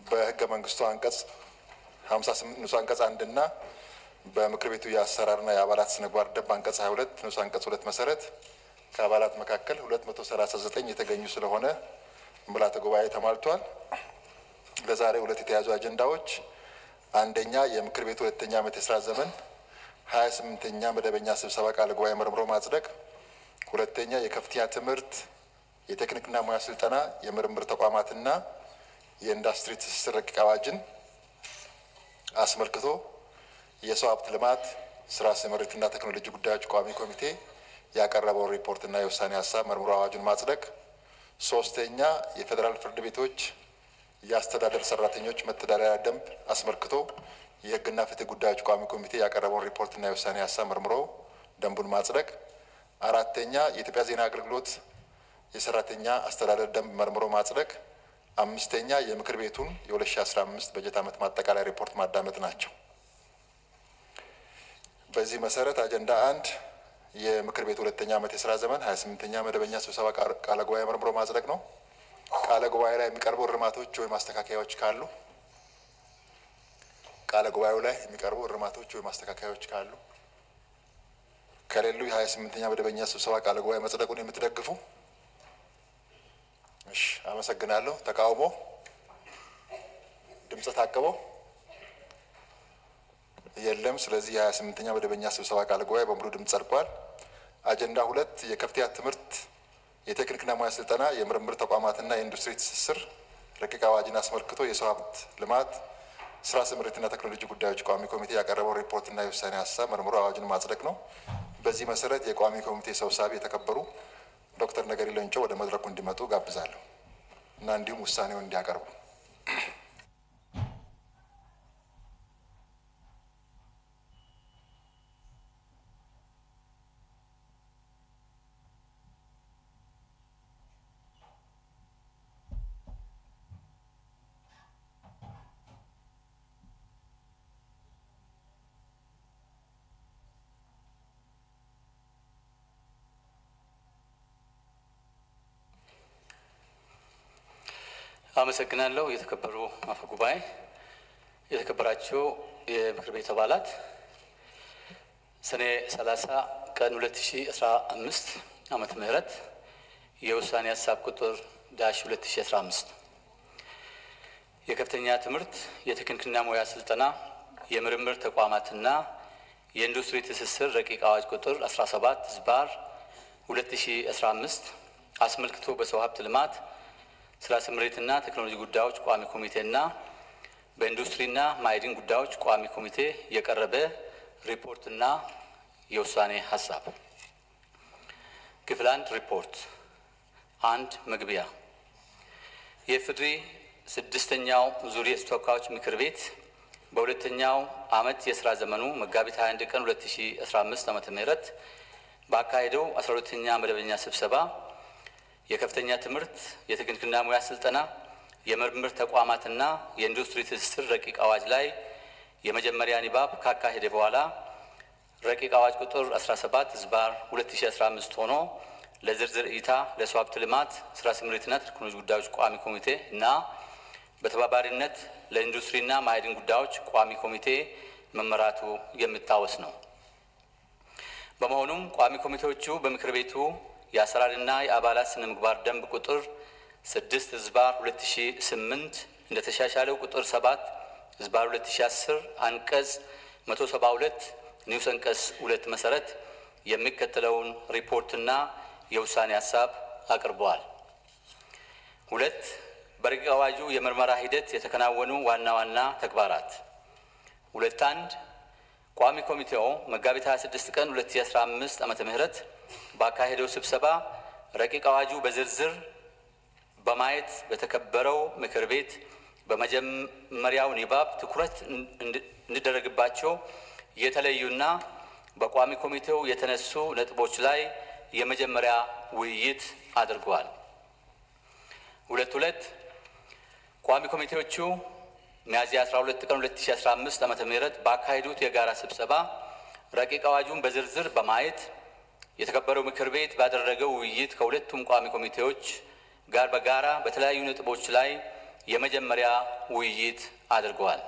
በህገ መንግስቱ አንቀጽ 58 ንዑስ አንቀጽ አንድና በምክር ቤቱ የአሰራርና የአባላት ስነ ምግባር ደንብ አንቀጽ 22 ንዑስ አንቀጽ ሁለት መሰረት ከአባላት መካከል 239 የተገኙ ስለሆነ ምልዓተ ጉባኤ ተሟልቷል። ለዛሬ ሁለት የተያዙ አጀንዳዎች አንደኛ የምክር ቤቱ ሁለተኛ ዓመት የስራ ዘመን ሀያ ስምንተኛ መደበኛ ስብሰባ ቃለ ጉባኤ መርምሮ ማጽደቅ፣ ሁለተኛ የከፍተኛ ትምህርት የቴክኒክና ሙያ ስልጠና የምርምር ተቋማትና የኢንዱስትሪ ትስስር ረቂቅ አዋጅን አስመልክቶ የሰው ሀብት ልማት ስራ ስምሪትና ቴክኖሎጂ ጉዳዮች ቋሚ ኮሚቴ ያቀረበውን ሪፖርትና የውሳኔ ሀሳብ መርምሮ አዋጁን ማጽደቅ፣ ሶስተኛ የፌዴራል ፍርድ ቤቶች የአስተዳደር ሰራተኞች መተዳደሪያ ደንብ አስመልክቶ የሕግና ፍትህ ጉዳዮች ቋሚ ኮሚቴ ያቀረበውን ሪፖርትና የውሳኔ ሀሳብ መርምሮ ደንቡን ማጽደቅ፣ አራተኛ የኢትዮጵያ ዜና አገልግሎት የሰራተኛ አስተዳደር ደንብ መርምሮ ማጽደቅ፣ አምስተኛ የምክር ቤቱን የ2015 በጀት ዓመት ማጠቃለያ ሪፖርት ማዳመጥ ናቸው። በዚህ መሰረት አጀንዳ አንድ የምክር ቤቱ ሁለተኛ ዓመት የስራ ዘመን 28ኛ መደበኛ ስብሰባ ቃለ ጉባኤ መርምሮ ማጽደቅ ነው። ቃለ ጉባኤ ላይ የሚቀርቡ እርማቶች ወይም ማስተካከያዎች ካሉ ቃለ ጉባኤው ላይ የሚቀርቡ እርማቶች ወይም ማስተካከያዎች ካሉ ከሌሉ የሀያ ስምንተኛ መደበኛ ስብሰባ ቃለ ጉባኤ መጽደቁን የምትደግፉ? እሺ፣ አመሰግናለሁ። ተቃውሞ? ድምፀ ታቅቦ? የለም። ስለዚህ የሀያ ስምንተኛ መደበኛ ስብሰባ ቃለ ጉባኤ በሙሉ ድምፅ ጸድቋል። አጀንዳ ሁለት የከፍተኛ ትምህርት የቴክኒክና ሙያ ስልጠና የምርምር ተቋማትና የኢንዱስትሪ ትስስር ረቂቅ አዋጅን አስመልክቶ የሰው ሀብት ልማት ስራ ስምሪትና ቴክኖሎጂ ጉዳዮች ቋሚ ኮሚቴ ያቀረበው ሪፖርትና የውሳኔ ሀሳብ መርምሮ አዋጅን ማጽደቅ ነው። በዚህ መሰረት የቋሚ ኮሚቴ ሰብሳቢ የተከበሩ ዶክተር ነገሪ ሌንጮ ወደ መድረኩ እንዲመጡ ጋብዛለሁ እና እንዲሁም ውሳኔውን እንዲያቀርቡ አመሰግናለሁ። የተከበሩ አፈ ጉባኤ፣ የተከበራችሁ የምክር ቤት አባላት ሰኔ 30 ቀን 2015 ዓመተ ምህረት የውሳኔ ሀሳብ ቁጥር ዳሽ 2015 የከፍተኛ ትምህርት የቴክኒክና ሙያ ስልጠና የምርምር ተቋማትና የኢንዱስትሪ ትስስር ረቂቅ አዋጅ ቁጥር 17 ዝባር 2015 አስመልክቶ በሰው ሀብት ልማት ስራ ስምሪትና ቴክኖሎጂ ጉዳዮች ቋሚ ኮሚቴና በኢንዱስትሪና ማዕድን ጉዳዮች ቋሚ ኮሚቴ የቀረበ ሪፖርትና የውሳኔ ሀሳብ። ክፍል አንድ ሪፖርት አንድ መግቢያ የፍድሪ ስድስተኛው ዙር የተወካዮች ምክር ቤት በሁለተኛው ዓመት የስራ ዘመኑ መጋቢት 21 ቀን 2015 ዓ.ም ባካሄደው 12ኛ መደበኛ ስብሰባ የከፍተኛ ትምህርት የቴክኒክና ሙያ ስልጠና የምርምር ተቋማትና የኢንዱስትሪ ትስስር ረቂቅ አዋጅ ላይ የመጀመሪያ ንባብ ካካሄደ በኋላ ረቂቅ አዋጅ ቁጥር 17 ዝባር 2015 ሆኖ ለዝርዝር እይታ ለሰው ሀብት ልማት ስራ ስምሪትና ቴክኖሎጂ ጉዳዮች ቋሚ ኮሚቴ እና በተባባሪነት ለኢንዱስትሪና ማዕድን ጉዳዮች ቋሚ ኮሚቴ መመራቱ የሚታወስ ነው። በመሆኑም ቋሚ ኮሚቴዎቹ በምክር ቤቱ የአሰራርና የአባላት ስነ ምግባር ደንብ ቁጥር ስድስት ዝባር 2008 እንደተሻሻለው ቁጥር ሰባት ዝባር 2010 አንቀጽ 172 ኒውስ አንቀጽ ሁለት መሰረት የሚከተለውን ሪፖርትና የውሳኔ ሀሳብ አቅርበዋል። ሁለት በረቂቅ አዋጁ የምርመራ ሂደት የተከናወኑ ዋና ዋና ተግባራት ሁለት አንድ ቋሚ ኮሚቴው መጋቢት 26 ቀን 2015 ዓመተ ምህረት ባካሄደው ስብሰባ ረቂቅ አዋጁ በዝርዝር በማየት በተከበረው ምክር ቤት በመጀመሪያው ንባብ ትኩረት እንዲደረግባቸው የተለዩና በቋሚ ኮሚቴው የተነሱ ነጥቦች ላይ የመጀመሪያ ውይይት አድርገዋል። ሁለት ሁለት ቋሚ ኮሚቴዎቹ ሚያዝያ 12 ቀን 2015 ዓመተ ምህረት ባካሄዱት የጋራ ስብሰባ ረቂቅ አዋጁን በዝርዝር በማየት የተከበረው ምክር ቤት ባደረገው ውይይት ከሁለቱም ቋሚ ኮሚቴዎች ጋር በጋራ በተለያዩ ነጥቦች ላይ የመጀመሪያ ውይይት አድርገዋል።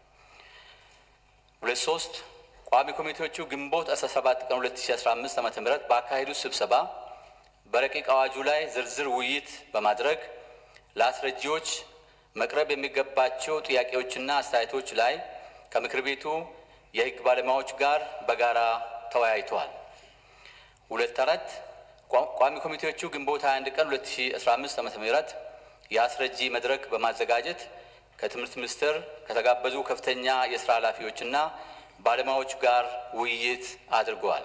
ሁለት ሶስት ቋሚ ኮሚቴዎቹ ግንቦት 17 ቀን 2015 ዓ.ም ባካሄዱት ስብሰባ በረቂቅ አዋጁ ላይ ዝርዝር ውይይት በማድረግ ለአስረጂዎች መቅረብ የሚገባቸው ጥያቄዎችና አስተያየቶች ላይ ከምክር ቤቱ የሕግ ባለሙያዎች ጋር በጋራ ተወያይተዋል። ሁለት አራት ቋሚ ኮሚቴዎቹ ግንቦት 21 ቀን 2015 ዓ.ም የአስረጂ መድረክ በማዘጋጀት ከትምህርት ሚኒስቴር ከተጋበዙ ከፍተኛ የስራ ኃላፊዎችና ባለሙያዎች ጋር ውይይት አድርገዋል።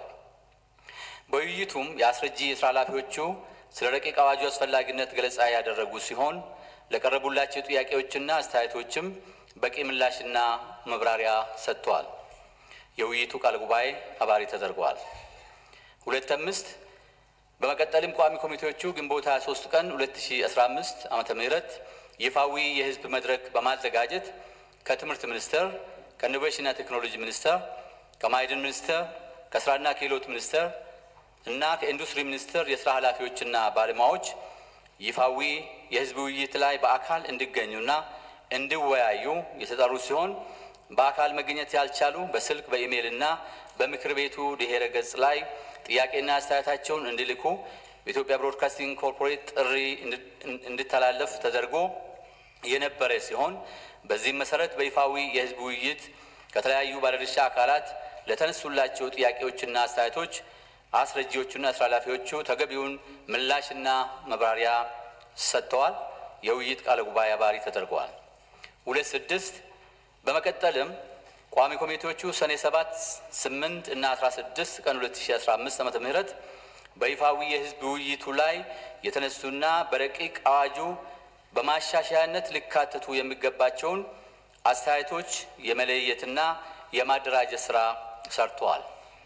በውይይቱም የአስረጂ የስራ ኃላፊዎቹ ስለ ረቂቅ አዋጁ አስፈላጊነት ገለጻ ያደረጉ ሲሆን ለቀረቡላቸው ጥያቄዎችና አስተያየቶችም በቂ ምላሽና መብራሪያ ሰጥተዋል። የውይይቱ ቃለ ጉባኤ አባሪ ተደርገዋል። ሁለት አምስት በመቀጠልም ቋሚ ኮሚቴዎቹ ግንቦት 23 ቀን 2015 ዓመተ ምህረት ይፋዊ የህዝብ መድረክ በማዘጋጀት ከትምህርት ሚኒስቴር፣ ከኢኖቬሽንና ቴክኖሎጂ ሚኒስቴር፣ ከማዕድን ሚኒስቴር፣ ከስራና ክህሎት ሚኒስቴር እና ከኢንዱስትሪ ሚኒስቴር የስራ ኃላፊዎችና ባለሙያዎች ይፋዊ የህዝብ ውይይት ላይ በአካል እንዲገኙና እንዲወያዩ የተጠሩ ሲሆን በአካል መገኘት ያልቻሉ በስልክ በኢሜይል እና በምክር ቤቱ ድኅረ ገጽ ላይ ጥያቄና አስተያየታቸውን እንዲልኩ በኢትዮጵያ ብሮድካስቲንግ ኮርፖሬት ጥሪ እንዲተላለፍ ተደርጎ የነበረ ሲሆን በዚህም መሰረት በይፋዊ የህዝብ ውይይት ከተለያዩ ባለድርሻ አካላት ለተነሱላቸው ጥያቄዎችና አስተያየቶች አስረጂዎቹና ስራ ኃላፊዎቹ ተገቢውን ምላሽና መብራሪያ ሰጥተዋል። የውይይት ቃለ ጉባኤ አባሪ ተደርገዋል። ሁለት ስድስት በመቀጠልም ቋሚ ኮሚቴዎቹ ሰኔ 7 8 እና 16 ቀን 2015 ዓመተ ምህረት በይፋዊ የህዝብ ውይይቱ ላይ የተነሱና በረቂቅ አዋጁ በማሻሻያነት ሊካተቱ የሚገባቸውን አስተያየቶች የመለየትና የማደራጀት ስራ ሰርተዋል።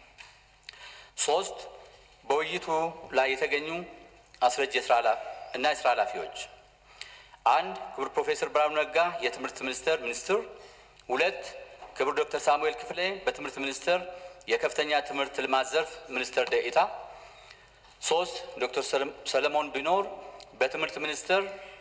ሶስት በውይይቱ ላይ የተገኙ አስረጅ እና የስራ ኃላፊዎች አንድ ክቡር ፕሮፌሰር ብርሃኑ ነጋ የትምህርት ሚኒስቴር ሚኒስትር፣ ሁለት ክቡር ዶክተር ሳሙኤል ክፍሌ በትምህርት ሚኒስቴር የከፍተኛ ትምህርት ልማት ዘርፍ ሚኒስትር ደኢታ፣ ሶስት ዶክተር ሰለሞን ቢኖር በትምህርት ሚኒስቴር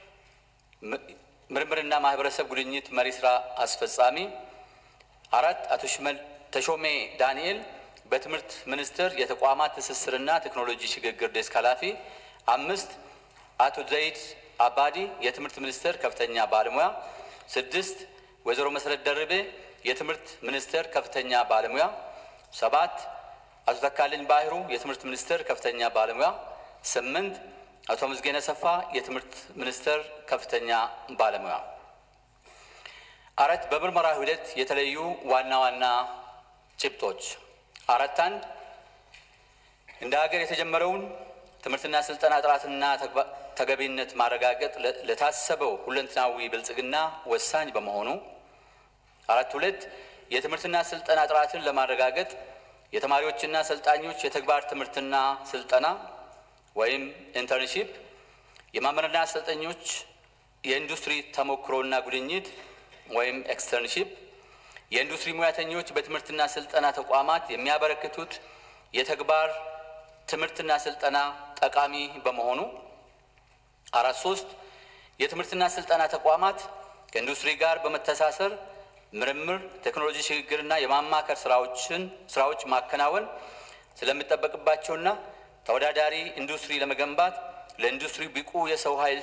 ምርምርና ማህበረሰብ ጉድኝት መሪ ስራ አስፈጻሚ፣ አራት አቶ ተሾሜ ዳንኤል በትምህርት ሚኒስቴር የተቋማት ትስስርና ቴክኖሎጂ ሽግግር ዴስክ ኃላፊ፣ አምስት አቶ ዘይድ አባዲ የትምህርት ሚኒስቴር ከፍተኛ ባለሙያ፣ ስድስት ወይዘሮ መሰረት ደርቤ የትምህርት ሚኒስቴር ከፍተኛ ባለሙያ፣ ሰባት አቶ ተካልኝ ባህሩ የትምህርት ሚኒስቴር ከፍተኛ ባለሙያ፣ ስምንት አቶ ምዝጌነ ሰፋ የትምህርት ሚኒስቴር ከፍተኛ ባለሙያ። አራት በምርመራ ሂደት የተለዩ ዋና ዋና ጭብጦች አራት አንድ እንደ ሀገር የተጀመረውን ትምህርትና ስልጠና ጥራትና ተገቢነት ማረጋገጥ ለታሰበው ሁለንተናዊ ብልጽግና ወሳኝ በመሆኑ፣ አራት ሁለት የትምህርትና ስልጠና ጥራትን ለማረጋገጥ የተማሪዎችና ሰልጣኞች የተግባር ትምህርትና ስልጠና ወይም ኢንተርንሺፕ፣ የመምህራንና ሰልጣኞች የኢንዱስትሪ ተሞክሮና ጉድኝት ወይም ኤክስተርንሺፕ፣ የኢንዱስትሪ ሙያተኞች በትምህርትና ስልጠና ተቋማት የሚያበረክቱት የተግባር ትምህርትና ስልጠና ጠቃሚ በመሆኑ፣ አራት ሶስት የትምህርትና ስልጠና ተቋማት ከኢንዱስትሪ ጋር በመተሳሰር ምርምር፣ ቴክኖሎጂ ሽግግርና የማማከር ስራዎችን ስራዎች ማከናወን ስለሚጠበቅባቸውና ተወዳዳሪ ኢንዱስትሪ ለመገንባት ለኢንዱስትሪ ብቁ የሰው ኃይል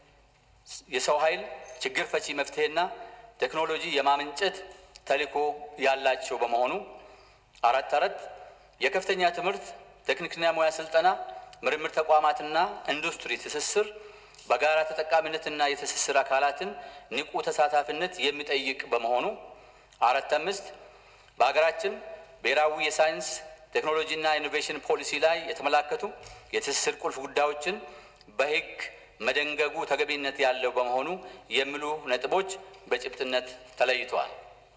የሰው ኃይል ችግር ፈቺ መፍትሄና ቴክኖሎጂ የማመንጨት ተልዕኮ ያላቸው በመሆኑ አራት አራት የከፍተኛ ትምህርት ቴክኒክና ሙያ ስልጠና ምርምር ተቋማትና ኢንዱስትሪ ትስስር በጋራ ተጠቃሚነትና የትስስር አካላትን ንቁ ተሳታፊነት የሚጠይቅ በመሆኑ አራት አምስት በሀገራችን ብሔራዊ የሳይንስ ቴክኖሎጂና ኢኖቬሽን ፖሊሲ ላይ የተመላከቱ የትስስር ቁልፍ ጉዳዮችን በሕግ መደንገጉ ተገቢነት ያለው በመሆኑ የሚሉ ነጥቦች በጭብጥነት ተለይተዋል።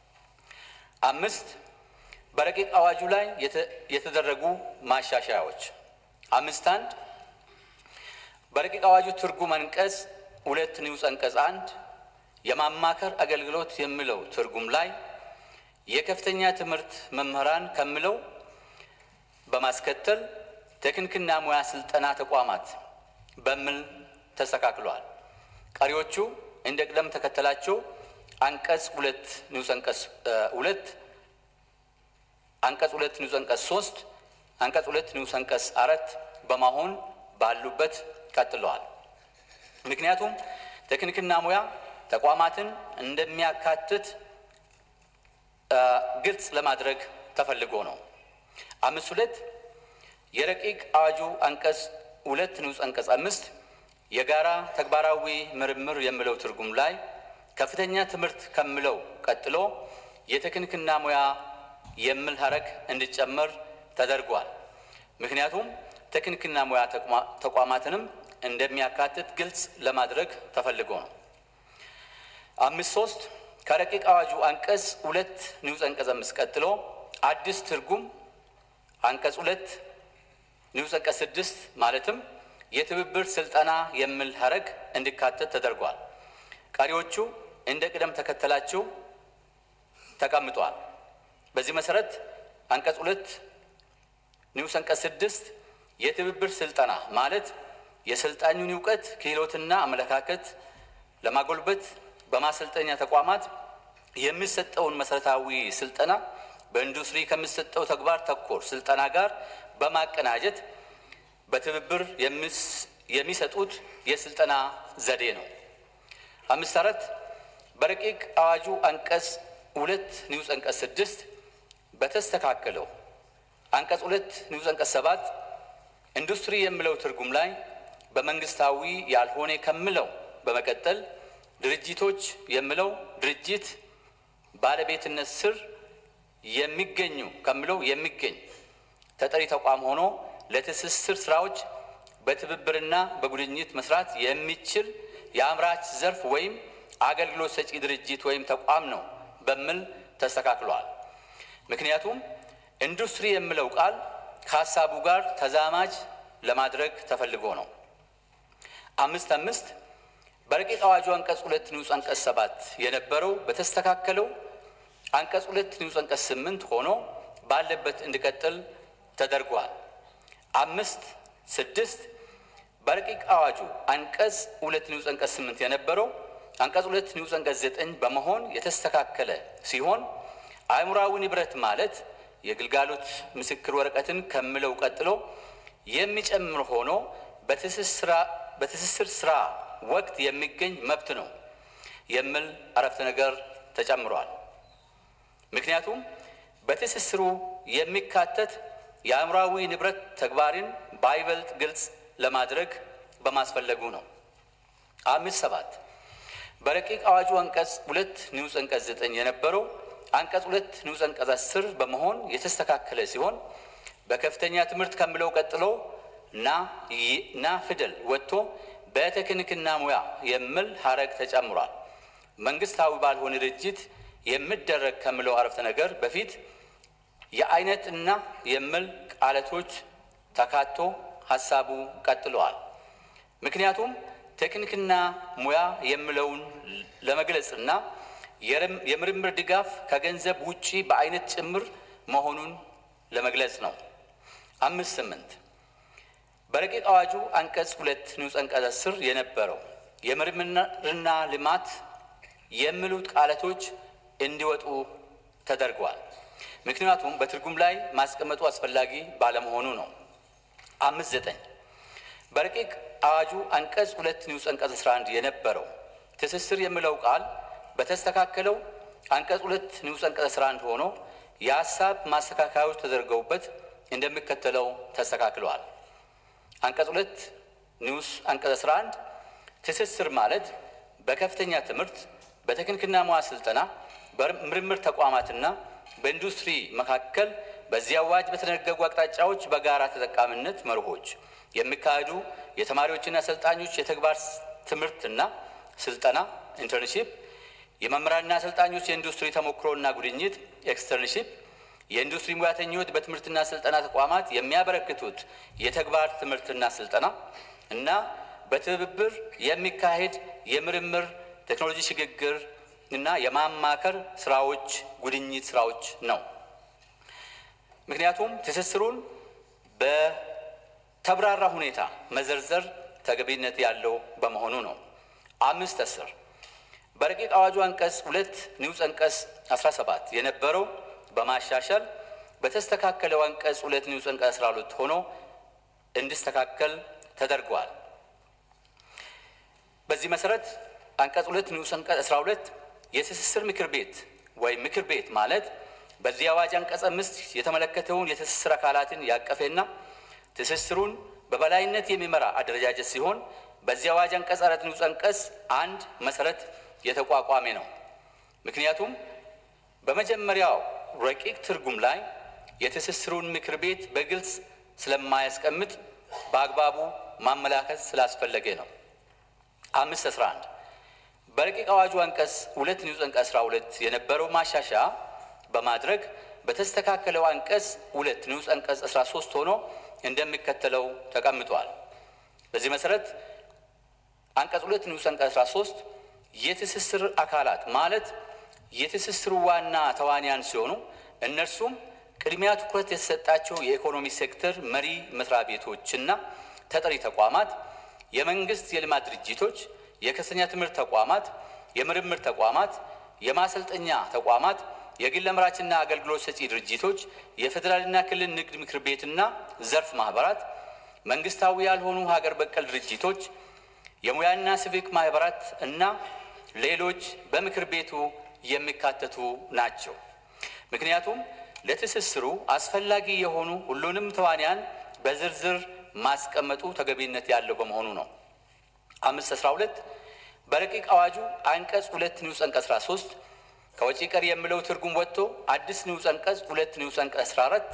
አምስት በረቂቅ አዋጁ ላይ የተደረጉ ማሻሻያዎች አምስት አንድ በረቂቅ አዋጁ ትርጉም አንቀጽ ሁለት ንዑስ አንቀጽ አንድ የማማከር አገልግሎት የሚለው ትርጉም ላይ የከፍተኛ ትምህርት መምህራን ከሚለው በማስከተል ቴክኒክና ሙያ ስልጠና ተቋማት በሚል ተስተካክሏል። ቀሪዎቹ እንደ ቅደም ተከተላቸው አንቀጽ ሁለት ንዑስ አንቀጽ ሁለት አንቀጽ ሁለት ንዑስ አንቀጽ ሶስት አንቀጽ ሁለት ንዑስ አንቀጽ አራት በማሆን ባሉበት ቀጥለዋል። ምክንያቱም ቴክኒክና ሙያ ተቋማትን እንደሚያካትት ግልጽ ለማድረግ ተፈልጎ ነው። አምስት ሁለት የረቂቅ አዋጁ አንቀጽ ሁለት ንዑስ አንቀጽ አምስት የጋራ ተግባራዊ ምርምር የሚለው ትርጉም ላይ ከፍተኛ ትምህርት ከሚለው ቀጥሎ የቴክኒክና ሙያ የሚል ሀረግ እንዲጨመር ተደርጓል። ምክንያቱም ቴክኒክና ሙያ ተቋማትንም እንደሚያካትት ግልጽ ለማድረግ ተፈልጎ ነው። አምስት ሶስት ከረቂቅ አዋጁ አንቀጽ ሁለት ንዑስ አንቀጽ አምስት ቀጥሎ አዲስ ትርጉም አንቀጽ ሁለት ንዑስ አንቀጽ ስድስት ማለትም የትብብር ስልጠና የሚል ሀረግ እንዲካተት ተደርጓል። ቀሪዎቹ እንደ ቅደም ተከተላቸው ተቀምጧል። በዚህ መሰረት አንቀጽ ሁለት ንዑስ አንቀጽ ስድስት የትብብር ስልጠና ማለት የሰልጣኙን እውቀት ክህሎትና አመለካከት ለማጎልበት በማሰልጠኛ ተቋማት የሚሰጠውን መሰረታዊ ስልጠና በኢንዱስትሪ ከሚሰጠው ተግባር ተኮር ስልጠና ጋር በማቀናጀት በትብብር የሚሰጡት የስልጠና ዘዴ ነው። አምስት አራት በረቂቅ አዋጁ አንቀጽ ሁለት ንዑስ አንቀጽ ስድስት በተስተካከለው አንቀጽ ሁለት ንዑስ አንቀጽ ሰባት ኢንዱስትሪ የሚለው ትርጉም ላይ በመንግስታዊ ያልሆነ ከምለው በመቀጠል ድርጅቶች የሚለው ድርጅት ባለቤትነት ስር የሚገኙ ከምለው የሚገኝ ተጠሪ ተቋም ሆኖ ለትስስር ስራዎች በትብብርና በጉድኝት መስራት የሚችል የአምራች ዘርፍ ወይም አገልግሎት ሰጪ ድርጅት ወይም ተቋም ነው በሚል ተስተካክሏል። ምክንያቱም ኢንዱስትሪ የሚለው ቃል ከሀሳቡ ጋር ተዛማጅ ለማድረግ ተፈልጎ ነው። አምስት አምስት በረቂቅ አዋጁ አንቀጽ ሁለት ንዑስ አንቀጽ ሰባት የነበረው በተስተካከለው አንቀጽ ሁለት ንዑስ አንቀጽ ስምንት ሆኖ ባለበት እንዲቀጥል ተደርጓል። አምስት ስድስት በረቂቅ አዋጁ አንቀጽ ሁለት ንዑስ አንቀጽ ስምንት የነበረው አንቀጽ ሁለት ንዑስ አንቀጽ ዘጠኝ በመሆን የተስተካከለ ሲሆን አእምሯዊ ንብረት ማለት የግልጋሎት ምስክር ወረቀትን ከምለው ቀጥሎ የሚጨምር ሆኖ በትስስር ስራ ወቅት የሚገኝ መብት ነው የሚል አረፍተ ነገር ተጨምሯል። ምክንያቱም በትስስሩ የሚካተት የአእምሯዊ ንብረት ተግባርን ባይበልጥ ግልጽ ለማድረግ በማስፈለጉ ነው። አምስት ሰባት በረቂቅ አዋጁ አንቀጽ ሁለት ንዑስ አንቀጽ ዘጠኝ የነበረው አንቀጽ ሁለት ንዑስ አንቀጽ አስር በመሆን የተስተካከለ ሲሆን በከፍተኛ ትምህርት ከምለው ቀጥሎ ና ና ፊደል ወጥቶ በቴክኒክና ሙያ የሚል ሀረግ ተጨምሯል። መንግስታዊ ባልሆነ ድርጅት የሚደረግ ከምለው አረፍተ ነገር በፊት የአይነት እና የሚል ቃላቶች ተካቶ ሀሳቡ ቀጥለዋል። ምክንያቱም ቴክኒክና ሙያ የሚለውን ለመግለጽና የምርምር ድጋፍ ከገንዘብ ውጪ በአይነት ጭምር መሆኑን ለመግለጽ ነው። አምስት ስምንት በረቂቅ አዋጁ አንቀጽ ሁለት ንዑስ አንቀጽ አስር የነበረው የምርምርና ልማት የሚሉት ቃላቶች እንዲወጡ ተደርጓል። ምክንያቱም በትርጉም ላይ ማስቀመጡ አስፈላጊ ባለመሆኑ ነው። አምስት ዘጠኝ በረቂቅ አዋጁ አንቀጽ ሁለት ንዑስ አንቀጽ አስራ አንድ የነበረው ትስስር የሚለው ቃል በተስተካከለው አንቀጽ ሁለት ንዑስ አንቀጽ አስራ አንድ ሆኖ የሀሳብ ማስተካከያዎች ተደርገውበት እንደሚከተለው ተስተካክለዋል። አንቀጽ ሁለት ንዑስ አንቀጽ አስራ አንድ ትስስር ማለት በከፍተኛ ትምህርት በቴክኒክና ሙያ ስልጠና በምርምር ተቋማትና በኢንዱስትሪ መካከል በዚህ አዋጅ በተደነገጉ አቅጣጫዎች በጋራ ተጠቃሚነት መርሆች የሚካሄዱ የተማሪዎችና አሰልጣኞች የተግባር ትምህርትና ስልጠና ኢንተርንሺፕ፣ የመምህራንና አሰልጣኞች የኢንዱስትሪ ተሞክሮና ጉድኝት ኤክስተርንሺፕ፣ የኢንዱስትሪ ሙያተኞች በትምህርትና ስልጠና ተቋማት የሚያበረክቱት የተግባር ትምህርትና ስልጠና እና በትብብር የሚካሄድ የምርምር ቴክኖሎጂ ሽግግር እና የማማከር ስራዎች ጉድኝት ስራዎች ነው። ምክንያቱም ትስስሩን በተብራራ ሁኔታ መዘርዘር ተገቢነት ያለው በመሆኑ ነው። አምስት አስር በረቂቅ አዋጁ አንቀጽ ሁለት ንዑስ አንቀጽ 17 የነበረው በማሻሻል በተስተካከለው አንቀጽ ሁለት ንዑስ አንቀጽ 12 ሆኖ እንዲስተካከል ተደርጓል። በዚህ መሰረት አንቀጽ ሁለት ንዑስ አንቀጽ 12 የትስስር ምክር ቤት ወይም ምክር ቤት ማለት በዚህ አዋጅ አንቀጽ አምስት የተመለከተውን የትስስር አካላትን ያቀፈና ትስስሩን በበላይነት የሚመራ አደረጃጀት ሲሆን በዚህ አዋጅ አንቀጽ አራት ንዑስ አንቀጽ አንድ መሰረት የተቋቋመ ነው። ምክንያቱም በመጀመሪያው ረቂቅ ትርጉም ላይ የትስስሩን ምክር ቤት በግልጽ ስለማያስቀምጥ በአግባቡ ማመላከት ስላስፈለገ ነው። አምስት አስራ አንድ በረቂቅ አዋጁ አንቀጽ ሁለት ንዑስ አንቀጽ አስራ ሁለት የነበረው ማሻሻያ በማድረግ በተስተካከለው አንቀጽ ሁለት ንዑስ አንቀጽ አስራ ሶስት ሆኖ እንደሚከተለው ተቀምጧል። በዚህ መሰረት አንቀጽ ሁለት ንዑስ አንቀጽ አስራ ሶስት የትስስር አካላት ማለት የትስስሩ ዋና ተዋንያን ሲሆኑ እነርሱም ቅድሚያ ትኩረት የተሰጣቸው የኢኮኖሚ ሴክተር መሪ መስሪያ ቤቶችና ተጠሪ ተቋማት፣ የመንግስት የልማት ድርጅቶች፣ የከፍተኛ ትምህርት ተቋማት፣ የምርምር ተቋማት፣ የማሰልጠኛ ተቋማት፣ የግል አምራችና አገልግሎት ሰጪ ድርጅቶች፣ የፌዴራልና ክልል ንግድ ምክር ቤትና ዘርፍ ማህበራት፣ መንግስታዊ ያልሆኑ ሀገር በቀል ድርጅቶች፣ የሙያና ሲቪክ ማህበራት እና ሌሎች በምክር ቤቱ የሚካተቱ ናቸው። ምክንያቱም ለትስስሩ አስፈላጊ የሆኑ ሁሉንም ተዋንያን በዝርዝር ማስቀመጡ ተገቢነት ያለው በመሆኑ ነው። አምስት አስራ ሁለት በረቂቅ አዋጁ አንቀጽ ሁለት ንዑስ አንቀጽ አስራ ሶስት ከወጪ ቀሪ የሚለው ትርጉም ወጥቶ አዲስ ንዑስ አንቀጽ ሁለት ንዑስ አንቀጽ አስራ አራት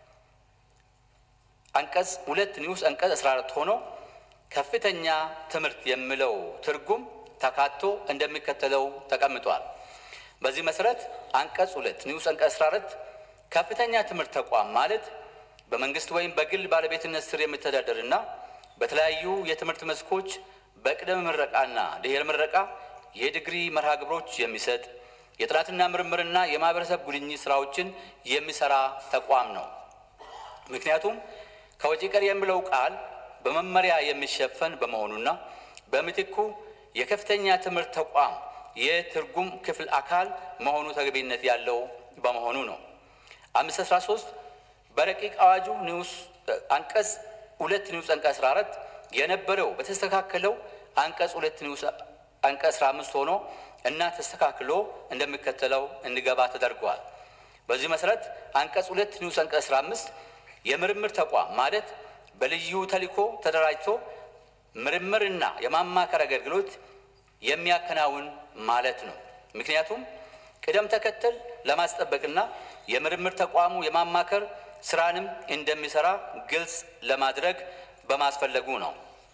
አንቀጽ ሁለት ንዑስ አንቀጽ አስራ አራት ሆኖ ከፍተኛ ትምህርት የሚለው ትርጉም ተካቶ እንደሚከተለው ተቀምጧል። በዚህ መሰረት አንቀጽ ሁለት ንዑስ አንቀጽ 14 ከፍተኛ ትምህርት ተቋም ማለት በመንግስት ወይም በግል ባለቤትነት ስር የሚተዳደርና በተለያዩ የትምህርት መስኮች በቅድመ ምረቃና ድህረ ምረቃ የዲግሪ መርሃ ግብሮች የሚሰጥ የጥናትና ምርምርና የማህበረሰብ ጉድኝት ስራዎችን የሚሰራ ተቋም ነው። ምክንያቱም ከወጪ ቀሪ የሚለው ቃል በመመሪያ የሚሸፈን በመሆኑና በምትኩ የከፍተኛ ትምህርት ተቋም የትርጉም ክፍል አካል መሆኑ ተገቢነት ያለው በመሆኑ ነው። አምስት አስራ ሶስት በረቂቅ አዋጁ ንዑስ አንቀጽ ሁለት ንዑስ አንቀጽ አስራ አራት የነበረው በተስተካከለው አንቀጽ ሁለት ንዑስ አንቀጽ አስራ አምስት ሆኖ እና ተስተካክሎ እንደሚከተለው እንዲገባ ተደርጓል። በዚህ መሰረት አንቀጽ ሁለት ንዑስ አንቀጽ አስራ አምስት የምርምር ተቋም ማለት በልዩ ተልዕኮ ተደራጅቶ ምርምርና የማማከር አገልግሎት የሚያከናውን ማለት ነው። ምክንያቱም ቅደም ተከተል ለማስጠበቅና የምርምር ተቋሙ የማማከር ስራንም እንደሚሰራ ግልጽ ለማድረግ በማስፈለጉ ነው።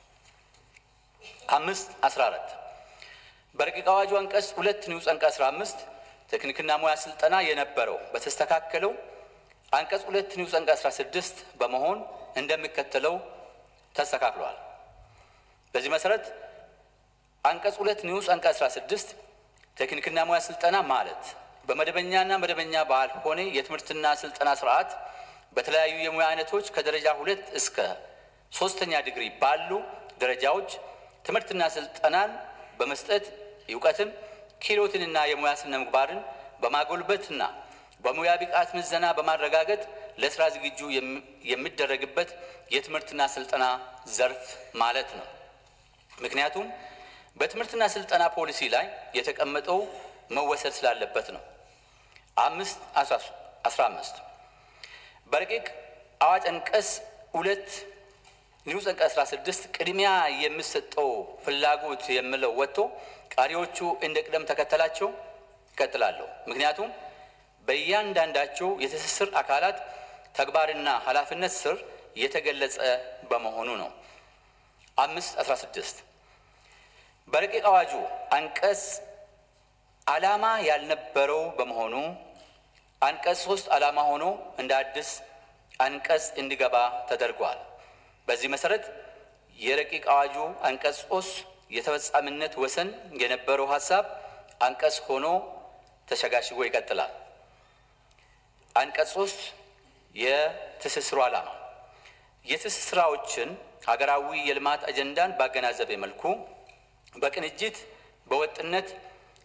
አምስት አስራ አራት በረቂቅ አዋጁ አንቀጽ ሁለት ንዑስ አንቀጽ አስራ አምስት ቴክኒክና ሙያ ስልጠና የነበረው በተስተካከለው አንቀጽ ሁለት ንዑስ አንቀጽ አስራ ስድስት በመሆን እንደሚከተለው ተስተካክሏል። በዚህ መሰረት አንቀጽ ሁለት ንዑስ አንቀጽ 16 ቴክኒክና ሙያ ስልጠና ማለት በመደበኛና መደበኛ ባልሆነ የትምህርትና ስልጠና ስርዓት በተለያዩ የሙያ አይነቶች ከደረጃ ሁለት እስከ ሶስተኛ ዲግሪ ባሉ ደረጃዎች ትምህርትና ስልጠናን በመስጠት እውቀትን፣ ክህሎትንና የሙያ ስነ ምግባርን በማጎልበትና በሙያ ብቃት ምዘና በማረጋገጥ ለስራ ዝግጁ የሚደረግበት የትምህርትና ስልጠና ዘርፍ ማለት ነው። ምክንያቱም በትምህርትና ስልጠና ፖሊሲ ላይ የተቀመጠው መወሰድ ስላለበት ነው። አምስት አስራ አምስት በረቂቅ አዋጅ አንቀጽ ሁለት ንዑስ አንቀጽ አስራ ስድስት ቅድሚያ የሚሰጠው ፍላጎት የሚለው ወጥቶ ቀሪዎቹ እንደ ቅደም ተከተላቸው ይቀጥላለሁ። ምክንያቱም በእያንዳንዳቸው የትስስር አካላት ተግባርና ኃላፊነት ስር የተገለጸ በመሆኑ ነው። አምስት አስራ ስድስት በረቂቅ አዋጁ አንቀጽ ዓላማ ያልነበረው በመሆኑ አንቀጽ ሶስት ዓላማ ሆኖ እንደ አዲስ አንቀጽ እንዲገባ ተደርጓል። በዚህ መሰረት የረቂቅ አዋጁ አንቀጽ ሶስት የተፈጻሚነት ወሰን የነበረው ሀሳብ አንቀጽ ሆኖ ተሸጋሽጎ ይቀጥላል። አንቀጽ ሶስት የትስስሩ ዓላማ የትስስራዎችን ሀገራዊ የልማት አጀንዳን ባገናዘበ መልኩ በቅንጅት በወጥነት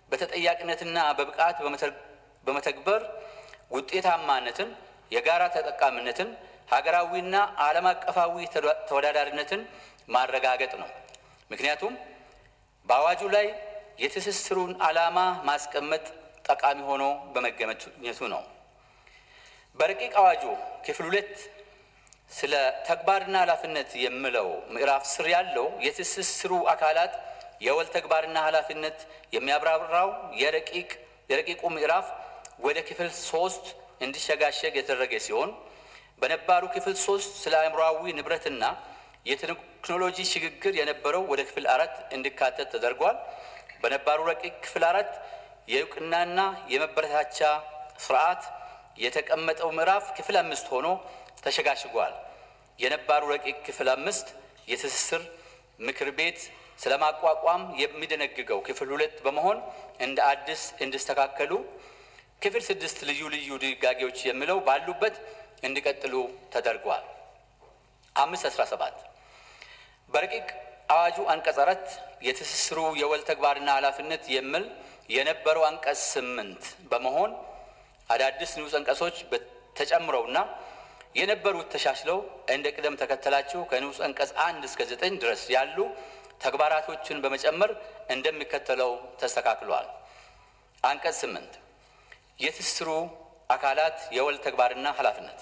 በተጠያቂነትና በብቃት በመተግበር ውጤታማነትን፣ የጋራ ተጠቃሚነትን፣ ሀገራዊና ዓለም አቀፋዊ ተወዳዳሪነትን ማረጋገጥ ነው። ምክንያቱም በአዋጁ ላይ የትስስሩን ዓላማ ማስቀመጥ ጠቃሚ ሆኖ በመገኘቱ ነው። በረቂቅ አዋጁ ክፍል ሁለት ስለ ተግባርና ኃላፊነት የሚለው ምዕራፍ ስር ያለው የትስስሩ አካላት የወል ተግባርና ኃላፊነት የሚያብራራው የረቂቅ የረቂቁ ምዕራፍ ወደ ክፍል ሶስት እንዲሸጋሸግ የተደረገ ሲሆን በነባሩ ክፍል ሶስት ስለ አእምሯዊ ንብረትና የቴክኖሎጂ ሽግግር የነበረው ወደ ክፍል አራት እንዲካተት ተደርጓል። በነባሩ ረቂቅ ክፍል አራት የእውቅናና የመበረታቻ ስርዓት የተቀመጠው ምዕራፍ ክፍል አምስት ሆኖ ተሸጋሽጓል። የነባሩ ረቂቅ ክፍል አምስት የትስስር ምክር ቤት ስለማቋቋም የሚደነግገው ክፍል ሁለት በመሆን እንደ አዲስ እንዲስተካከሉ፣ ክፍል ስድስት ልዩ ልዩ ድንጋጌዎች የሚለው ባሉበት እንዲቀጥሉ ተደርጓል። አምስት አስራ ሰባት በረቂቅ አዋጁ አንቀጽ አራት የትስስሩ የወል ተግባርና ኃላፊነት የሚል የነበረው አንቀጽ ስምንት በመሆን አዳዲስ ንዑስ አንቀጾች ተጨምረውና የነበሩት ተሻሽለው እንደ ቅደም ተከተላቸው ከንዑስ አንቀጽ አንድ እስከ ዘጠኝ ድረስ ያሉ ተግባራቶችን በመጨመር እንደሚከተለው ተስተካክሏል። አንቀጽ ስምንት የትስስሩ አካላት የወል ተግባርና ኃላፊነት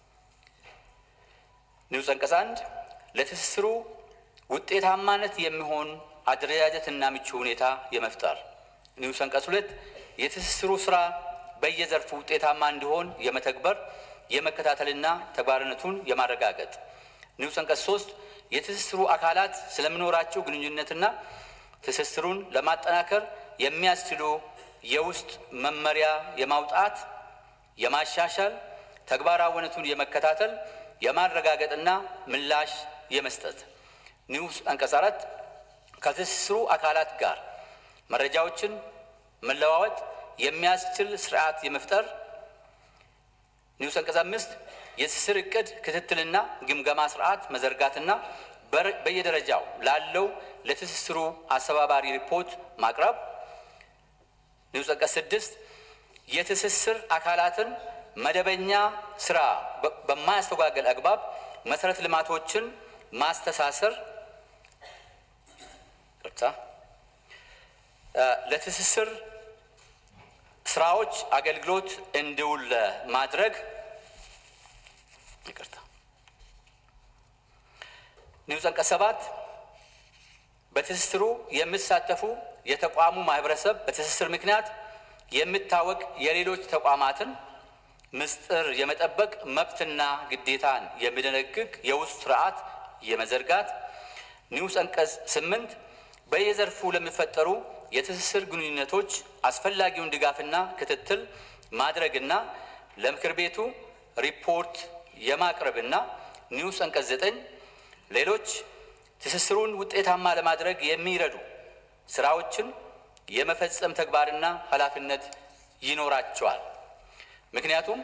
ንዑስ አንቀጽ አንድ ለትስስሩ ውጤታማነት የሚሆን አደረጃጀትና ምቹ ሁኔታ የመፍጠር ንዑስ አንቀጽ ሁለት የትስስሩ ስራ በየዘርፉ ውጤታማ እንዲሆን የመተግበር የመከታተልና ተግባርነቱን የማረጋገጥ ንዑስ አንቀጽ ሶስት የትስስሩ አካላት ስለሚኖራቸው ግንኙነትና ትስስሩን ለማጠናከር የሚያስችሉ የውስጥ መመሪያ የማውጣት የማሻሻል ተግባራዊነቱን የመከታተል የማረጋገጥና ምላሽ የመስጠት ንዑስ አንቀጽ አራት ከትስስሩ አካላት ጋር መረጃዎችን መለዋወጥ የሚያስችል ስርዓት የመፍጠር ንዑስ አንቀጽ አምስት የትስስር እቅድ ክትትልና ግምገማ ስርዓት መዘርጋትና በየደረጃው ላለው ለትስስሩ አስተባባሪ ሪፖርት ማቅረብ። ንዑስ አንቀጽ ስድስት የትስስር አካላትን መደበኛ ስራ በማያስተጓገል አግባብ መሰረተ ልማቶችን ማስተሳሰር ቅርታ ለትስስር ስራዎች አገልግሎት እንዲውል ማድረግ ይቅርታ። ንዑስ አንቀጽ ሰባት በትስስሩ የሚሳተፉ የተቋሙ ማህበረሰብ በትስስር ምክንያት የሚታወቅ የሌሎች ተቋማትን ምስጢር የመጠበቅ መብትና ግዴታን የሚደነግግ የውስጥ ስርዓት የመዘርጋት። ንዑስ አንቀጽ ስምንት በየዘርፉ ለሚፈጠሩ የትስስር ግንኙነቶች አስፈላጊውን ድጋፍና ክትትል ማድረግና ለምክር ቤቱ ሪፖርት የማቅረብና ንዑስ አንቀጽ ዘጠኝ ሌሎች ትስስሩን ውጤታማ ለማድረግ የሚረዱ ስራዎችን የመፈጸም ተግባርና ኃላፊነት ይኖራቸዋል። ምክንያቱም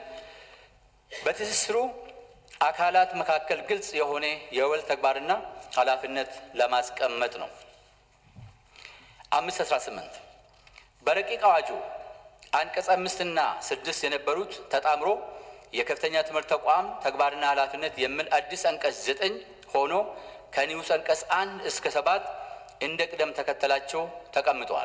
በትስስሩ አካላት መካከል ግልጽ የሆነ የወል ተግባርና ኃላፊነት ለማስቀመጥ ነው። አምስት አስራ ስምንት በረቂቅ አዋጁ አንቀጽ አምስትና ስድስት የነበሩት ተጣምሮ የከፍተኛ ትምህርት ተቋም ተግባርና ኃላፊነት የሚል አዲስ አንቀጽ ዘጠኝ ሆኖ ከኒውስ አንቀጽ አንድ እስከ ሰባት እንደ ቅደም ተከተላቸው ተቀምጠዋል።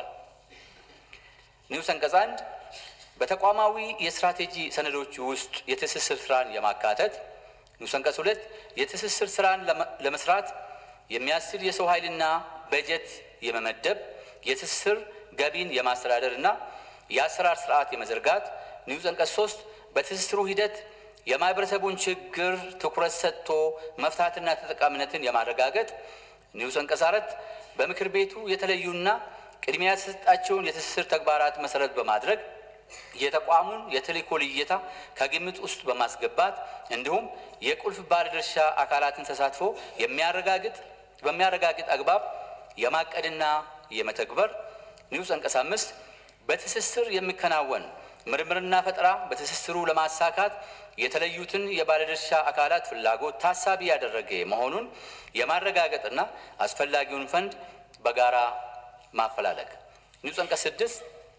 ኒውስ አንቀጽ አንድ በተቋማዊ የስትራቴጂ ሰነዶች ውስጥ የትስስር ስራን የማካተት ንዑስ አንቀጽ ሁለት የትስስር ስራን ለመስራት የሚያስችል የሰው ኃይልና በጀት የመመደብ የትስስር ገቢን የማስተዳደር እና የአሰራር ስርዓት የመዘርጋት ንዑስ አንቀጽ ሶስት በትስስሩ ሂደት የማህበረሰቡን ችግር ትኩረት ሰጥቶ መፍታትና ተጠቃሚነትን የማረጋገጥ ንዑስ አንቀጽ አራት በምክር ቤቱ የተለዩና ቅድሚያ የተሰጣቸውን የትስስር ተግባራት መሰረት በማድረግ የተቋሙን የተልእኮ ልየታ ከግምት ውስጥ በማስገባት እንዲሁም የቁልፍ ባለድርሻ አካላትን ተሳትፎ የሚያረጋግጥ በሚያረጋግጥ አግባብ የማቀድና የመተግበር ንዑስ አንቀጽ አምስት በትስስር የሚከናወን ምርምርና ፈጠራ በትስስሩ ለማሳካት የተለዩትን የባለድርሻ አካላት ፍላጎት ታሳቢ ያደረገ መሆኑን የማረጋገጥና አስፈላጊውን ፈንድ በጋራ ማፈላለግ። ንዑስ አንቀጽ ስድስት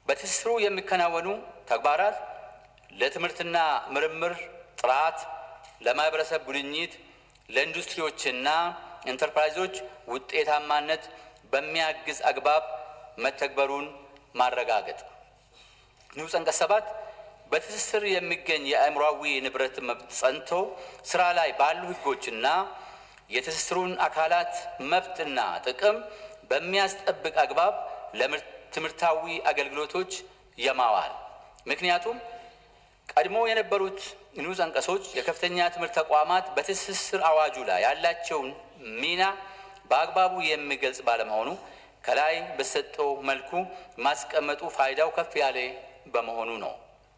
በትስስሩ የሚከናወኑ ተግባራት ለትምህርትና ምርምር ጥራት፣ ለማህበረሰብ ጉድኝት፣ ለኢንዱስትሪዎችና ኢንተርፕራይዞች ውጤታማነት በሚያግዝ አግባብ መተግበሩን ማረጋገጥ። ንዑስ አንቀጽ ሰባት በትስስር የሚገኝ የአእምሯዊ ንብረት መብት ጸንቶ ስራ ላይ ባሉ ሕጎችና የትስስሩን አካላት መብትና ጥቅም በሚያስጠብቅ አግባብ ለትምህርታዊ አገልግሎቶች የማዋል ምክንያቱም ቀድሞ የነበሩት ንዑስ አንቀጾች የከፍተኛ ትምህርት ተቋማት በትስስር አዋጁ ላይ ያላቸውን ሚና በአግባቡ የሚገልጽ ባለመሆኑ ከላይ በሰጠው መልኩ ማስቀመጡ ፋይዳው ከፍ ያለ በመሆኑ ነው።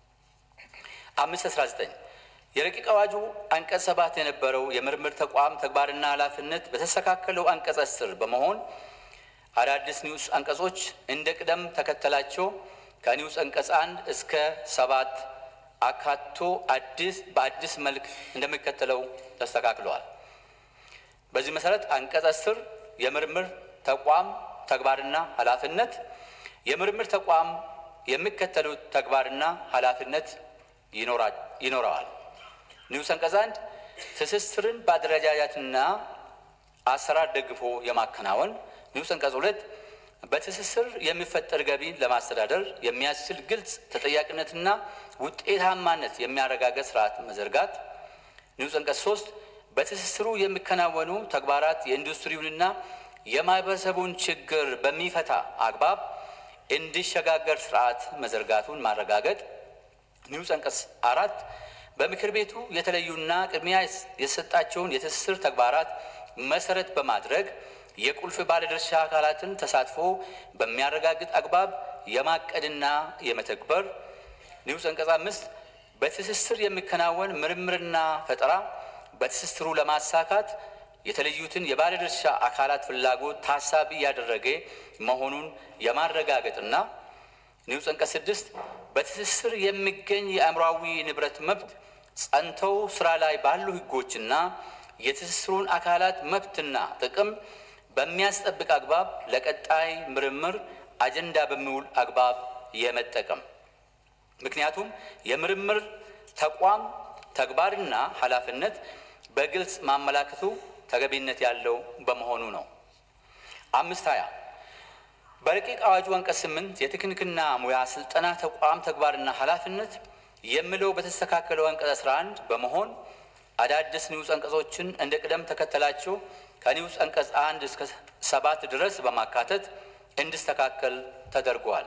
አምስት አስራ ዘጠኝ የረቂቅ አዋጁ አንቀጽ ሰባት የነበረው የምርምር ተቋም ተግባርና ኃላፊነት በተስተካከለው አንቀጽ አስር በመሆን አዳዲስ ንዑስ አንቀጾች እንደ ቅደም ተከተላቸው ከንዑስ አንቀጽ አንድ እስከ ሰባት አካቶ አዲስ በአዲስ መልክ እንደሚከተለው ተስተካክለዋል። በዚህ መሰረት አንቀጽ አስር የምርምር ተቋም ተግባርና ኃላፊነት የምርምር ተቋም የሚከተሉት ተግባርና ኃላፊነት ይኖረዋል። ንዑስ አንቀጽ አንድ ትስስርን በአደረጃጀትና አሰራር ደግፎ የማከናወን። ንዑስ አንቀጽ ሁለት በትስስር የሚፈጠር ገቢን ለማስተዳደር የሚያስችል ግልጽ ተጠያቂነትና ውጤታማነት የሚያረጋገጥ ስርዓት መዘርጋት። ንዑስ አንቀጽ ሶስት በትስስሩ የሚከናወኑ ተግባራት የኢንዱስትሪውንና የማህበረሰቡን ችግር በሚፈታ አግባብ እንዲሸጋገር ስርዓት መዘርጋቱን ማረጋገጥ። ንዑስ አንቀጽ አራት በምክር ቤቱ የተለዩና ቅድሚያ የሰጣቸውን የትስስር ተግባራት መሰረት በማድረግ የቁልፍ ባለድርሻ አካላትን ተሳትፎ በሚያረጋግጥ አግባብ የማቀድና የመተግበር። ንዑስ አንቀጽ አምስት በትስስር የሚከናወን ምርምርና ፈጠራ በትስስሩ ለማሳካት የተለዩትን የባለድርሻ አካላት ፍላጎት ታሳቢ ያደረገ መሆኑን የማረጋገጥና ንዑስ አንቀጽ ስድስት በትስስር የሚገኝ የአእምሯዊ ንብረት መብት ጸንተው ስራ ላይ ባሉ ሕጎችና የትስስሩን አካላት መብትና ጥቅም በሚያስጠብቅ አግባብ ለቀጣይ ምርምር አጀንዳ በሚውል አግባብ የመጠቀም ምክንያቱም የምርምር ተቋም ተግባርና ኃላፊነት በግልጽ ማመላከቱ ተገቢነት ያለው በመሆኑ ነው። አምስት ሀያ በረቂቅ አዋጁ አንቀጽ ስምንት የቴክኒክና ሙያ ስልጠና ተቋም ተግባርና ኃላፊነት የሚለው በተስተካከለው አንቀጽ አስራ አንድ በመሆን አዳዲስ ንዑስ አንቀጾችን እንደ ቅደም ተከተላቸው ከንዑስ አንቀጽ አንድ እስከ ሰባት ድረስ በማካተት እንዲስተካከል ተደርጓል።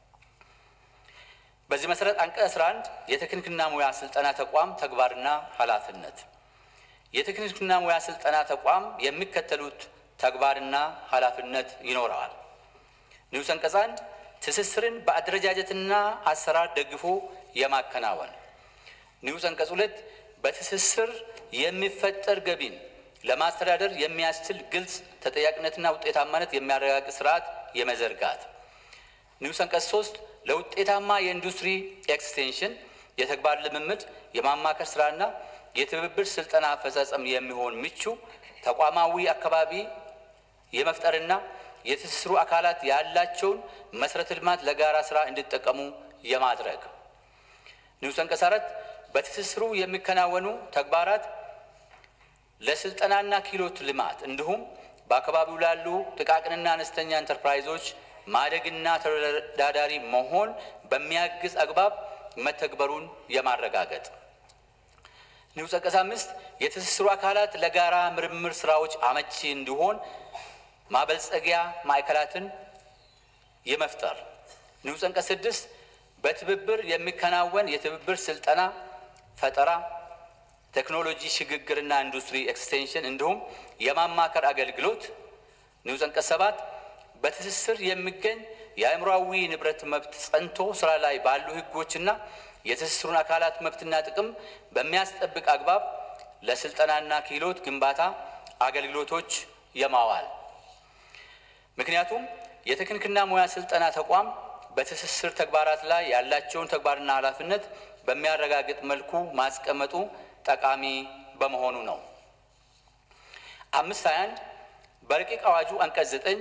በዚህ መሰረት አንቀጽ 11 የቴክኒክና ሙያ ስልጠና ተቋም ተግባርና ኃላፊነት የቴክኒክና ሙያ ስልጠና ተቋም የሚከተሉት ተግባርና ኃላፊነት ይኖረዋል። ንዑስ አንቀጽ አንድ ትስስርን በአደረጃጀትና አሰራር ደግፎ የማከናወን። ንዑስ አንቀጽ ሁለት በትስስር የሚፈጠር ገቢን ለማስተዳደር የሚያስችል ግልጽ ተጠያቂነትና ውጤታማነት የሚያረጋግጥ ስርዓት የመዘርጋት። ንዑስ አንቀጽ ሶስት ለውጤታማ የኢንዱስትሪ ኤክስቴንሽን የተግባር ልምምድ የማማከር ስራና የትብብር ስልጠና አፈጻጸም የሚሆን ምቹ ተቋማዊ አካባቢ የመፍጠርና የትስስሩ አካላት ያላቸውን መሰረተ ልማት ለጋራ ስራ እንዲጠቀሙ የማድረግ። ንዑስ አንቀጽ አራት በትስስሩ የሚከናወኑ ተግባራት ለስልጠናና ክህሎት ልማት እንዲሁም በአካባቢው ላሉ ጥቃቅንና አነስተኛ ኢንተርፕራይዞች ማደግና ተወዳዳሪ መሆን በሚያግዝ አግባብ መተግበሩን የማረጋገጥ። ንዑስ አንቀጽ አምስት የትስስሩ አካላት ለጋራ ምርምር ስራዎች አመቺ እንዲሆን ማበልጸጊያ ማዕከላትን የመፍጠር። ንዑስ አንቀጽ ስድስት በትብብር የሚከናወን የትብብር ስልጠና፣ ፈጠራ፣ ቴክኖሎጂ ሽግግርና ኢንዱስትሪ ኤክስቴንሽን እንዲሁም የማማከር አገልግሎት። ንዑስ አንቀጽ ሰባት በትስስር የሚገኝ የአእምሯዊ ንብረት መብት ጸንቶ ስራ ላይ ባሉ ሕጎችና የትስስሩን አካላት መብትና ጥቅም በሚያስጠብቅ አግባብ ለስልጠናና ክህሎት ግንባታ አገልግሎቶች የማዋል ምክንያቱም የቴክኒክና ሙያ ስልጠና ተቋም በትስስር ተግባራት ላይ ያላቸውን ተግባርና ኃላፊነት በሚያረጋግጥ መልኩ ማስቀመጡ ጠቃሚ በመሆኑ ነው። አምስት ሀያ አንድ በረቂቅ አዋጁ አንቀጽ ዘጠኝ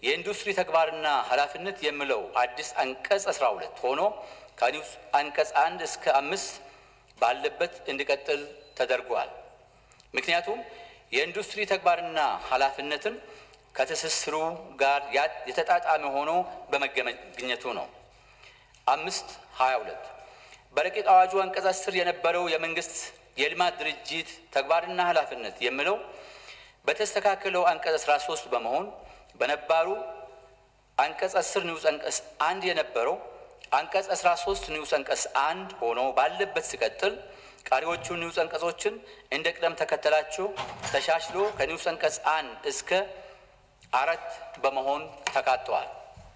የኢንዱስትሪ ተግባርና ኃላፊነት የሚለው አዲስ አንቀጽ 12 ሆኖ ከኒውስ አንቀጽ አንድ እስከ አምስት ባለበት እንዲቀጥል ተደርጓል። ምክንያቱም የኢንዱስትሪ ተግባርና ኃላፊነትን ከትስስሩ ጋር የተጣጣመ ሆኖ በመገኘቱ ነው። አምስት ሀያ ሁለት በረቂቅ አዋጁ አንቀጽ አስር የነበረው የመንግስት የልማት ድርጅት ተግባርና ኃላፊነት የሚለው በተስተካከለው አንቀጽ 13 በመሆን በነባሩ አንቀጽ 10 ንዑስ አንቀጽ አንድ የነበረው አንቀጽ 13 ንዑስ አንቀጽ አንድ ሆኖ ባለበት ሲቀጥል ቀሪዎቹ ንዑስ አንቀጾችን እንደ ቅደም ተከተላቸው ተሻሽሎ ከንዑስ አንቀጽ አንድ እስከ አራት በመሆን ተካተዋል።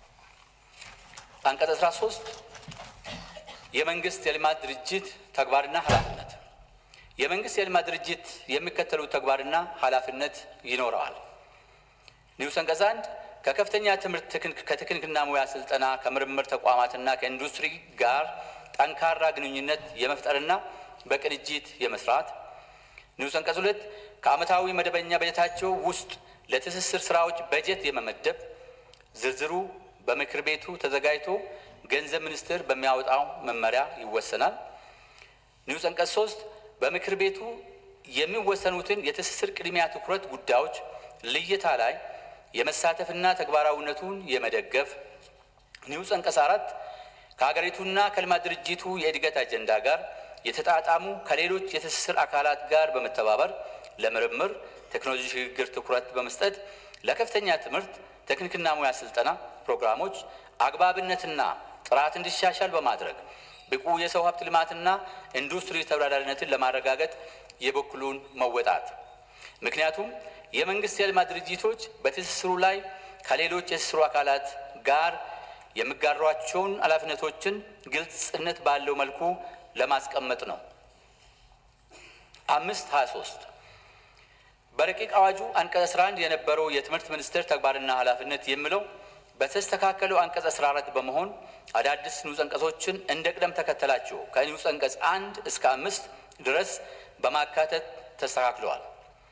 አንቀጽ 13 የመንግስት የልማት ድርጅት ተግባርና ኃላፊነት የመንግስት የልማት ድርጅት የሚከተሉት ተግባርና ኃላፊነት ይኖረዋል። ንዑስ አንቀጽ አንድ ከከፍተኛ ትምህርት ከቴክኒክና ሙያ ስልጠና ከምርምር ተቋማትና ከኢንዱስትሪ ጋር ጠንካራ ግንኙነት የመፍጠርና በቅንጅት የመስራት። ንዑስ አንቀጽ ሁለት ከዓመታዊ መደበኛ በጀታቸው ውስጥ ለትስስር ስራዎች በጀት የመመደብ ዝርዝሩ በምክር ቤቱ ተዘጋጅቶ ገንዘብ ሚኒስቴር በሚያወጣው መመሪያ ይወሰናል። ንዑስ አንቀጽ ሶስት በምክር ቤቱ የሚወሰኑትን የትስስር ቅድሚያ ትኩረት ጉዳዮች ልየታ ላይ የመሳተፍና ተግባራዊነቱን የመደገፍ። ንዑስ አንቀጽ አራት ከሀገሪቱና ከልማት ድርጅቱ የእድገት አጀንዳ ጋር የተጣጣሙ ከሌሎች የትስስር አካላት ጋር በመተባበር ለምርምር ቴክኖሎጂ ሽግግር ትኩረት በመስጠት ለከፍተኛ ትምህርት ቴክኒክና ሙያ ስልጠና ፕሮግራሞች አግባብነትና ጥራት እንዲሻሻል በማድረግ ብቁ የሰው ሀብት ልማትና ኢንዱስትሪ ተወዳዳሪነትን ለማረጋገጥ የበኩሉን መወጣት። ምክንያቱም የመንግስት የልማት ድርጅቶች በትስስሩ ላይ ከሌሎች የትስስሩ አካላት ጋር የሚጋሯቸውን ኃላፊነቶችን ግልጽነት ባለው መልኩ ለማስቀመጥ ነው። አምስት ሀያ ሶስት በረቂቅ አዋጁ አንቀጽ 11 የነበረው የትምህርት ሚኒስቴር ተግባርና ኃላፊነት የሚለው በተስተካከለው አንቀጽ 14 በመሆን አዳዲስ ንዑስ አንቀጾችን እንደ ቅደም ተከተላቸው ከንዑስ አንቀጽ አንድ እስከ አምስት ድረስ በማካተት ተስተካክለዋል።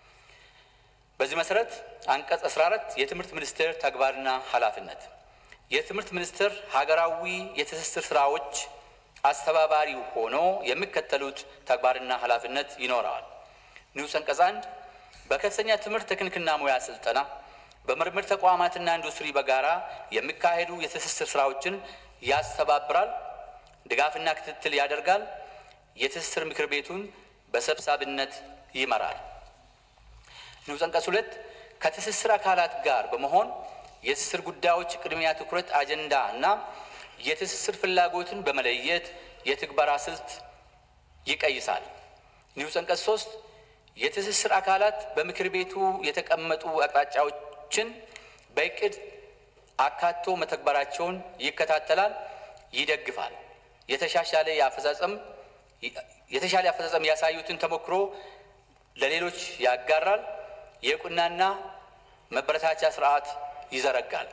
በዚህ መሰረት አንቀጽ 14 የትምህርት ሚኒስቴር ተግባርና ኃላፊነት የትምህርት ሚኒስቴር ሀገራዊ የትስስር ስራዎች አስተባባሪ ሆኖ የሚከተሉት ተግባርና ኃላፊነት ይኖረዋል። ንዑስ አንቀጽ አንድ በከፍተኛ ትምህርት ቴክኒክና ሙያ ስልጠና በምርምር ተቋማትና ኢንዱስትሪ በጋራ የሚካሄዱ የትስስር ስራዎችን ያስተባብራል፣ ድጋፍና ክትትል ያደርጋል፣ የትስስር ምክር ቤቱን በሰብሳቢነት ይመራል። ንዑስ አንቀጽ ሁለት ከትስስር አካላት ጋር በመሆን የትስስር ጉዳዮች ቅድሚያ ትኩረት አጀንዳ እና የትስስር ፍላጎትን በመለየት የትግበራ ስልት ይቀይሳል። ንዑስ አንቀጽ ሶስት የትስስር አካላት በምክር ቤቱ የተቀመጡ አቅጣጫዎችን በእቅድ አካቶ መተግበራቸውን ይከታተላል፣ ይደግፋል። የተሻሻለ የአፈጻጸም የተሻለ አፈጻጸም ያሳዩትን ተሞክሮ ለሌሎች ያጋራል። የእውቅናና መበረታቻ ስርዓት ይዘረጋል።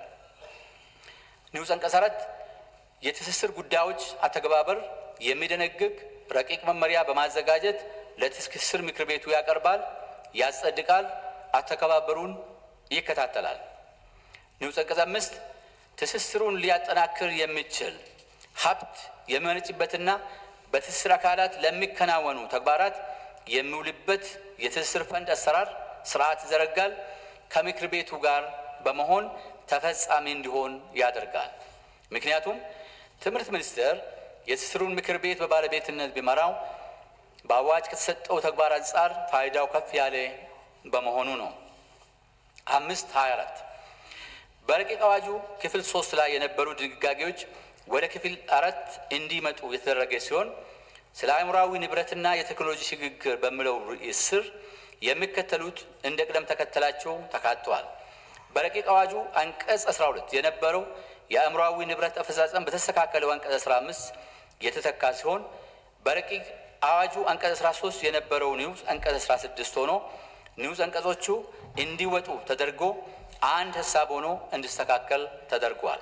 ንዑስ አንቀጽ አራት የትስስር ጉዳዮች አተገባበር የሚደነግግ ረቂቅ መመሪያ በማዘጋጀት ለትስስር ምክር ቤቱ ያቀርባል፣ ያጸድቃል፣ አተገባበሩን ይከታተላል። ንዑስ አንቀጽ አምስት ትስስሩን ሊያጠናክር የሚችል ሀብት የሚመነጭበትና በትስስር አካላት ለሚከናወኑ ተግባራት የሚውልበት የትስስር ፈንድ አሰራር ስርዓት ይዘረጋል። ከምክር ቤቱ ጋር በመሆን ተፈጻሚ እንዲሆን ያደርጋል። ምክንያቱም ትምህርት ሚኒስቴር የትስስሩን ምክር ቤት በባለቤትነት ቢመራው በአዋጅ ከተሰጠው ተግባር አንጻር ፋይዳው ከፍ ያለ በመሆኑ ነው። አምስት ሀያ አራት በረቂቅ አዋጁ ክፍል ሶስት ላይ የነበሩ ድንጋጌዎች ወደ ክፍል አራት እንዲመጡ የተደረገ ሲሆን ስለ አእምሯዊ ንብረትና የቴክኖሎጂ ሽግግር በሚለው ርዕስ ስር የሚከተሉት እንደ ቅደም ተከተላቸው ተካተዋል። በረቂቅ አዋጁ አንቀጽ 12 የነበረው የአእምሯዊ ንብረት አፈጻጸም በተስተካከለው አንቀጽ 15 የተተካ ሲሆን በረቂቅ አዋጁ አንቀጽ 13 የነበረው ንዑስ አንቀጽ 16 ሆኖ ንዑስ አንቀጾቹ እንዲወጡ ተደርጎ አንድ ሀሳብ ሆኖ እንዲስተካከል ተደርጓል።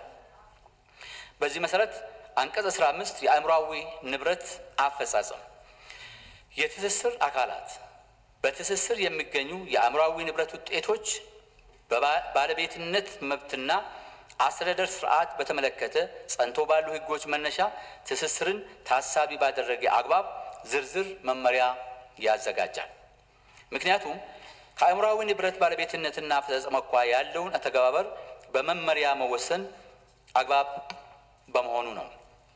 በዚህ መሰረት አንቀጽ 15 የአእምሯዊ ንብረት አፈጻጸም የትስስር አካላት በትስስር የሚገኙ የአእምሯዊ ንብረት ውጤቶች በባለቤትነት መብትና አስተዳደር ስርዓት በተመለከተ ጸንቶ ባሉ ሕጎች መነሻ ትስስርን ታሳቢ ባደረገ አግባብ ዝርዝር መመሪያ ያዘጋጃል። ምክንያቱም ከአእምሯዊ ንብረት ባለቤትነትና አፈጻጸም አኳያ ያለውን አተገባበር በመመሪያ መወሰን አግባብ በመሆኑ ነው።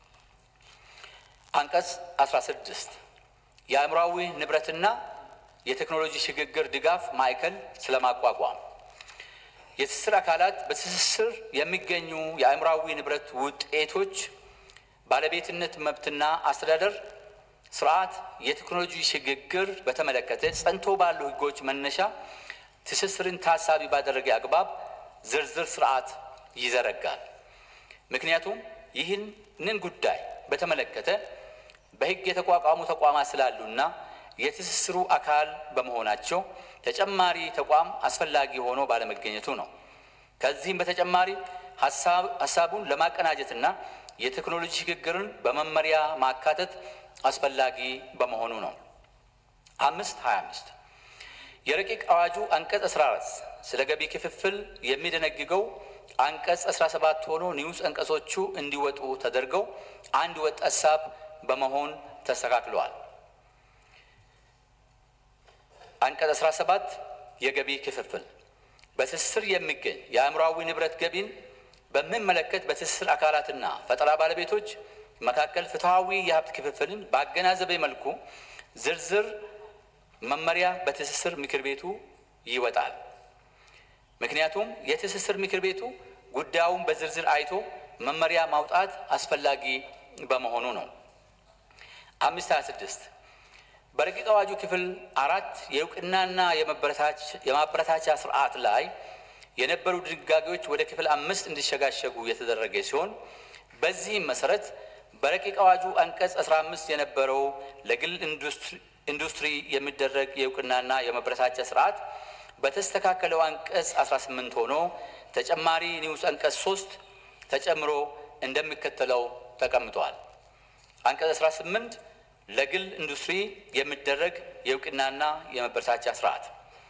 አንቀጽ 16 የአእምሯዊ ንብረትና የቴክኖሎጂ ሽግግር ድጋፍ ማዕከል ስለማቋቋም የትስስር አካላት በትስስር የሚገኙ የአእምሯዊ ንብረት ውጤቶች ባለቤትነት መብትና አስተዳደር ስርዓት የቴክኖሎጂ ሽግግር በተመለከተ ጸንቶ ባሉ ሕጎች መነሻ ትስስርን ታሳቢ ባደረገ አግባብ ዝርዝር ስርዓት ይዘረጋል። ምክንያቱም ይህንን ጉዳይ በተመለከተ በሕግ የተቋቋሙ ተቋማት ስላሉና የትስስሩ አካል በመሆናቸው ተጨማሪ ተቋም አስፈላጊ ሆኖ ባለመገኘቱ ነው። ከዚህም በተጨማሪ ሀሳቡን ለማቀናጀትና የቴክኖሎጂ ሽግግርን በመመሪያ ማካተት አስፈላጊ በመሆኑ ነው። አምስት ሀያ አምስት የረቂቅ አዋጁ አንቀጽ 14 ስለ ገቢ ክፍፍል የሚደነግገው አንቀጽ 17 ሆኖ ንዑስ አንቀጾቹ እንዲወጡ ተደርገው አንድ ወጥ ሀሳብ በመሆን ተስተካክለዋል። አንቀጽ 17 የገቢ ክፍፍል በትስስር የሚገኝ የአእምሯዊ ንብረት ገቢን በሚመለከት በትስስር አካላትና ፈጠራ ባለቤቶች መካከል ፍትሐዊ የሀብት ክፍፍልን ባገናዘበ መልኩ ዝርዝር መመሪያ በትስስር ምክር ቤቱ ይወጣል። ምክንያቱም የትስስር ምክር ቤቱ ጉዳዩን በዝርዝር አይቶ መመሪያ ማውጣት አስፈላጊ በመሆኑ ነው። አምስት ሀያ ስድስት በረቂቅ አዋጁ ክፍል አራት የእውቅናና የማበረታቻ ስርዓት ላይ የነበሩ ድንጋጌዎች ወደ ክፍል አምስት እንዲሸጋሸጉ የተደረገ ሲሆን በዚህም መሰረት በረቂቅ አዋጁ አንቀጽ 15 የነበረው ለግል ኢንዱስትሪ የሚደረግ የእውቅናና የማበረታቻ ስርዓት በተስተካከለው አንቀጽ 18 ሆኖ ተጨማሪ ንዑስ አንቀጽ 3 ተጨምሮ እንደሚከተለው ተቀምጧል። አንቀጽ 18 ለግል ኢንዱስትሪ የሚደረግ የእውቅናና የማበረታቻ ስርዓት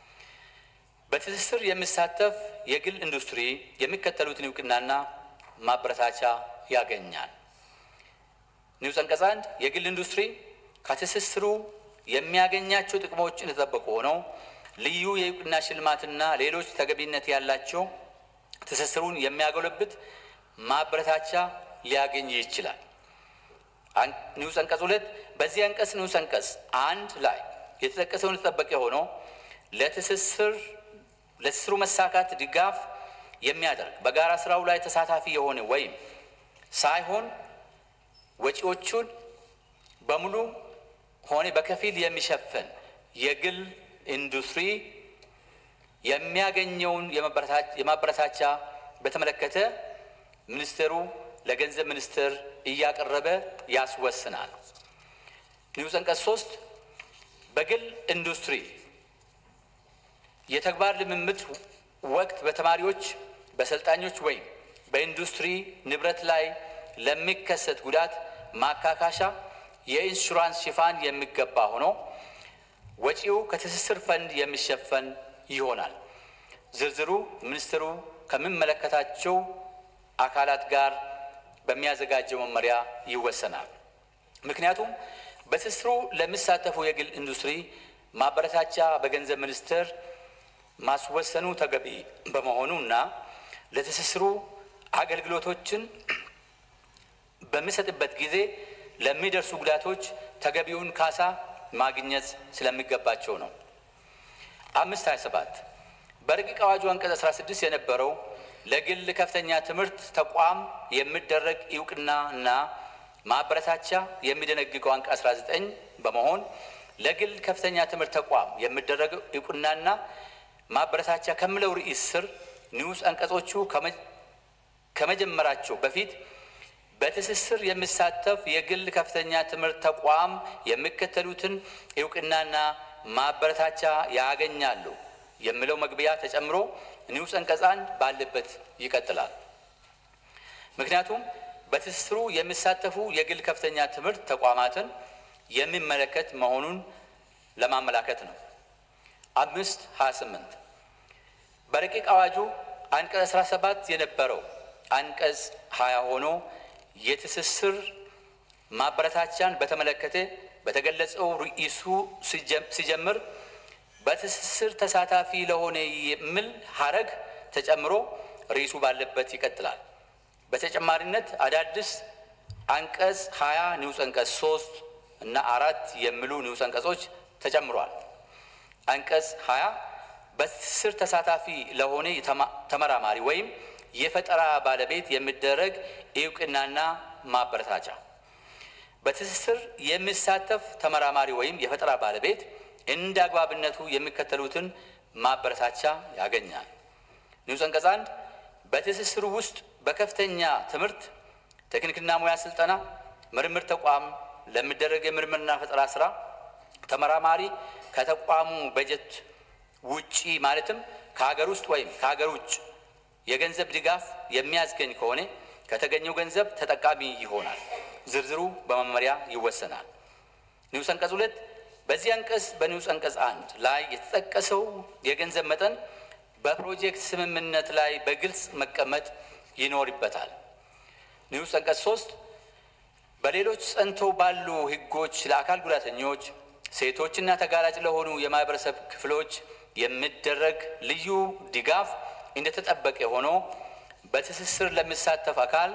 በትስስር የሚሳተፍ የግል ኢንዱስትሪ የሚከተሉትን እውቅናና ማበረታቻ ያገኛል። ንዑስ አንቀጽ አንድ የግል ኢንዱስትሪ ከትስስሩ የሚያገኛቸው ጥቅሞች እንደተጠበቁ ሆነው ልዩ የእውቅና ሽልማትና ሌሎች ተገቢነት ያላቸው ትስስሩን የሚያጎለብት ማበረታቻ ሊያገኝ ይችላል። ንዑስ አንቀጽ ሁለት በዚህ አንቀጽ ንዑስ አንቀጽ አንድ ላይ የተጠቀሰውን የተጠበቀ ሆኖ ለትስስር ለትስስሩ መሳካት ድጋፍ የሚያደርግ በጋራ ስራው ላይ ተሳታፊ የሆነ ወይም ሳይሆን ወጪዎቹን በሙሉ ሆነ በከፊል የሚሸፍን የግል ኢንዱስትሪ የሚያገኘውን የማበረታቻ በተመለከተ ሚኒስቴሩ ለገንዘብ ሚኒስቴር እያቀረበ ያስወስናል። ንዑስ አንቀጽ ሶስት በግል ኢንዱስትሪ የተግባር ልምምድ ወቅት በተማሪዎች በሰልጣኞች ወይም በኢንዱስትሪ ንብረት ላይ ለሚከሰት ጉዳት ማካካሻ የኢንሹራንስ ሽፋን የሚገባ ሆኖ ወጪው ከትስስር ፈንድ የሚሸፈን ይሆናል። ዝርዝሩ ሚኒስትሩ ከሚመለከታቸው አካላት ጋር በሚያዘጋጀው መመሪያ ይወሰናል። ምክንያቱም በትስስሩ ለሚሳተፉ የግል ኢንዱስትሪ ማበረታቻ በገንዘብ ሚኒስቴር ማስወሰኑ ተገቢ በመሆኑና ለትስስሩ አገልግሎቶችን በሚሰጥበት ጊዜ ለሚደርሱ ጉዳቶች ተገቢውን ካሳ ማግኘት ስለሚገባቸው ነው። አምስት ሀያ ሰባት በረቂቅ አዋጁ አንቀጽ 16 የነበረው ለግል ከፍተኛ ትምህርት ተቋም የሚደረግ እውቅና እና ማበረታቻ የሚደነግገው አንቀጽ 19 በመሆን ለግል ከፍተኛ ትምህርት ተቋም የሚደረግ እውቅናና ማበረታቻ ከሚለው ርዕስ ስር ንዑስ አንቀጾቹ ከመጀመራቸው በፊት በትስስር የሚሳተፍ የግል ከፍተኛ ትምህርት ተቋም የሚከተሉትን እውቅናና ማበረታቻ ያገኛሉ የሚለው መግቢያ ተጨምሮ ንዑስ አንቀጽ አንድ ባለበት ይቀጥላል። ምክንያቱም በትስስሩ የሚሳተፉ የግል ከፍተኛ ትምህርት ተቋማትን የሚመለከት መሆኑን ለማመላከት ነው። አምስት ሀያ ስምንት በረቂቅ አዋጁ አንቀጽ 17 የነበረው አንቀጽ 20 ሆኖ የትስስር ማበረታቻን በተመለከተ በተገለጸው ርዕሱ ሲጀምር በትስስር ተሳታፊ ለሆነ የሚል ሀረግ ተጨምሮ ርዕሱ ባለበት ይቀጥላል። በተጨማሪነት አዳዲስ አንቀጽ 20 ንዑስ አንቀጽ 3 እና አራት የሚሉ ንዑስ አንቀጾች ተጨምሯል። አንቀጽ 20 በትስስር ተሳታፊ ለሆነ ተመራማሪ ወይም የፈጠራ ባለቤት የሚደረግ እውቅናና ማበረታቻ በትስስር የሚሳተፍ ተመራማሪ ወይም የፈጠራ ባለቤት እንደ አግባብነቱ የሚከተሉትን ማበረታቻ ያገኛል። ንዑስ አንቀጽ አንድ በትስስሩ ውስጥ በከፍተኛ ትምህርት ቴክኒክና ሙያ ስልጠና ምርምር ተቋም ለሚደረግ የምርምርና ፈጠራ ስራ ተመራማሪ ከተቋሙ በጀት ውጪ ማለትም ከሀገር ውስጥ ወይም ከሀገር ውጭ የገንዘብ ድጋፍ የሚያስገኝ ከሆነ ከተገኘው ገንዘብ ተጠቃሚ ይሆናል። ዝርዝሩ በመመሪያ ይወሰናል። ንዑስ አንቀጽ ሁለት በዚህ አንቀጽ በንዑስ አንቀጽ አንድ ላይ የተጠቀሰው የገንዘብ መጠን በፕሮጀክት ስምምነት ላይ በግልጽ መቀመጥ ይኖርበታል። ንዑስ አንቀጽ ሶስት በሌሎች ጸንተው ባሉ ሕጎች ለአካል ጉዳተኞች፣ ሴቶችና ተጋላጭ ለሆኑ የማህበረሰብ ክፍሎች የሚደረግ ልዩ ድጋፍ እንደተጠበቀ ሆኖ በትስስር ለሚሳተፍ አካል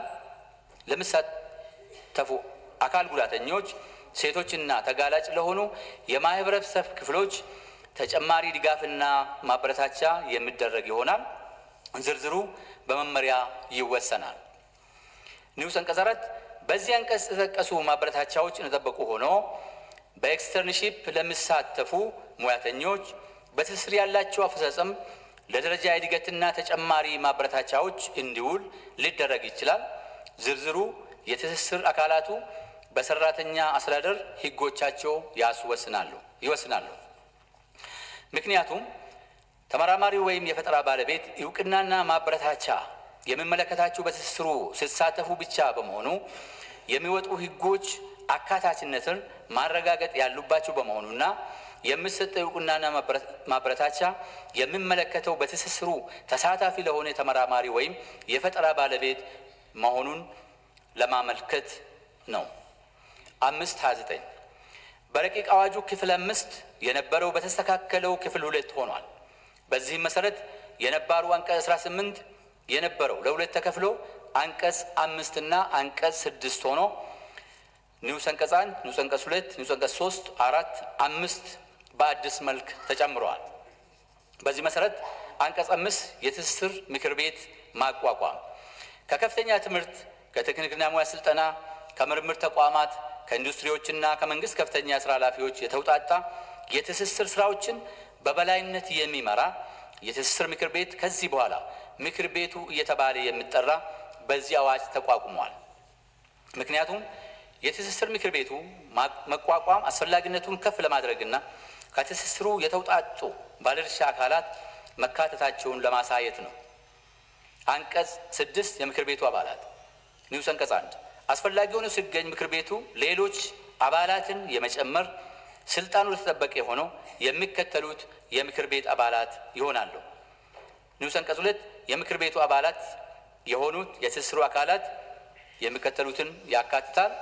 ለሚሳተፉ አካል ጉዳተኞች፣ ሴቶችና ተጋላጭ ለሆኑ የማህበረሰብ ክፍሎች ተጨማሪ ድጋፍና ማበረታቻ የሚደረግ ይሆናል። ዝርዝሩ በመመሪያ ይወሰናል። ንዑስ አንቀጽ አራት በዚህ አንቀጽ የተጠቀሱ ማበረታቻዎች እንደጠበቁ ሆኖ በኤክስተርንሺፕ ለሚሳተፉ ሙያተኞች በትስስር ያላቸው አፈጻጸም ለደረጃ እድገትና ተጨማሪ ማበረታቻዎች እንዲውል ሊደረግ ይችላል። ዝርዝሩ የትስስር አካላቱ በሰራተኛ አስተዳደር ሕጎቻቸው ያስወስናሉ ይወስናሉ። ምክንያቱም ተመራማሪው ወይም የፈጠራ ባለቤት እውቅናና ማበረታቻ የሚመለከታቸው በትስስሩ ሲሳተፉ ብቻ በመሆኑ የሚወጡ ሕጎች አካታችነትን ማረጋገጥ ያሉባቸው በመሆኑና የሚሰጠው እውቅናና ማበረታቻ የሚመለከተው በትስስሩ ተሳታፊ ለሆነ ተመራማሪ ወይም የፈጠራ ባለቤት መሆኑን ለማመልከት ነው። አምስት ሀያ ዘጠኝ በረቂቅ አዋጁ ክፍል አምስት የነበረው በተስተካከለው ክፍል ሁለት ሆኗል። በዚህም መሰረት የነባሩ አንቀጽ 18 የነበረው ለሁለት ተከፍሎ አንቀጽ አምስት እና አንቀጽ ስድስት ሆኖ ንዑስ አንቀጽ አንድ፣ ንዑስ አንቀጽ ሁለት፣ ንዑስ አንቀጽ ሶስት፣ አራት፣ አምስት በአዲስ መልክ ተጨምረዋል። በዚህ መሰረት አንቀጽ አምስት የትስስር ምክር ቤት ማቋቋም ከከፍተኛ ትምህርት ከቴክኒክና ሙያ ስልጠና ከምርምር ተቋማት ከኢንዱስትሪዎችና ከመንግስት ከፍተኛ ስራ ኃላፊዎች የተውጣጣ የትስስር ስራዎችን በበላይነት የሚመራ የትስስር ምክር ቤት ከዚህ በኋላ ምክር ቤቱ እየተባለ የሚጠራ በዚህ አዋጅ ተቋቁሟል። ምክንያቱም የትስስር ምክር ቤቱ መቋቋም አስፈላጊነቱን ከፍ ለማድረግና ከትስስሩ የተውጣጡ ባለድርሻ አካላት መካተታቸውን ለማሳየት ነው። አንቀጽ ስድስት የምክር ቤቱ አባላት ንዑስ አንቀጽ አንድ አስፈላጊ ሆኖ ሲገኝ ምክር ቤቱ ሌሎች አባላትን የመጨመር ስልጣኑ የተጠበቀ ሆነው የሚከተሉት የምክር ቤት አባላት ይሆናሉ። ንዑስ አንቀጽ ሁለት የምክር ቤቱ አባላት የሆኑት የትስስሩ አካላት የሚከተሉትን ያካትታል።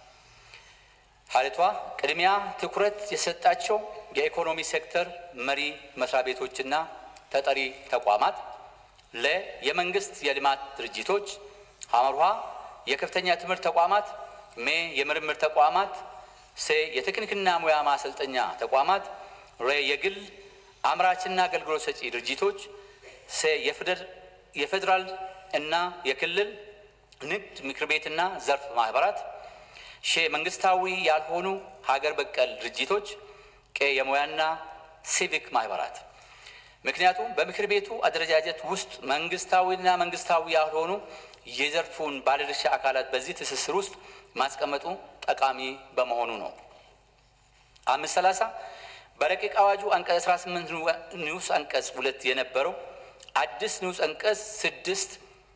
ሀለቷ ቅድሚያ ትኩረት የሰጣቸው የኢኮኖሚ ሴክተር መሪ መስሪያ ቤቶችና ተጠሪ ተቋማት፣ ለ የመንግስት የልማት ድርጅቶች፣ ሐመርሃ የከፍተኛ ትምህርት ተቋማት፣ ሜ የምርምር ተቋማት፣ ሴ የቴክኒክና ሙያ ማሰልጠኛ ተቋማት፣ ሬ የግል አምራችና አገልግሎት ሰጪ ድርጅቶች፣ ሴ የፌዴራል እና የክልል ንግድ ምክር ቤትና ዘርፍ ማህበራት፣ ሼ መንግስታዊ ያልሆኑ ሀገር በቀል ድርጅቶች፣ ቀ የሙያና ሲቪክ ማህበራት። ምክንያቱም በምክር ቤቱ አደረጃጀት ውስጥ መንግስታዊና መንግስታዊ ያልሆኑ የዘርፉን ባለድርሻ አካላት በዚህ ትስስር ውስጥ ማስቀመጡ ጠቃሚ በመሆኑ ነው። አምስት ሰላሳ በረቂቅ አዋጁ አንቀጽ 18 ንዑስ አንቀጽ ሁለት የነበረው አዲስ ንዑስ አንቀጽ ስድስት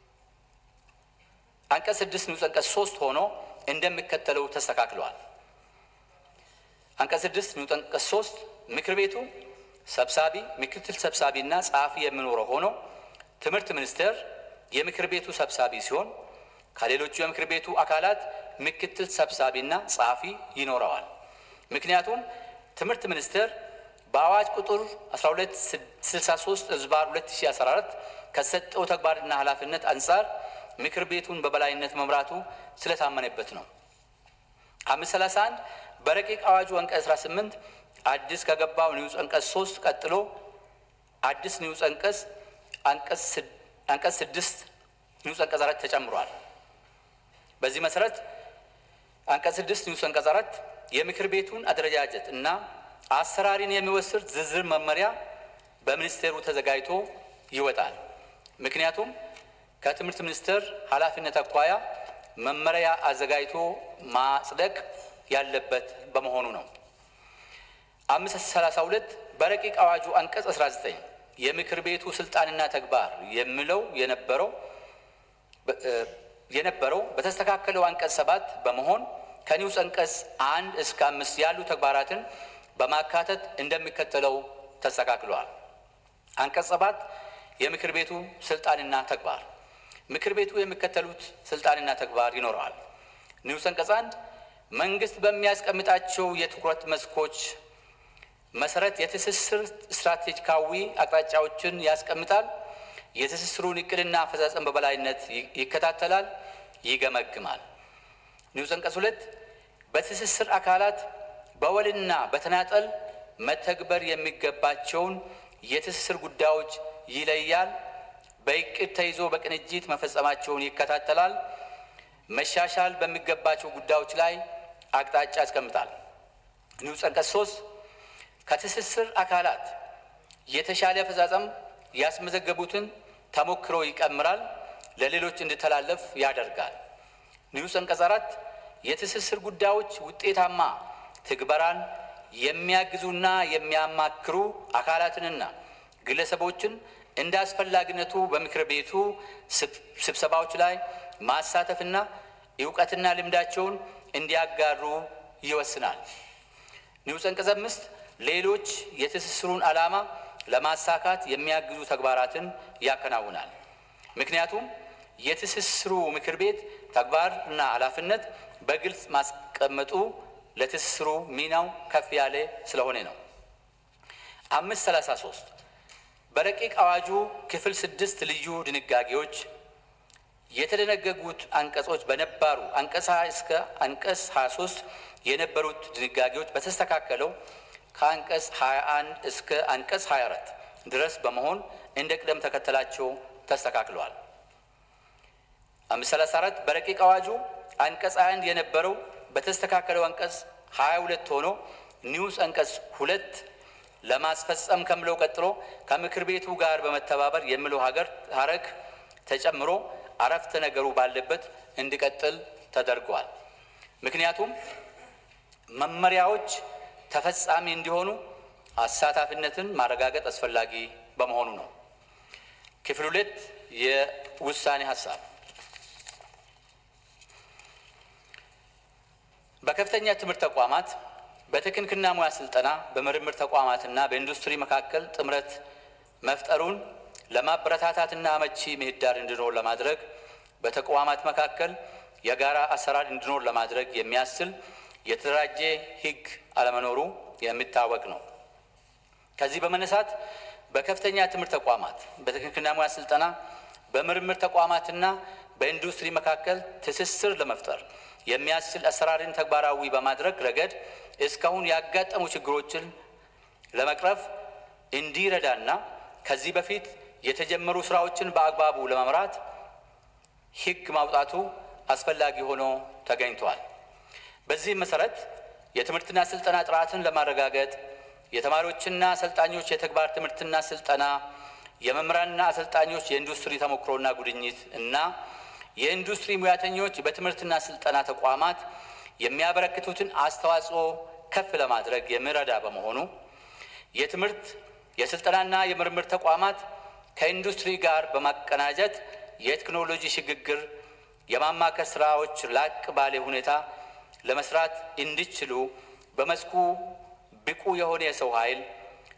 አንቀጽ ስድስት ንዑስ አንቀጽ ሶስት ሆኖ እንደሚከተለው ተስተካክለዋል። አንቀጽ ስድስት ንዑስ አንቀጽ ሶስት ምክር ቤቱ ሰብሳቢ፣ ምክትል ሰብሳቢና ጸሐፊ የሚኖረው ሆኖ ትምህርት ሚኒስቴር የምክር ቤቱ ሰብሳቢ ሲሆን ከሌሎቹ የምክር ቤቱ አካላት ምክትል ሰብሳቢና ጸሐፊ ይኖረዋል። ምክንያቱም ትምህርት ሚኒስቴር በአዋጅ ቁጥር 1263 ዝባር 2014 ከሰጠው ተግባርና ኃላፊነት አንጻር ምክር ቤቱን በበላይነት መምራቱ ስለታመነበት ነው። አምስት ሰላሳ አንድ በረቂቅ አዋጁ አንቀጽ 18 አዲስ ከገባው ንዑስ አንቀጽ 3 ቀጥሎ አዲስ ንዑስ አንቀጽ አንቀጽ 6 ንዑስ አንቀጽ 4 ተጨምሯል። በዚህ መሰረት አንቀጽ 6 ንዑስ አንቀጽ 4 የምክር ቤቱን አደረጃጀት እና አሰራሪን የሚወስድ ዝርዝር መመሪያ በሚኒስቴሩ ተዘጋጅቶ ይወጣል። ምክንያቱም ከትምህርት ሚኒስቴር ኃላፊነት አኳያ መመሪያ አዘጋጅቶ ማጽደቅ ያለበት በመሆኑ ነው። አምስት ሰላሳ ሁለት በረቂቅ አዋጁ አንቀጽ 19 የምክር ቤቱ ስልጣንና ተግባር የሚለው የነበረው የነበረው በተስተካከለው አንቀጽ ሰባት በመሆን ከኒውስ አንቀጽ አንድ እስከ አምስት ያሉ ተግባራትን በማካተት እንደሚከተለው ተስተካክለዋል። አንቀጽ ሰባት የምክር ቤቱ ስልጣንና ተግባር ምክር ቤቱ የሚከተሉት ስልጣንና ተግባር ይኖረዋል። ንዑስ አንቀጽ አንድ መንግስት በሚያስቀምጣቸው የትኩረት መስኮች መሰረት የትስስር ስትራቴጂካዊ አቅጣጫዎችን ያስቀምጣል። የትስስሩን እቅድና አፈጻጸም በበላይነት ይከታተላል፣ ይገመግማል። ንዑስ አንቀጽ ሁለት በትስስር አካላት በወልና በተናጠል መተግበር የሚገባቸውን የትስስር ጉዳዮች ይለያል። በእቅድ ተይዞ በቅንጅት መፈጸማቸውን ይከታተላል። መሻሻል በሚገባቸው ጉዳዮች ላይ አቅጣጫ ያስቀምጣል። ንዑስ አንቀጽ ሶስት ከትስስር አካላት የተሻለ አፈጻጸም ያስመዘገቡትን ተሞክሮ ይቀምራል፣ ለሌሎች እንዲተላለፍ ያደርጋል። ንዑስ አንቀጽ አራት የትስስር ጉዳዮች ውጤታማ ትግበራን የሚያግዙና የሚያማክሩ አካላትንና ግለሰቦችን እንደ አስፈላጊነቱ በምክር ቤቱ ስብሰባዎች ላይ ማሳተፍና እውቀትና ልምዳቸውን እንዲያጋሩ ይወስናል። ንዑስ አንቀጽ አምስት ሌሎች የትስስሩን ዓላማ ለማሳካት የሚያግዙ ተግባራትን ያከናውናል። ምክንያቱም የትስስሩ ምክር ቤት ተግባርና ኃላፊነት በግልጽ ማስቀመጡ ለትስስሩ ሚናው ከፍ ያለ ስለሆነ ነው። አምስት ሰላሳ ሶስት በረቂቅ አዋጁ ክፍል ስድስት ልዩ ድንጋጌዎች የተደነገጉት አንቀጾች በነባሩ አንቀጽ 20 እስከ አንቀጽ 23 የነበሩት ድንጋጌዎች በተስተካከለው ከአንቀጽ 21 እስከ አንቀጽ 24 ድረስ በመሆን እንደ ቅደም ተከተላቸው ተስተካክለዋል። 534 በረቂቅ አዋጁ አንቀጽ 21 የነበረው በተስተካከለው አንቀጽ 22 ሆኖ ኒውስ አንቀጽ ሁለት ለማስፈጸም ከምለው ቀጥሎ ከምክር ቤቱ ጋር በመተባበር የሚለው ሀገር ሀረግ ተጨምሮ አረፍተ ነገሩ ባለበት እንዲቀጥል ተደርጓል። ምክንያቱም መመሪያዎች ተፈጻሚ እንዲሆኑ አሳታፊነትን ማረጋገጥ አስፈላጊ በመሆኑ ነው። ክፍል ሁለት የውሳኔ ሀሳብ በከፍተኛ ትምህርት ተቋማት በቴክኒክና ሙያ ስልጠና በምርምር ተቋማትና በኢንዱስትሪ መካከል ጥምረት መፍጠሩን ለማበረታታትና አመቺ ምህዳር እንዲኖር ለማድረግ በተቋማት መካከል የጋራ አሰራር እንዲኖር ለማድረግ የሚያስችል የተደራጀ ሕግ አለመኖሩ የሚታወቅ ነው። ከዚህ በመነሳት በከፍተኛ ትምህርት ተቋማት በቴክኒክና ሙያ ስልጠና በምርምር ተቋማትና በኢንዱስትሪ መካከል ትስስር ለመፍጠር የሚያስችል አሰራርን ተግባራዊ በማድረግ ረገድ እስካሁን ያጋጠሙ ችግሮችን ለመቅረፍ እንዲረዳና ከዚህ በፊት የተጀመሩ ስራዎችን በአግባቡ ለመምራት ሕግ ማውጣቱ አስፈላጊ ሆኖ ተገኝቷል። በዚህም መሰረት የትምህርትና ስልጠና ጥራትን ለማረጋገጥ የተማሪዎችና አሰልጣኞች የተግባር ትምህርትና ስልጠና፣ የመምህራንና አሰልጣኞች የኢንዱስትሪ ተሞክሮና ጉድኝት እና የኢንዱስትሪ ሙያተኞች በትምህርትና ስልጠና ተቋማት የሚያበረክቱትን አስተዋጽኦ ከፍ ለማድረግ የሚረዳ በመሆኑ የትምህርት የስልጠናና የምርምር ተቋማት ከኢንዱስትሪ ጋር በማቀናጀት የቴክኖሎጂ ሽግግር የማማከር ስራዎች ላቅ ባለ ሁኔታ ለመስራት እንዲችሉ በመስኩ ብቁ የሆነ የሰው ኃይል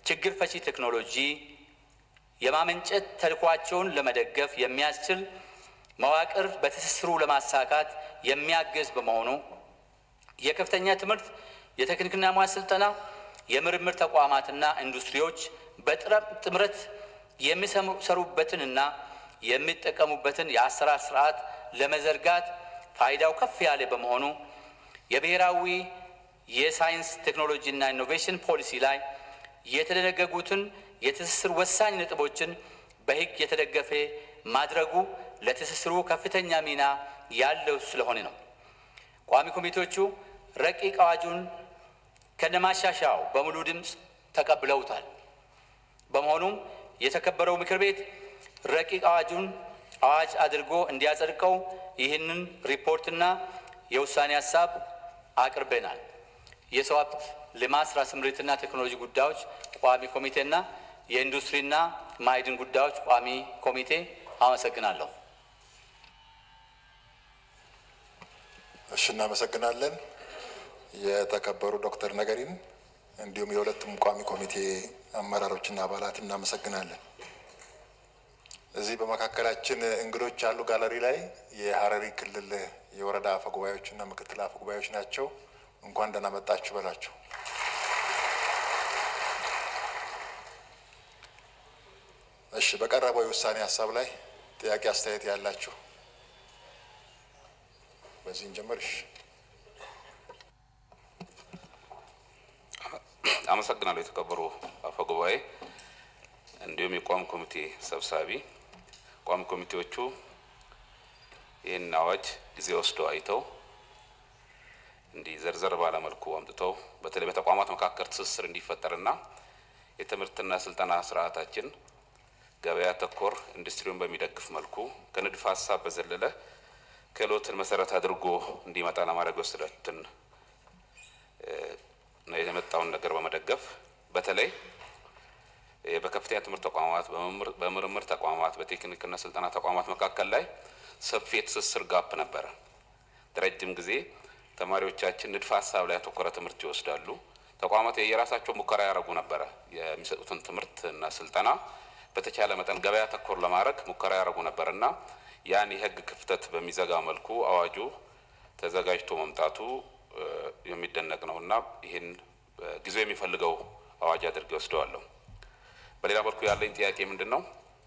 ችግር ፈቺ ቴክኖሎጂ የማመንጨት ተልዕኳቸውን ለመደገፍ የሚያስችል መዋቅር በትስስሩ ለማሳካት የሚያግዝ በመሆኑ የከፍተኛ ትምህርት የቴክኒክና ሙያ ስልጠና የምርምር ተቋማትና ኢንዱስትሪዎች በጥምረት የሚሰሩበትንና የሚጠቀሙበትን የአሰራር ስርዓት ለመዘርጋት ፋይዳው ከፍ ያለ በመሆኑ የብሔራዊ የሳይንስ ቴክኖሎጂና ኢኖቬሽን ፖሊሲ ላይ የተደነገጉትን የትስስር ወሳኝ ነጥቦችን በሕግ የተደገፈ ማድረጉ ለትስስሩ ከፍተኛ ሚና ያለው ስለሆነ ነው። ቋሚ ኮሚቴዎቹ ረቂቅ አዋጁን ከነማሻሻያው በሙሉ ድምፅ ተቀብለውታል። በመሆኑም የተከበረው ምክር ቤት ረቂቅ አዋጁን አዋጅ አድርጎ እንዲያጸድቀው ይህንን ሪፖርትና የውሳኔ ሀሳብ አቅርበናል። የሰው ሀብት ልማት ስራ ስምሪትና ቴክኖሎጂ ጉዳዮች ቋሚ ኮሚቴና የኢንዱስትሪና ማዕድን ጉዳዮች ቋሚ ኮሚቴ አመሰግናለሁ። እሺ፣ እናመሰግናለን። የተከበሩ ዶክተር ነገሪን እንዲሁም የሁለቱም ቋሚ ኮሚቴ አመራሮችና አባላት እናመሰግናለን። እዚህ በመካከላችን እንግዶች ያሉ ጋለሪ ላይ የሀረሪ ክልል የወረዳ አፈጉባኤዎችና ምክትል አፈጉባኤዎች ናቸው። እንኳን ደህና መጣችሁ በላቸው። እሺ፣ በቀረበው የውሳኔ ሀሳብ ላይ ጥያቄ አስተያየት ያላችሁ በዚህ እንጀምር። እሺ። አመሰግናለሁ የተከበሩ አፈ ጉባኤ፣ እንዲሁም የቋሚ ኮሚቴ ሰብሳቢ። ቋሚ ኮሚቴዎቹ ይህን አዋጅ ጊዜ ወስደው አይተው እንዲህ ዘርዘር ባለመልኩ አምጥተው በተለይ በተቋማት መካከል ትስስር እንዲፈጠርና የትምህርትና ስልጠና ስርዓታችን ገበያ ተኮር ኢንዱስትሪውን በሚደግፍ መልኩ ከንድፈ ሀሳብ በዘለለ ክህሎትን መሰረት አድርጎ እንዲመጣ ለማድረግ የወሰዳትን የመጣውን ነገር በመደገፍ በተለይ በከፍተኛ ትምህርት ተቋማት፣ በምርምር ተቋማት፣ በቴክኒክና ስልጠና ተቋማት መካከል ላይ ሰፊ የትስስር ጋፕ ነበረ። ለረጅም ጊዜ ተማሪዎቻችን ንድፈ ሀሳብ ላይ ያተኮረ ትምህርት ይወስዳሉ። ተቋማት የራሳቸው ሙከራ ያደረጉ ነበረ። የሚሰጡትን ትምህርት እና ስልጠና በተቻለ መጠን ገበያ ተኮር ለማድረግ ሙከራ ያደረጉ ነበር እና ያን የህግ ክፍተት በሚዘጋ መልኩ አዋጁ ተዘጋጅቶ መምጣቱ የሚደነቅ ነው እና ይህን ጊዜው የሚፈልገው አዋጅ አድርጌ ወስደዋለሁ። በሌላ መልኩ ያለኝ ጥያቄ ምንድን ነው?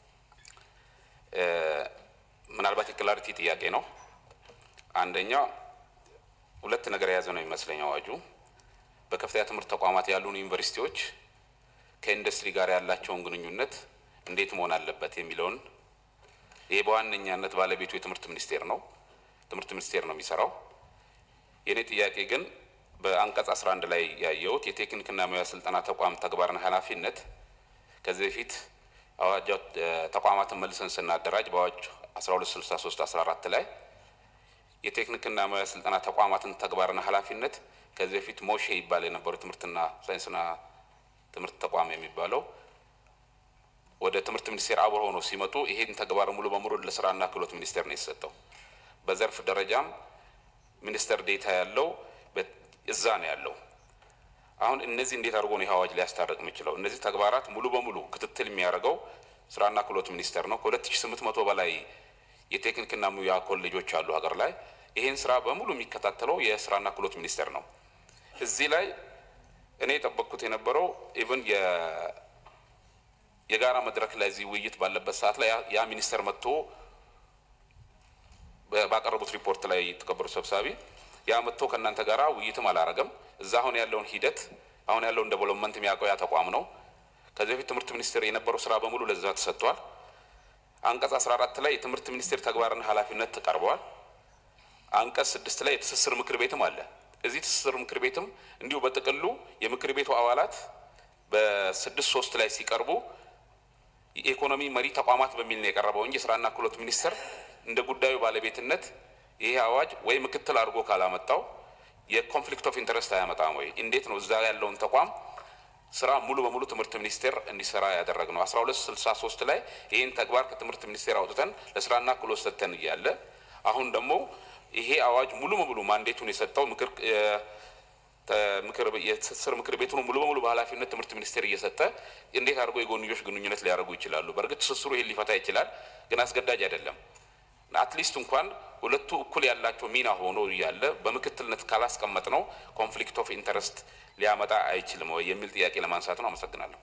ምናልባት የክላሪቲ ጥያቄ ነው። አንደኛ ሁለት ነገር የያዘ ነው የሚመስለኝ አዋጁ በከፍተኛ ትምህርት ተቋማት ያሉን ዩኒቨርሲቲዎች ከኢንዱስትሪ ጋር ያላቸውን ግንኙነት እንዴት መሆን አለበት የሚለውን ይህ በዋነኛነት ባለቤቱ የትምህርት ሚኒስቴር ነው። ትምህርት ሚኒስቴር ነው የሚሰራው። የእኔ ጥያቄ ግን በአንቀጽ 11 ላይ ያየሁት የቴክኒክና ሙያ ስልጠና ተቋም ተግባርና ኃላፊነት ከዚህ በፊት አዋጅ ተቋማትን መልሰን ስናደራጅ በአዋጅ 1263 14 ላይ የቴክኒክና ሙያ ስልጠና ተቋማትን ተግባርና ኃላፊነት ከዚህ በፊት ሞሼ ይባል የነበረው ትምህርትና ሳይንስና ትምህርት ተቋም የሚባለው ወደ ትምህርት ሚኒስቴር አብሮ ሆኖ ሲመጡ ይሄን ተግባር ሙሉ በሙሉ ለስራና ክህሎት ሚኒስቴር ነው የተሰጠው። በዘርፍ ደረጃም ሚኒስተር ዴታ ያለው እዛ ነው ያለው። አሁን እነዚህ እንዴት አድርጎ ነው ይህ አዋጅ ሊያስታርቅ የሚችለው? እነዚህ ተግባራት ሙሉ በሙሉ ክትትል የሚያደርገው ስራና ክህሎት ሚኒስቴር ነው። ከሁለት ሺ ስምንት መቶ በላይ የቴክኒክና ሙያ ኮሌጆች አሉ ሀገር ላይ። ይህን ስራ በሙሉ የሚከታተለው የስራና ክህሎት ሚኒስቴር ነው። እዚህ ላይ እኔ የጠበቅኩት የነበረው ኢቭን የጋራ መድረክ ላይ እዚህ ውይይት ባለበት ሰዓት ላይ ያ ሚኒስቴር መጥቶ ባቀረቡት ሪፖርት ላይ የተከበሩ ሰብሳቢ ያ መጥቶ ከእናንተ ጋር ውይይትም አላረገም። እዛ አሁን ያለውን ሂደት አሁን ያለውን ዴቨሎፕመንት የሚያውቀው ያ ተቋም ነው። ከዚህ በፊት ትምህርት ሚኒስቴር የነበረው ስራ በሙሉ ለዛ ተሰጥቷል። አንቀጽ 14 ላይ የትምህርት ሚኒስቴር ተግባርና ኃላፊነት ተቀርበዋል። አንቀጽ ስድስት ላይ የትስስር ምክር ቤትም አለ። እዚህ ትስስር ምክር ቤትም እንዲሁ በጥቅሉ የምክር ቤቱ አባላት በስድስት ሶስት ላይ ሲቀርቡ የኢኮኖሚ መሪ ተቋማት በሚል ነው የቀረበው እንጂ ስራና ክህሎት ሚኒስቴር እንደ ጉዳዩ ባለቤትነት ይሄ አዋጅ ወይ ምክትል አድርጎ ካላመጣው የኮንፍሊክት ኦፍ ኢንተረስት አያመጣም ወይ? እንዴት ነው እዛ ያለውን ተቋም ስራ ሙሉ በሙሉ ትምህርት ሚኒስቴር እንዲሰራ ያደረግ ነው? አስራ ሁለት ስልሳ ሶስት ላይ ይህን ተግባር ከትምህርት ሚኒስቴር አውጥተን ለስራና ክህሎት ሰጥተን እያለ አሁን ደግሞ ይሄ አዋጅ ሙሉ በሙሉ ማንዴቱን የሰጠው ምክር የትስስር ምክር ቤቱን ሙሉ በሙሉ በኃላፊነት ትምህርት ሚኒስቴር እየሰጠ እንዴት አድርጎ የጎንዮሽ ግንኙነት ሊያደርጉ ይችላሉ? በእርግጥ ትስስሩ ይሄን ሊፈታ ይችላል፣ ግን አስገዳጅ አይደለም። አትሊስት እንኳን ሁለቱ እኩል ያላቸው ሚና ሆኖ እያለ በምክትልነት ካላስቀመጥ ነው ኮንፍሊክት ኦፍ ኢንተረስት ሊያመጣ አይችልም ወይ የሚል ጥያቄ ለማንሳት ነው። አመሰግናለሁ።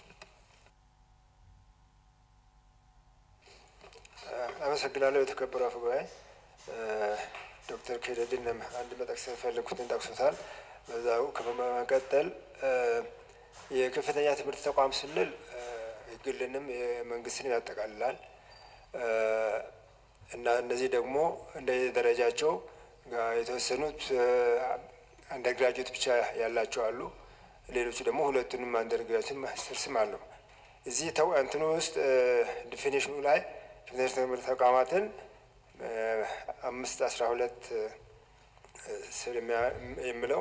አመሰግናለሁ። የተከበረው አፈ ጉባኤ ዶክተር ኬደድን አንድ መጠቅስ የፈለግኩትን ጠቅሶታል። በዛው ከመቀጠል የከፍተኛ ትምህርት ተቋም ስንል የግልንም የመንግስትንም ያጠቃልላል እና እነዚህ ደግሞ እንደ ደረጃቸው የተወሰኑት አንደር ግራጁዌት ብቻ ያላቸው አሉ። ሌሎቹ ደግሞ ሁለቱንም አንደር ግራጁዌት ማስተር ስም አለው። እዚህ ተው እንትኑ ውስጥ ዲፊኒሽኑ ላይ ከፍተኛ ትምህርት ተቋማትን አምስት አስራ ሁለት ስር የሚለው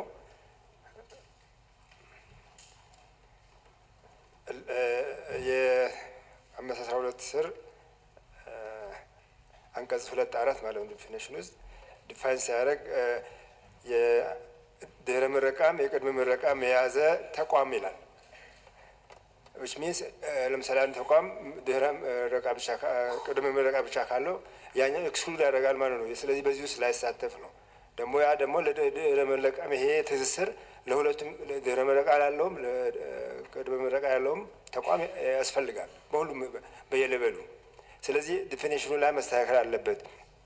የአምስት አስራ ሁለት ስር አንቀጽ ሁለት አራት ማለት ነው። ዲፊኒሽን ውስጥ ዲፋይን ሲያደርግ የድህረ ምረቃም የቅድመ ምረቃም የያዘ ተቋም ይላል። ዊች ሚንስ ለምሳሌ አንድ ተቋም ድህረ ምረቃ ብቻ ቅድመ ምረቃ ብቻ ካለው ያኛው ኤክስክሉድ ያደርጋል ማለት ነው። ስለዚህ በዚህ ውስጥ ላይሳተፍ ነው። ደግሞ ያ ደግሞ ለድህረ ምረቃም ይሄ ትስስር ለሁለቱም ድህረ ምረቃ ላለውም ቅድመ ምረቃ ያለውም ተቋም ያስፈልጋል በሁሉም በየሌበሉ ስለዚህ ዲፊኒሽኑ ላይ መስተካከል አለበት።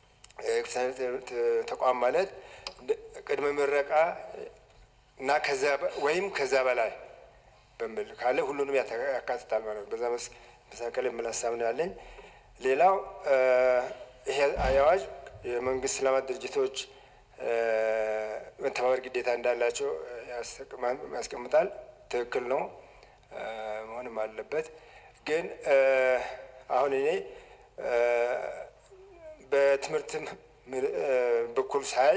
ተቋም ማለት ቅድመ ምረቃ እና ከዛ ወይም ከዛ በላይ በሚል ካለ ሁሉንም ያካትታል ማለት ነው። በዛ መስተካከል የሚል ሀሳብ ነው ያለኝ። ሌላው ይሄ አዋጅ የመንግስት ልማት ድርጅቶች መተባበር ግዴታ እንዳላቸው ያስቀምጣል። ትክክል ነው፣ መሆንም አለበት። ግን አሁን እኔ በትምህርትም በኩል ሳይ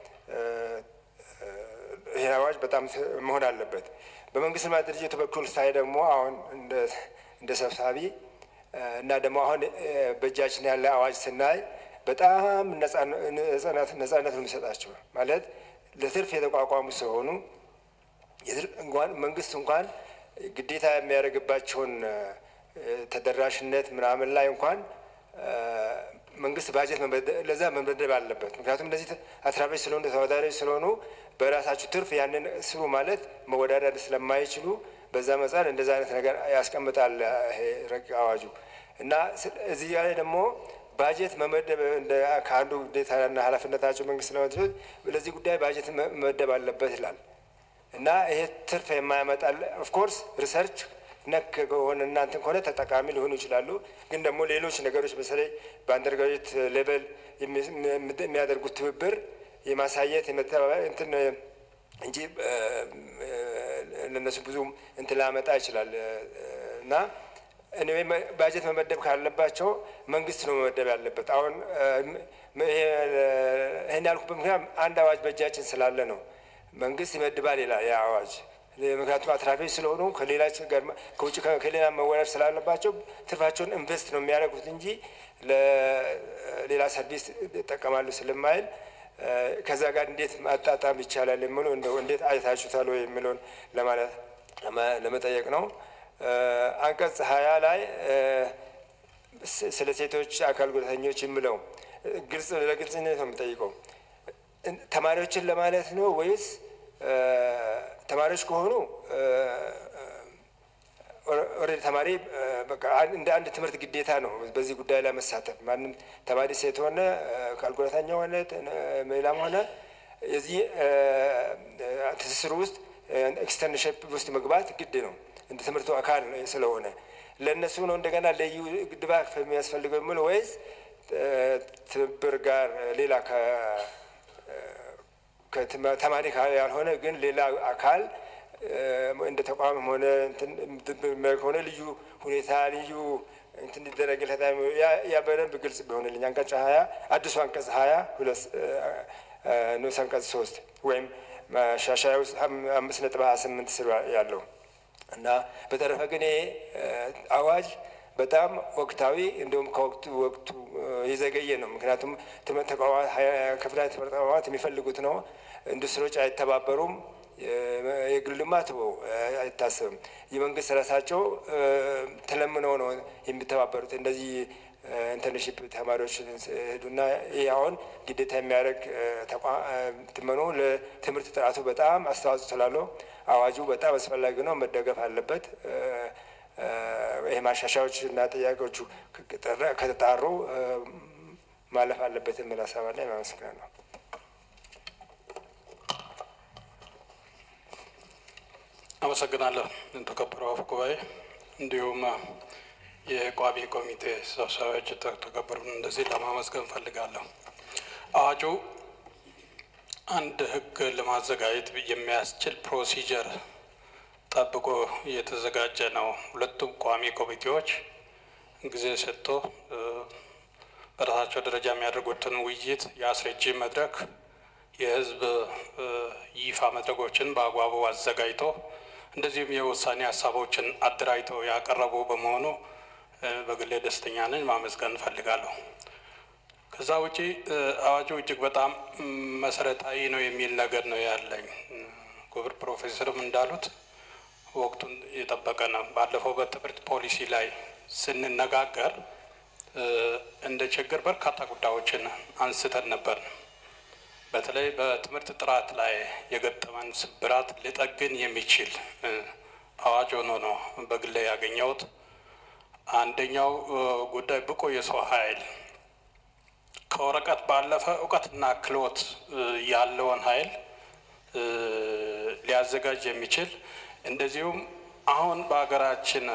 ይህ አዋጅ በጣም መሆን አለበት። በመንግስት ልማት ድርጅቱ በኩል ሳይ ደግሞ አሁን እንደ ሰብሳቢ እና ደግሞ አሁን በእጃችን ያለ አዋጅ ስናይ በጣም ነጻነት ነው የሚሰጣቸው ማለት ለትርፍ የተቋቋሙ ሲሆኑ መንግስት እንኳን ግዴታ የሚያደርግባቸውን ተደራሽነት ምናምን ላይ እንኳን መንግስት ባጀት ለዛ መመደብ አለበት። ምክንያቱም እነዚህ አትራፊዎች ስለሆኑ ተወዳዳሪዎች ስለሆኑ በራሳችሁ ትርፍ ያንን ስሩ ማለት መወዳደር ስለማይችሉ በዛ መጻን እንደዛ አይነት ነገር ያስቀምጣል ይሄ ረቂቅ አዋጁ እና እዚህ ላይ ደግሞ ባጀት መመደብ ከአንዱ ግዴታና ኃላፊነታቸው መንግስት ለመድረስ ለዚህ ጉዳይ ባጀት መመደብ አለበት ይላል እና ይሄ ትርፍ የማያመጣል ኦፍኮርስ ሪሰርች ነክ ከሆነ እናንትን ከሆነ ተጠቃሚ ሊሆኑ ይችላሉ። ግን ደግሞ ሌሎች ነገሮች በተለይ በአንደርግራጁዌት ሌቨል የሚያደርጉት ትብብር የማሳየት የመተባበር እንትን እንጂ ለነሱ ብዙ እንትን ላመጣ ይችላል እና እኔ ባጀት መመደብ ካለባቸው መንግስት ነው መመደብ ያለበት። አሁን ይህን ያልኩበት ምክንያት አንድ አዋጅ በእጃችን ስላለ ነው። መንግስት ይመድባል ይላል ያ አዋጅ። ምክንያቱም አትራፊዎች ስለሆኑ ከሌላ ጋር ከውጭ ከሌላ መወዳደር ስላለባቸው ትርፋቸውን ኢንቨስት ነው የሚያደርጉት እንጂ ለሌላ ሰርቪስ ይጠቀማሉ ስለማይል ከዛ ጋር እንዴት ማጣጣም ይቻላል የሚለው እንደው እንዴት አይታችሁታል ወይ የሚለውን ለማለት ለመጠየቅ ነው። አንቀጽ ሀያ ላይ ስለ ሴቶች አካል ጉዳተኞች የሚለው ግልጽ ለግልጽነት ነው የምጠይቀው ተማሪዎችን ለማለት ነው ወይስ ተማሪዎች ከሆኑ ኦልሬዲ ተማሪ በቃ እንደ አንድ ትምህርት ግዴታ ነው በዚህ ጉዳይ ላይ መሳተፍ። ማንም ተማሪ ሴት ሆነ አካል ጉዳተኛ ሆነ ሌላም ሆነ የዚህ ትስስር ውስጥ ኤክስተርንሽፕ ውስጥ መግባት ግድ ነው እንደ ትምህርቱ አካል ስለሆነ ለእነሱ ነው እንደገና ልዩ ድጋፍ የሚያስፈልገው የሚል ወይስ ትብብር ጋር ሌላ ተማሪ ያልሆነ ግን ሌላ አካል እንደ ተቋምም ሆነ ሆነ ልዩ ሁኔታ ልዩ እንትን እንዲደረግለት ያ በደንብ ግልጽ ቢሆንልኝ አንቀጽ ሀያ አዲሱ አንቀጽ ሀያ ሁለት ንዑስ አንቀጽ ሶስት ወይም ማሻሻያ ውስጥ አምስት ነጥብ ሀያ ስምንት ስር ያለው እና በተረፈ ግን ይሄ አዋጅ በጣም ወቅታዊ እንዲሁም ከወቅቱ ወቅቱ የዘገየ ነው። ምክንያቱም ትምህርት ተቋማት ከፍተኛ ትምህርት ተቋማት የሚፈልጉት ነው። ኢንዱስትሪዎች አይተባበሩም። የግል ልማት አይታሰብም። የመንግስት ራሳቸው ተለምነው ነው የሚተባበሩት። እንደዚህ ኢንተርንሽፕ ተማሪዎች ሄዱና ይህ አሁን ግዴታ የሚያደርግ ትመኖ ለትምህርት ጥራቱ በጣም አስተዋጽኦ ስላለው አዋጁ በጣም አስፈላጊ ነው፣ መደገፍ አለበት። ይህ ማሻሻያዎች እና ጥያቄዎቹ ከተጣሩ ማለፍ አለበት የሚል ሀሳብ አለ። አመሰግናለሁ። አመሰግናለሁ ተከበረው አፈ ጉባኤ፣ እንዲሁም የቋሚ ኮሚቴ ሰብሳቢዎች ተከበሩን እንደዚህ ለማመስገን ፈልጋለሁ። አዋጁ አንድ ህግ ለማዘጋጀት የሚያስችል ፕሮሲጀር ጠብቆ የተዘጋጀ ነው። ሁለቱም ቋሚ ኮሚቴዎች ጊዜ ሰጥቶ በራሳቸው ደረጃ የሚያደርጉትን ውይይት የአስረጂ መድረክ የህዝብ ይፋ መድረኮችን በአግባቡ አዘጋጅቶ እንደዚሁም የውሳኔ ሀሳቦችን አደራጅተው ያቀረቡ በመሆኑ በግሌ ደስተኛ ነኝ፣ ማመስገን እንፈልጋለሁ። ከዛ ውጪ አዋጁ እጅግ በጣም መሰረታዊ ነው የሚል ነገር ነው ያለኝ። ክቡር ፕሮፌሰርም እንዳሉት ወቅቱን የጠበቀ ነው። ባለፈው በትምህርት ፖሊሲ ላይ ስንነጋገር እንደ ችግር በርካታ ጉዳዮችን አንስተን ነበር። በተለይ በትምህርት ጥራት ላይ የገጠመን ስብራት ሊጠግን የሚችል አዋጅ ሆኖ ነው በግሌ ያገኘሁት። አንደኛው ጉዳይ ብቁ የሰው ኃይል ከወረቀት ባለፈ እውቀትና ክህሎት ያለውን ኃይል ሊያዘጋጅ የሚችል እንደዚሁም አሁን በሀገራችን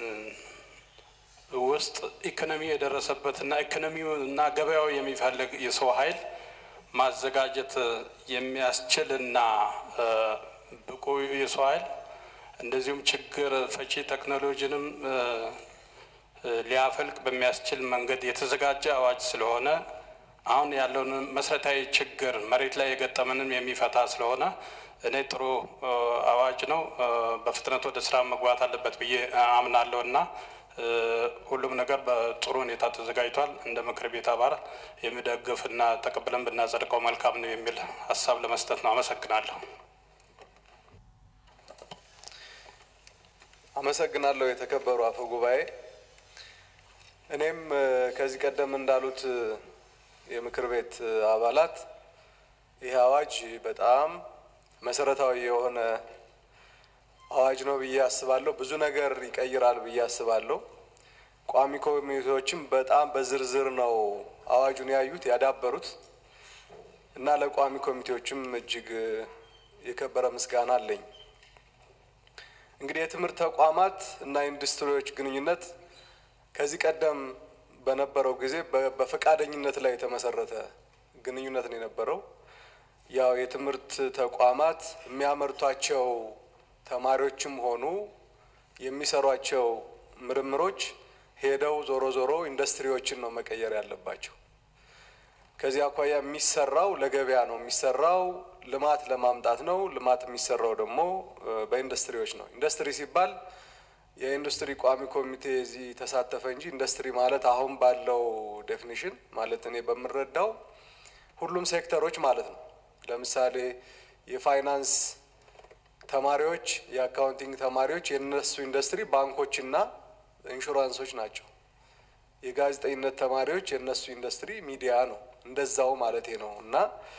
ውስጥ ኢኮኖሚ የደረሰበትና ኢኮኖሚውና ገበያው የሚፈልግ የሰው ኃይል ማዘጋጀት የሚያስችልና ብቁ የሰው ኃይል እንደዚሁም ችግር ፈቺ ቴክኖሎጂንም ሊያፈልቅ በሚያስችል መንገድ የተዘጋጀ አዋጅ ስለሆነ አሁን ያለውን መሰረታዊ ችግር መሬት ላይ የገጠመንም የሚፈታ ስለሆነ እኔ ጥሩ አዋጅ ነው። በፍጥነት ወደ ስራ መግባት አለበት ብዬ አምናለሁ እና ሁሉም ነገር በጥሩ ሁኔታ ተዘጋጅቷል። እንደ ምክር ቤት አባል የሚደግፍና ተቀብለን ብናጸድቀው መልካም ነው የሚል ሀሳብ ለመስጠት ነው። አመሰግናለሁ። አመሰግናለሁ የተከበሩ አፈ ጉባኤ። እኔም ከዚህ ቀደም እንዳሉት የምክር ቤት አባላት ይህ አዋጅ በጣም መሰረታዊ የሆነ አዋጅ ነው ብዬ አስባለሁ። ብዙ ነገር ይቀይራል ብዬ አስባለሁ። ቋሚ ኮሚቴዎችም በጣም በዝርዝር ነው አዋጁን ያዩት ያዳበሩት እና ለቋሚ ኮሚቴዎችም እጅግ የከበረ ምስጋና አለኝ። እንግዲህ የትምህርት ተቋማት እና ኢንዱስትሪዎች ግንኙነት ከዚህ ቀደም በነበረው ጊዜ በፈቃደኝነት ላይ የተመሰረተ ግንኙነት ነው የነበረው። ያው የትምህርት ተቋማት የሚያመርቷቸው ተማሪዎችም ሆኑ የሚሰሯቸው ምርምሮች ሄደው ዞሮ ዞሮ ኢንዱስትሪዎችን ነው መቀየር ያለባቸው። ከዚህ አኳያ የሚሰራው ለገበያ ነው የሚሰራው፣ ልማት ለማምጣት ነው። ልማት የሚሰራው ደግሞ በኢንዱስትሪዎች ነው። ኢንዱስትሪ ሲባል የኢንዱስትሪ ቋሚ ኮሚቴ እዚህ ተሳተፈ እንጂ ኢንዱስትሪ ማለት አሁን ባለው ዴፊኒሽን ማለት እኔ በምረዳው ሁሉም ሴክተሮች ማለት ነው። ለምሳሌ የፋይናንስ ተማሪዎች፣ የአካውንቲንግ ተማሪዎች የነሱ ኢንዱስትሪ ባንኮችና ኢንሹራንሶች ናቸው። የጋዜጠኝነት ተማሪዎች የነሱ ኢንዱስትሪ ሚዲያ ነው። እንደዛው ማለቴ ነው እና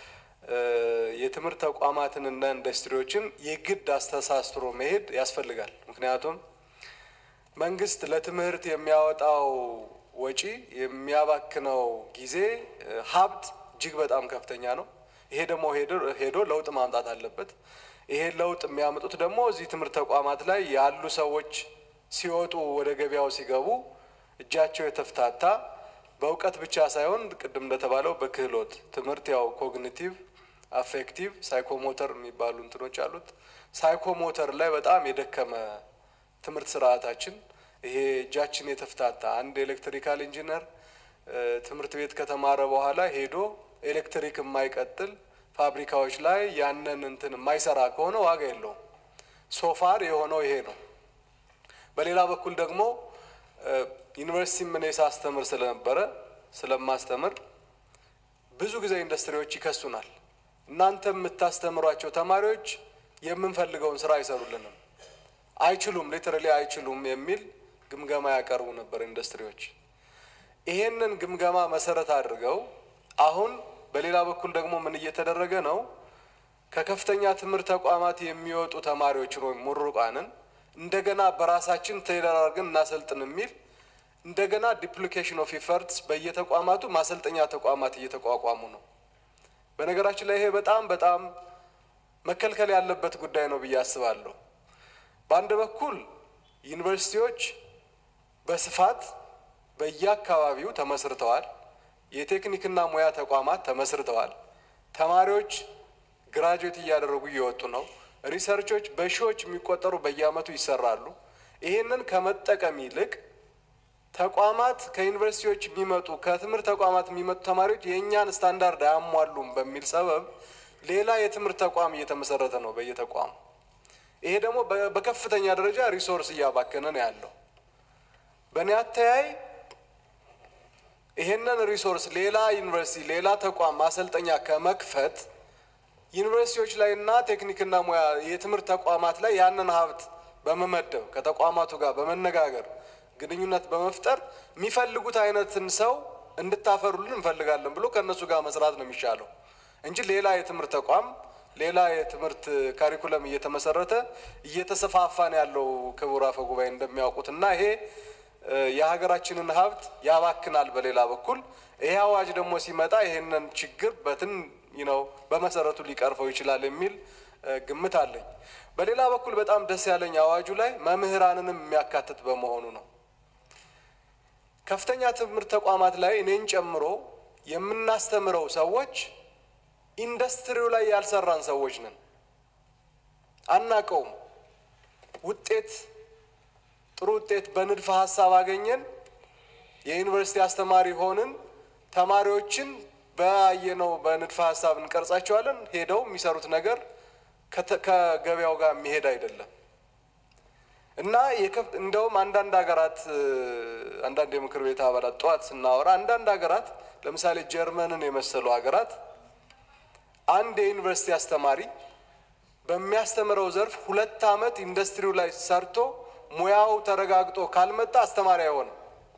የትምህርት ተቋማትንና ኢንዱስትሪዎችን የግድ አስተሳስሮ መሄድ ያስፈልጋል። ምክንያቱም መንግስት ለትምህርት የሚያወጣው ወጪ የሚያባክነው ጊዜ ሀብት እጅግ በጣም ከፍተኛ ነው። ይሄ ደግሞ ሄዶ ለውጥ ማምጣት አለበት። ይሄ ለውጥ የሚያመጡት ደግሞ እዚህ ትምህርት ተቋማት ላይ ያሉ ሰዎች ሲወጡ ወደ ገበያው ሲገቡ እጃቸው የተፍታታ በእውቀት ብቻ ሳይሆን ቅድም እንደተባለው በክህሎት ትምህርት ያው ኮግኒቲቭ፣ አፌክቲቭ፣ ሳይኮሞተር የሚባሉ እንትኖች አሉት። ሳይኮሞተር ላይ በጣም የደከመ ትምህርት ስርዓታችን ይሄ እጃችን የተፍታታ አንድ ኤሌክትሪካል ኢንጂነር ትምህርት ቤት ከተማረ በኋላ ሄዶ ኤሌክትሪክ የማይቀጥል ፋብሪካዎች ላይ ያንን እንትን የማይሰራ ከሆነ ዋጋ የለውም። ሶፋር የሆነው ይሄ ነው። በሌላ በኩል ደግሞ ዩኒቨርሲቲ ምን ሳስተምር ስለነበረ ስለማስተምር ብዙ ጊዜ ኢንዱስትሪዎች ይከሱናል። እናንተ የምታስተምሯቸው ተማሪዎች የምንፈልገውን ስራ አይሰሩልንም፣ አይችሉም፣ ሊትራሊ አይችሉም የሚል ግምገማ ያቀርቡ ነበር ኢንዱስትሪዎች። ይሄንን ግምገማ መሰረት አድርገው አሁን በሌላ በኩል ደግሞ ምን እየተደረገ ነው? ከከፍተኛ ትምህርት ተቋማት የሚወጡ ተማሪዎችን ወይም ምሩቃንን እንደገና በራሳችን ቴይለር አድርገን እናሰልጥን የሚል እንደገና ዲፕሊኬሽን ኦፍ ኢፈርትስ በየተቋማቱ ማሰልጠኛ ተቋማት እየተቋቋሙ ነው። በነገራችን ላይ ይሄ በጣም በጣም መከልከል ያለበት ጉዳይ ነው ብዬ አስባለሁ። በአንድ በኩል ዩኒቨርሲቲዎች በስፋት በየአካባቢው ተመስርተዋል። የቴክኒክና ሙያ ተቋማት ተመስርተዋል። ተማሪዎች ግራጁዌት እያደረጉ እየወጡ ነው። ሪሰርቾች በሺዎች የሚቆጠሩ በየአመቱ ይሰራሉ። ይህንን ከመጠቀም ይልቅ ተቋማት ከዩኒቨርሲቲዎች የሚመጡ ከትምህርት ተቋማት የሚመጡ ተማሪዎች የእኛን ስታንዳርድ አያሟሉም በሚል ሰበብ ሌላ የትምህርት ተቋም እየተመሰረተ ነው በየተቋሙ። ይሄ ደግሞ በከፍተኛ ደረጃ ሪሶርስ እያባከነ ነው ያለው። በእኔ አተያይ ይሄንን ሪሶርስ ሌላ ዩኒቨርሲቲ ሌላ ተቋም ማሰልጠኛ ከመክፈት ዩኒቨርሲቲዎች ላይ እና ቴክኒክና ሙያ የትምህርት ተቋማት ላይ ያንን ሀብት በመመደብ ከተቋማቱ ጋር በመነጋገር ግንኙነት በመፍጠር የሚፈልጉት አይነትን ሰው እንድታፈሩልን እንፈልጋለን ብሎ ከእነሱ ጋር መስራት ነው የሚሻለው እንጂ ሌላ የትምህርት ተቋም ሌላ የትምህርት ካሪኩለም እየተመሰረተ እየተሰፋፋ ነው ያለው። ክቡር አፈ ጉባኤ እንደሚያውቁት እና ይሄ የሀገራችንን ሀብት ያባክናል። በሌላ በኩል ይሄ አዋጅ ደግሞ ሲመጣ ይሄንን ችግር በትን ነው በመሰረቱ ሊቀርፈው ይችላል የሚል ግምት አለኝ። በሌላ በኩል በጣም ደስ ያለኝ አዋጁ ላይ መምህራንንም የሚያካትት በመሆኑ ነው። ከፍተኛ ትምህርት ተቋማት ላይ እኔን ጨምሮ የምናስተምረው ሰዎች ኢንዱስትሪው ላይ ያልሰራን ሰዎች ነን። አናቀውም። ውጤት ጥሩ ውጤት በንድፈ ሀሳብ አገኘን፣ የዩኒቨርሲቲ አስተማሪ ሆንን፣ ተማሪዎችን በያየነው በንድፈ ሀሳብ እንቀርጻቸዋለን። ሄደው የሚሰሩት ነገር ከገበያው ጋር የሚሄድ አይደለም እና እንደውም አንዳንድ ሀገራት አንዳንድ የምክር ቤት አባላት ጠዋት ስናወራ አንዳንድ ሀገራት ለምሳሌ ጀርመንን የመሰሉ ሀገራት አንድ የዩኒቨርሲቲ አስተማሪ በሚያስተምረው ዘርፍ ሁለት ዓመት ኢንዱስትሪው ላይ ሰርቶ ሙያው ተረጋግጦ ካልመጣ አስተማሪ አይሆንም።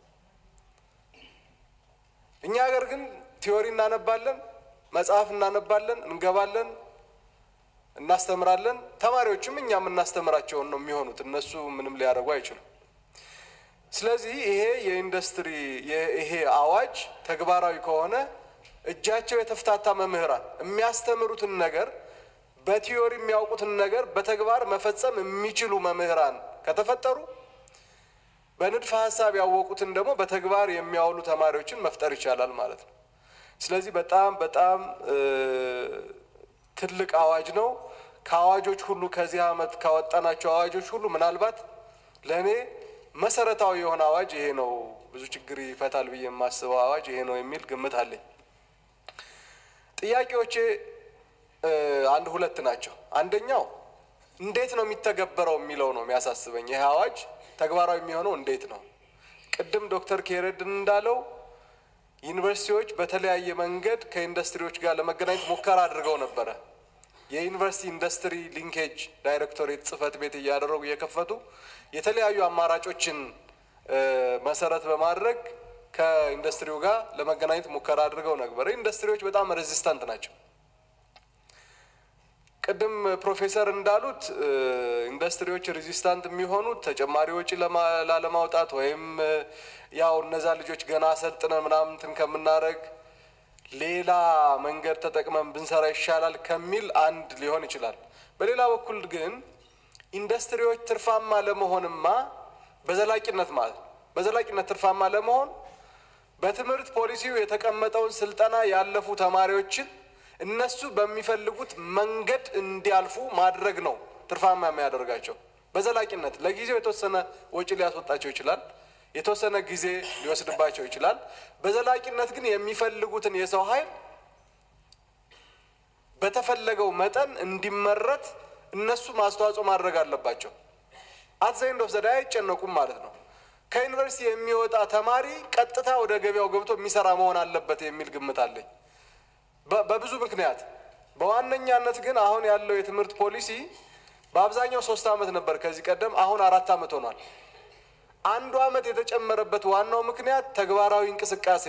እኛ ሀገር ግን ቲዮሪ እናነባለን፣ መጽሐፍ እናነባለን፣ እንገባለን፣ እናስተምራለን። ተማሪዎችም እኛ የምናስተምራቸውን ነው የሚሆኑት። እነሱ ምንም ሊያደርጉ አይችሉም። ስለዚህ ይሄ የኢንዱስትሪ ይሄ አዋጅ ተግባራዊ ከሆነ እጃቸው የተፍታታ መምህራን የሚያስተምሩትን ነገር በቲዮሪ የሚያውቁትን ነገር በተግባር መፈጸም የሚችሉ መምህራን ከተፈጠሩ በንድፈ ሀሳብ ያወቁትን ደግሞ በተግባር የሚያውሉ ተማሪዎችን መፍጠር ይቻላል ማለት ነው። ስለዚህ በጣም በጣም ትልቅ አዋጅ ነው። ከአዋጆች ሁሉ ከዚህ ዓመት ካወጣናቸው አዋጆች ሁሉ ምናልባት ለእኔ መሰረታዊ የሆነ አዋጅ ይሄ ነው። ብዙ ችግር ይፈታል ብዬ የማስበው አዋጅ ይሄ ነው የሚል ግምት አለኝ። ጥያቄዎቼ አንድ ሁለት ናቸው። አንደኛው እንዴት ነው የሚተገበረው የሚለው ነው የሚያሳስበኝ። ይህ አዋጅ ተግባራዊ የሚሆነው እንዴት ነው? ቅድም ዶክተር ኬሬድን እንዳለው ዩኒቨርሲቲዎች በተለያየ መንገድ ከኢንዱስትሪዎች ጋር ለመገናኘት ሙከራ አድርገው ነበረ። የዩኒቨርሲቲ ኢንዱስትሪ ሊንኬጅ ዳይሬክቶሬት ጽህፈት ቤት እያደረጉ እየከፈቱ የተለያዩ አማራጮችን መሰረት በማድረግ ከኢንዱስትሪው ጋር ለመገናኘት ሙከራ አድርገው ነበረ። ኢንዱስትሪዎች በጣም ሬዚስታንት ናቸው። ቅድም ፕሮፌሰር እንዳሉት ኢንዱስትሪዎች ሬዚስታንት የሚሆኑት ተጨማሪ ወጪ ላለማውጣት ወይም ያው እነዛ ልጆች ገና አሰልጥነን ምናምን እንትን ከምናደርግ ሌላ መንገድ ተጠቅመን ብንሰራ ይሻላል ከሚል አንድ ሊሆን ይችላል። በሌላ በኩል ግን ኢንዱስትሪዎች ትርፋማ ለመሆንማ በዘላቂነት ማለት በዘላቂነት ትርፋማ ለመሆን በትምህርት ፖሊሲው የተቀመጠውን ስልጠና ያለፉ ተማሪዎችን እነሱ በሚፈልጉት መንገድ እንዲያልፉ ማድረግ ነው ትርፋማ የሚያደርጋቸው። በዘላቂነት ለጊዜው የተወሰነ ወጪ ሊያስወጣቸው ይችላል፣ የተወሰነ ጊዜ ሊወስድባቸው ይችላል። በዘላቂነት ግን የሚፈልጉትን የሰው ኃይል በተፈለገው መጠን እንዲመረት እነሱ ማስተዋጽኦ ማድረግ አለባቸው። አትዘይንድ ኦፍ ዘዳይ አይጨነቁም ማለት ነው። ከዩኒቨርሲቲ የሚወጣ ተማሪ ቀጥታ ወደ ገበያው ገብቶ የሚሰራ መሆን አለበት የሚል ግምት አለኝ። በብዙ ምክንያት በዋነኛነት ግን አሁን ያለው የትምህርት ፖሊሲ በአብዛኛው ሶስት ዓመት ነበር ከዚህ ቀደም፣ አሁን አራት ዓመት ሆኗል። አንዱ ዓመት የተጨመረበት ዋናው ምክንያት ተግባራዊ እንቅስቃሴ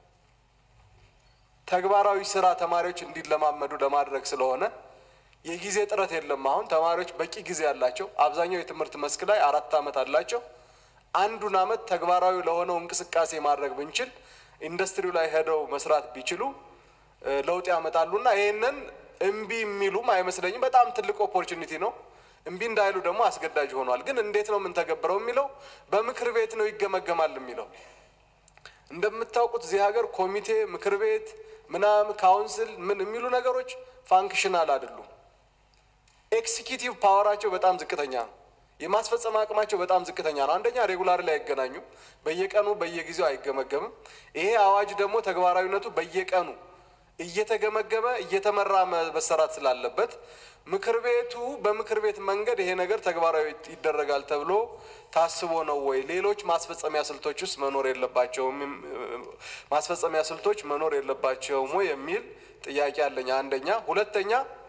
ተግባራዊ ስራ ተማሪዎች እንዲለማመዱ ለማድረግ ስለሆነ የጊዜ ጥረት የለም። አሁን ተማሪዎች በቂ ጊዜ አላቸው። አብዛኛው የትምህርት መስክ ላይ አራት ዓመት አላቸው። አንዱን ዓመት ተግባራዊ ለሆነው እንቅስቃሴ ማድረግ ብንችል ኢንዱስትሪው ላይ ሄደው መስራት ቢችሉ ለውጥ ያመጣሉና ይህንን እምቢ የሚሉም አይመስለኝም። በጣም ትልቅ ኦፖርቹኒቲ ነው። እምቢ እንዳይሉ ደግሞ አስገዳጅ ሆኗል። ግን እንዴት ነው የምንተገብረው የሚለው በምክር ቤት ነው ይገመገማል የሚለው እንደምታውቁት እዚህ ሀገር ኮሚቴ፣ ምክር ቤት ምናምን ካውንስል ምን የሚሉ ነገሮች ፋንክሽናል አይደሉም። ኤክሲኪዩቲቭ ፓወራቸው በጣም ዝቅተኛ ነው። የማስፈጸም አቅማቸው በጣም ዝቅተኛ ነው። አንደኛ ሬጉላር ላይ አይገናኙም፣ በየቀኑ በየጊዜው አይገመገምም። ይሄ አዋጅ ደግሞ ተግባራዊነቱ በየቀኑ እየተገመገመ እየተመራ መሰራት ስላለበት ምክር ቤቱ በምክር ቤት መንገድ ይሄ ነገር ተግባራዊ ይደረጋል ተብሎ ታስቦ ነው ወይ? ሌሎች ማስፈጸሚያ ስልቶች ውስጥ መኖር የለባቸውም ማስፈጸሚያ ስልቶች መኖር የለባቸውም ወይ የሚል ጥያቄ አለኝ። አንደኛ። ሁለተኛ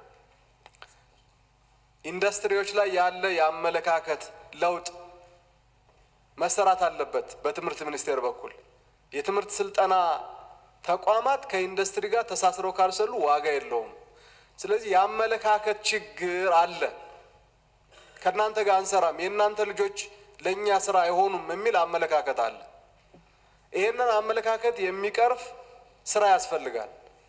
ኢንዱስትሪዎች ላይ ያለ የአመለካከት ለውጥ መሰራት አለበት። በትምህርት ሚኒስቴር በኩል የትምህርት ስልጠና ተቋማት ከኢንዱስትሪ ጋር ተሳስረው ካልሰሉ ዋጋ የለውም። ስለዚህ የአመለካከት ችግር አለ። ከእናንተ ጋር አንሰራም፣ የእናንተ ልጆች ለእኛ ስራ አይሆኑም የሚል አመለካከት አለ። ይህንን አመለካከት የሚቀርፍ ስራ ያስፈልጋል።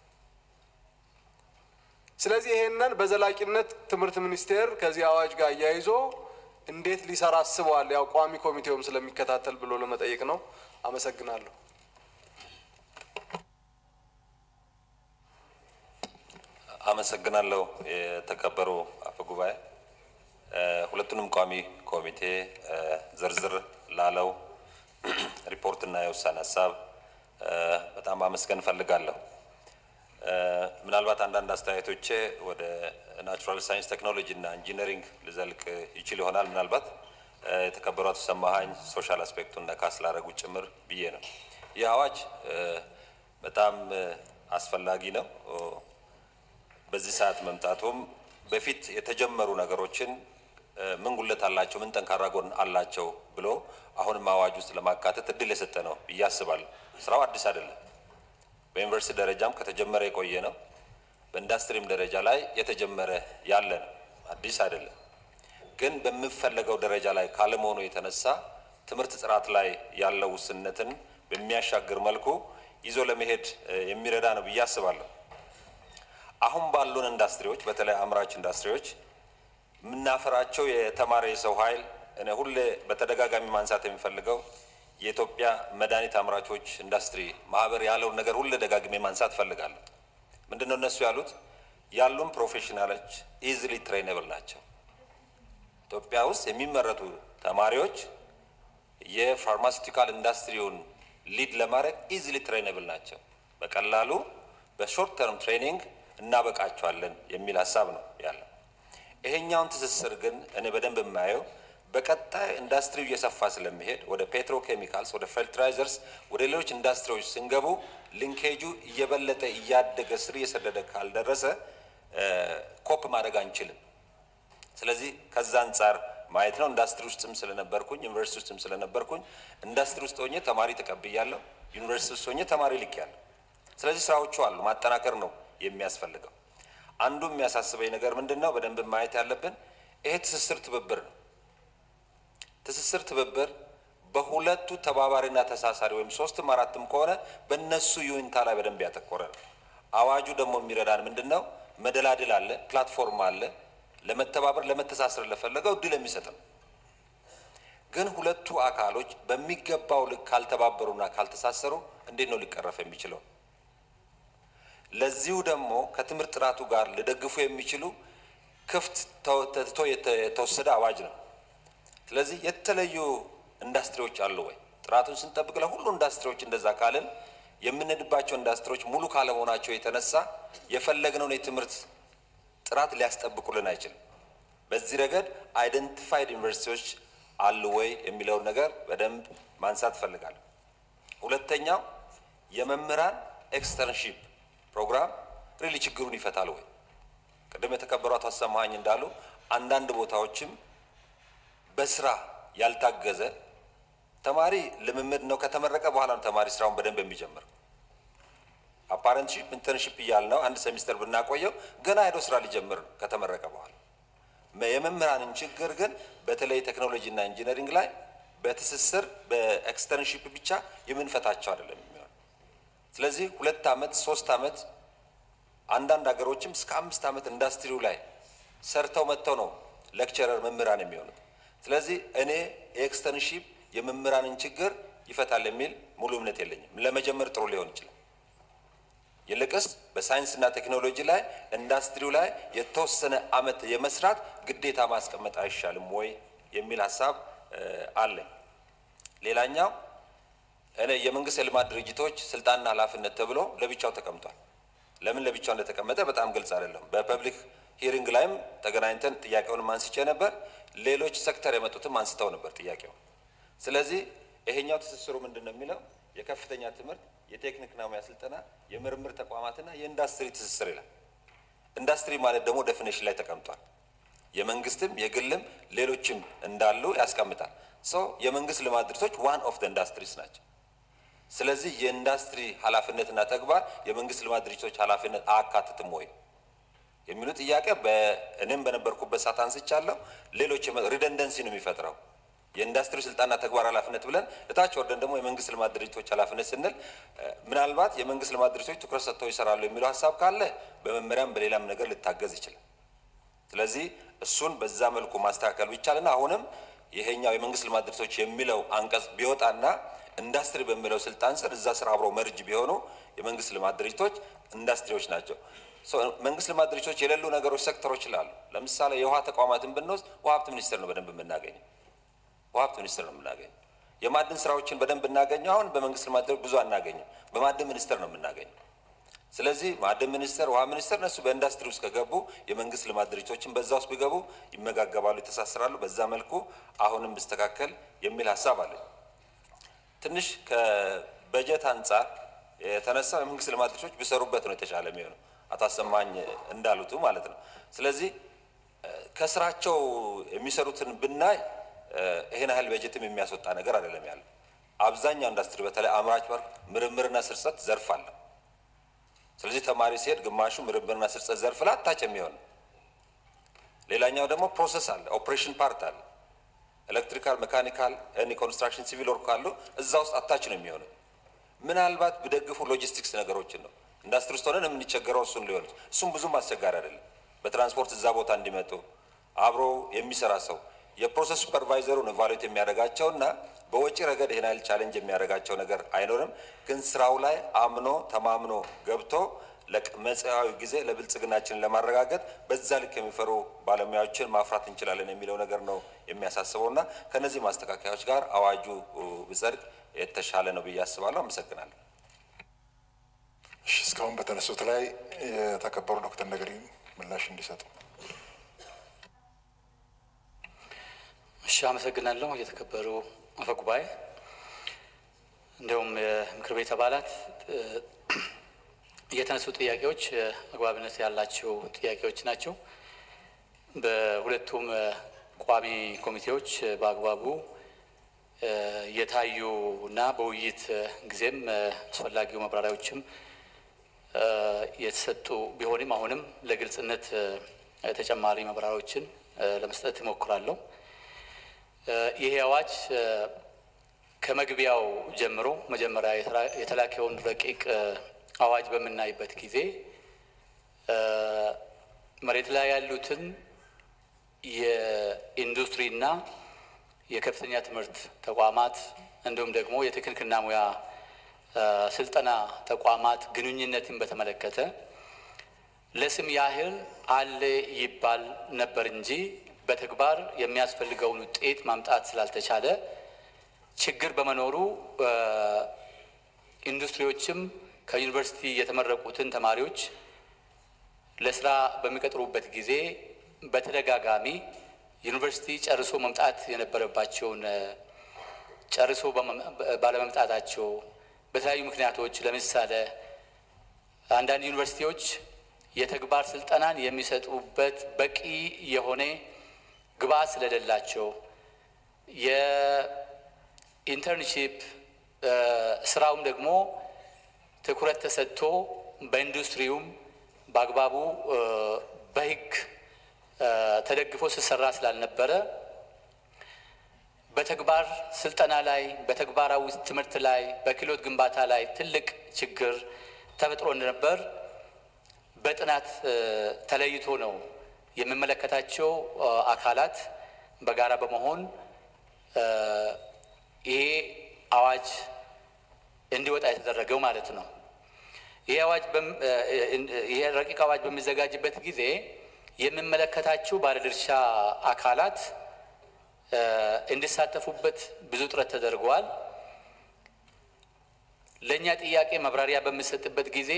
ስለዚህ ይሄንን በዘላቂነት ትምህርት ሚኒስቴር ከዚህ አዋጅ ጋር አያይዞ እንዴት ሊሰራ አስበዋል? ያው ቋሚ ኮሚቴውም ስለሚከታተል ብሎ ለመጠየቅ ነው። አመሰግናለሁ። አመሰግናለሁ። የተከበሩ አፈ ጉባኤ፣ ሁለቱንም ቋሚ ኮሚቴ ዝርዝር ላለው ሪፖርትና የውሳኔ ሀሳብ በጣም አመስገን እፈልጋለሁ። ምናልባት አንዳንድ አስተያየቶቼ ወደ ናቹራል ሳይንስ ቴክኖሎጂ እና ኢንጂነሪንግ ልዘልቅ ይችል ይሆናል። ምናልባት የተከበሩ አቶ ሰማሀኝ ሶሻል አስፔክቱን ነካ ስላደረጉ ጭምር ብዬ ነው። ይህ አዋጅ በጣም አስፈላጊ ነው። በዚህ ሰዓት መምጣቱም በፊት የተጀመሩ ነገሮችን ምን ጉለት አላቸው፣ ምን ጠንካራ ጎን አላቸው ብሎ አሁንም አዋጅ ውስጥ ለማካተት እድል የሰጠ ነው ብዬ አስባለሁ። ስራው አዲስ አይደለም። በዩኒቨርሲቲ ደረጃም ከተጀመረ የቆየ ነው። በኢንዱስትሪም ደረጃ ላይ የተጀመረ ያለ ነው። አዲስ አይደለም። ግን በሚፈለገው ደረጃ ላይ ካለመሆኑ የተነሳ ትምህርት ጥራት ላይ ያለው ውስንነትን በሚያሻግር መልኩ ይዞ ለመሄድ የሚረዳ ነው ብዬ አስባለሁ። አሁን ባሉን ኢንዱስትሪዎች በተለይ አምራች ኢንዱስትሪዎች የምናፈራቸው የተማረ የሰው ኃይል እኔ ሁሌ በተደጋጋሚ ማንሳት የሚፈልገው የኢትዮጵያ መድኃኒት አምራቾች ኢንዱስትሪ ማህበር ያለውን ነገር ሁሌ ደጋግሜ ማንሳት እፈልጋለሁ። ምንድን ነው እነሱ ያሉት? ያሉን ፕሮፌሽናሎች ኢዝሊ ትሬነብል ናቸው። ኢትዮጵያ ውስጥ የሚመረቱ ተማሪዎች የፋርማሲውቲካል ኢንዱስትሪውን ሊድ ለማድረግ ኢዝሊ ትሬነብል ናቸው። በቀላሉ በሾርት ተርም ትሬኒንግ እናበቃቸዋለን የሚል ሀሳብ ነው ያለው። ይሄኛውን ትስስር ግን እኔ በደንብ የማየው በቀጣይ ኢንዱስትሪው እየሰፋ ስለሚሄድ ወደ ፔትሮኬሚካልስ፣ ወደ ፈርቲላይዘርስ፣ ወደ ሌሎች ኢንዱስትሪዎች ስንገቡ ሊንኬጁ እየበለጠ እያደገ ስር እየሰደደ ካልደረሰ ኮፕ ማድረግ አንችልም። ስለዚህ ከዛ አንጻር ማየት ነው። ኢንዱስትሪ ውስጥም ስለነበርኩኝ ዩኒቨርሲቲ ውስጥም ስለነበርኩኝ ኢንዱስትሪ ውስጥ ሆኜ ተማሪ ተቀብያለሁ፣ ዩኒቨርሲቲ ውስጥ ሆኜ ተማሪ ልኬያለሁ። ስለዚህ ስራዎቹ አሉ፣ ማጠናከር ነው የሚያስፈልገው። አንዱ የሚያሳስበኝ ነገር ምንድን ነው? በደንብ ማየት ያለብን ይሄ ትስስር ትብብር ነው። ትስስር ትብብር በሁለቱ ተባባሪና ተሳሳሪ ወይም ሶስትም አራትም ከሆነ በእነሱ ዩኒታ ላይ በደንብ ያተኮረ ነው። አዋጁ ደግሞ የሚረዳን ምንድን ነው? መደላድል አለ፣ ፕላትፎርም አለ፣ ለመተባበር ለመተሳሰር ለፈለገው እድል የሚሰጥ ነው። ግን ሁለቱ አካሎች በሚገባው ልክ ካልተባበሩና ካልተሳሰሩ እንዴት ነው ሊቀረፍ የሚችለው? ለዚሁ ደግሞ ከትምህርት ጥራቱ ጋር ሊደግፉ የሚችሉ ክፍት ተትቶ የተወሰደ አዋጅ ነው። ስለዚህ የተለዩ ኢንዱስትሪዎች አሉ ወይ? ጥራቱን ስንጠብቅ ለሁሉ ኢንዱስትሪዎች እንደዛ ካልን የምንሄድባቸው ኢንዱስትሪዎች ሙሉ ካለመሆናቸው የተነሳ የፈለግነውን የትምህርት ጥራት ሊያስጠብቁልን አይችልም። በዚህ ረገድ አይደንቲፋይድ ዩኒቨርሲቲዎች አሉ ወይ የሚለውን ነገር በደንብ ማንሳት እፈልጋለሁ። ሁለተኛው የመምህራን ኤክስተርንሺፕ ፕሮግራም ሪሊ ችግሩን ይፈታል ወይ? ቅድም የተከበሩ አቶ አሰማሀኝ እንዳሉ አንዳንድ ቦታዎችም በስራ ያልታገዘ ተማሪ ልምምድ ነው። ከተመረቀ በኋላ ነው ተማሪ ስራውን በደንብ የሚጀምር። አፓረንትሺፕ ኢንተርንሺፕ እያልነው አንድ ሴሚስተር ብናቆየው ገና ሄዶ ስራ ሊጀምር ነው ከተመረቀ በኋላ። የመምህራንን ችግር ግን በተለይ ቴክኖሎጂ እና ኢንጂነሪንግ ላይ በትስስር በኤክስተርንሺፕ ብቻ የምንፈታቸው አይደለም የሚሆን። ስለዚህ ሁለት ዓመት ሶስት ዓመት አንዳንድ ሀገሮችም እስከ አምስት ዓመት ኢንዱስትሪው ላይ ሰርተው መጥተው ነው ሌክቸረር መምህራን የሚሆኑት። ስለዚህ እኔ የኤክስተርንሺፕ የመምህራንን ችግር ይፈታል የሚል ሙሉ እምነት የለኝም። ለመጀመር ጥሩ ሊሆን ይችላል። ይልቅስ በሳይንስና ቴክኖሎጂ ላይ ኢንዱስትሪው ላይ የተወሰነ ዓመት የመስራት ግዴታ ማስቀመጥ አይሻልም ወይ የሚል ሀሳብ አለኝ። ሌላኛው እኔ የመንግስት የልማት ድርጅቶች ስልጣንና ኃላፊነት ተብሎ ለብቻው ተቀምጧል። ለምን ለብቻው እንደተቀመጠ በጣም ግልጽ አይደለም። በፐብሊክ ሂሪንግ ላይም ተገናኝተን ጥያቄውንም አንስቼ ነበር። ሌሎች ሴክተር የመጡትም አንስተው ነበር ጥያቄው። ስለዚህ ይሄኛው ትስስሩ ምንድን ነው የሚለው የከፍተኛ ትምህርት የቴክኒክና ሙያ ስልጠና የምርምር ተቋማትና የኢንዱስትሪ ትስስር ይላል። ኢንዱስትሪ ማለት ደግሞ ዴፊኔሽን ላይ ተቀምጧል። የመንግስትም የግልም ሌሎችም እንዳሉ ያስቀምጣል። ሶ የመንግስት ልማት ድርጅቶች ዋን ኦፍ ኢንዱስትሪስ ናቸው። ስለዚህ የኢንዱስትሪ ኃላፊነትና ተግባር የመንግስት ልማት ድርጅቶች ኃላፊነት አያካትትም ወይ የሚሉ ጥያቄ በእኔም በነበርኩበት ሰዓት አንስቻለሁ። ሌሎች ሪደንደንሲ ነው የሚፈጥረው የኢንዱስትሪ ስልጣንና ተግባር ኃላፊነት ብለን እታች ወርደን ደግሞ የመንግስት ልማት ድርጅቶች ኃላፊነት ስንል ምናልባት የመንግስት ልማት ድርጅቶች ትኩረት ሰጥተው ይሰራሉ የሚለው ሀሳብ ካለ በመመሪያም በሌላም ነገር ሊታገዝ ይችላል። ስለዚህ እሱን በዛ መልኩ ማስተካከል ቢቻልና አሁንም ይሄኛው የመንግስት ልማት ድርጅቶች የሚለው አንቀጽ ቢወጣና ኢንዱስትሪ በሚለው ስልጣን ስር እዛ ስር አብረው መርጅ ቢሆኑ የመንግስት ልማት ድርጅቶች ኢንዱስትሪዎች ናቸው። መንግስት ልማት ድርጅቶች የሌሉ ነገሮች ሴክተሮች ይላሉ። ለምሳሌ የውሃ ተቋማትን ብንወስድ ውሃ ሀብት ሚኒስቴር ነው በደንብ የምናገኘው ውሃ ሀብት ሚኒስቴር ነው የምናገኘው። የማዕድን ስራዎችን በደንብ እናገኘው። አሁን በመንግስት ልማት ድርጅት ብዙ አናገኝም፣ በማዕድን ሚኒስቴር ነው የምናገኘው። ስለዚህ ማዕድን ሚኒስቴር፣ ውሃ ሚኒስቴር እነሱ በኢንዱስትሪ ውስጥ ከገቡ የመንግስት ልማት ድርጅቶችን በዛ ውስጥ ቢገቡ ይመጋገባሉ፣ ይተሳሰራሉ። በዛ መልኩ አሁንም ብስተካከል የሚል ሀሳብ አለኝ። ትንሽ ከበጀት አንጻር የተነሳው የመንግስት ልማት ድርጅቶች ቢሰሩበት ነው የተሻለ የሚሆነው አቶ አሰማኝ እንዳሉቱ ማለት ነው። ስለዚህ ከስራቸው የሚሰሩትን ብናይ ይህን ያህል በጀትም የሚያስወጣ ነገር አይደለም ያለው። አብዛኛው ኢንዱስትሪ በተለይ አምራች ባር ምርምርና ስርጸት ዘርፍ አለ። ስለዚህ ተማሪ ሲሄድ ግማሹ ምርምርና ስርጸት ዘርፍ ላይ አታች የሚሆን ሌላኛው ደግሞ ፕሮሰስ አለ፣ ኦፕሬሽን ፓርት አለ። ኤሌክትሪካል፣ ሜካኒካል፣ ኤኒ ኮንስትራክሽን፣ ሲቪል ወርክ ካሉ እዛ ውስጥ አታች ነው የሚሆነው። ምናልባት ቢደግፉ ሎጂስቲክስ ነገሮችን ነው ኢንዱስትሪ ውስጥ ሆነን የምንቸገረው እሱን ሊሆን እሱም ብዙም አስቸጋሪ አይደለም። በትራንስፖርት እዛ ቦታ እንዲመጡ አብሮ የሚሰራ ሰው የፕሮሰስ ሱፐርቫይዘሩን ቫሉዌት የሚያደርጋቸው እና በወጪ ረገድ ይህን ያህል ቻሌንጅ የሚያደርጋቸው ነገር አይኖርም። ግን ስራው ላይ አምኖ ተማምኖ ገብቶ ለመጽያዊ ጊዜ ለብልጽግናችንን ለማረጋገጥ በዛ ልክ የሚፈሩ ባለሙያዎችን ማፍራት እንችላለን የሚለው ነገር ነው የሚያሳስበው እና ከነዚህ ማስተካከያዎች ጋር አዋጁ ብጸድቅ የተሻለ ነው ብዬ አስባለሁ። አመሰግናለሁ። እሺ፣ እስካሁን በተነሱት ላይ የተከበሩ ዶክተር ነገሪ ምላሽ እንዲሰጡ እሺ፣ አመሰግናለሁ። የተከበሩ አፈ ጉባኤ፣ እንዲሁም የምክር ቤት አባላት የተነሱ ጥያቄዎች አግባብነት ያላቸው ጥያቄዎች ናቸው። በሁለቱም ቋሚ ኮሚቴዎች በአግባቡ የታዩ እና በውይይት ጊዜም አስፈላጊው ማብራሪያዎችም የተሰጡ ቢሆንም አሁንም ለግልጽነት ተጨማሪ ማብራሪያዎችን ለመስጠት እሞክራለሁ። ይሄ አዋጅ ከመግቢያው ጀምሮ መጀመሪያ የተላከውን ረቂቅ አዋጅ በምናይበት ጊዜ መሬት ላይ ያሉትን የኢንዱስትሪና የከፍተኛ ትምህርት ተቋማት እንዲሁም ደግሞ የቴክኒክና ሙያ ስልጠና ተቋማት ግንኙነትን በተመለከተ ለስም ያህል አለ ይባል ነበር እንጂ በተግባር የሚያስፈልገውን ውጤት ማምጣት ስላልተቻለ ችግር በመኖሩ ኢንዱስትሪዎችም ከዩኒቨርሲቲ የተመረቁትን ተማሪዎች ለስራ በሚቀጥሩበት ጊዜ በተደጋጋሚ ዩኒቨርሲቲ ጨርሶ መምጣት የነበረባቸውን ጨርሶ ባለመምጣታቸው በተለያዩ ምክንያቶች ለምሳሌ አንዳንድ ዩኒቨርሲቲዎች የተግባር ስልጠናን የሚሰጡበት በቂ የሆነ ግብዓት ስለሌላቸው የኢንተርንሺፕ ስራውም ደግሞ ትኩረት ተሰጥቶ በኢንዱስትሪውም በአግባቡ በሕግ ተደግፎ ሲሰራ ስላልነበረ በተግባር ስልጠና ላይ በተግባራዊ ትምህርት ላይ በክህሎት ግንባታ ላይ ትልቅ ችግር ተፈጥሮ እንደነበር በጥናት ተለይቶ ነው የሚመለከታቸው አካላት በጋራ በመሆን ይሄ አዋጅ እንዲወጣ የተደረገው ማለት ነው። ይሄ አዋጅ ይሄ ረቂቅ አዋጅ በሚዘጋጅበት ጊዜ የሚመለከታቸው ባለድርሻ አካላት እንዲሳተፉበት ብዙ ጥረት ተደርገዋል። ለእኛ ጥያቄ መብራሪያ በሚሰጥበት ጊዜ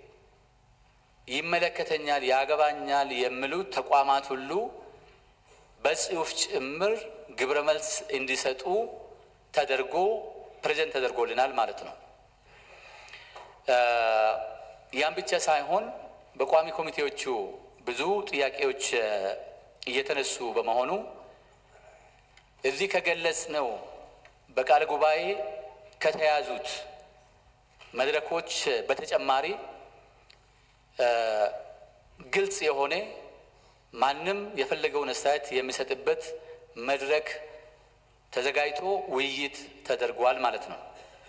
ይመለከተኛል፣ ያገባኛል የሚሉት ተቋማት ሁሉ በጽሁፍ ጭምር ግብረ መልስ እንዲሰጡ ተደርጎ ፕሬዘንት ተደርጎልናል ማለት ነው። ያን ብቻ ሳይሆን በቋሚ ኮሚቴዎቹ ብዙ ጥያቄዎች እየተነሱ በመሆኑ እዚህ ከገለጽ ነው በቃለ ጉባኤ ከተያዙት መድረኮች በተጨማሪ ግልጽ የሆነ ማንም የፈለገውን አስተያየት የሚሰጥበት መድረክ ተዘጋጅቶ ውይይት ተደርጓል ማለት ነው።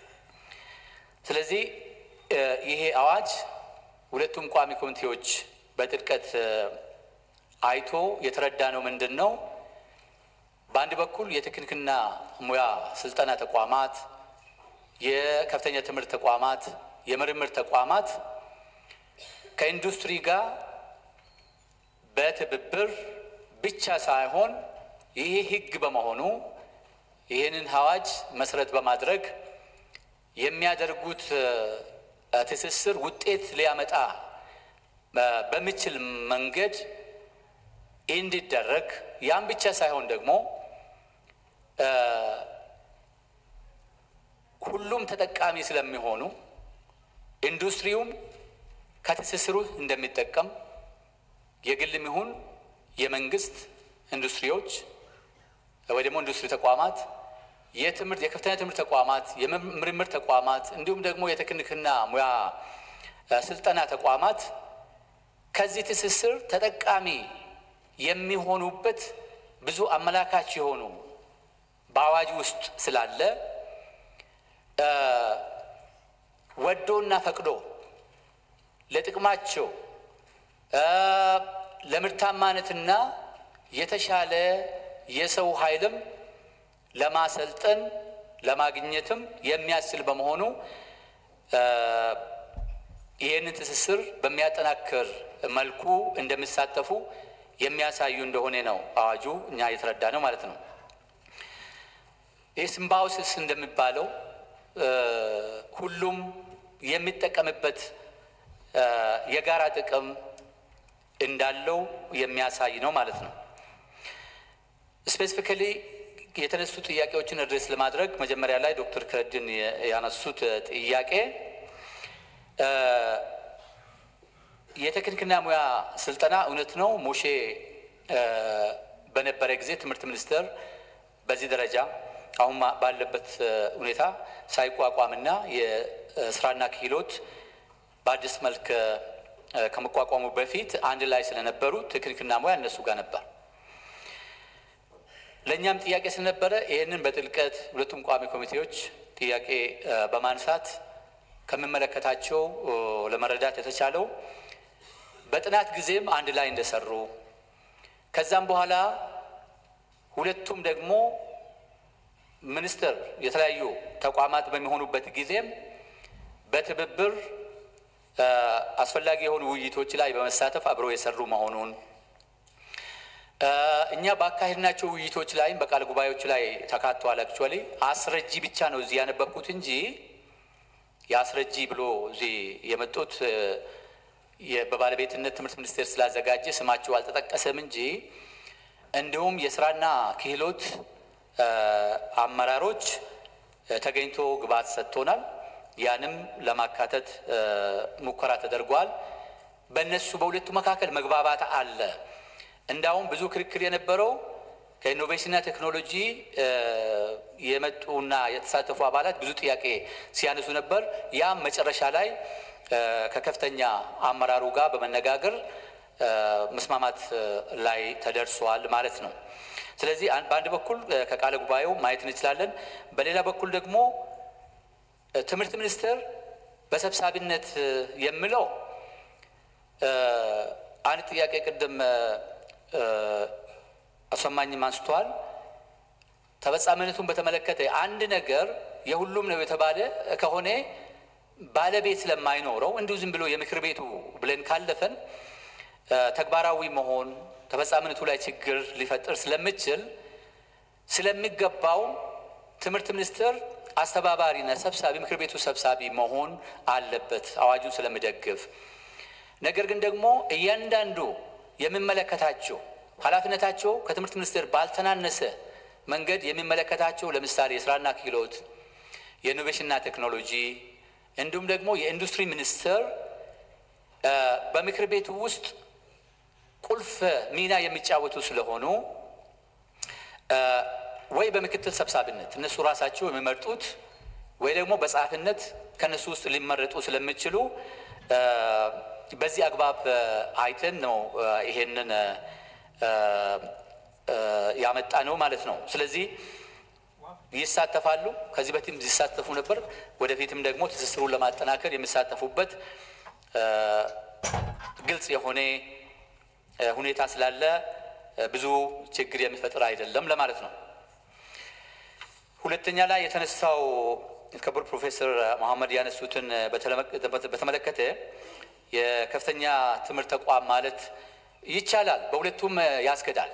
ስለዚህ ይሄ አዋጅ ሁለቱም ቋሚ ኮሚቴዎች በጥልቀት አይቶ የተረዳ ነው ምንድን ነው በአንድ በኩል የቴክኒክና ሙያ ስልጠና ተቋማት፣ የከፍተኛ ትምህርት ተቋማት፣ የምርምር ተቋማት ከኢንዱስትሪ ጋር በትብብር ብቻ ሳይሆን ይሄ ሕግ በመሆኑ ይህንን አዋጅ መሰረት በማድረግ የሚያደርጉት ትስስር ውጤት ሊያመጣ በሚችል መንገድ እንዲደረግ ያን ብቻ ሳይሆን ደግሞ ሁሉም ተጠቃሚ ስለሚሆኑ ኢንዱስትሪውም ከትስስሩ እንደሚጠቀም የግልም ይሁን የመንግስት ኢንዱስትሪዎች ወይ ደግሞ ኢንዱስትሪ ተቋማት የትምህርት የከፍተኛ ትምህርት ተቋማት የምርምር ተቋማት እንዲሁም ደግሞ የቴክኒክና ሙያ ስልጠና ተቋማት ከዚህ ትስስር ተጠቃሚ የሚሆኑበት ብዙ አመላካች የሆኑ በአዋጅ ውስጥ ስላለ ወዶና ፈቅዶ ለጥቅማቸው ለምርታማነትና የተሻለ የሰው ኃይልም ለማሰልጠን ለማግኘትም የሚያስችል በመሆኑ ይህንን ትስስር በሚያጠናክር መልኩ እንደሚሳተፉ የሚያሳዩ እንደሆነ ነው አዋጁ እኛ የተረዳ ነው ማለት ነው። ይህ ሲምባዮሲስ እንደሚባለው ሁሉም የሚጠቀምበት የጋራ ጥቅም እንዳለው የሚያሳይ ነው ማለት ነው። ስፔሲፊካሊ የተነሱ ጥያቄዎችን አድሬስ ለማድረግ መጀመሪያ ላይ ዶክተር ክረድን ያነሱት ጥያቄ የቴክኒክና ሙያ ስልጠና እውነት ነው። ሙሼ በነበረ ጊዜ ትምህርት ሚኒስቴር በዚህ ደረጃ አሁን ባለበት ሁኔታ ሳይቋቋምና የስራና ክህሎት በአዲስ መልክ ከመቋቋሙ በፊት አንድ ላይ ስለነበሩ ቴክኒክና ሙያ እነሱ ጋር ነበር። ለእኛም ጥያቄ ስለነበረ ይህንን በጥልቀት ሁለቱም ቋሚ ኮሚቴዎች ጥያቄ በማንሳት ከሚመለከታቸው ለመረዳት የተቻለው በጥናት ጊዜም አንድ ላይ እንደሰሩ ከዛም በኋላ ሁለቱም ደግሞ ሚኒስቴር የተለያዩ ተቋማት በሚሆኑበት ጊዜም በትብብር አስፈላጊ የሆኑ ውይይቶች ላይ በመሳተፍ አብረው የሰሩ መሆኑን እኛ ባካሄድናቸው ውይይቶች ላይም በቃል ጉባኤዎች ላይ ተካተዋል። አክቹዋሊ አስረጂ ብቻ ነው እዚህ ያነበብኩት እንጂ የአስረጂ ብሎ እዚህ የመጡት በባለቤትነት ትምህርት ሚኒስቴር ስላዘጋጀ ስማቸው አልተጠቀሰም እንጂ እንዲሁም የስራና ክህሎት አመራሮች ተገኝቶ ግብዓት ሰጥቶናል። ያንም ለማካተት ሙከራ ተደርጓል። በእነሱ በሁለቱ መካከል መግባባት አለ። እንዳውም ብዙ ክርክር የነበረው ከኢኖቬሽንና ቴክኖሎጂ የመጡና የተሳተፉ አባላት ብዙ ጥያቄ ሲያነሱ ነበር። ያም መጨረሻ ላይ ከከፍተኛ አመራሩ ጋር በመነጋገር መስማማት ላይ ተደርሷል ማለት ነው። ስለዚህ በአንድ በኩል ከቃለ ጉባኤው ማየት እንችላለን። በሌላ በኩል ደግሞ ትምህርት ሚኒስቴር በሰብሳቢነት የምለው አንድ ጥያቄ ቅድም አሰማኝም አንስተዋል። ተፈጻሚነቱን በተመለከተ አንድ ነገር የሁሉም ነው የተባለ ከሆነ ባለቤት ስለማይኖረው እንዲሁ ዝም ብሎ የምክር ቤቱ ብለን ካለፈን ተግባራዊ መሆን ተፈጻሚነቱ ላይ ችግር ሊፈጥር ስለምችል ስለሚገባው ትምህርት ሚኒስቴር አስተባባሪና ሰብሳቢ ምክር ቤቱ ሰብሳቢ መሆን አለበት አዋጁን ስለሚደግፍ። ነገር ግን ደግሞ እያንዳንዱ የሚመለከታቸው ኃላፊነታቸው ከትምህርት ሚኒስቴር ባልተናነሰ መንገድ የሚመለከታቸው ለምሳሌ የስራና ክህሎት፣ የኢኖቬሽንና ቴክኖሎጂ እንዲሁም ደግሞ የኢንዱስትሪ ሚኒስቴር በምክር ቤቱ ውስጥ ቁልፍ ሚና የሚጫወቱ ስለሆኑ ወይ በምክትል ሰብሳቢነት እነሱ ራሳቸው የሚመርጡት ወይ ደግሞ በጸሐፊነት ከእነሱ ውስጥ ሊመረጡ ስለሚችሉ በዚህ አግባብ አይተን ነው ይሄንን ያመጣ ነው ማለት ነው። ስለዚህ ይሳተፋሉ። ከዚህ በፊትም ሲሳተፉ ነበር። ወደፊትም ደግሞ ትስስሩን ለማጠናከር የሚሳተፉበት ግልጽ የሆነ ሁኔታ ስላለ ብዙ ችግር የሚፈጥር አይደለም ለማለት ነው። ሁለተኛ ላይ የተነሳው ክቡር ፕሮፌሰር መሐመድ ያነሱትን በተመለከተ የከፍተኛ ትምህርት ተቋም ማለት ይቻላል፣ በሁለቱም ያስገዳል።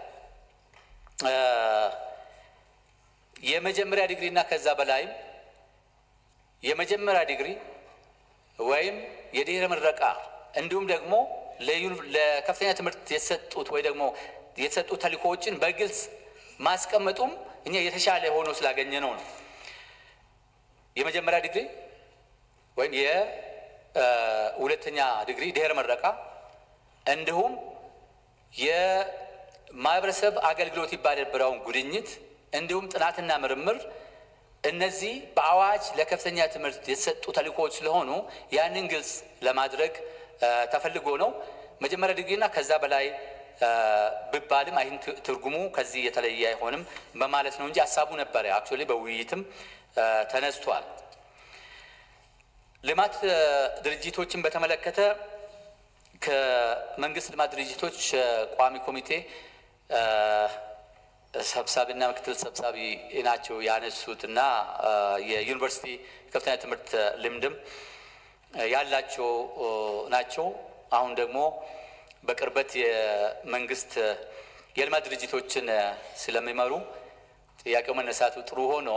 የመጀመሪያ ዲግሪ እና ከዛ በላይም የመጀመሪያ ዲግሪ ወይም የድህረ ምረቃ እንዲሁም ደግሞ ለከፍተኛ ትምህርት የተሰጡት ወይ ደግሞ የተሰጡት ተልእኮዎችን በግልጽ ማስቀመጡም እኛ የተሻለ ሆኖ ስላገኘ ነው ነው የመጀመሪያ ዲግሪ ወይም የሁለተኛ ዲግሪ ድህረ ምረቃ እንዲሁም የማህበረሰብ አገልግሎት ይባል የነበረውን ጉድኝት እንዲሁም ጥናትና ምርምር እነዚህ በአዋጅ ለከፍተኛ ትምህርት የተሰጡ ተልእኮዎች ስለሆኑ ያንን ግልጽ ለማድረግ ተፈልጎ ነው። መጀመሪያ ዲግሪና ከዛ በላይ ብባልም አይን ትርጉሙ ከዚህ የተለየ አይሆንም በማለት ነው እንጂ ሀሳቡ ነበረ። አክቹዋሊ በውይይትም ተነስቷል። ልማት ድርጅቶችን በተመለከተ ከመንግስት ልማት ድርጅቶች ቋሚ ኮሚቴ ሰብሳቢና ምክትል ሰብሳቢ ናቸው ያነሱት እና የዩኒቨርሲቲ ከፍተኛ ትምህርት ልምድም ያላቸው ናቸው። አሁን ደግሞ በቅርበት የመንግስት የልማት ድርጅቶችን ስለሚመሩ ጥያቄው መነሳቱ ጥሩ ሆኖ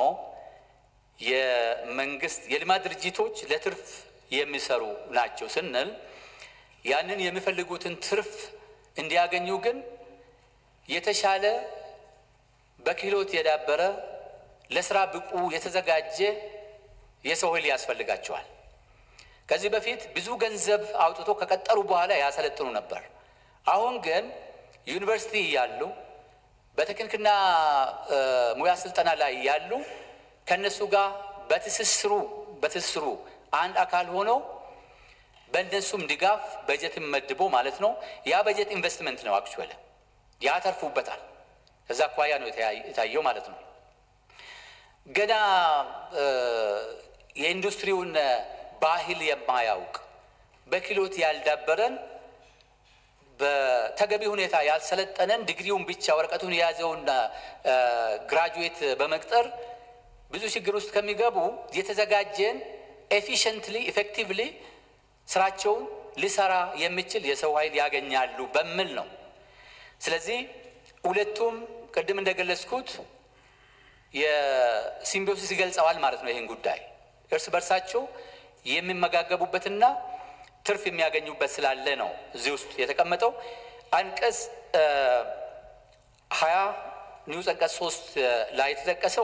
የመንግስት የልማት ድርጅቶች ለትርፍ የሚሰሩ ናቸው ስንል ያንን የሚፈልጉትን ትርፍ እንዲያገኙ ግን የተሻለ በክህሎት የዳበረ ለስራ ብቁ የተዘጋጀ የሰው ኃይል ያስፈልጋቸዋል። ከዚህ በፊት ብዙ ገንዘብ አውጥቶ ከቀጠሩ በኋላ ያሰለጥኑ ነበር። አሁን ግን ዩኒቨርሲቲ ያሉ በቴክኒክና ሙያ ስልጠና ላይ ያሉ ከእነሱ ጋር በትስስሩ በትስስሩ አንድ አካል ሆነው በእነሱም ድጋፍ በጀት መድቦ ማለት ነው። ያ በጀት ኢንቨስትመንት ነው። አክቹዋሊ ያተርፉበታል። ከዛ አኳያ ነው የታየው ማለት ነው። ገና የኢንዱስትሪውን ባህል የማያውቅ በክህሎት ያልዳበረን በተገቢ ሁኔታ ያልሰለጠነን ዲግሪውን ብቻ ወረቀቱን የያዘውን ግራጁዌት በመቅጠር ብዙ ችግር ውስጥ ከሚገቡ የተዘጋጀን ኤፊሽንትሊ ኢፌክቲቭሊ ስራቸውን ሊሰራ የሚችል የሰው ኃይል ያገኛሉ በሚል ነው። ስለዚህ ሁለቱም ቅድም እንደገለጽኩት የሲምቢዮሲስ ይገልጸዋል ማለት ነው። ይህን ጉዳይ እርስ በርሳቸው የሚመጋገቡበትና ትርፍ የሚያገኙበት ስላለ ነው እዚህ ውስጥ የተቀመጠው። አንቀጽ ሀያ ኒውስ አንቀጽ ሶስት ላይ የተጠቀሰው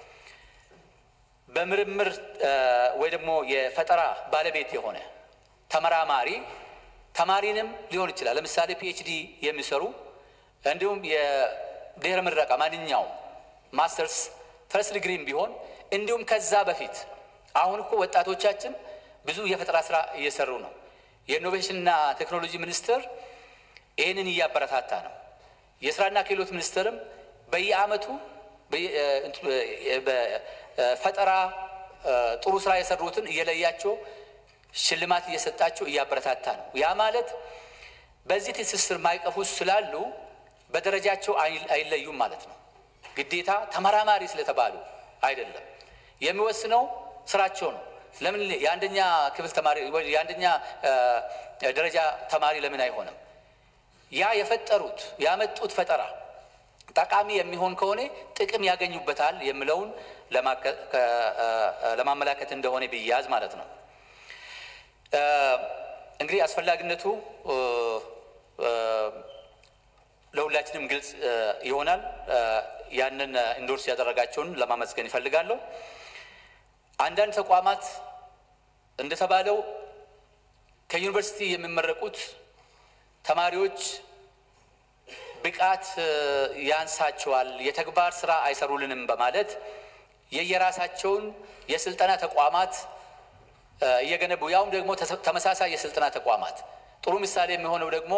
በምርምር ወይ ደግሞ የፈጠራ ባለቤት የሆነ ተመራማሪ ተማሪንም ሊሆን ይችላል። ለምሳሌ ፒኤችዲ የሚሰሩ እንዲሁም ድህረ ምረቃ ማንኛውም ማስተርስ ፈርስት ዲግሪም ቢሆን እንዲሁም ከዛ በፊት አሁን እኮ ወጣቶቻችን ብዙ የፈጠራ ስራ እየሰሩ ነው። የኢኖቬሽንና ቴክኖሎጂ ሚኒስቴር ይህንን እያበረታታ ነው። የስራና ክህሎት ሚኒስቴርም በየአመቱ በፈጠራ ጥሩ ስራ የሰሩትን እየለያቸው ሽልማት እየሰጣቸው እያበረታታ ነው። ያ ማለት በዚህ ትስስር ማዕቀፍ ውስጥ ስላሉ በደረጃቸው አይለዩም ማለት ነው። ግዴታ ተመራማሪ ስለተባሉ አይደለም። የሚወስነው ስራቸው ነው። ለምን የአንደኛ ክፍል ተማሪ ወይ የአንደኛ ደረጃ ተማሪ ለምን አይሆንም? ያ የፈጠሩት ያመጡት ፈጠራ ጠቃሚ የሚሆን ከሆነ ጥቅም ያገኙበታል የሚለውን ለማመላከት እንደሆነ ቢያዝ ማለት ነው። እንግዲህ አስፈላጊነቱ ለሁላችንም ግልጽ ይሆናል። ያንን ኢንዶርስ ያደረጋቸውን ለማመስገን ይፈልጋለሁ። አንዳንድ ተቋማት እንደተባለው ከዩኒቨርሲቲ የሚመረቁት ተማሪዎች ብቃት ያንሳቸዋል፣ የተግባር ስራ አይሰሩልንም በማለት የየራሳቸውን የስልጠና ተቋማት እየገነቡ ያውም ደግሞ ተመሳሳይ የስልጠና ተቋማት ጥሩ ምሳሌ የሚሆነው ደግሞ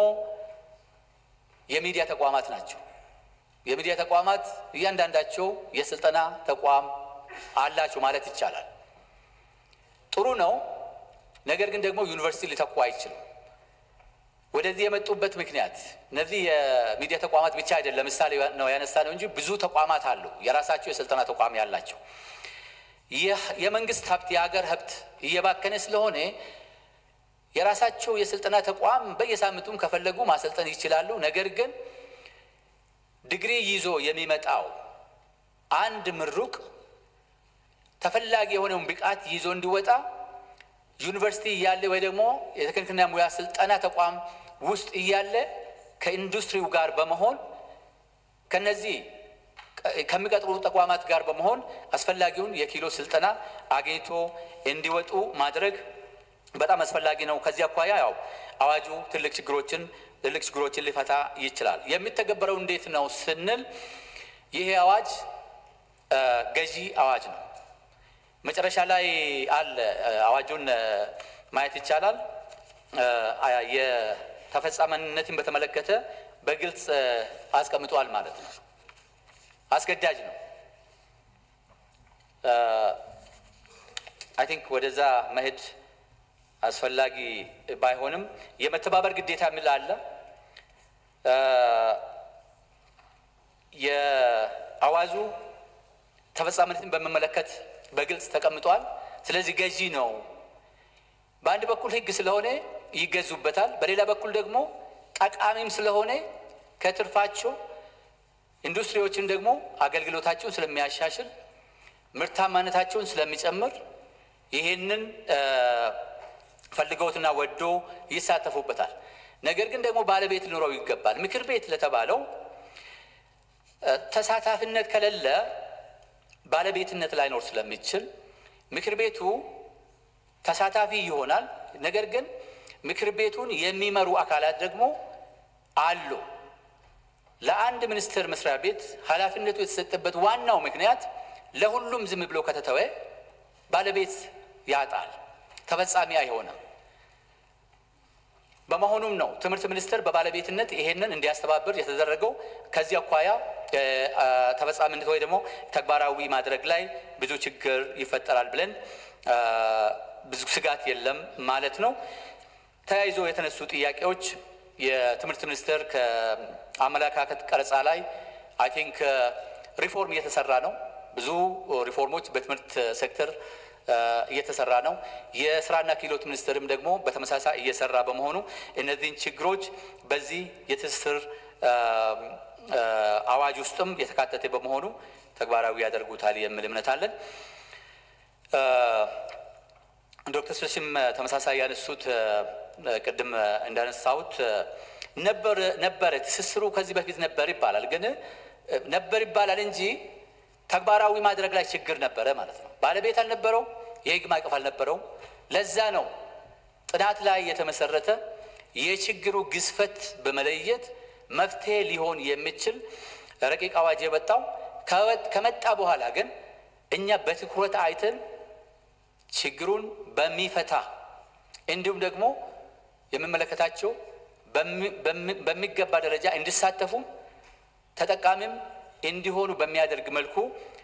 የሚዲያ ተቋማት ናቸው። የሚዲያ ተቋማት እያንዳንዳቸው የስልጠና ተቋም አላቸው ማለት ይቻላል። ጥሩ ነው። ነገር ግን ደግሞ ዩኒቨርሲቲ ሊተኩ አይችልም። ወደዚህ የመጡበት ምክንያት እነዚህ የሚዲያ ተቋማት ብቻ አይደለም፣ ምሳሌ ነው ያነሳ ነው እንጂ ብዙ ተቋማት አሉ የራሳቸው የስልጠና ተቋም ያላቸው። የመንግስት ሀብት የሀገር ሀብት እየባከነ ስለሆነ የራሳቸው የስልጠና ተቋም በየሳምንቱም ከፈለጉ ማሰልጠን ይችላሉ። ነገር ግን ዲግሪ ይዞ የሚመጣው አንድ ምሩቅ ተፈላጊ የሆነውን ብቃት ይዞ እንዲወጣ ዩኒቨርሲቲ እያለ ወይ ደግሞ የቴክኒክና ሙያ ስልጠና ተቋም ውስጥ እያለ ከኢንዱስትሪው ጋር በመሆን ከነዚህ ከሚቀጥሩ ተቋማት ጋር በመሆን አስፈላጊውን የኪሎ ስልጠና አግኝቶ እንዲወጡ ማድረግ በጣም አስፈላጊ ነው። ከዚህ አኳያ ያው አዋጁ ትልቅ ችግሮችን ትልቅ ችግሮችን ሊፈታ ይችላል። የሚተገበረው እንዴት ነው ስንል ይሄ አዋጅ ገዢ አዋጅ ነው። መጨረሻ ላይ አለ አዋጁን ማየት ይቻላል። የተፈጻሚነትን በተመለከተ በግልጽ አስቀምጧል ማለት ነው። አስገዳጅ ነው። አይ ቲንክ ወደዛ መሄድ አስፈላጊ ባይሆንም የመተባበር ግዴታ የሚል አለ። የአዋጁ ተፈጻሚነትን በሚመለከት በግልጽ ተቀምጧል። ስለዚህ ገዢ ነው። በአንድ በኩል ሕግ ስለሆነ ይገዙበታል፣ በሌላ በኩል ደግሞ ጠቃሚም ስለሆነ ከትርፋቸው ኢንዱስትሪዎችን ደግሞ አገልግሎታቸውን ስለሚያሻሽል ምርታማነታቸውን ስለሚጨምር ይሄንን ፈልገውትና ወዶ ይሳተፉበታል። ነገር ግን ደግሞ ባለቤት ሊኖረው ይገባል። ምክር ቤት ለተባለው ተሳታፊነት ከሌለ ባለቤትነት ላይኖር ስለሚችል ምክር ቤቱ ተሳታፊ ይሆናል። ነገር ግን ምክር ቤቱን የሚመሩ አካላት ደግሞ አሉ። ለአንድ ሚኒስቴር መስሪያ ቤት ኃላፊነቱ የተሰጠበት ዋናው ምክንያት ለሁሉም ዝም ብሎ ከተተወ ባለቤት ያጣል፣ ተፈጻሚ አይሆንም። በመሆኑም ነው ትምህርት ሚኒስቴር በባለቤትነት ይሄንን እንዲያስተባብር የተደረገው። ከዚህ አኳያ ተፈጻሚነት ወይ ደግሞ ተግባራዊ ማድረግ ላይ ብዙ ችግር ይፈጠራል ብለን ብዙ ስጋት የለም ማለት ነው። ተያይዞ የተነሱ ጥያቄዎች የትምህርት ሚኒስቴር ከአመለካከት ቀረጻ ላይ አይ ቲንክ ሪፎርም እየተሰራ ነው። ብዙ ሪፎርሞች በትምህርት ሴክተር እየተሰራ ነው። የስራና ክህሎት ሚኒስቴርም ደግሞ በተመሳሳይ እየሰራ በመሆኑ እነዚህን ችግሮች በዚህ የትስስር አዋጅ ውስጥም የተካተተ በመሆኑ ተግባራዊ ያደርጉታል የሚል እምነት አለን። ዶክተር ስለሽም ተመሳሳይ ያነሱት ቅድም እንዳነሳሁት ነበር ነበረ ትስስሩ ከዚህ በፊት ነበር ይባላል። ግን ነበር ይባላል እንጂ ተግባራዊ ማድረግ ላይ ችግር ነበረ ማለት ነው። ባለቤት አልነበረው፣ የህግ ማዕቀፍ አልነበረው። ለዛ ነው ጥናት ላይ የተመሰረተ የችግሩ ግዝፈት በመለየት መፍትሄ ሊሆን የሚችል ረቂቅ አዋጅ የመጣው ከመጣ በኋላ ግን እኛ በትኩረት አይተን ችግሩን በሚፈታ እንዲሁም ደግሞ የሚመለከታቸው በሚገባ ደረጃ እንዲሳተፉ ተጠቃሚም እንዲሆኑ በሚያደርግ መልኩ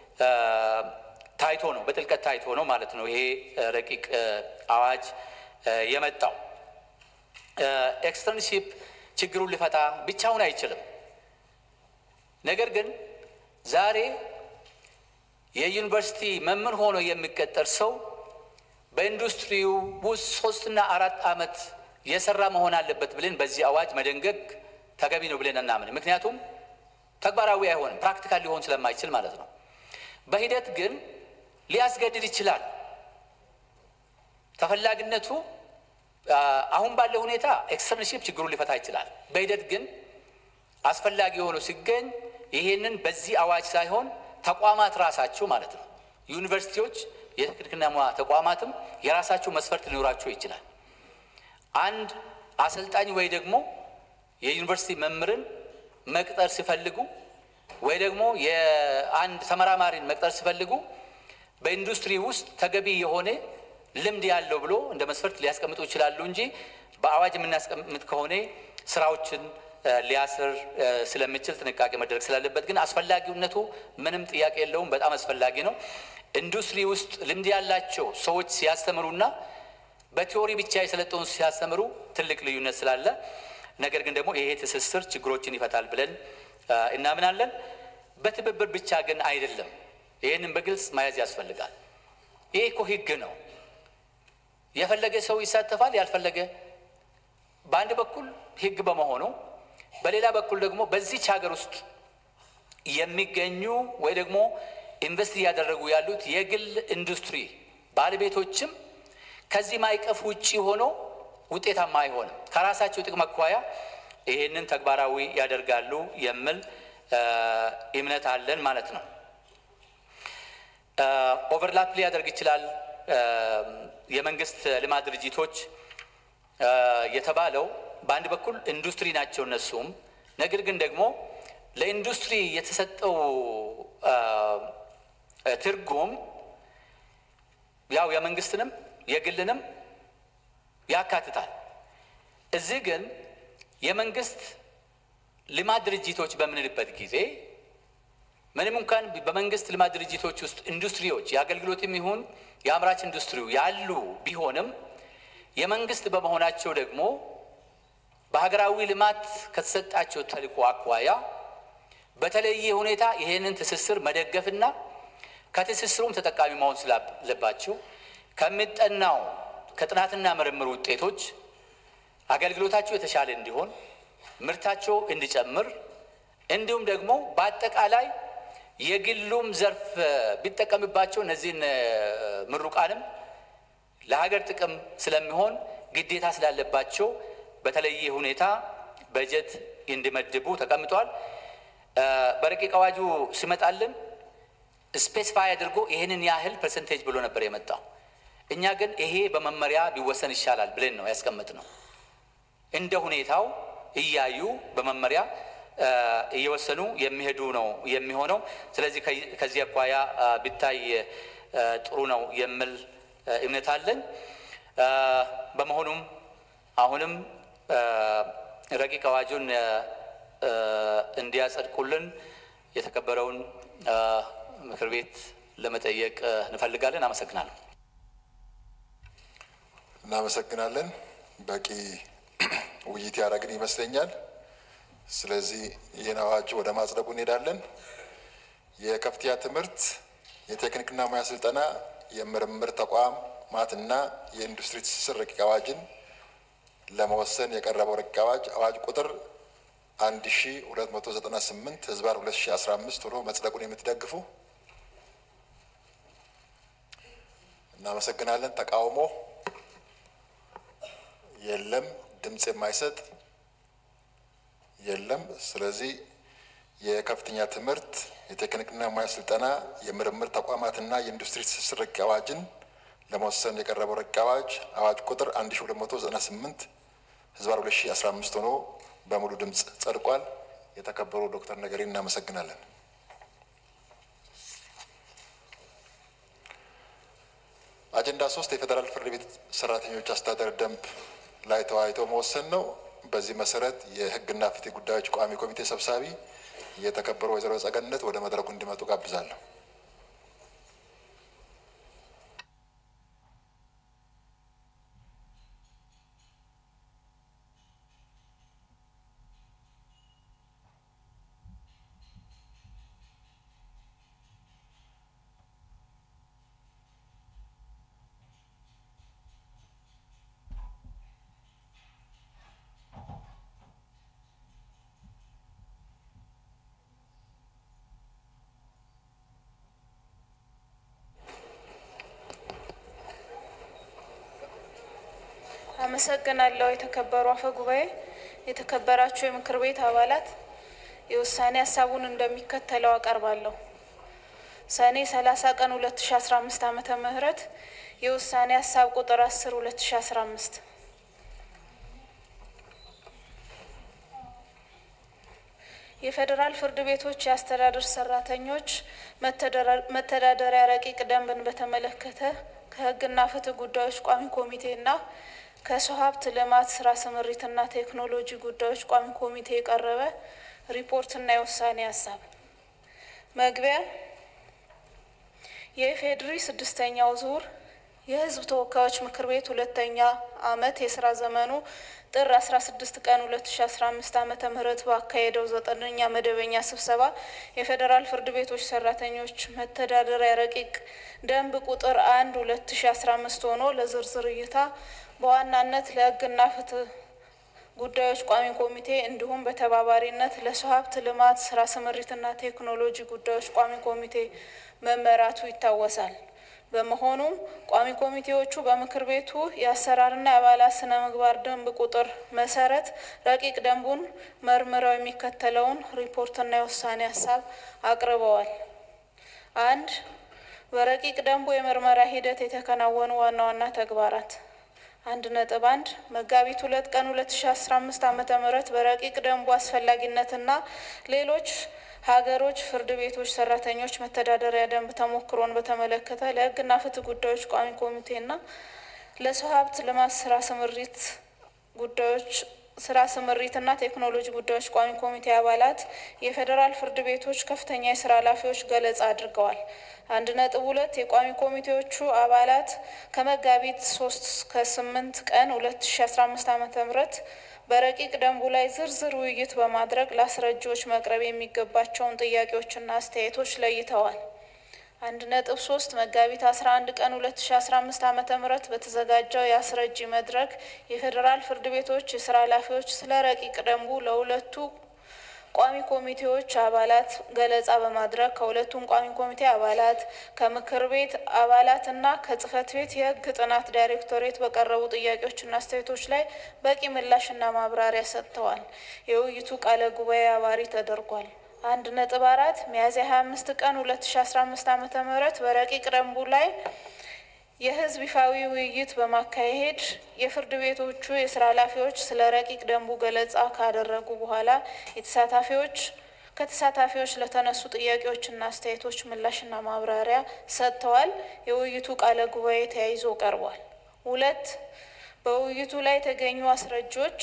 ታይቶ ነው በጥልቀት ታይቶ ነው ማለት ነው ይሄ ረቂቅ አዋጅ የመጣው። ኤክስተርንሺፕ ችግሩን ሊፈታ ብቻውን አይችልም። ነገር ግን ዛሬ የዩኒቨርሲቲ መምህር ሆኖ የሚቀጠር ሰው በኢንዱስትሪው ውስጥ ሶስትና አራት ዓመት የሰራ መሆን አለበት ብለን በዚህ አዋጅ መደንገግ ተገቢ ነው ብለን እናምን። ምክንያቱም ተግባራዊ አይሆንም፣ ፕራክቲካል ሊሆን ስለማይችል ማለት ነው። በሂደት ግን ሊያስገድድ ይችላል። ተፈላጊነቱ አሁን ባለው ሁኔታ ኤክስተርንሺፕ ችግሩን ሊፈታ ይችላል። በሂደት ግን አስፈላጊ ሆኖ ሲገኝ ይሄንን በዚህ አዋጅ ሳይሆን ተቋማት ራሳቸው ማለት ነው ዩኒቨርሲቲዎች፣ የቴክኒክና ሙያ ተቋማትም የራሳቸው መስፈርት ሊኖራቸው ይችላል። አንድ አሰልጣኝ ወይ ደግሞ የዩኒቨርሲቲ መምህርን መቅጠር ሲፈልጉ ወይ ደግሞ የአንድ ተመራማሪን መቅጠር ሲፈልጉ በኢንዱስትሪ ውስጥ ተገቢ የሆነ ልምድ ያለው ብሎ እንደ መስፈርት ሊያስቀምጡ ይችላሉ እንጂ በአዋጅ የምናስቀምጥ ከሆነ ስራዎችን ሊያስር ስለሚችል ጥንቃቄ መደረግ ስላለበት ግን አስፈላጊነቱ ምንም ጥያቄ የለውም። በጣም አስፈላጊ ነው። ኢንዱስትሪ ውስጥ ልምድ ያላቸው ሰዎች ሲያስተምሩና በቲዎሪ ብቻ የሰለጠኑ ሲያስተምሩ ትልቅ ልዩነት ስላለ፣ ነገር ግን ደግሞ ይሄ ትስስር ችግሮችን ይፈታል ብለን እናምናለን። በትብብር ብቻ ግን አይደለም። ይህንን በግልጽ መያዝ ያስፈልጋል። ይሄ እኮ ህግ ነው። የፈለገ ሰው ይሳተፋል፣ ያልፈለገ በአንድ በኩል ህግ በመሆኑ በሌላ በኩል ደግሞ በዚች ሀገር ውስጥ የሚገኙ ወይ ደግሞ ኢንቨስት እያደረጉ ያሉት የግል ኢንዱስትሪ ባለቤቶችም ከዚህ ማዕቀፍ ውጭ ሆኖ ውጤታማ አይሆንም። ከራሳቸው ጥቅም አኳያ ይሄንን ተግባራዊ ያደርጋሉ የሚል እምነት አለን ማለት ነው። ኦቨርላፕ ሊያደርግ ይችላል። የመንግስት ልማት ድርጅቶች የተባለው በአንድ በኩል ኢንዱስትሪ ናቸው እነሱም። ነገር ግን ደግሞ ለኢንዱስትሪ የተሰጠው ትርጉም ያው የመንግስትንም የግልንም ያካትታል። እዚህ ግን የመንግስት ልማት ድርጅቶች በምንልበት ጊዜ ምንም እንኳን በመንግስት ልማት ድርጅቶች ውስጥ ኢንዱስትሪዎች የአገልግሎትም ይሁን የአምራች ኢንዱስትሪው ያሉ ቢሆንም የመንግስት በመሆናቸው ደግሞ በሀገራዊ ልማት ከተሰጣቸው ተልዕኮ አኳያ በተለየ ሁኔታ ይህንን ትስስር መደገፍና ከትስስሩም ተጠቃሚ መሆን ስላለባቸው ከሚጠናው ከጥናትና ምርምር ውጤቶች አገልግሎታቸው የተሻለ እንዲሆን ምርታቸው እንዲጨምር እንዲሁም ደግሞ በአጠቃላይ የግሉም ዘርፍ ቢጠቀምባቸው እነዚህን ምሩቃንም ለሀገር ጥቅም ስለሚሆን ግዴታ ስላለባቸው በተለየ ሁኔታ በጀት እንዲመድቡ ተቀምጧል። በረቂቅ አዋጁ ሲመጣልን ስፔሲፋይ አድርጎ ይህንን ያህል ፐርሰንቴጅ ብሎ ነበር የመጣው። እኛ ግን ይሄ በመመሪያ ቢወሰን ይሻላል ብለን ነው ያስቀምጥ ነው። እንደ ሁኔታው እያዩ በመመሪያ እየወሰኑ የሚሄዱ ነው የሚሆነው። ስለዚህ ከዚህ አኳያ ቢታይ ጥሩ ነው የሚል እምነት አለን። በመሆኑም አሁንም ረቂቅ አዋጁን እንዲያጸድቁልን የተከበረውን ምክር ቤት ለመጠየቅ እንፈልጋለን። አመሰግናለሁ። እናመሰግናለን። በቂ ውይይት ያደረግን ይመስለኛል። ስለዚህ ይህን አዋጅ ወደ ማጽደቁ እንሄዳለን። የከፍተኛ ትምህርት የቴክኒክና ሙያ ስልጠና የምርምር ተቋማትና የኢንዱስትሪ ትስስር ረቂቅ አዋጅን ለመወሰን የቀረበው ረቂቅ አዋጅ አዋጅ ቁጥር 1298 ህዝባር 2015 ሆኖ መጽደቁን የምትደግፉ እናመሰግናለን። ተቃውሞ የለም። ድምፅ የማይሰጥ የለም። ስለዚህ የከፍተኛ ትምህርት የቴክኒክና ሙያ ስልጠና የምርምር ተቋማትና የኢንዱስትሪ ትስስር ረቂቅ አዋጅን ለመወሰን የቀረበው ረቂቅ አዋጅ አዋጅ ቁጥር 1298 ህዝባር 2015 ሆኖ በሙሉ ድምፅ ጸድቋል። የተከበሩ ዶክተር ነገሪ እናመሰግናለን። አጀንዳ ሶስት የፌዴራል ፍርድ ቤት ሰራተኞች አስተዳደር ደንብ ላይ ተወያይቶ መወሰን ነው። በዚህ መሰረት የህግና ፍትህ ጉዳዮች ቋሚ ኮሚቴ ሰብሳቢ የተከበሩ ወይዘሮ ጸገነት ወደ መድረኩ እንዲመጡ ጋብዛለሁ። አመሰግናለሁ። የተከበሩ አፈ ጉባኤ፣ የተከበራችሁ የምክር ቤት አባላት፣ የውሳኔ ሀሳቡን እንደሚከተለው አቀርባለሁ። ሰኔ 30 ቀን 2015 ዓመተ ምህረት የውሳኔ ሀሳብ ቁጥር 10 2015 የፌዴራል ፍርድ ቤቶች የአስተዳደር ሰራተኞች መተዳደሪያ ረቂቅ ደንብን በተመለከተ ከህግና ፍትህ ጉዳዮች ቋሚ ኮሚቴና ከሰው ሀብት ልማት ስራ ስምሪትና ቴክኖሎጂ ጉዳዮች ቋሚ ኮሚቴ የቀረበ ሪፖርትና የውሳኔ ሀሳብ መግቢያ የኢፌዴሪ ስድስተኛው ዙር የህዝብ ተወካዮች ምክር ቤት ሁለተኛ አመት የስራ ዘመኑ ጥር 16 ቀን 2015 ዓመተ ምህረት ባካሄደው ዘጠነኛ መደበኛ ስብሰባ የፌዴራል ፍርድ ቤቶች ሰራተኞች መተዳደሪያ ረቂቅ ደንብ ቁጥር አንድ 2015 ሆኖ ለዝርዝር እይታ በዋናነት ለህግና ፍትህ ጉዳዮች ቋሚ ኮሚቴ እንዲሁም በተባባሪነት ለሰው ሀብት ልማት ስራ ስምሪትና ቴክኖሎጂ ጉዳዮች ቋሚ ኮሚቴ መመራቱ ይታወሳል። በመሆኑም ቋሚ ኮሚቴዎቹ በምክር ቤቱ የአሰራርና የአባላት ስነ ምግባር ደንብ ቁጥር መሰረት ረቂቅ ደንቡን መርምረው የሚከተለውን ሪፖርትና የውሳኔ ሀሳብ አቅርበዋል። አንድ በረቂቅ ደንቡ የምርመራ ሂደት የተከናወኑ ዋና ዋና ተግባራት አንድ ነጥብ አንድ መጋቢት ሁለት ቀን ሁለት ሺ አስራ አምስት ዓመተ ምህረት በረቂቅ ደንቡ አስፈላጊነትና ሌሎች ሀገሮች ፍርድ ቤቶች ሰራተኞች መተዳደሪያ ደንብ ተሞክሮን በተመለከተ ለህግና ፍትህ ጉዳዮች ቋሚ ኮሚቴና ለሰው ሀብት ልማት ስራ ስምሪት ጉዳዮች ስራ ስምሪትና ቴክኖሎጂ ጉዳዮች ቋሚ ኮሚቴ አባላት የፌዴራል ፍርድ ቤቶች ከፍተኛ የስራ ኃላፊዎች ገለጻ አድርገዋል። አንድ ነጥብ ሁለት የቋሚ ኮሚቴዎቹ አባላት ከመጋቢት ሶስት እስከ ስምንት ቀን ሁለት ሺ አስራ አምስት ዓመተ ምህረት በረቂቅ ደንቡ ላይ ዝርዝር ውይይት በማድረግ ለአስረጂዎች መቅረብ የሚገባቸውን ጥያቄዎችና አስተያየቶች ለይተዋል። አንድ ነጥብ ሶስት መጋቢት አስራ አንድ ቀን ሁለት ሺ አስራ አምስት ዓመተ ምህረት በተዘጋጀው የአስረጂ መድረክ የፌዴራል ፍርድ ቤቶች የስራ ኃላፊዎች ስለ ረቂቅ ደንቡ ለሁለቱ ቋሚ ኮሚቴዎች አባላት ገለጻ በማድረግ ከሁለቱም ቋሚ ኮሚቴ አባላት ከምክር ቤት አባላት እና ከጽህፈት ቤት የህግ ጥናት ዳይሬክቶሬት በቀረቡ ጥያቄዎችና አስተያየቶች ላይ በቂ ምላሽና ማብራሪያ ሰጥተዋል። የውይይቱ ቃለ ጉባኤ አባሪ ተደርጓል። አንድ ነጥብ አራት ሚያዝያ ሀያ አምስት ቀን ሁለት ሺ አስራ አምስት ዓመተ ምህረት በረቂቅ ደንቡ ላይ የህዝብ ይፋዊ ውይይት በማካሄድ የፍርድ ቤቶቹ የስራ ኃላፊዎች ስለ ረቂቅ ደንቡ ገለጻ ካደረጉ በኋላ የተሳታፊዎች ከተሳታፊዎች ለተነሱ ጥያቄዎችና አስተያየቶች ምላሽና ማብራሪያ ሰጥተዋል። የውይይቱ ቃለ ጉባኤ ተያይዞ ቀርቧል። ሁለት በውይይቱ ላይ የተገኙ አስረጆች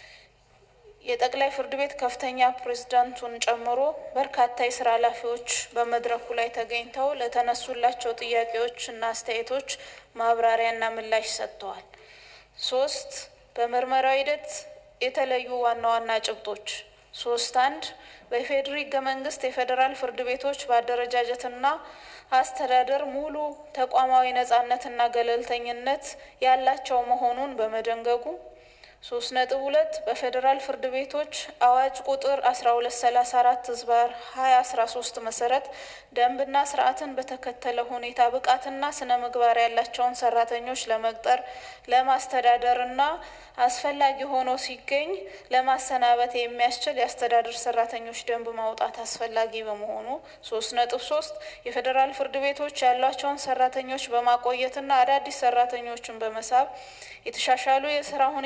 የጠቅላይ ፍርድ ቤት ከፍተኛ ፕሬዝዳንቱን ጨምሮ በርካታ የስራ ኃላፊዎች በመድረኩ ላይ ተገኝተው ለተነሱላቸው ጥያቄዎችና አስተያየቶች ማብራሪያና ምላሽ ሰጥተዋል። ሶስት በምርመራው ሂደት የተለዩ ዋና ዋና ጭብጦች ሶስት አንድ በኢፌዴሪ ህገ መንግስት የፌዴራል ፍርድ ቤቶች በአደረጃጀትና አስተዳደር ሙሉ ተቋማዊ ነጻነትና ገለልተኝነት ያላቸው መሆኑን በመደንገጉ ሶስት ነጥብ ሁለት በፌዴራል ፍርድ ቤቶች አዋጅ ቁጥር አስራ ሁለት ሰላሳ አራት ህዝባር ሀያ አስራ ሶስት መሰረት ደንብና ስርዓትን በተከተለ ሁኔታ ብቃትና ስነ ምግባር ያላቸውን ሰራተኞች ለመቅጠር ለማስተዳደርና አስፈላጊ ሆኖ ሲገኝ ለማሰናበት የሚያስችል የአስተዳደር ሰራተኞች ደንብ ማውጣት አስፈላጊ በመሆኑ ሶስት ነጥብ ሶስት የፌዴራል ፍርድ ቤቶች ያሏቸውን ሰራተኞች በማቆየትና አዳዲስ ሰራተኞችን በመሳብ የተሻሻሉ የስራ ሁኔታዎችን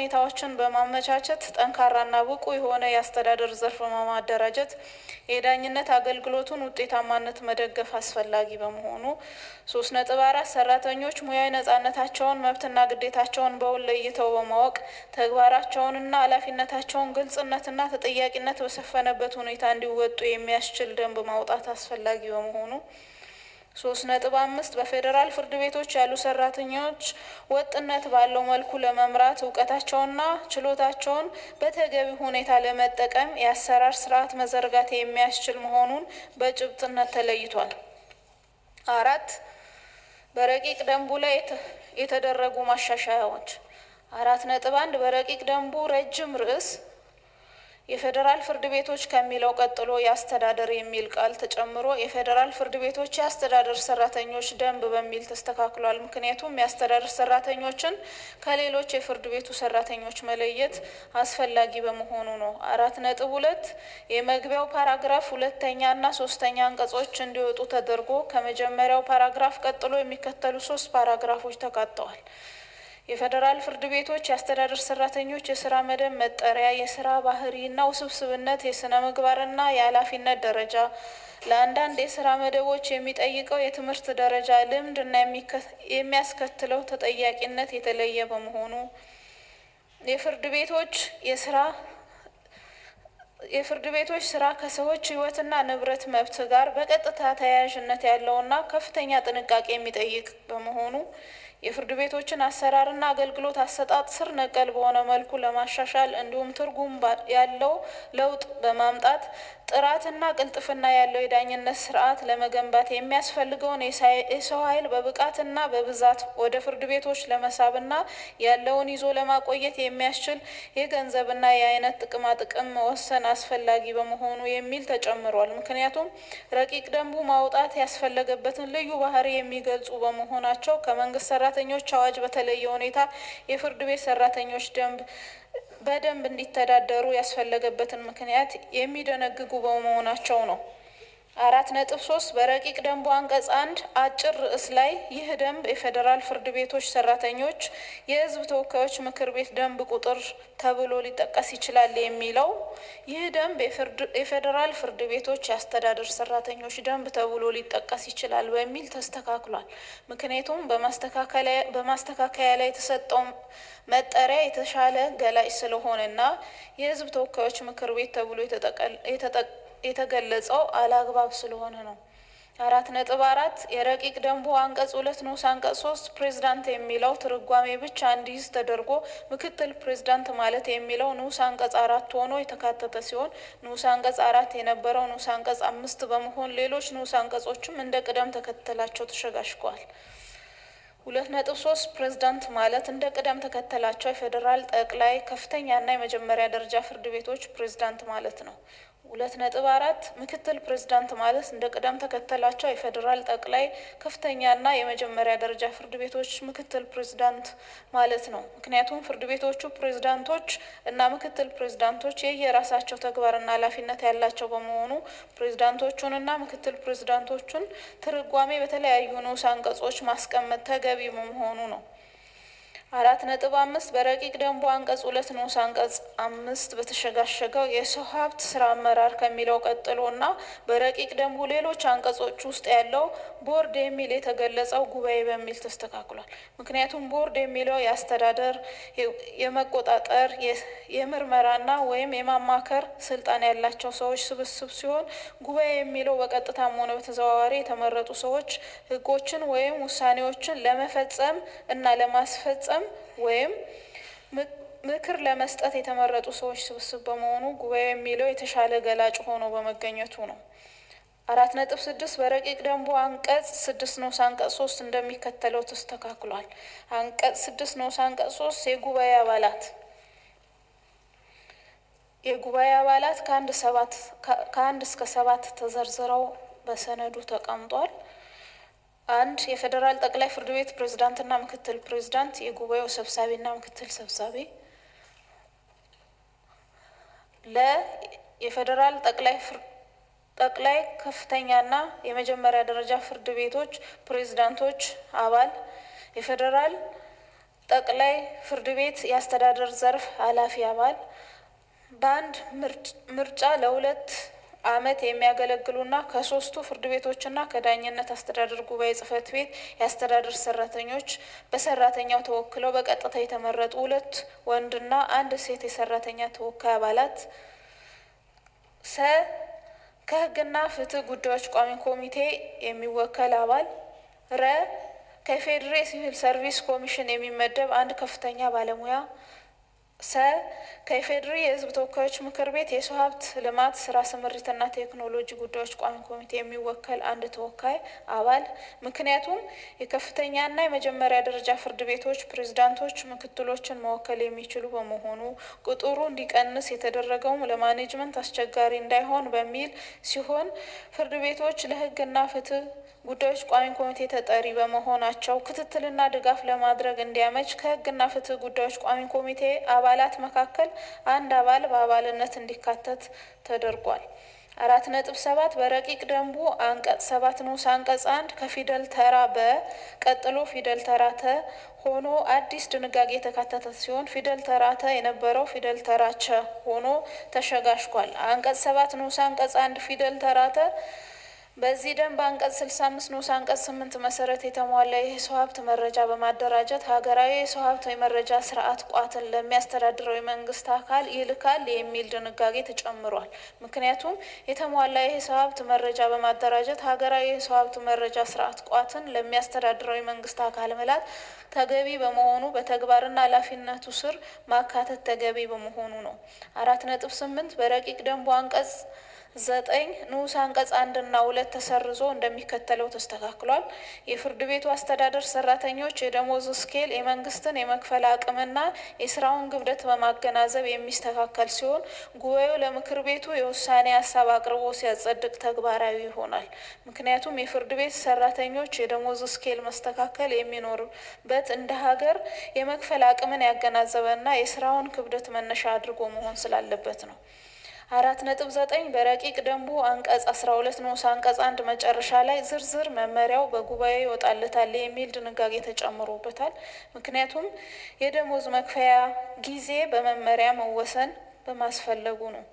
ሁኔታዎችን በማመቻቸት ጠንካራና ብቁ የሆነ የአስተዳደር ዘርፍ በማደራጀት የዳኝነት አገልግሎቱን ውጤታማነት መደገፍ አስፈላጊ በመሆኑ ሶስት ነጥብ አራት ሰራተኞች ሙያዊ ነጻነታቸውን መብትና ግዴታቸውን በውል ለይተው በማወቅ ተግባራቸውንና ኃላፊነታቸውን ግልጽነትና ተጠያቂነት በሰፈነበት ሁኔታ እንዲወጡ የሚያስችል ደንብ ማውጣት አስፈላጊ በመሆኑ ሶስት ነጥብ አምስት በፌዴራል ፍርድ ቤቶች ያሉ ሰራተኞች ወጥነት ባለው መልኩ ለመምራት እውቀታቸውንና ችሎታቸውን በተገቢ ሁኔታ ለመጠቀም የአሰራር ስርዓት መዘርጋት የሚያስችል መሆኑን በጭብጥነት ተለይቷል። አራት በረቂቅ ደንቡ ላይ የተደረጉ ማሻሻያዎች አራት ነጥብ አንድ በረቂቅ ደንቡ ረጅም ርዕስ የፌዴራል ፍርድ ቤቶች ከሚለው ቀጥሎ የአስተዳደር የሚል ቃል ተጨምሮ የፌዴራል ፍርድ ቤቶች የአስተዳደር ሰራተኞች ደንብ በሚል ተስተካክሏል። ምክንያቱም የአስተዳደር ሰራተኞችን ከሌሎች የፍርድ ቤቱ ሰራተኞች መለየት አስፈላጊ በመሆኑ ነው። አራት ነጥብ ሁለት የመግቢያው ፓራግራፍ ሁለተኛ እና ሶስተኛ አንቀጾች እንዲወጡ ተደርጎ ከመጀመሪያው ፓራግራፍ ቀጥሎ የሚከተሉ ሶስት ፓራግራፎች ተካተዋል። የፌዴራል ፍርድ ቤቶች የአስተዳደር ሰራተኞች የስራ መደብ መጠሪያ፣ የስራ ባህሪና ውስብስብነት፣ የስነ ምግባርና የኃላፊነት ደረጃ፣ ለአንዳንድ የስራ መደቦች የሚጠይቀው የትምህርት ደረጃ፣ ልምድ እና የሚያስከትለው ተጠያቂነት የተለየ በመሆኑ የፍርድ ቤቶች የስራ የፍርድ ቤቶች ስራ ከሰዎች ሕይወትና ንብረት መብት ጋር በቀጥታ ተያያዥነት ያለውና ከፍተኛ ጥንቃቄ የሚጠይቅ በመሆኑ የፍርድ ቤቶችን አሰራርና አገልግሎት አሰጣጥ ስር ነቀል በሆነ መልኩ ለማሻሻል እንዲሁም ትርጉም ያለው ለውጥ በማምጣት ጥራትና ቅልጥፍና ያለው የዳኝነት ስርዓት ለመገንባት የሚያስፈልገውን የሰው ኃይል በብቃትና በብዛት ወደ ፍርድ ቤቶች ለመሳብና ያለውን ይዞ ለማቆየት የሚያስችል የገንዘብና የአይነት ጥቅማ ጥቅም መወሰን አስፈላጊ በመሆኑ የሚል ተጨምሯል። ምክንያቱም ረቂቅ ደንቡ ማውጣት ያስፈለገበትን ልዩ ባህሪ የሚገልጹ በመሆናቸው ከመንግስት ሰራተኞች አዋጅ በተለየ ሁኔታ የፍርድ ቤት ሰራተኞች ደንብ በደንብ እንዲተዳደሩ ያስፈለገበትን ምክንያት የሚደነግጉ በመሆናቸው ነው። አራት ነጥብ ሶስት በረቂቅ ደንቡ አንቀጽ አንድ አጭር ርዕስ ላይ ይህ ደንብ የፌዴራል ፍርድ ቤቶች ሰራተኞች የሕዝብ ተወካዮች ምክር ቤት ደንብ ቁጥር ተብሎ ሊጠቀስ ይችላል የሚለው ይህ ደንብ የፌዴራል ፍርድ ቤቶች የአስተዳደር ሰራተኞች ደንብ ተብሎ ሊጠቀስ ይችላል በሚል ተስተካክሏል። ምክንያቱም በማስተካከያ ላይ የተሰጠው መጠሪያ የተሻለ ገላጭ ስለሆነና የሕዝብ ተወካዮች ምክር ቤት ተብሎ የተገለጸው አላግባብ ስለሆነ ነው። አራት ነጥብ አራት የረቂቅ ደንቡ አንቀጽ ሁለት ንዑስ አንቀጽ ሶስት ፕሬዝዳንት የሚለው ትርጓሜ ብቻ እንዲይዝ ተደርጎ ምክትል ፕሬዝዳንት ማለት የሚለው ንዑስ አንቀጽ አራት ሆኖ የተካተተ ሲሆን ንዑስ አንቀጽ አራት የነበረው ንዑስ አንቀጽ አምስት በመሆን ሌሎች ንዑስ አንቀጾችም እንደ ቅደም ተከተላቸው ተሸጋሽገዋል። ሁለት ነጥብ ሶስት ፕሬዝዳንት ማለት እንደ ቅደም ተከተላቸው የፌዴራል ጠቅላይ ከፍተኛና የመጀመሪያ ደረጃ ፍርድ ቤቶች ፕሬዝዳንት ማለት ነው። ሁለት ነጥብ አራት ምክትል ፕሬዝዳንት ማለት እንደ ቅደም ተከተላቸው የፌዴራል ጠቅላይ ከፍተኛና የመጀመሪያ ደረጃ ፍርድ ቤቶች ምክትል ፕሬዝዳንት ማለት ነው። ምክንያቱም ፍርድ ቤቶቹ ፕሬዝዳንቶች እና ምክትል ፕሬዝዳንቶች የየራሳቸው ተግባርና ኃላፊነት ያላቸው በመሆኑ ፕሬዝዳንቶቹንና ምክትል ፕሬዝዳንቶቹን ትርጓሜ በተለያዩ ንዑስ አንቀጾች ማስቀመጥ ተገቢ በመሆኑ ነው። አራት ነጥብ አምስት በረቂቅ ደንቡ አንቀጽ ሁለት ንዑስ አንቀጽ አምስት በተሸጋሸገው የሰው ሀብት ስራ አመራር ከሚለው ቀጥሎ እና በረቂቅ ደንቡ ሌሎች አንቀጾች ውስጥ ያለው ቦርድ የሚል የተገለጸው ጉባኤ በሚል ተስተካክሏል። ምክንያቱም ቦርድ የሚለው የአስተዳደር፣ የመቆጣጠር፣ የምርመራና ወይም የማማከር ስልጣን ያላቸው ሰዎች ስብስብ ሲሆን ጉባኤ የሚለው በቀጥታም ሆነ በተዘዋዋሪ የተመረጡ ሰዎች ህጎችን ወይም ውሳኔዎችን ለመፈጸም እና ለማስፈጸም ወይም ምክር ለመስጠት የተመረጡ ሰዎች ስብስብ በመሆኑ ጉባኤ የሚለው የተሻለ ገላጭ ሆኖ በመገኘቱ ነው። አራት ነጥብ ስድስት በረቂቅ ደንቡ አንቀጽ ስድስት ንዑስ አንቀጽ ሶስት እንደሚከተለው ተስተካክሏል። አንቀጽ ስድስት ንዑስ አንቀጽ ሶስት የጉባኤ አባላት የጉባኤ አባላት ከአንድ ሰባት ከአንድ እስከ ሰባት ተዘርዝረው በሰነዱ ተቀምጧል። አንድ የፌዴራል ጠቅላይ ፍርድ ቤት ፕሬዝዳንትና ምክትል ፕሬዝዳንት፣ የጉባኤው ሰብሳቢና ምክትል ሰብሳቢ። ለ የፌዴራል ጠቅላይ ጠቅላይ ከፍተኛና የመጀመሪያ ደረጃ ፍርድ ቤቶች ፕሬዝዳንቶች አባል፣ የፌዴራል ጠቅላይ ፍርድ ቤት የአስተዳደር ዘርፍ ኃላፊ አባል በአንድ ምርጫ ለሁለት ዓመት የሚያገለግሉና ከሶስቱ ፍርድ ቤቶችና ከዳኝነት አስተዳደር ጉባኤ ጽሕፈት ቤት የአስተዳደር ሰራተኞች በሰራተኛው ተወክለው በቀጥታ የተመረጡ ሁለት ወንድና አንድ ሴት የሰራተኛ ተወካይ አባላት ሰ ከሕግና ፍትህ ጉዳዮች ቋሚ ኮሚቴ የሚወከል አባል ረ ከፌዴሬ ሲቪል ሰርቪስ ኮሚሽን የሚመደብ አንድ ከፍተኛ ባለሙያ ሰ ከኢፌዴሪ የሕዝብ ተወካዮች ምክር ቤት የሰው ሀብት ልማት ስራ ስምሪትና ቴክኖሎጂ ጉዳዮች ቋሚ ኮሚቴ የሚወከል አንድ ተወካይ አባል። ምክንያቱም የከፍተኛና የመጀመሪያ ደረጃ ፍርድ ቤቶች ፕሬዝዳንቶች ምክትሎችን መወከል የሚችሉ በመሆኑ ቁጥሩ እንዲቀንስ የተደረገውም ለማኔጅመንት አስቸጋሪ እንዳይሆን በሚል ሲሆን ፍርድ ቤቶች ለሕግና ፍትህ ጉዳዮች ቋሚ ኮሚቴ ተጠሪ በመሆናቸው ክትትልና ድጋፍ ለማድረግ እንዲያመች ከሕግና ፍትህ ጉዳዮች ቋሚ ኮሚቴ አባላት መካከል አንድ አባል በአባልነት እንዲካተት ተደርጓል። አራት ነጥብ ሰባት በረቂቅ ደንቡ አንቀጽ ሰባት ንዑስ አንቀጽ አንድ ከፊደል ተራ በ ቀጥሎ ፊደል ተራ ተ ሆኖ አዲስ ድንጋጌ የተካተተ ሲሆን ፊደል ተራ ተ የነበረው ፊደል ተራ ቸ ሆኖ ተሸጋሽጓል። አንቀጽ ሰባት ንዑስ አንቀጽ አንድ ፊደል ተራ ተ በዚህ ደንብ አንቀጽ ስልሳ አምስት ንዑስ አንቀጽ ስምንት መሰረት የተሟላ የሰው ሀብት መረጃ በማደራጀት ሀገራዊ የሰው ሀብት የመረጃ ስርዓት ቋትን ለሚያስተዳድረው የመንግስት አካል ይልካል የሚል ድንጋጌ ተጨምሯል። ምክንያቱም የተሟላ የሰው ሀብት መረጃ በማደራጀት ሀገራዊ የሰው ሀብት መረጃ ስርዓት ቋትን ለሚያስተዳድረው የመንግስት አካል መላት ተገቢ በመሆኑ በተግባርና ኃላፊነቱ ስር ማካተት ተገቢ በመሆኑ ነው። አራት ነጥብ ስምንት በረቂቅ ደንቡ አንቀጽ ዘጠኝ ንዑስ አንቀጽ አንድና ሁለት ተሰርዞ እንደሚከተለው ተስተካክሏል። የፍርድ ቤቱ አስተዳደር ሰራተኞች የደሞዝ ስኬል የመንግስትን የመክፈል አቅምና የስራውን ክብደት በማገናዘብ የሚስተካከል ሲሆን ጉባኤው ለምክር ቤቱ የውሳኔ ሀሳብ አቅርቦ ሲያጸድቅ ተግባራዊ ይሆናል። ምክንያቱም የፍርድ ቤት ሰራተኞች የደሞዝ ስኬል መስተካከል የሚኖርበት እንደ ሀገር የመክፈል አቅምን ያገናዘበና የስራውን ክብደት መነሻ አድርጎ መሆን ስላለበት ነው። አራት ነጥብ ዘጠኝ በረቂቅ ደንቡ አንቀጽ አስራ ሁለት ንዑስ አንቀጽ አንድ መጨረሻ ላይ ዝርዝር መመሪያው በጉባኤ ይወጣለታል የሚል ድንጋጌ ተጨምሮበታል። ምክንያቱም የደሞዝ መክፈያ ጊዜ በመመሪያ መወሰን በማስፈለጉ ነው።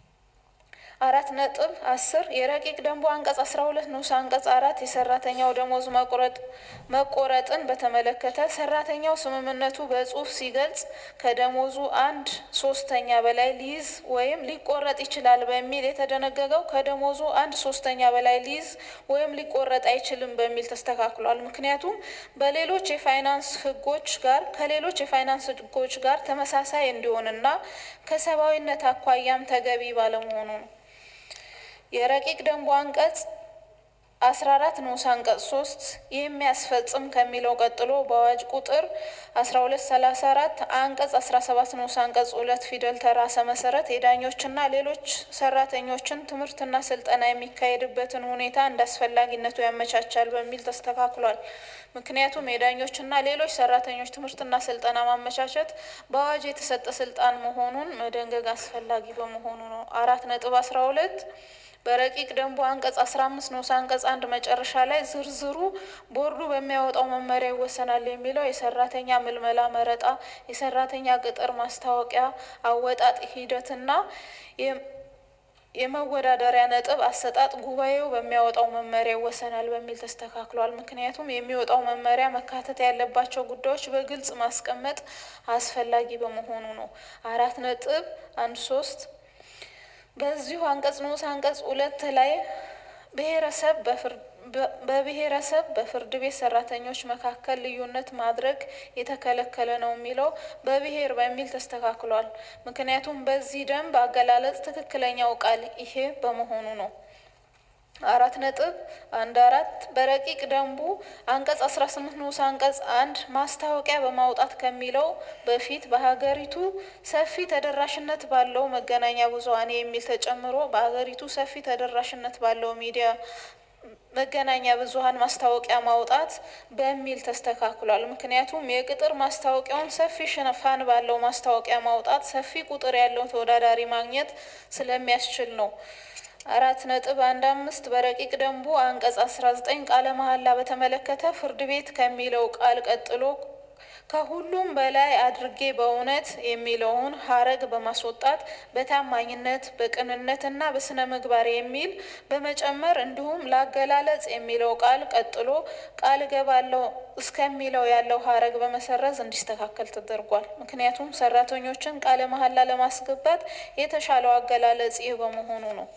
አራት ነጥብ አስር የረቂቅ ደንቡ አንቀጽ አስራ ሁለት ንዑስ አንቀጽ አራት የሰራተኛው ደሞዝ መቁረጥ መቆረጥን በተመለከተ ሰራተኛው ስምምነቱ በጽሁፍ ሲገልጽ ከደሞዙ አንድ ሶስተኛ በላይ ሊይዝ ወይም ሊቆረጥ ይችላል በሚል የተደነገገው ከደሞዙ አንድ ሶስተኛ በላይ ሊይዝ ወይም ሊቆረጥ አይችልም በሚል ተስተካክሏል። ምክንያቱም በሌሎች የፋይናንስ ሕጎች ጋር ከሌሎች የፋይናንስ ሕጎች ጋር ተመሳሳይ እንዲሆንና ከሰብአዊነት አኳያም ተገቢ ባለመሆኑ ነው። የረቂቅ ደንቡ አንቀጽ አስራ አራት ንዑስ አንቀጽ ሶስት የሚያስፈጽም ከሚለው ቀጥሎ በአዋጅ ቁጥር አስራ ሁለት ሰላሳ አራት አንቀጽ አስራ ሰባት ንዑስ አንቀጽ ሁለት ፊደል ተራሰ መሰረት የዳኞችና ሌሎች ሰራተኞችን ትምህርትና ስልጠና የሚካሄድበትን ሁኔታ እንደ አስፈላጊነቱ ያመቻቻል በሚል ተስተካክሏል። ምክንያቱም የዳኞችና ሌሎች ሰራተኞች ትምህርትና ስልጠና ማመቻቸት በአዋጅ የተሰጠ ስልጣን መሆኑን መደንገግ አስፈላጊ በመሆኑ ነው። አራት ነጥብ አስራ ሁለት በረቂቅ ደንቡ አንቀጽ አስራ አምስት ንዑስ አንቀጽ አንድ መጨረሻ ላይ ዝርዝሩ ቦርዱ በሚያወጣው መመሪያ ይወሰናል የሚለው የሰራተኛ ምልመላ መረጣ፣ የሰራተኛ ቅጥር ማስታወቂያ አወጣጥ ሂደትና የመወዳደሪያ ነጥብ አሰጣጥ ጉባኤው በሚያወጣው መመሪያ ይወሰናል በሚል ተስተካክሏል። ምክንያቱም የሚወጣው መመሪያ መካተት ያለባቸው ጉዳዮች በግልጽ ማስቀመጥ አስፈላጊ በመሆኑ ነው። አራት ነጥብ አንድ ሶስት በዚሁ አንቀጽ ንዑስ አንቀጽ ሁለት ላይ ብሔረሰብ በብሔረሰብ በፍርድ ቤት ሰራተኞች መካከል ልዩነት ማድረግ የተከለከለ ነው የሚለው በብሔር በሚል ተስተካክሏል። ምክንያቱም በዚህ ደንብ አገላለጽ ትክክለኛው ቃል ይሄ በመሆኑ ነው። አራት ነጥብ አንድ አራት በረቂቅ ደንቡ አንቀጽ አስራ ስምንት ንዑስ አንቀጽ አንድ ማስታወቂያ በማውጣት ከሚለው በፊት በሀገሪቱ ሰፊ ተደራሽነት ባለው መገናኛ ብዙኃን የሚል ተጨምሮ በሀገሪቱ ሰፊ ተደራሽነት ባለው ሚዲያ መገናኛ ብዙኃን ማስታወቂያ ማውጣት በሚል ተስተካክሏል። ምክንያቱም የቅጥር ማስታወቂያውን ሰፊ ሽፋን ባለው ማስታወቂያ ማውጣት ሰፊ ቁጥር ያለው ተወዳዳሪ ማግኘት ስለሚያስችል ነው። አራት ነጥብ አንድ አምስት በረቂቅ ደንቡ አንቀጽ አስራ ዘጠኝ ቃለ መሐላ በተመለከተ ፍርድ ቤት ከሚለው ቃል ቀጥሎ ከሁሉም በላይ አድርጌ በእውነት የሚለውን ሀረግ በማስወጣት በታማኝነት በቅንነትና በስነ ምግባር የሚል በመጨመር እንዲሁም ላገላለጽ የሚለው ቃል ቀጥሎ ቃል እገባለሁ እስከሚለው ያለው ሀረግ በመሰረዝ እንዲስተካከል ተደርጓል። ምክንያቱም ሰራተኞችን ቃለ መሀላ ለማስገባት የተሻለው አገላለጽ ይህ በመሆኑ ነው።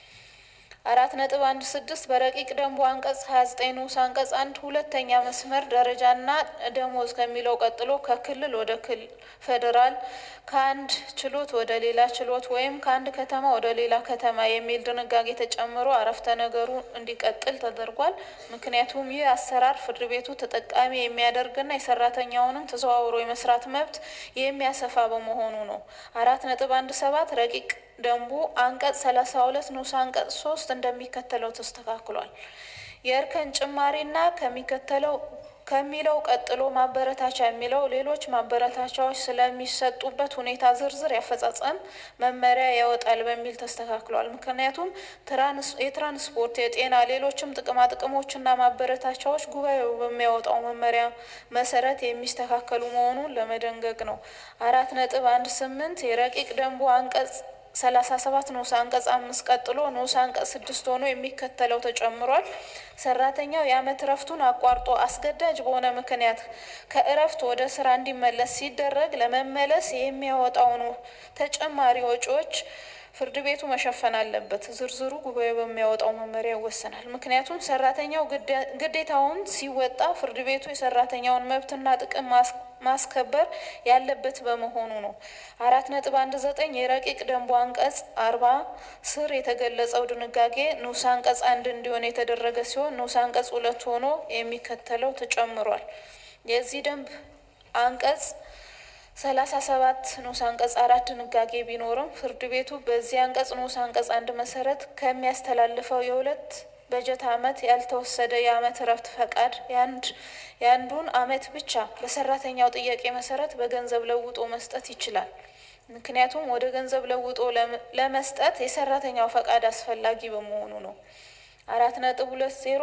አራት ነጥብ አንድ ስድስት በረቂቅ ደንቡ አንቀጽ ሀያ ዘጠኝ ንዑስ አንቀጽ አንድ ሁለተኛ መስመር ደረጃና ደሞዝ ከሚለው ቀጥሎ ከክልል ወደ ክልል ፌዴራል ከአንድ ችሎት ወደ ሌላ ችሎት ወይም ከአንድ ከተማ ወደ ሌላ ከተማ የሚል ድንጋጌ ተጨምሮ አረፍተ ነገሩ እንዲቀጥል ተደርጓል። ምክንያቱም ይህ አሰራር ፍርድ ቤቱ ተጠቃሚ የሚያደርግና የሰራተኛውንም ተዘዋውሮ የመስራት መብት የሚያሰፋ በመሆኑ ነው። አራት ነጥብ አንድ ሰባት ረቂቅ ደንቡ አንቀጽ ሰላሳ ሁለት ንዑስ አንቀጽ ሶስት እንደሚከተለው ተስተካክሏል። የእርከን ጭማሪና ከሚከተለው ከሚለው ቀጥሎ ማበረታቻ የሚለው ሌሎች ማበረታቻዎች ስለሚሰጡበት ሁኔታ ዝርዝር ያፈጻጸም መመሪያ ያወጣል በሚል ተስተካክሏል። ምክንያቱም የትራንስፖርት፣ የጤና፣ ሌሎችም ጥቅማ ጥቅሞችና ማበረታቻዎች ጉባኤው በሚያወጣው መመሪያ መሰረት የሚስተካከሉ መሆኑን ለመደንገግ ነው። አራት ነጥብ አንድ ስምንት የረቂቅ ደንቡ አንቀጽ ሰላሳ ሰባት ንዑስ አንቀጽ አምስት ቀጥሎ ንዑስ አንቀጽ ስድስት ሆኖ የሚከተለው ተጨምሯል። ሰራተኛው የዓመት እረፍቱን አቋርጦ አስገዳጅ በሆነ ምክንያት ከእረፍት ወደ ስራ እንዲመለስ ሲደረግ ለመመለስ የሚያወጣውን ተጨማሪ ወጪዎች ፍርድ ቤቱ መሸፈን አለበት። ዝርዝሩ ጉባኤ በሚያወጣው መመሪያ ይወሰናል። ምክንያቱም ሰራተኛው ግዴታውን ሲወጣ ፍርድ ቤቱ የሰራተኛውን መብትና ጥቅም ማስከበር ያለበት በመሆኑ ነው። አራት ነጥብ አንድ ዘጠኝ የረቂቅ ደንቡ አንቀጽ አርባ ስር የተገለጸው ድንጋጌ ንዑስ አንቀጽ አንድ እንዲሆን የተደረገ ሲሆን ንዑስ አንቀጽ ሁለት ሆኖ የሚከተለው ተጨምሯል። የዚህ ደንብ አንቀጽ ሰላሳ ሰባት ንዑስ አንቀጽ አራት ድንጋጌ ቢኖርም ፍርድ ቤቱ በዚህ አንቀጽ ንዑስ አንቀጽ አንድ መሰረት ከሚያስተላልፈው የሁለት በጀት ዓመት ያልተወሰደ የዓመት እረፍት ፈቃድ የአንድ የአንዱን ዓመት ብቻ በሰራተኛው ጥያቄ መሰረት በገንዘብ ለውጦ መስጠት ይችላል። ምክንያቱም ወደ ገንዘብ ለውጦ ለመስጠት የሰራተኛው ፈቃድ አስፈላጊ በመሆኑ ነው። አራት ነጥብ ሁለት ዜሮ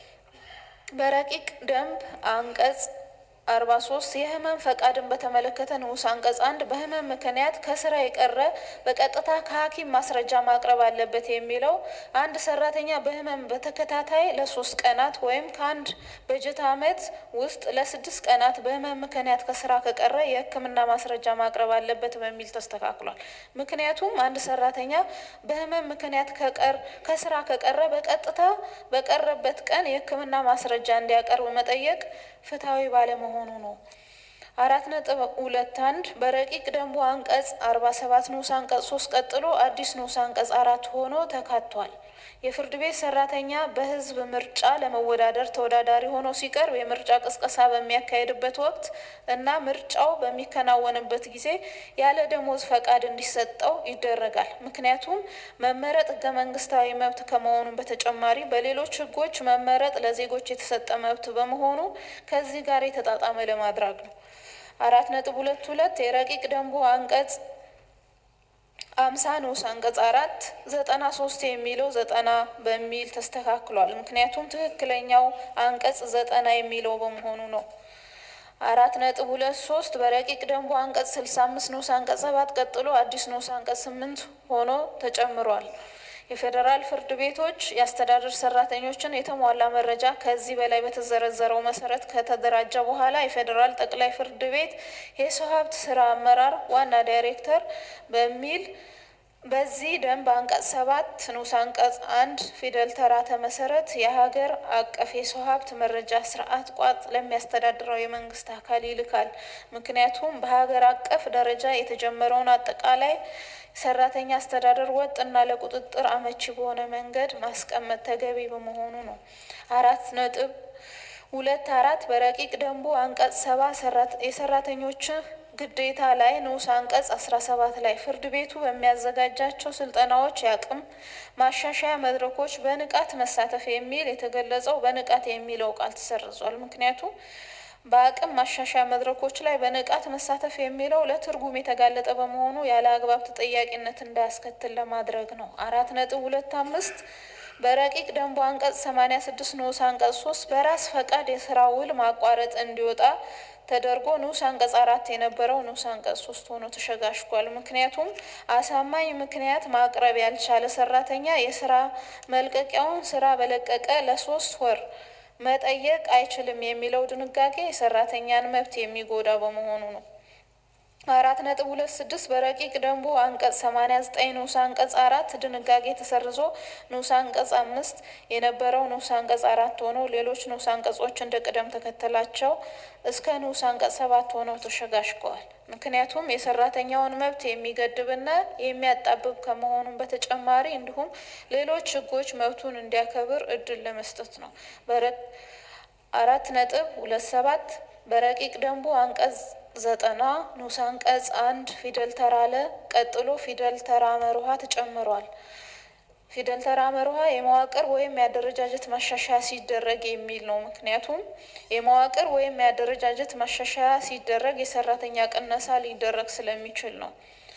በረቂቅ ደንብ አንቀጽ አርባ ሶስት የህመም ፈቃድን በተመለከተ ንዑስ አንቀጽ አንድ በህመም ምክንያት ከስራ የቀረ በቀጥታ ከሐኪም ማስረጃ ማቅረብ አለበት የሚለው አንድ ሰራተኛ በህመም በተከታታይ ለሶስት ቀናት ወይም ከአንድ በጀት ዓመት ውስጥ ለስድስት ቀናት በህመም ምክንያት ከስራ ከቀረ የሕክምና ማስረጃ ማቅረብ አለበት በሚል ተስተካክሏል። ምክንያቱም አንድ ሰራተኛ በህመም ምክንያት ከቀር ከስራ ከቀረ በቀጥታ በቀረበት ቀን የሕክምና ማስረጃ እንዲያቀርብ መጠየቅ ፍትሐዊ ባለመሆኑ ነው። አራት ነጥብ ሁለት አንድ በረቂቅ ደንቡ አንቀጽ አርባ ሰባት ንዑስ አንቀጽ ሶስት ቀጥሎ አዲስ ንዑስ አንቀጽ አራት ሆኖ ተካቷል። የፍርድ ቤት ሰራተኛ በህዝብ ምርጫ ለመወዳደር ተወዳዳሪ ሆኖ ሲቀርብ የምርጫ ቅስቀሳ በሚያካሄድበት ወቅት እና ምርጫው በሚከናወንበት ጊዜ ያለ ደሞዝ ፈቃድ እንዲሰጠው ይደረጋል። ምክንያቱም መመረጥ ህገ መንግስታዊ መብት ከመሆኑ በተጨማሪ በሌሎች ህጎች መመረጥ ለዜጎች የተሰጠ መብት በመሆኑ ከዚህ ጋር የተጣጣመ ለማድረግ ነው። አራት ነጥብ ሁለት ሁለት የረቂቅ ደንቡ አንቀጽ አምሳ ንዑስ አንቀጽ አራት ዘጠና ሶስት የሚለው ዘጠና በሚል ተስተካክሏል። ምክንያቱም ትክክለኛው አንቀጽ ዘጠና የሚለው በመሆኑ ነው። አራት ነጥብ ሁለት ሶስት በረቂቅ ደንቡ አንቀጽ ስልሳ አምስት ንዑስ አንቀጽ ሰባት ቀጥሎ አዲስ ንዑስ አንቀጽ ስምንት ሆኖ ተጨምሯል። የፌዴራል ፍርድ ቤቶች የአስተዳደር ሰራተኞችን የተሟላ መረጃ ከዚህ በላይ በተዘረዘረው መሰረት ከተደራጀ በኋላ የፌዴራል ጠቅላይ ፍርድ ቤት የሰው ሀብት ስራ አመራር ዋና ዳይሬክተር በሚል በዚህ ደንብ አንቀጽ ሰባት ንዑስ አንቀጽ አንድ ፊደል ተራተ መሰረት የሀገር አቀፍ የሰው ሀብት መረጃ ስርዓት ቋጥ ለሚያስተዳድረው የመንግስት አካል ይልካል። ምክንያቱም በሀገር አቀፍ ደረጃ የተጀመረውን አጠቃላይ ሰራተኛ አስተዳደር ወጥ እና ለቁጥጥር አመቺ በሆነ መንገድ ማስቀመጥ ተገቢ በመሆኑ ነው። አራት ነጥብ ሁለት አራት በረቂቅ ደንቡ አንቀጽ ሰባ የሰራተኞች ግዴታ ላይ ንዑስ አንቀጽ አስራ ሰባት ላይ ፍርድ ቤቱ በሚያዘጋጃቸው ስልጠናዎች የአቅም ማሻሻያ መድረኮች በንቃት መሳተፍ የሚል የተገለጸው በንቃት የሚለው ቃል ተሰርዟል። ምክንያቱም በአቅም ማሻሻያ መድረኮች ላይ በንቃት መሳተፍ የሚለው ለትርጉም የተጋለጠ በመሆኑ ያለ አግባብ ተጠያቂነት እንዳያስከትል ለማድረግ ነው። አራት ነጥብ ሁለት አምስት በረቂቅ ደንቡ አንቀጽ ሰማኒያ ስድስት ንዑስ አንቀጽ ሶስት በራስ ፈቃድ የስራ ውል ማቋረጥ እንዲወጣ ተደርጎ ንዑስ አንቀጽ አራት የነበረው ንዑስ አንቀጽ ሶስት ሆኖ ተሸጋሽጓል። ምክንያቱም አሳማኝ ምክንያት ማቅረብ ያልቻለ ሰራተኛ የስራ መልቀቂያውን ስራ በለቀቀ ለሶስት ወር መጠየቅ አይችልም የሚለው ድንጋጌ የሰራተኛን መብት የሚጎዳ በመሆኑ ነው። አራት ነጥብ ሁለት ስድስት በረቂቅ ደንቡ አንቀጽ ሰማኒያ ዘጠኝ ንዑስ አንቀጽ አራት ድንጋጌ ተሰርዞ ንዑስ አንቀጽ አምስት የነበረው ንዑስ አንቀጽ አራት ሆኖ ሌሎች ንዑስ አንቀጾች እንደ ቅደም ተከተላቸው እስከ ንዑስ አንቀጽ ሰባት ሆነው ተሸጋሽገዋል። ምክንያቱም የሰራተኛውን መብት የሚገድብና የሚያጣብብ ከመሆኑም በተጨማሪ እንዲሁም ሌሎች ሕጎች መብቱን እንዲያከብር እድል ለመስጠት ነው። አራት ነጥብ ሁለት ሰባት በረቂቅ ደንቡ አንቀጽ ዘጠና ንዑስ አንቀጽ አንድ ፊደል ተራ ለ ቀጥሎ ፊደል ተራ መርሃ ተጨምሯል። ፊደል ተራ መርሃ የመዋቅር ወይም የአደረጃጀት ማሻሻያ ሲደረግ የሚል ነው። ምክንያቱም የመዋቅር ወይም የአደረጃጀት ማሻሻያ ሲደረግ የሰራተኛ ቅነሳ ሊደረግ ስለሚችል ነው።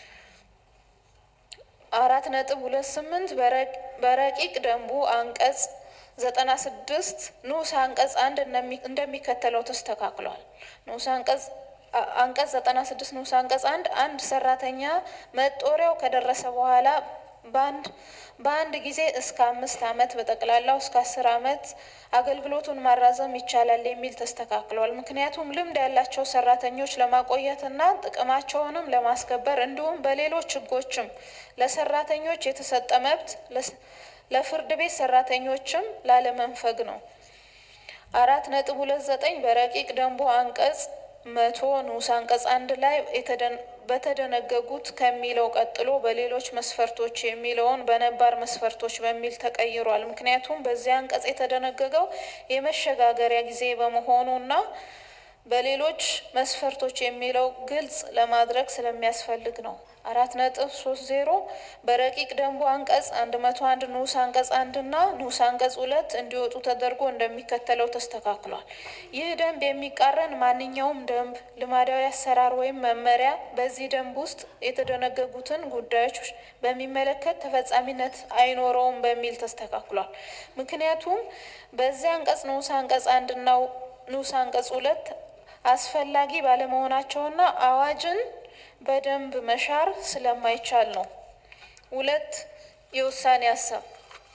አራት ነጥብ ሁለት ስምንት በረቂቅ ደንቡ አንቀጽ ዘጠና ስድስት ንዑስ አንቀጽ አንድ እንደሚከተለው ተስተካክሏል። ንዑስ አንቀጽ አንቀጽ ዘጠና ስድስት ንዑስ አንቀጽ አንድ አንድ ሰራተኛ መጦሪያው ከደረሰ በኋላ በአንድ በአንድ ጊዜ እስከ አምስት ዓመት በጠቅላላው እስከ አስር ዓመት አገልግሎቱን ማራዘም ይቻላል የሚል ተስተካክሏል። ምክንያቱም ልምድ ያላቸው ሰራተኞች ለማቆየትና ጥቅማቸውንም ለማስከበር እንዲሁም በሌሎች ሕጎችም ለሰራተኞች የተሰጠ መብት ለፍርድ ቤት ሰራተኞችም ላለመንፈግ ነው። አራት ነጥብ ሁለት ዘጠኝ በረቂቅ ደንቡ አንቀጽ መቶ ንዑስ አንቀጽ አንድ ላይ በተደነገጉት ከሚለው ቀጥሎ በሌሎች መስፈርቶች የሚለውን በነባር መስፈርቶች በሚል ተቀይሯል። ምክንያቱም በዚህ አንቀጽ የተደነገገው የመሸጋገሪያ ጊዜ በመሆኑና በሌሎች መስፈርቶች የሚለው ግልጽ ለማድረግ ስለሚያስፈልግ ነው። አራት ነጥብ ሶስት ዜሮ በረቂቅ ደንቡ አንቀጽ አንድ መቶ አንድ ንዑስ አንቀጽ አንድ እና ንዑስ አንቀጽ ሁለት እንዲወጡ ተደርጎ እንደሚከተለው ተስተካክሏል። ይህ ደንብ የሚቃረን ማንኛውም ደንብ፣ ልማዳዊ አሰራር ወይም መመሪያ በዚህ ደንብ ውስጥ የተደነገጉትን ጉዳዮች በሚመለከት ተፈጻሚነት አይኖረውም በሚል ተስተካክሏል። ምክንያቱም በዚህ አንቀጽ ንዑስ አንቀጽ አንድና ንዑስ አንቀጽ ሁለት አስፈላጊ ባለመሆናቸውና አዋጅን በደንብ መሻር ስለማይቻል ነው። ሁለት የውሳኔ ሀሳብ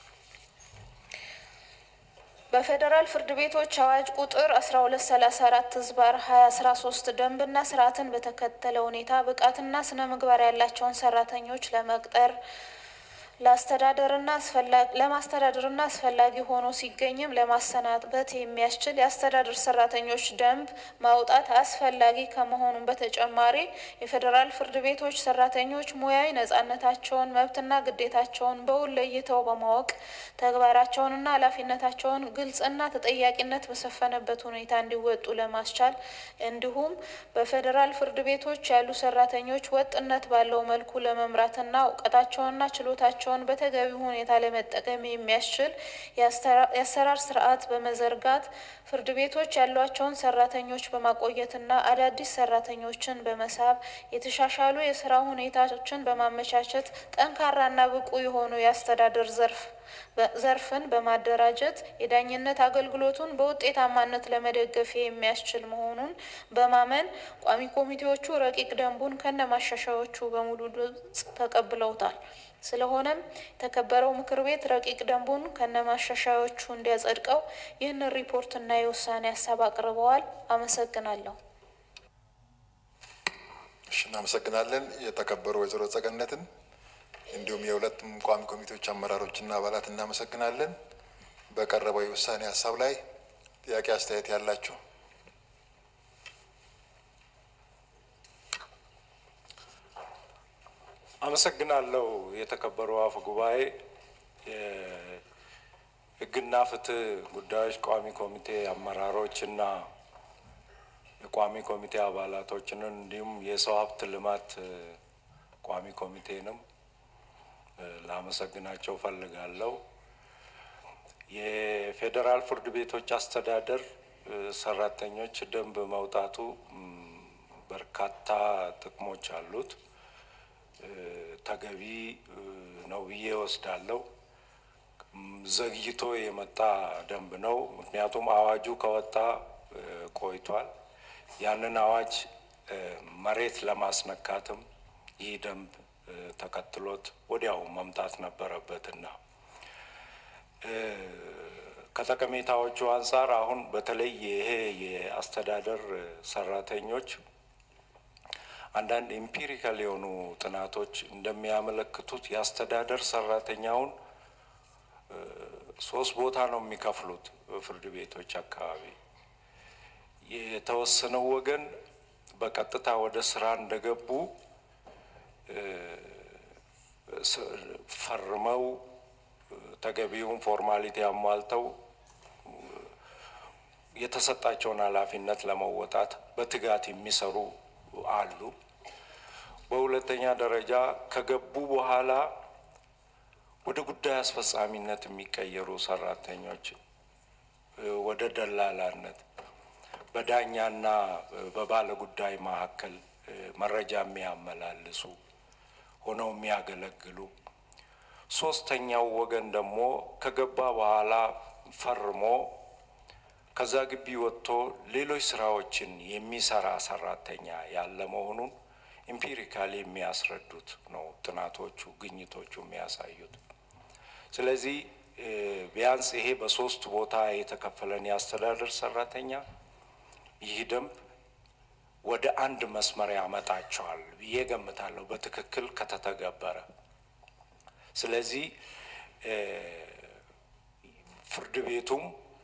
በፌዴራል ፍርድ ቤቶች አዋጅ ቁጥር አስራ ሁለት ሰላሳ አራት ህዝባር ሀያ አስራ ሶስት ደንብና ስርዓትን በተከተለ ሁኔታ ብቃትና ስነ ምግባር ያላቸውን ሰራተኞች ለመቅጠር ለአስተዳደርና ለማስተዳደርና አስፈላጊ ሆኖ ሲገኝም ለማሰናበት የሚያስችል የአስተዳደር ሰራተኞች ደንብ ማውጣት አስፈላጊ ከመሆኑም በተጨማሪ የፌዴራል ፍርድ ቤቶች ሰራተኞች ሙያዊ ነጻነታቸውን፣ መብትና ግዴታቸውን በውል ለይተው በማወቅ ተግባራቸውንና ኃላፊነታቸውን ግልጽና ተጠያቂነት በሰፈነበት ሁኔታ እንዲወጡ ለማስቻል እንዲሁም በፌዴራል ፍርድ ቤቶች ያሉ ሰራተኞች ወጥነት ባለው መልኩ ለመምራትና እውቀታቸውንና ችሎታቸው ቸውን በተገቢ ሁኔታ ለመጠቀም የሚያስችል የአሰራር ስርዓት በመዘርጋት ፍርድ ቤቶች ያሏቸውን ሰራተኞች በማቆየትና አዳዲስ ሰራተኞችን በመሳብ የተሻሻሉ የስራ ሁኔታዎችን በማመቻቸት ጠንካራና ብቁ የሆኑ የአስተዳደር ዘርፍ ዘርፍን በማደራጀት የዳኝነት አገልግሎቱን በውጤታማነት ለመደገፍ የሚያስችል መሆኑን በማመን ቋሚ ኮሚቴዎቹ ረቂቅ ደንቡን ከነ ማሻሻያዎቹ በሙሉ ድምጽ ተቀብለውታል። ስለሆነም የተከበረው ምክር ቤት ረቂቅ ደንቡን ከነ ማሻሻያዎቹ እንዲያጸድቀው ይህንን ሪፖርትና የውሳኔ ሀሳብ አቅርበዋል። አመሰግናለሁ። እሺ፣ እናመሰግናለን። የተከበሩ ወይዘሮ ጸገነትን እንዲሁም የሁለቱም ቋሚ ኮሚቴዎች አመራሮችና አባላት እናመሰግናለን። በቀረበው የውሳኔ ሀሳብ ላይ ጥያቄ፣ አስተያየት ያላችሁ አመሰግናለሁ። የተከበሩ አፈ ጉባኤ፣ የሕግና ፍትህ ጉዳዮች ቋሚ ኮሚቴ አመራሮች እና የቋሚ ኮሚቴ አባላቶችንን እንዲሁም የሰው ሀብት ልማት ቋሚ ኮሚቴንም ላመሰግናቸው ፈልጋለሁ። የፌዴራል ፍርድ ቤቶች አስተዳደር ሰራተኞች ደንብ መውጣቱ በርካታ ጥቅሞች አሉት። ተገቢ ነው ብዬ ወስዳለሁ። ዘግይቶ የመጣ ደንብ ነው። ምክንያቱም አዋጁ ከወጣ ቆይቷል። ያንን አዋጅ መሬት ለማስነካትም ይህ ደንብ ተከትሎት ወዲያው መምጣት ነበረበትና ከጠቀሜታዎቹ አንጻር አሁን በተለይ ይሄ የአስተዳደር ሰራተኞች አንዳንድ ኢምፒሪካል የሆኑ ጥናቶች እንደሚያመለክቱት የአስተዳደር ሰራተኛውን ሶስት ቦታ ነው የሚከፍሉት ፍርድ ቤቶች አካባቢ። የተወሰነው ወገን በቀጥታ ወደ ስራ እንደገቡ ፈርመው ተገቢውን ፎርማሊቲ አሟልተው የተሰጣቸውን ኃላፊነት ለመወጣት በትጋት የሚሰሩ አሉ። በሁለተኛ ደረጃ ከገቡ በኋላ ወደ ጉዳይ አስፈጻሚነት የሚቀየሩ ሰራተኞች ወደ ደላላነት በዳኛና በባለ ጉዳይ መካከል መረጃ የሚያመላልሱ ሆነው የሚያገለግሉ ሶስተኛው ወገን ደግሞ ከገባ በኋላ ፈርሞ ከዛ ግቢ ወጥቶ ሌሎች ስራዎችን የሚሰራ ሰራተኛ ያለ መሆኑን ኢምፒሪካሊ የሚያስረዱት ነው ጥናቶቹ፣ ግኝቶቹ የሚያሳዩት። ስለዚህ ቢያንስ ይሄ በሶስት ቦታ የተከፈለን የአስተዳደር ሰራተኛ ይህ ደንብ ወደ አንድ መስመር ያመጣቸዋል ብዬ ገምታለሁ በትክክል ከተተገበረ። ስለዚህ ፍርድ ቤቱም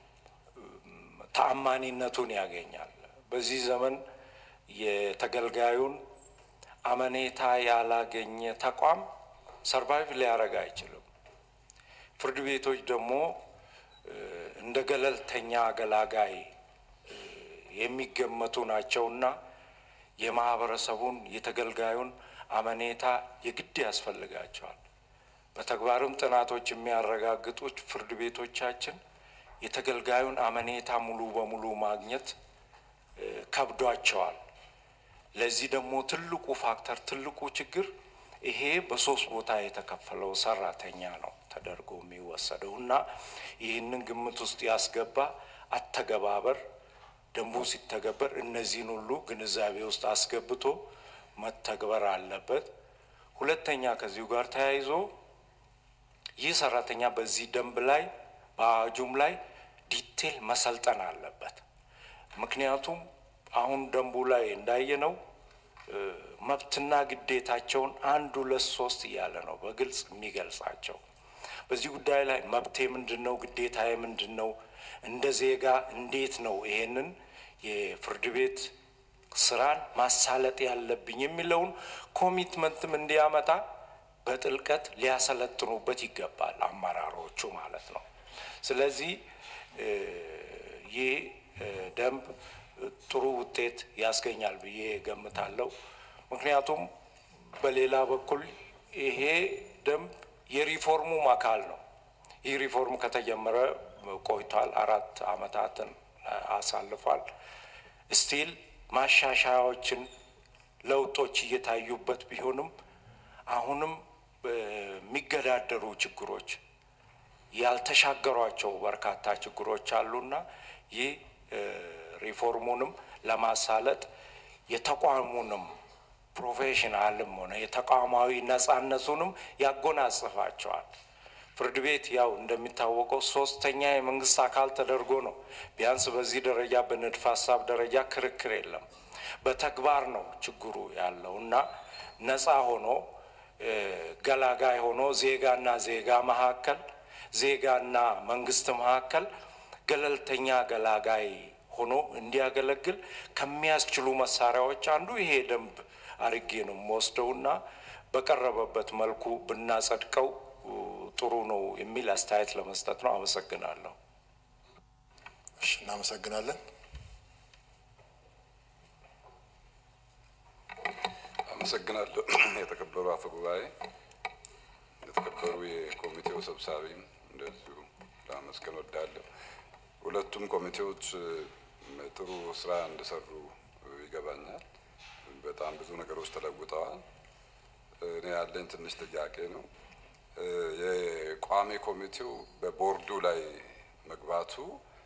ተአማኒነቱን ያገኛል። በዚህ ዘመን የተገልጋዩን አመኔታ ያላገኘ ተቋም ሰርቫይቭ ሊያደርግ አይችልም። ፍርድ ቤቶች ደግሞ እንደ ገለልተኛ አገላጋይ የሚገመቱ ናቸውና የማህበረሰቡን የተገልጋዩን አመኔታ የግድ ያስፈልጋቸዋል። በተግባርም ጥናቶች የሚያረጋግጡት ፍርድ ቤቶቻችን የተገልጋዩን አመኔታ ሙሉ በሙሉ ማግኘት ከብዷቸዋል። ለዚህ ደግሞ ትልቁ ፋክተር ትልቁ ችግር ይሄ በሶስት ቦታ የተከፈለው ሰራተኛ ነው ተደርጎ የሚወሰደው እና ይህንን ግምት ውስጥ ያስገባ አተገባበር ደንቡ ሲተገበር እነዚህን ሁሉ ግንዛቤ ውስጥ አስገብቶ መተግበር አለበት። ሁለተኛ ከዚሁ ጋር ተያይዞ ይህ ሰራተኛ በዚህ ደንብ ላይ በአዋጁም ላይ ዲቴል መሰልጠን አለበት። ምክንያቱም አሁን ደንቡ ላይ እንዳየነው መብትና ግዴታቸውን አንድ ሁለት ሶስት እያለ ነው በግልጽ የሚገልጻቸው። በዚህ ጉዳይ ላይ መብቴ ምንድን ነው? ግዴታዬ ምንድን ነው? እንደ ዜጋ እንዴት ነው ይሄንን የፍርድ ቤት ስራን ማሳለጥ ያለብኝ የሚለውን ኮሚትመንትም እንዲያመጣ በጥልቀት ሊያሰለጥኑበት ይገባል፣ አመራሮቹ ማለት ነው። ስለዚህ ይህ ደንብ ጥሩ ውጤት ያስገኛል ብዬ ገምታለሁ። ምክንያቱም በሌላ በኩል ይሄ ደንብ የሪፎርሙም አካል ነው። ይህ ሪፎርም ከተጀመረ ቆይቷል፣ አራት አመታትን አሳልፏል። ስቲል ማሻሻያዎችን፣ ለውጦች እየታዩበት ቢሆንም አሁንም የሚገዳደሩ ችግሮች ያልተሻገሯቸው በርካታ ችግሮች አሉና ይህ ሪፎርሙንም ለማሳለጥ የተቋሙንም ፕሮፌሽናልም ሆነ የተቋማዊ ነጻነቱንም ያጎናጽፋቸዋል። ፍርድ ቤት ያው እንደሚታወቀው ሶስተኛ የመንግስት አካል ተደርጎ ነው። ቢያንስ በዚህ ደረጃ በንድፈ ሀሳብ ደረጃ ክርክር የለም። በተግባር ነው ችግሩ ያለው እና ነጻ ሆኖ ገላጋይ ሆኖ ዜጋና ዜጋ መካከል ዜጋና መንግስት መካከል ገለልተኛ ገላጋይ ሆኖ እንዲያገለግል ከሚያስችሉ መሳሪያዎች አንዱ ይሄ ደንብ አርጌ ነው የምወስደውና በቀረበበት መልኩ ብናጸድቀው ጥሩ ነው የሚል አስተያየት ለመስጠት ነው። አመሰግናለሁ። እሺ፣ እናመሰግናለን። አመሰግናለሁ። የተከበሩ አፈ ጉባኤ፣ የተከበሩ የኮሚቴው ሰብሳቢም እንደዚሁ ለማመስገን ወዳለሁ። ሁለቱም ኮሚቴዎች ጥሩ ስራ እንደሰሩ ይገባኛል። በጣም ብዙ ነገሮች ተለውጠዋል። እኔ ያለኝ ትንሽ ጥያቄ ነው። የቋሚ ኮሚቴው በቦርዱ ላይ መግባቱ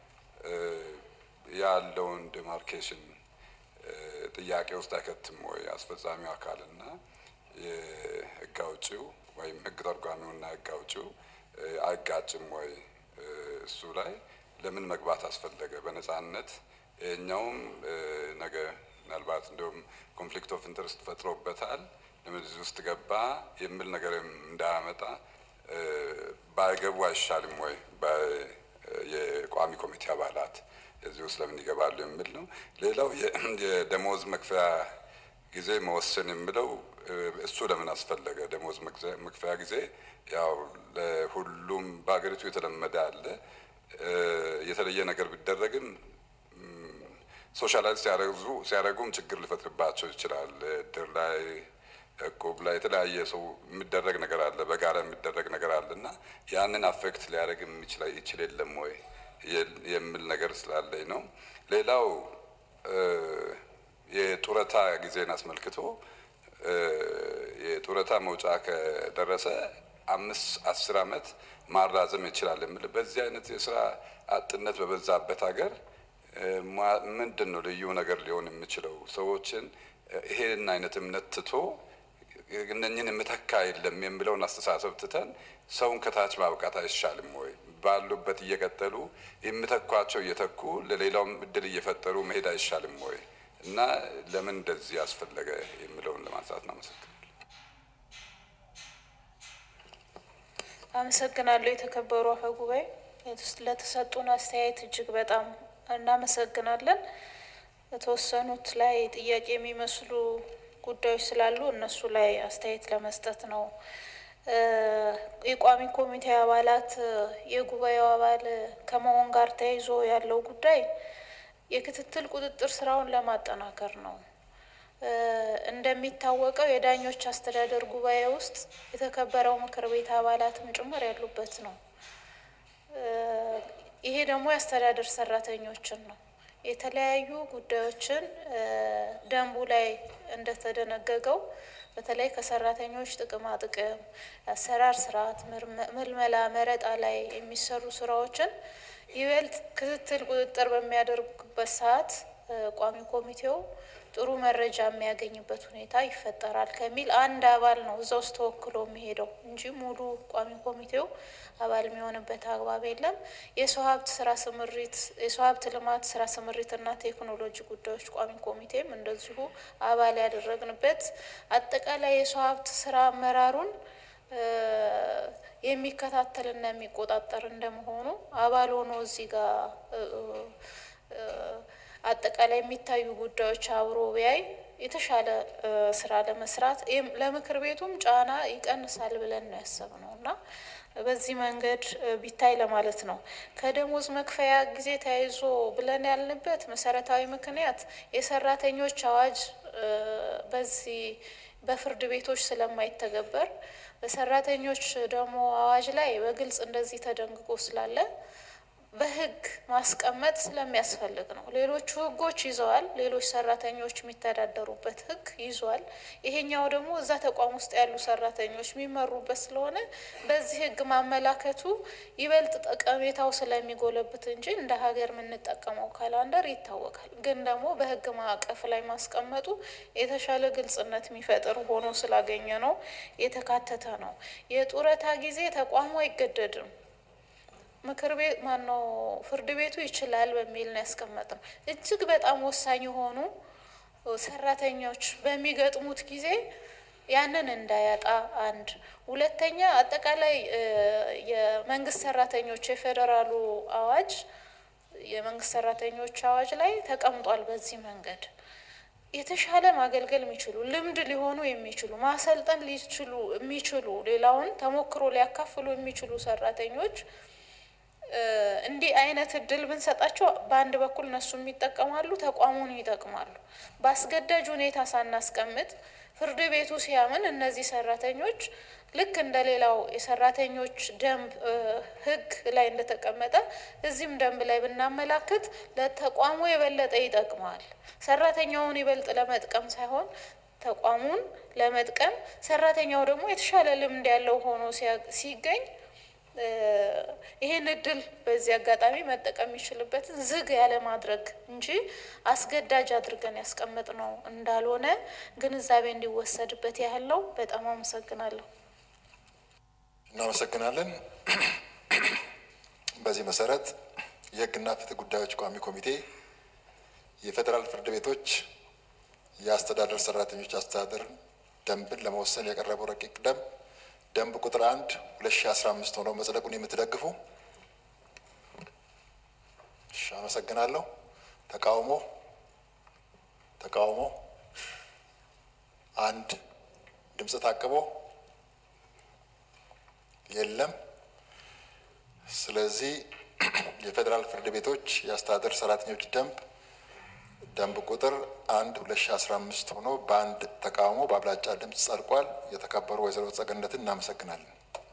ያለውን ዲማርኬሽን ጥያቄ ውስጥ አይከትም ወይ? አስፈጻሚው አካልና የህግ አውጪው ወይም ህግ ተርጓሚውና ህግ አውጪው አይጋጭም ወይ? እሱ ላይ ለምን መግባት አስፈለገ? በነጻነት ይሄኛውም ነገ ምናልባት እንዲሁም ኮንፍሊክት ኦፍ ኢንተረስት ፈጥሮበታል ለምን እዚህ ውስጥ ገባ የሚል ነገርም እንዳያመጣ ባይገቡ አይሻልም ወይ? የቋሚ ኮሚቴ አባላት እዚህ ውስጥ ለምን ይገባሉ የሚል ነው። ሌላው የደሞዝ መክፈያ ጊዜ መወሰን የሚለው እሱ ለምን አስፈለገ? ደሞዝ መክፈያ ጊዜ ያው ለሁሉም በሀገሪቱ የተለመደ አለ። የተለየ ነገር ቢደረግም ሶሻላይዝ ሲያደርጉም ችግር ሊፈጥርባቸው ይችላል። እድር ላይ እቁብ ላይ የተለያየ ሰው የሚደረግ ነገር አለ፣ በጋራ የሚደረግ ነገር አለ እና ያንን አፌክት ሊያደርግ የሚችል ይችል የለም ወይ የሚል ነገር ስላለኝ ነው። ሌላው የጡረታ ጊዜን አስመልክቶ የጡረታ መውጫ ከደረሰ አምስት አስር አመት ማራዘም ይችላል የሚል በዚህ አይነት የስራ አጥነት በበዛበት ሀገር ምንድን ነው ልዩ ነገር ሊሆን የሚችለው? ሰዎችን ይሄን አይነት እምነት ትቶ እነኝን የምተካ የለም የሚለውን አስተሳሰብ ትተን ሰውን ከታች ማብቃት አይሻልም ወይ? ባሉበት እየቀጠሉ የምተኳቸው እየተኩ ለሌላውም እድል እየፈጠሩ መሄድ አይሻልም ወይ? እና ለምን እንደዚህ ያስፈለገ የሚለውን ለማንሳት ነው። አመሰግናለሁ። አመሰግናለሁ። የተከበሩ አፈ ጉባኤ ለተሰጡን አስተያየት እጅግ በጣም እናመሰግናለን። የተወሰኑት ላይ ጥያቄ የሚመስሉ ጉዳዮች ስላሉ እነሱ ላይ አስተያየት ለመስጠት ነው። የቋሚ ኮሚቴ አባላት የጉባኤው አባል ከመሆን ጋር ተያይዞ ያለው ጉዳይ የክትትል ቁጥጥር ስራውን ለማጠናከር ነው። እንደሚታወቀው የዳኞች አስተዳደር ጉባኤ ውስጥ የተከበረው ምክር ቤት አባላትም ጭምር ያሉበት ነው። ይሄ ደግሞ የአስተዳደር ሰራተኞችን ነው። የተለያዩ ጉዳዮችን ደንቡ ላይ እንደተደነገገው በተለይ ከሰራተኞች ጥቅማ ጥቅም፣ የአሰራር ስርዓት፣ ምልመላ፣ መረጣ ላይ የሚሰሩ ስራዎችን ይበልጥ ክትትል ቁጥጥር በሚያደርጉበት ሰዓት ቋሚ ኮሚቴው ጥሩ መረጃ የሚያገኝበት ሁኔታ ይፈጠራል ከሚል አንድ አባል ነው እዛ ውስጥ ተወክሎ የሚሄደው እንጂ ሙሉ ቋሚ ኮሚቴው አባል የሚሆንበት አግባብ የለም። የሰው ሀብት ስራ ስምሪት፣ የሰው ሀብት ልማት ስራ ስምሪትና ቴክኖሎጂ ጉዳዮች ቋሚ ኮሚቴም እንደዚሁ አባል ያደረግንበት አጠቃላይ የሰው ሀብት ስራ አመራሩን የሚከታተልና የሚቆጣጠር እንደመሆኑ አባል ሆኖ እዚህ ጋር አጠቃላይ የሚታዩ ጉዳዮች አብሮ ቢያይ የተሻለ ስራ ለመስራት ለምክር ቤቱም ጫና ይቀንሳል ብለን ነው ያሰብነው እና በዚህ መንገድ ቢታይ ለማለት ነው። ከደሞዝ መክፈያ ጊዜ ተያይዞ ብለን ያልንበት መሰረታዊ ምክንያት የሰራተኞች አዋጅ በዚህ በፍርድ ቤቶች ስለማይተገበር በሰራተኞች ደግሞ አዋጅ ላይ በግልጽ እንደዚህ ተደንግጎ ስላለ በሕግ ማስቀመጥ ስለሚያስፈልግ ነው። ሌሎቹ ሕጎች ይዘዋል። ሌሎች ሰራተኞች የሚተዳደሩበት ሕግ ይዟል። ይሄኛው ደግሞ እዛ ተቋም ውስጥ ያሉ ሰራተኞች የሚመሩበት ስለሆነ በዚህ ሕግ ማመላከቱ ይበልጥ ጠቀሜታው ስለሚጎለብት እንጂ እንደ ሀገር የምንጠቀመው ካላንደር ይታወቃል። ግን ደግሞ በሕግ ማዕቀፍ ላይ ማስቀመጡ የተሻለ ግልጽነት የሚፈጥር ሆኖ ስላገኘ ነው የተካተተ ነው። የጡረታ ጊዜ ተቋሙ አይገደድም። ምክር ቤት ማነው ፍርድ ቤቱ ይችላል በሚል ነው ያስቀመጥነው። እጅግ በጣም ወሳኝ የሆኑ ሰራተኞች በሚገጥሙት ጊዜ ያንን እንዳያጣ አንድ፣ ሁለተኛ አጠቃላይ የመንግስት ሰራተኞች የፌዴራሉ አዋጅ የመንግስት ሰራተኞች አዋጅ ላይ ተቀምጧል። በዚህ መንገድ የተሻለ ማገልገል የሚችሉ ልምድ ሊሆኑ የሚችሉ ማሰልጠን ሊችሉ የሚችሉ ሌላውን ተሞክሮ ሊያካፍሉ የሚችሉ ሰራተኞች እንዲህ አይነት እድል ብንሰጣቸው በአንድ በኩል እነሱም ይጠቀማሉ፣ ተቋሙን ይጠቅማሉ። በአስገዳጅ ሁኔታ ሳናስቀምጥ ፍርድ ቤቱ ሲያምን እነዚህ ሰራተኞች ልክ እንደ ሌላው የሰራተኞች ደንብ ሕግ ላይ እንደተቀመጠ እዚህም ደንብ ላይ ብናመላክት ለተቋሙ የበለጠ ይጠቅማል። ሰራተኛውን ይበልጥ ለመጥቀም ሳይሆን ተቋሙን ለመጥቀም ሰራተኛው ደግሞ የተሻለ ልምድ ያለው ሆኖ ሲገኝ ይህን እድል በዚህ አጋጣሚ መጠቀም የሚችልበትን ዝግ ያለ ማድረግ እንጂ አስገዳጅ አድርገን ያስቀመጥነው እንዳልሆነ ግንዛቤ እንዲወሰድበት ያህል ነው። በጣም አመሰግናለሁ። እናመሰግናለን። በዚህ መሰረት የህግና ፍትህ ጉዳዮች ቋሚ ኮሚቴ የፌዴራል ፍርድ ቤቶች የአስተዳደር ሰራተኞች አስተዳደር ደንብን ለመወሰን የቀረበው ረቂቅ ደንብ ደንብ ቁጥር አንድ ሁለት ሺ አስራ አምስት ሆኖ መጽደቁን የምትደግፉ? እሺ፣ አመሰግናለሁ። ተቃውሞ ተቃውሞ አንድ ድምፅ ታቅቦ የለም። ስለዚህ የፌዴራል ፍርድ ቤቶች የአስተዳደር ሰራተኞች ደንብ ደንብ ቁጥር አንድ ሁለት ሺ አስራ አምስት ሆኖ በአንድ ተቃውሞ በአብላጫ ድምፅ ጸድቋል። የተከበሩ ወይዘሮ ጸገነትን እናመሰግናለን።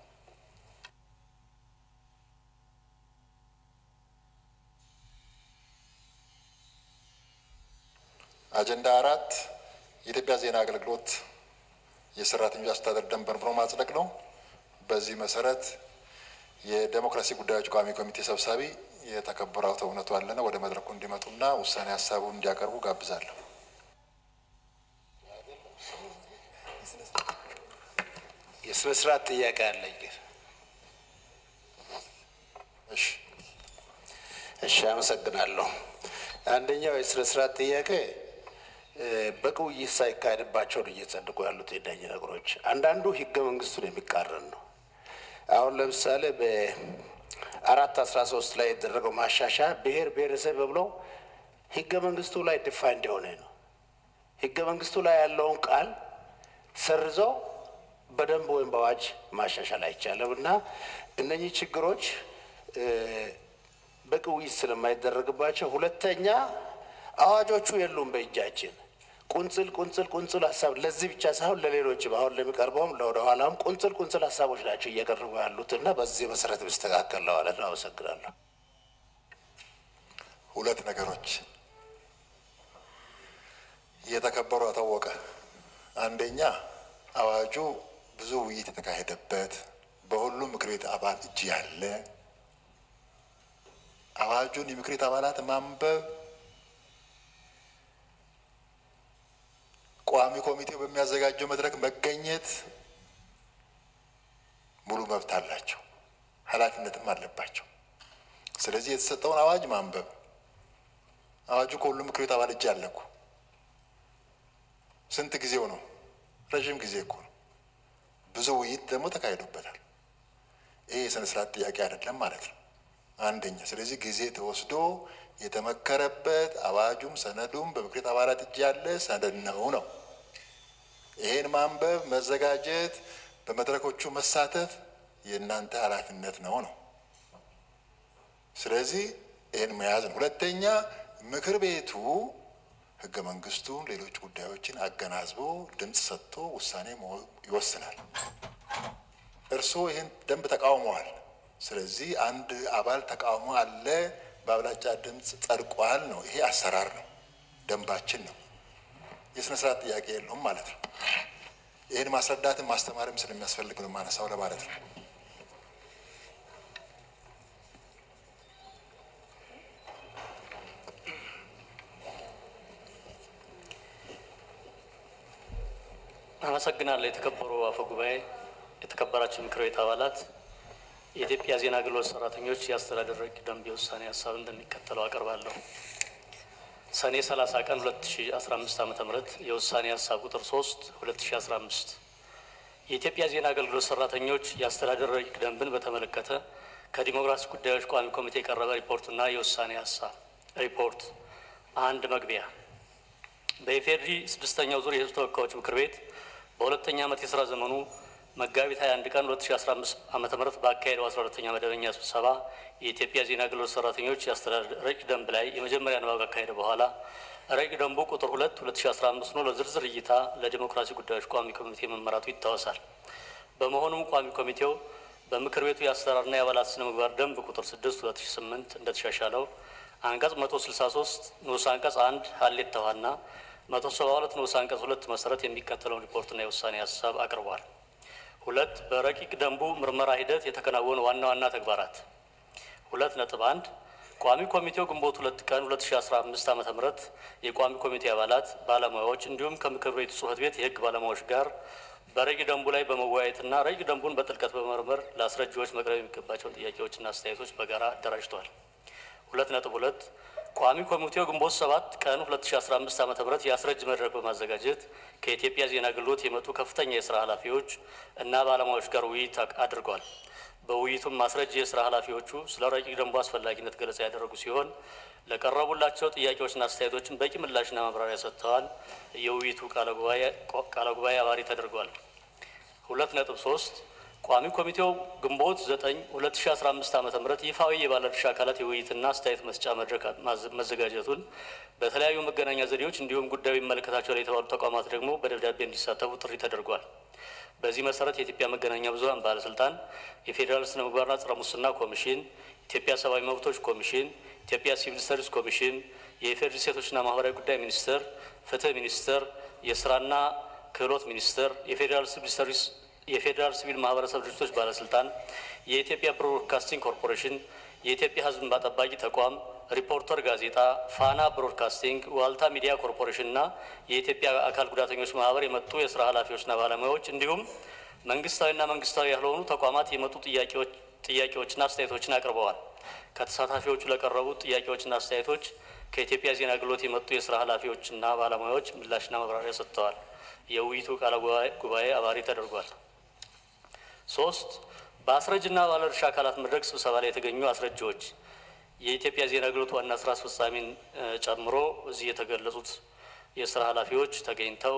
አጀንዳ አራት የኢትዮጵያ ዜና አገልግሎት የሰራተኞች አስተዳደር ደንብ መርምሮ ማጽደቅ ነው። በዚህ መሰረት የዴሞክራሲ ጉዳዮች ቋሚ ኮሚቴ ሰብሳቢ የተከበሩ አቶ እውነቱ አለነ ወደ መድረኩ እንዲመጡና ውሳኔ ሀሳቡን እንዲያቀርቡ ጋብዛለሁ። የስነ ስርዓት ጥያቄ አለኝ። እሺ እሺ፣ አመሰግናለሁ። አንደኛው የስነ ስርዓት ጥያቄ በቂ ውይይት ሳይካሄድባቸው ነው እየጸድቁ ያሉት የእነኝህ ነገሮች። አንዳንዱ ህገ መንግስቱን የሚቃረን ነው። አሁን ለምሳሌ በአራት አስራ ሶስት ላይ የተደረገው ማሻሻያ ብሔር ብሔረሰብ ብለው ህገ መንግስቱ ላይ ዲፋይንድ የሆነ ነው። ህገ መንግስቱ ላይ ያለውን ቃል ሰርዘው በደንብ ወይም በአዋጅ ማሻሻል አይቻልም እና እነኚህ ችግሮች በቂ ውይይት ስለማይደረግባቸው፣ ሁለተኛ አዋጆቹ የሉም በእጃችን ቁንጽል ቁንጽል ቁንጽል ሀሳብ ለዚህ ብቻ ሳይሆን ለሌሎችም አሁን ለሚቀርበውም ለወደ ኋላም ቁንጽል ቁንጽል ሀሳቦች ናቸው እየቀረቡ ያሉት እና በዚህ መሰረት ቢስተካከል ለማለት ነው። አመሰግናለሁ። ሁለት ነገሮች የተከበሩ አታወቀ አንደኛ አዋጁ ብዙ ውይይት የተካሄደበት በሁሉም ምክር ቤት አባል እጅ ያለ አዋጁን የምክር ቤት አባላት ማንበብ ቋሚ ኮሚቴው በሚያዘጋጀው መድረክ መገኘት ሙሉ መብት አላቸው፣ ኃላፊነትም አለባቸው። ስለዚህ የተሰጠውን አዋጅ ማንበብ አዋጁ ከሁሉም ምክር ቤት አባል እጅ ያለ እኮ ስንት ጊዜው ነው? ረዥም ጊዜ እኮ ነው። ብዙ ውይይት ደግሞ ተካሂዶበታል። ይሄ የስነ ስርዓት ጥያቄ አይደለም ማለት ነው። አንደኛ ስለዚህ ጊዜ ተወስዶ የተመከረበት አዋጁም ሰነዱም በምክር ቤት አባላት እጅ ያለ ሰነድ ነው ነው ይሄን ማንበብ መዘጋጀት በመድረኮቹ መሳተፍ የእናንተ ኃላፊነት ነው ነው ስለዚህ ይህን መያዝ ነው ሁለተኛ ምክር ቤቱ ህገ መንግስቱን ሌሎች ጉዳዮችን አገናዝቦ ድምፅ ሰጥቶ ውሳኔ ይወስናል እርስዎ ይህን ደንብ ተቃውመዋል ስለዚህ አንድ አባል ተቃውሞ አለ በአብላጫ ድምፅ ጸድቋል ነው። ይሄ አሰራር ነው፣ ደንባችን ነው። የስነ ስርዓት ጥያቄ የለውም ማለት ነው። ይህን ማስረዳትም ማስተማርም ስለሚያስፈልግ ነው ማነሳው ለማለት ነው። አመሰግናለሁ። የተከበሩ አፈ ጉባኤ፣ የተከበራችሁ ምክር ቤት አባላት፣ የኢትዮጵያ ዜና አገልግሎት ሰራተኞች የአስተዳደር ረቂቅ ደንብ የውሳኔ ሀሳብ እንደሚከተለው አቀርባለሁ። ሰኔ 30 ቀን 2015 ዓ ም የውሳኔ ሀሳብ ቁጥር 3 2015 የኢትዮጵያ ዜና አገልግሎት ሰራተኞች የአስተዳደር ረቂቅ ደንብን በተመለከተ ከዲሞክራሲ ጉዳዮች ቋሚ ኮሚቴ የቀረበ ሪፖርትና የውሳኔ ሀሳብ ሪፖርት አንድ መግቢያ በኢፌድሪ ስድስተኛው ዙር የህዝብ ተወካዮች ምክር ቤት በሁለተኛ ዓመት የስራ ዘመኑ መጋቢት 21 ቀን 2015 ዓ ም ባካሄደው 12ኛ መደበኛ ስብሰባ የኢትዮጵያ ዜና አገልግሎት ሰራተኞች የአስተዳደር ረቂቅ ደንብ ላይ የመጀመሪያ ንባብ ካካሄደ በኋላ ረቂቅ ደንቡ ቁጥር 2 2015 ነው ለዝርዝር እይታ ለዲሞክራሲ ጉዳዮች ቋሚ ኮሚቴ መመራቱ ይታወሳል። በመሆኑም ቋሚ ኮሚቴው በምክር ቤቱ የአሰራርና የአባላት ስነ ምግባር ደንብ ቁጥር 6 2008 እንደተሻሻለው አንቀጽ 163 ንዑስ አንቀጽ 1 ሀሌት ተዋና 172 ንዑስ አንቀጽ 2 መሰረት የሚከተለውን ሪፖርትና የውሳኔ ሀሳብ አቅርቧል። ሁለት በረቂቅ ደንቡ ምርመራ ሂደት የተከናወኑ ዋና ዋና ተግባራት ሁለት ነጥብ አንድ ቋሚ ኮሚቴው ግንቦት ሁለት ቀን 2015 ዓ ም የቋሚ ኮሚቴ አባላት ባለሙያዎች እንዲሁም ከምክር ቤቱ ጽህፈት ቤት የህግ ባለሙያዎች ጋር በረቂቅ ደንቡ ላይ በመወያየትና ረቂቅ ደንቡን በጥልቀት በመመርመር ለአስረጂዎች መቅረብ የሚገባቸውን ጥያቄዎችና አስተያየቶች በጋራ አደራጅተዋል። ሁለት ነጥብ ሁለት ቋሚ ኮሚቴው ግንቦት ሰባት ቀን 2015 ዓ ም የአስረጅ መድረክ በማዘጋጀት ከኢትዮጵያ ዜና አገልግሎት የመጡ ከፍተኛ የስራ ኃላፊዎች እና ባለሙያዎች ጋር ውይይት አድርጓል። በውይይቱም ማስረጃ የስራ ኃላፊዎቹ ስለ ረቂቅ ደንቡ አስፈላጊነት ገለጻ ያደረጉ ሲሆን ለቀረቡላቸው ጥያቄዎችና አስተያየቶችን በቂ ምላሽና ማብራሪያ ሰጥተዋል። የውይይቱ ቃለ ጉባኤ አባሪ ተደርጓል። ሁለት ነጥብ ሶስት ቋሚ ኮሚቴው ግንቦት 9 2015 ዓ ም ይፋዊ የባለድርሻ አካላት የውይይትና አስተያየት መስጫ መድረክ መዘጋጀቱን በተለያዩ መገናኛ ዘዴዎች እንዲሁም ጉዳዩ ይመለከታቸዋል የተባሉ ተቋማት ደግሞ በደብዳቤ እንዲሳተፉ ጥሪ ተደርጓል። በዚህ መሰረት የኢትዮጵያ መገናኛ ብዙኃን ባለስልጣን፣ የፌዴራል ስነ ምግባርና ጸረ ሙስና ኮሚሽን፣ ኢትዮጵያ ሰብአዊ መብቶች ኮሚሽን፣ ኢትዮጵያ ሲቪል ሰርቪስ ኮሚሽን፣ የኢፌዴሪ ሴቶችና ማህበራዊ ጉዳይ ሚኒስቴር፣ ፍትህ ሚኒስቴር፣ የስራና ክህሎት ሚኒስቴር፣ የፌዴራል ሲቪል ሰርቪስ የፌዴራል ሲቪል ማህበረሰብ ድርጅቶች ባለስልጣን፣ የኢትዮጵያ ብሮድካስቲንግ ኮርፖሬሽን፣ የኢትዮጵያ ሕዝብ እንባ ጠባቂ ተቋም፣ ሪፖርተር ጋዜጣ፣ ፋና ብሮድካስቲንግ፣ ዋልታ ሚዲያ ኮርፖሬሽን እና የኢትዮጵያ አካል ጉዳተኞች ማህበር የመጡ የስራ ኃላፊዎችና ባለሙያዎች እንዲሁም መንግስታዊና መንግስታዊ ያልሆኑ ተቋማት የመጡ ጥያቄዎችና አስተያየቶችን አቅርበዋል። ከተሳታፊዎቹ ለቀረቡት ጥያቄዎችና አስተያየቶች ከኢትዮጵያ ዜና አገልግሎት የመጡ የስራ ኃላፊዎችና ባለሙያዎች ምላሽና ማብራሪያ ሰጥተዋል። የውይይቱ ቃለ ጉባኤ አባሪ ተደርጓል። ሶስት በአስረጅና ባለድርሻ አካላት መድረክ ስብሰባ ላይ የተገኙ አስረጂዎች የኢትዮጵያ ዜና አገልግሎት ዋና ስራ አስፈጻሚን ጨምሮ እዚህ የተገለጹት የስራ ኃላፊዎች ተገኝተው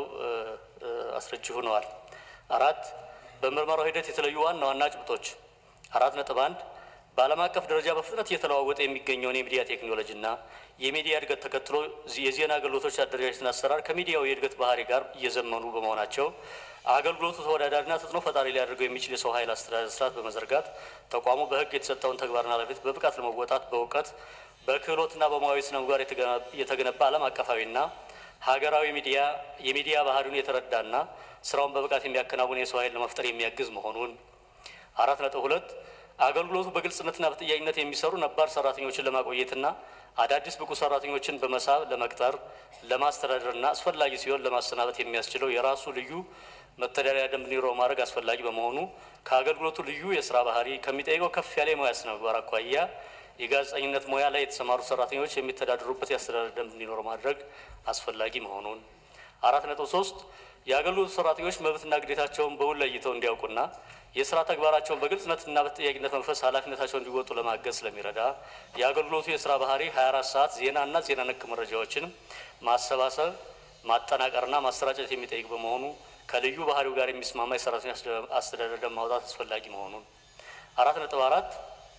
አስረጂ ሆነዋል። አራት በምርመራው ሂደት የተለዩ ዋና ዋና ጭብጦች አራት ነጥብ አንድ በዓለም አቀፍ ደረጃ በፍጥነት እየተለዋወጠ የሚገኘውን የሚዲያ ቴክኖሎጂና የሚዲያ እድገት ተከትሎ የዜና አገልግሎቶች አደረጃጀትና አሰራር ከሚዲያው የእድገት ባህሪ ጋር እየዘመኑ በመሆናቸው አገልግሎቱ ተወዳዳሪና ተጽዕኖ ፈጣሪ ሊያደርገው የሚችል የሰው ኃይል አስተዳደር ስርዓት በመዘርጋት ተቋሙ በሕግ የተሰጠውን ተግባርና ኃላፊነት በብቃት ለመወጣት በእውቀት በክህሎትና በሙያዊ ስነ ምግባር የተገነባ ዓለም አቀፋዊና ሀገራዊ ሚዲያ የሚዲያ ባህሪውን የተረዳና ስራውን በብቃት የሚያከናውን የሰው ኃይል ለመፍጠር የሚያግዝ መሆኑን አራት ነጥብ ሁለት አገልግሎቱ በግልጽነትና በጥያቄነት የሚሰሩ ነባር ሰራተኞችን ለማቆየትና አዳዲስ ብቁ ሰራተኞችን በመሳብ ለመቅጠር ለማስተዳደርና አስፈላጊ ሲሆን ለማሰናበት የሚያስችለው የራሱ ልዩ መተዳደሪያ ደንብ እንዲኖረው ማድረግ አስፈላጊ በመሆኑ ከአገልግሎቱ ልዩ የስራ ባህሪ ከሚጠይቀው ከፍ ያለ የሙያ ስነ ምግባር አኳያ የጋዜጠኝነት ሙያ ላይ የተሰማሩ ሰራተኞች የሚተዳደሩበት የአስተዳደር ደንብ እንዲኖረው ማድረግ አስፈላጊ መሆኑን አራት ነጥብ ሶስት የአገልግሎቱ ሰራተኞች መብትና ግዴታቸውን በውል ለይተው እንዲያውቁና የስራ ተግባራቸውን በግልጽነትና በተጠያቂነት መንፈስ ኃላፊነታቸውን እንዲወጡ ለማገዝ ስለሚረዳ የአገልግሎቱ የስራ ባህሪ 24 ሰዓት ዜናና ዜና ነክ መረጃዎችን ማሰባሰብ ማጠናቀርና ማሰራጨት የሚጠይቅ በመሆኑ ከልዩ ባህሪው ጋር የሚስማማ የሰራተኞች አስተዳደር ደንብ ማውጣት አስፈላጊ መሆኑን አራት ነጥብ አራት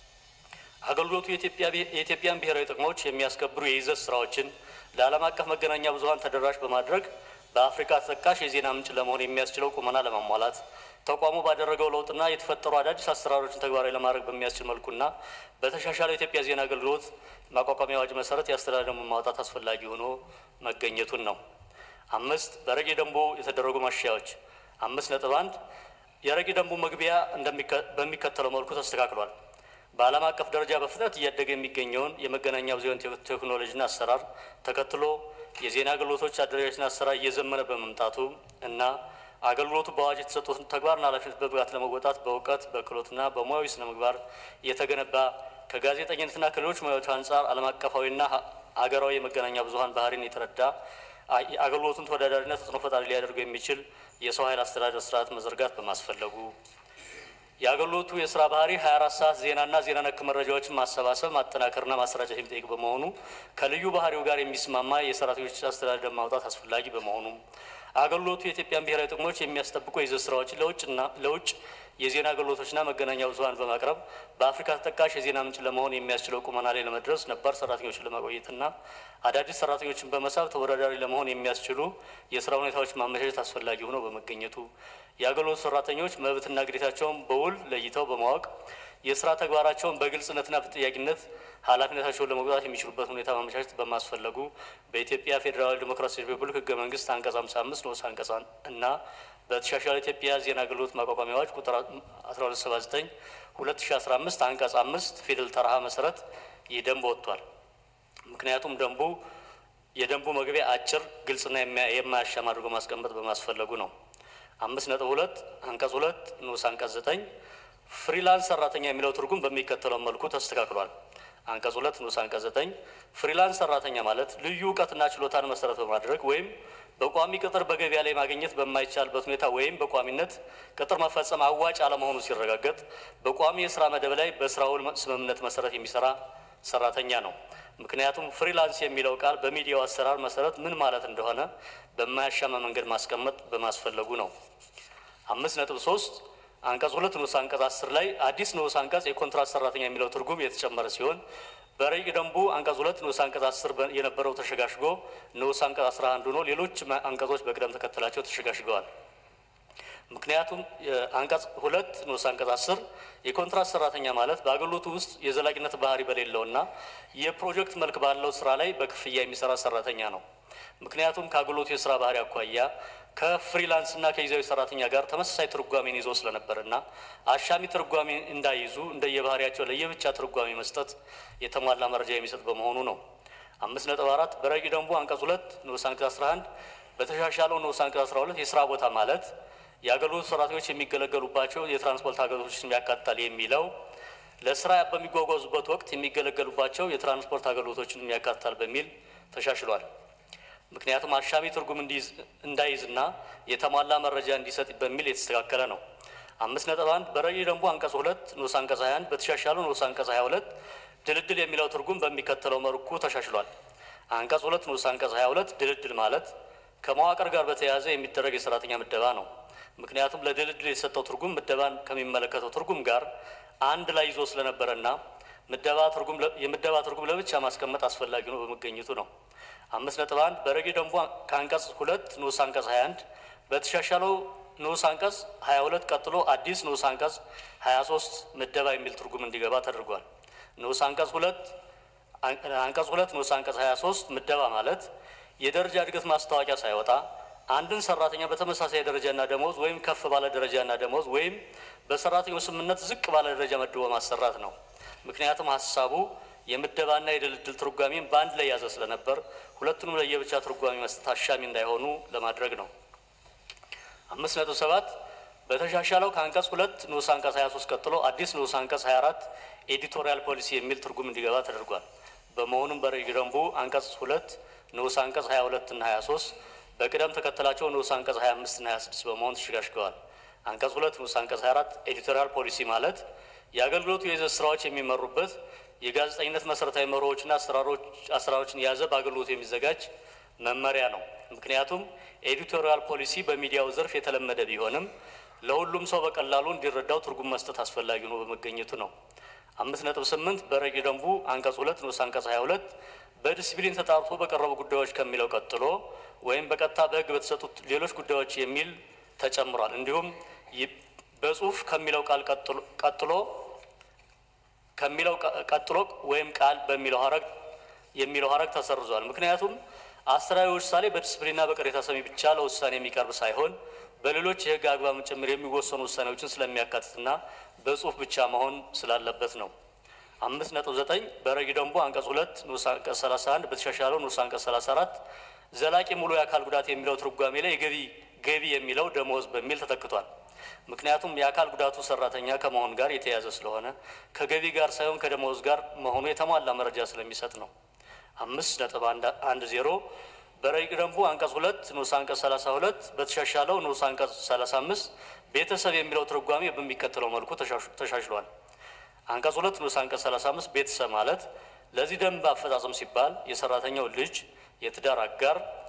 አገልግሎቱ የኢትዮጵያን ብሔራዊ ጥቅሞች የሚያስከብሩ የይዘት ስራዎችን ለዓለም አቀፍ መገናኛ ብዙኃን ተደራሽ በማድረግ በአፍሪካ ተጠቃሽ የዜና ምንጭ ለመሆን የሚያስችለው ቁመና ለማሟላት ተቋሙ ባደረገው ለውጥና የተፈጠሩ አዳዲስ አሰራሮችን ተግባራዊ ለማድረግ በሚያስችል መልኩና በተሻሻለው የኢትዮጵያ ዜና አገልግሎት ማቋቋሚያ አዋጅ መሰረት የአስተዳደር ደንብ ማውጣት አስፈላጊ ሆኖ መገኘቱን ነው። አምስት በረቂቅ ደንቡ የተደረጉ ማሻሻያዎች አምስት ነጥብ አንድ የረቂቅ ደንቡ መግቢያ በሚከተለው መልኩ ተስተካክሏል። በዓለም አቀፍ ደረጃ በፍጥነት እያደገ የሚገኘውን የመገናኛ ብዙኃን ቴክኖሎጂና አሰራር ተከትሎ የዜና አገልግሎቶች አደረጃጀትና አሰራር እየዘመነ በመምጣቱ እና አገልግሎቱ በአዋጅ የተሰጡትን ተግባርና ኃላፊነት በብቃት ለመወጣት በእውቀት በክህሎትና በሙያዊ ስነ ምግባር የተገነባ ከጋዜጠኝነትና ከሌሎች ሙያዎች አንጻር ዓለም አቀፋዊና ሀገራዊ የመገናኛ ብዙኃን ባህሪን የተረዳ አገልግሎቱን ተወዳዳሪና ተጽዕኖ ፈጣሪ ሊያደርገው የሚችል የሰው ኃይል አስተዳደር ስርዓት መዘርጋት በማስፈለጉ የአገልግሎቱ የስራ ባህሪ 24 ሰዓት ዜናና ዜና ነክ መረጃዎችን ማሰባሰብ ማጠናከርና ማሰራጨት የሚጠይቅ በመሆኑ ከልዩ ባህሪው ጋር የሚስማማ የሰራተኞች አስተዳደር ማውጣት አስፈላጊ በመሆኑ አገልግሎቱ የኢትዮጵያን ብሔራዊ ጥቅሞች የሚያስጠብቁ የይዘት ስራዎችን ለውጭና ለውጭ የዜና አገልግሎቶችና መገናኛ ብዙኃን በማቅረብ በአፍሪካ ተጠቃሽ የዜና ምንጭ ለመሆን የሚያስችለው ቁመና ላይ ለመድረስ ነባር ሰራተኞችን ለማቆየትና አዳዲስ ሰራተኞችን በመሳብ ተወዳዳሪ ለመሆን የሚያስችሉ የስራ ሁኔታዎች ማመቻቸት አስፈላጊ ሆኖ በመገኘቱ የአገልግሎት ሰራተኞች መብትና ግዴታቸውን በውል ለይተው በማወቅ የስራ ተግባራቸውን በግልጽነትና በተጠያቂነት ኃላፊነታቸውን ለመውጣት የሚችሉበት ሁኔታ ማመቻቸት በማስፈለጉ በኢትዮጵያ ፌዴራላዊ ዴሞክራሲያዊ ሪፐብሊክ ህገ መንግስት አንቀጽ 55 ንዑስ አንቀጽ እና በተሻሻለ ኢትዮጵያ ዜና አገልግሎት ማቋቋሚያ አዋጅ ቁጥር 1279 2015 አንቀጽ 5 ፊደል ተረሃ መሰረት ይህ ደንብ ወጥቷል። ምክንያቱም ደንቡ የደንቡ መግቢያ አጭር፣ ግልጽና የማያሻማ አድርጎ ማስቀመጥ በማስፈለጉ ነው። አምስት ነጥብ ሁለት አንቀጽ ሁለት ንዑስ አንቀጽ ዘጠኝ ፍሪላንስ ሰራተኛ የሚለው ትርጉም በሚከተለው መልኩ ተስተካክሏል። አንቀጽ ሁለት ንዑስ አንቀጽ ዘጠኝ ፍሪላንስ ሰራተኛ ማለት ልዩ እውቀትና ችሎታን መሰረት በማድረግ ወይም በቋሚ ቅጥር በገበያ ላይ ማግኘት በማይቻልበት ሁኔታ ወይም በቋሚነት ቅጥር መፈጸም አዋጭ አለመሆኑ ሲረጋገጥ በቋሚ የስራ መደብ ላይ በስራ ውል ስምምነት መሰረት የሚሰራ ሰራተኛ ነው። ምክንያቱም ፍሪላንስ የሚለው ቃል በሚዲያው አሰራር መሰረት ምን ማለት እንደሆነ በማያሻማ መንገድ ማስቀመጥ በማስፈለጉ ነው። አምስት ነጥብ ሶስት አንቀጽ ሁለት ንዑስ አንቀጽ አስር ላይ አዲስ ንዑስ አንቀጽ የኮንትራት ሰራተኛ የሚለው ትርጉም የተጨመረ ሲሆን በረቂቅ ደንቡ አንቀጽ ሁለት ንዑስ አንቀጽ አስር የነበረው ተሸጋሽጎ ንዑስ አንቀጽ አስራ አንድ ሆኖ ሌሎች አንቀጾች በቅደም ተከተላቸው ተሸጋሽገዋል። ምክንያቱም አንቀጽ ሁለት ንዑስ አንቀጽ አስር የኮንትራት ሰራተኛ ማለት በአገልግሎቱ ውስጥ የዘላቂነት ባህሪ በሌለውና የፕሮጀክት መልክ ባለው ስራ ላይ በክፍያ የሚሰራ ሰራተኛ ነው። ምክንያቱም ከአገልግሎቱ የስራ ባህሪ አኳያ ከፍሪላንስና ከጊዜያዊ ሰራተኛ ጋር ተመሳሳይ ትርጓሜን ይዞ ስለነበርና አሻሚ ትርጓሜ እንዳይዙ እንደየባህሪያቸው ለየብቻ ትርጓሜ መስጠት የተሟላ መረጃ የሚሰጥ በመሆኑ ነው። አምስት ነጥብ አራት በረቂቅ ደንቡ አንቀጽ ሁለት ንዑስ አንቀጽ አስራ አንድ በተሻሻለው ንዑስ አንቀጽ አስራ ሁለት የስራ ቦታ ማለት የአገልግሎት ሰራተኞች የሚገለገሉባቸው የትራንስፖርት አገልግሎቶችን ያካትታል የሚለው ለስራ በሚጓጓዙበት ወቅት የሚገለገሉባቸው የትራንስፖርት አገልግሎቶችን ያካትታል በሚል ተሻሽሏል። ምክንያቱም አሻሚ ትርጉም እንዳይዝና የተሟላ መረጃ እንዲሰጥ በሚል የተስተካከለ ነው። አምስት ነጥብ አንድ በረቂቅ ደንቡ አንቀጽ ሁለት ንዑስ አንቀጽ 21 በተሻሻለው ንዑስ አንቀጽ 22 ድልድል የሚለው ትርጉም በሚከተለው መልኩ ተሻሽሏል። አንቀጽ ሁለት ንዑስ አንቀጽ 22 ድልድል ማለት ከመዋቅር ጋር በተያያዘ የሚደረግ የሰራተኛ ምደባ ነው። ምክንያቱም ለድልድል የተሰጠው ትርጉም ምደባን ከሚመለከተው ትርጉም ጋር አንድ ላይ ይዞ ስለነበረና ምደባ ትርጉም የምደባ ትርጉም ለብቻ ማስቀመጥ አስፈላጊ ነው በመገኘቱ ነው። አምስት ነጥብ አንድ በረቂቅ ደንቡ ከአንቀጽ ሁለት ንዑስ አንቀጽ 21 በተሻሻለው ንዑስ አንቀጽ 22 ቀጥሎ አዲስ ንዑስ አንቀጽ 23 ምደባ የሚል ትርጉም እንዲገባ ተደርጓል። ንዑስ አንቀጽ ሁለት አንቀጽ ሁለት ንዑስ አንቀጽ 23 ምደባ ማለት የደረጃ እድገት ማስታወቂያ ሳይወጣ አንድን ሰራተኛ በተመሳሳይ ደረጃና ደሞዝ ወይም ከፍ ባለ ደረጃና ደሞዝ ወይም በሰራተኛው ስምምነት ዝቅ ባለ ደረጃ መድቦ ማሰራት ነው። ምክንያቱም ሀሳቡ የምደባና የድልድል ትርጓሜን በአንድ ላይ ያዘ ስለነበር ሁለቱንም ለየብቻ ትርጓሜ መስጠት አሻሚ እንዳይሆኑ ለማድረግ ነው። አምስት ነጥብ ሰባት በተሻሻለው ከአንቀጽ ሁለት ንዑስ አንቀጽ 23 ቀጥሎ አዲስ ንዑስ አንቀጽ 24 ኤዲቶሪያል ፖሊሲ የሚል ትርጉም እንዲገባ ተደርጓል። በመሆኑም በረቂቅ ደንቡ አንቀጽ ሁለት ንዑስ አንቀጽ 22 እና 23 በቅደም ተከተላቸው ንዑስ አንቀጽ 25 እና 26 በመሆን ተሸጋሽገዋል። አንቀጽ ሁለት ንዑስ አንቀጽ 24 ኤዲቶሪያል ፖሊሲ ማለት የአገልግሎቱ የይዘት ስራዎች የሚመሩበት የጋዜጠኝነት መሰረታዊ መርሆዎችና አሰራሮችን የያዘ በአገልግሎቱ የሚዘጋጅ መመሪያ ነው። ምክንያቱም ኤዲቶሪያል ፖሊሲ በሚዲያው ዘርፍ የተለመደ ቢሆንም ለሁሉም ሰው በቀላሉ እንዲረዳው ትርጉም መስጠት አስፈላጊ ነው በመገኘቱ ነው። አምስት ነጥብ ስምንት በረቂቅ ደንቡ አንቀጽ ሁለት ንዑስ አንቀጽ ሀያ ሁለት በዲስፕሊን ተጣርቶ በቀረቡ ጉዳዮች ከሚለው ቀጥሎ ወይም በቀጥታ በሕግ በተሰጡት ሌሎች ጉዳዮች የሚል ተጨምሯል። እንዲሁም በጽሁፍ ከሚለው ቃል ቀጥሎ ከሚለው ቀጥሎ ወይም ቃል በሚለው ሀረግ የሚለው ሀረግ ተሰርዟል። ምክንያቱም አስተዳደራዊ ውሳኔ በዲስፕሊንና በቅሬታ ሰሚ ብቻ ለውሳኔ የሚቀርብ ሳይሆን በሌሎች የህግ አግባብ ጭምር የሚወሰኑ ውሳኔዎችን ስለሚያካትትና በጽሁፍ ብቻ መሆን ስላለበት ነው። አምስት ነጥብ ዘጠኝ በረቂቅ ደንቡ አንቀጽ ሁለት ንዑስ አንቀጽ ሰላሳ አንድ በተሻሻለው ንዑስ አንቀጽ ሰላሳ አራት ዘላቂ ሙሉ የአካል ጉዳት የሚለው ትርጓሜ ላይ የገቢ ገቢ የሚለው ደሞዝ በሚል ተተክቷል። ምክንያቱም የአካል ጉዳቱ ሰራተኛ ከመሆን ጋር የተያያዘ ስለሆነ ከገቢ ጋር ሳይሆን ከደሞዝ ጋር መሆኑ የተሟላ መረጃ ስለሚሰጥ ነው። አምስት ነጥብ አንድ ዜሮ በረቂቅ ደንቡ አንቀጽ ሁለት ንዑስ አንቀጽ ሰላሳ ሁለት በተሻሻለው ንዑስ አንቀጽ ሰላሳ አምስት ቤተሰብ የሚለው ትርጓሜ በሚከተለው መልኩ ተሻሽሏል። አንቀጽ ሁለት ንዑስ አንቀጽ ሰላሳ አምስት ቤተሰብ ማለት ለዚህ ደንብ አፈጻጸም ሲባል የሰራተኛው ልጅ፣ የትዳር አጋር፣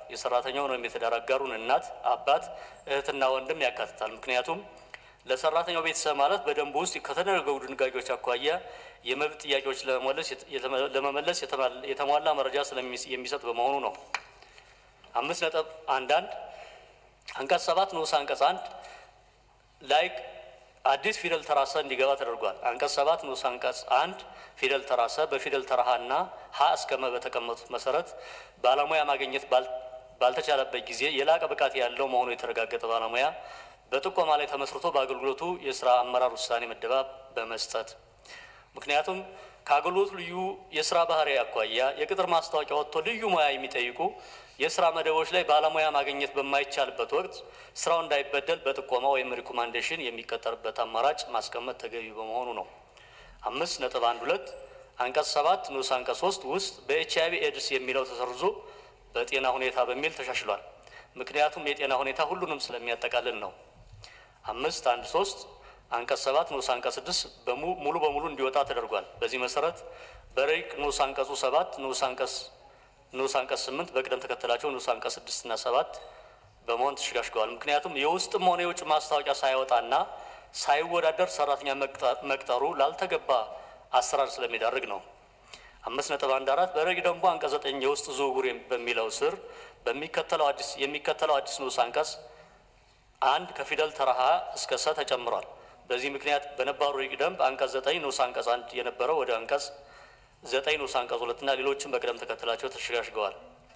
የሰራተኛውን ወይም የትዳር አጋሩን እናት፣ አባት፣ እህትና ወንድም ያካትታል። ምክንያቱም ለሰራተኛው ቤተሰብ ማለት በደንቡ ውስጥ ከተደረገው ድንጋጌዎች አኳያ የመብት ጥያቄዎች ለመመለስ የተሟላ መረጃ የሚሰጥ በመሆኑ ነው። አምስት ነጥብ አንዳንድ አንቀጽ ሰባት ንዑስ አንቀጽ አንድ ላይ አዲስ ፊደል ተራሰ እንዲገባ ተደርጓል። አንቀጽ ሰባት ንዑስ አንቀጽ አንድ ፊደል ተራሰ በፊደል ተራሃና ሀ እስከ መ በተቀመጡት መሰረት ባለሙያ ማግኘት ባልተቻለበት ጊዜ የላቀ ብቃት ያለው መሆኑ የተረጋገጠ ባለሙያ በጥቆማ ላይ ተመስርቶ በአገልግሎቱ የስራ አመራር ውሳኔ መደባ በመስጠት ምክንያቱም ከአገልግሎቱ ልዩ የስራ ባህሪ አኳያ የቅጥር ማስታወቂያ ወጥቶ ልዩ ሙያ የሚጠይቁ የስራ መደቦች ላይ ባለሙያ ማግኘት በማይቻልበት ወቅት ስራው እንዳይበደል በጥቆማ ወይም ሪኮማንዴሽን የሚቀጠርበት አማራጭ ማስቀመጥ ተገቢ በመሆኑ ነው። አምስት ነጥብ አንድ ሁለት አንቀጽ ሰባት ንዑስ አንቀጽ ሶስት ውስጥ በኤች አይቪ ኤድስ የሚለው ተሰርዞ በጤና ሁኔታ በሚል ተሻሽሏል። ምክንያቱም የጤና ሁኔታ ሁሉንም ስለሚያጠቃልል ነው። አምስት አንድ ሶስት አንቀጽ ሰባት ንዑስ አንቀጽ ስድስት ሙሉ በሙሉ እንዲወጣ ተደርጓል። በዚህ መሰረት በረቂቅ ንዑስ አንቀጹ ሰባት ንዑስ አንቀጽ ንዑስ አንቀጽ ስምንት በቅደም ተከተላቸው ንዑስ አንቀጽ ስድስት እና ሰባት በመሆን ተሸጋሽገዋል። ምክንያቱም የውስጥም ሆነ የውጭ ማስታወቂያ ሳይወጣና ሳይወዳደር ሰራተኛ መቅጠሩ ላልተገባ አሰራር ስለሚዳርግ ነው። አምስት ነጥብ አንድ አራት በረቂቅ ደንቡ አንቀጽ ዘጠኝ የውስጥ ዝውውር በሚለው ስር በሚከተለው አዲስ የሚከተለው አዲስ ንዑስ አንቀጽ አንድ ከፊደል ተረሃ እስከ ሰ ተጨምሯል። በዚህ ምክንያት በነባሩ ረቂቅ ደንብ አንቀጽ ዘጠኝ ንዑስ አንቀጽ አንድ የነበረው ወደ አንቀጽ ዘጠኝ ንዑስ አንቀጽ ሁለትና ሌሎችም በቅደም ተከተላቸው ተሸጋሽገዋል።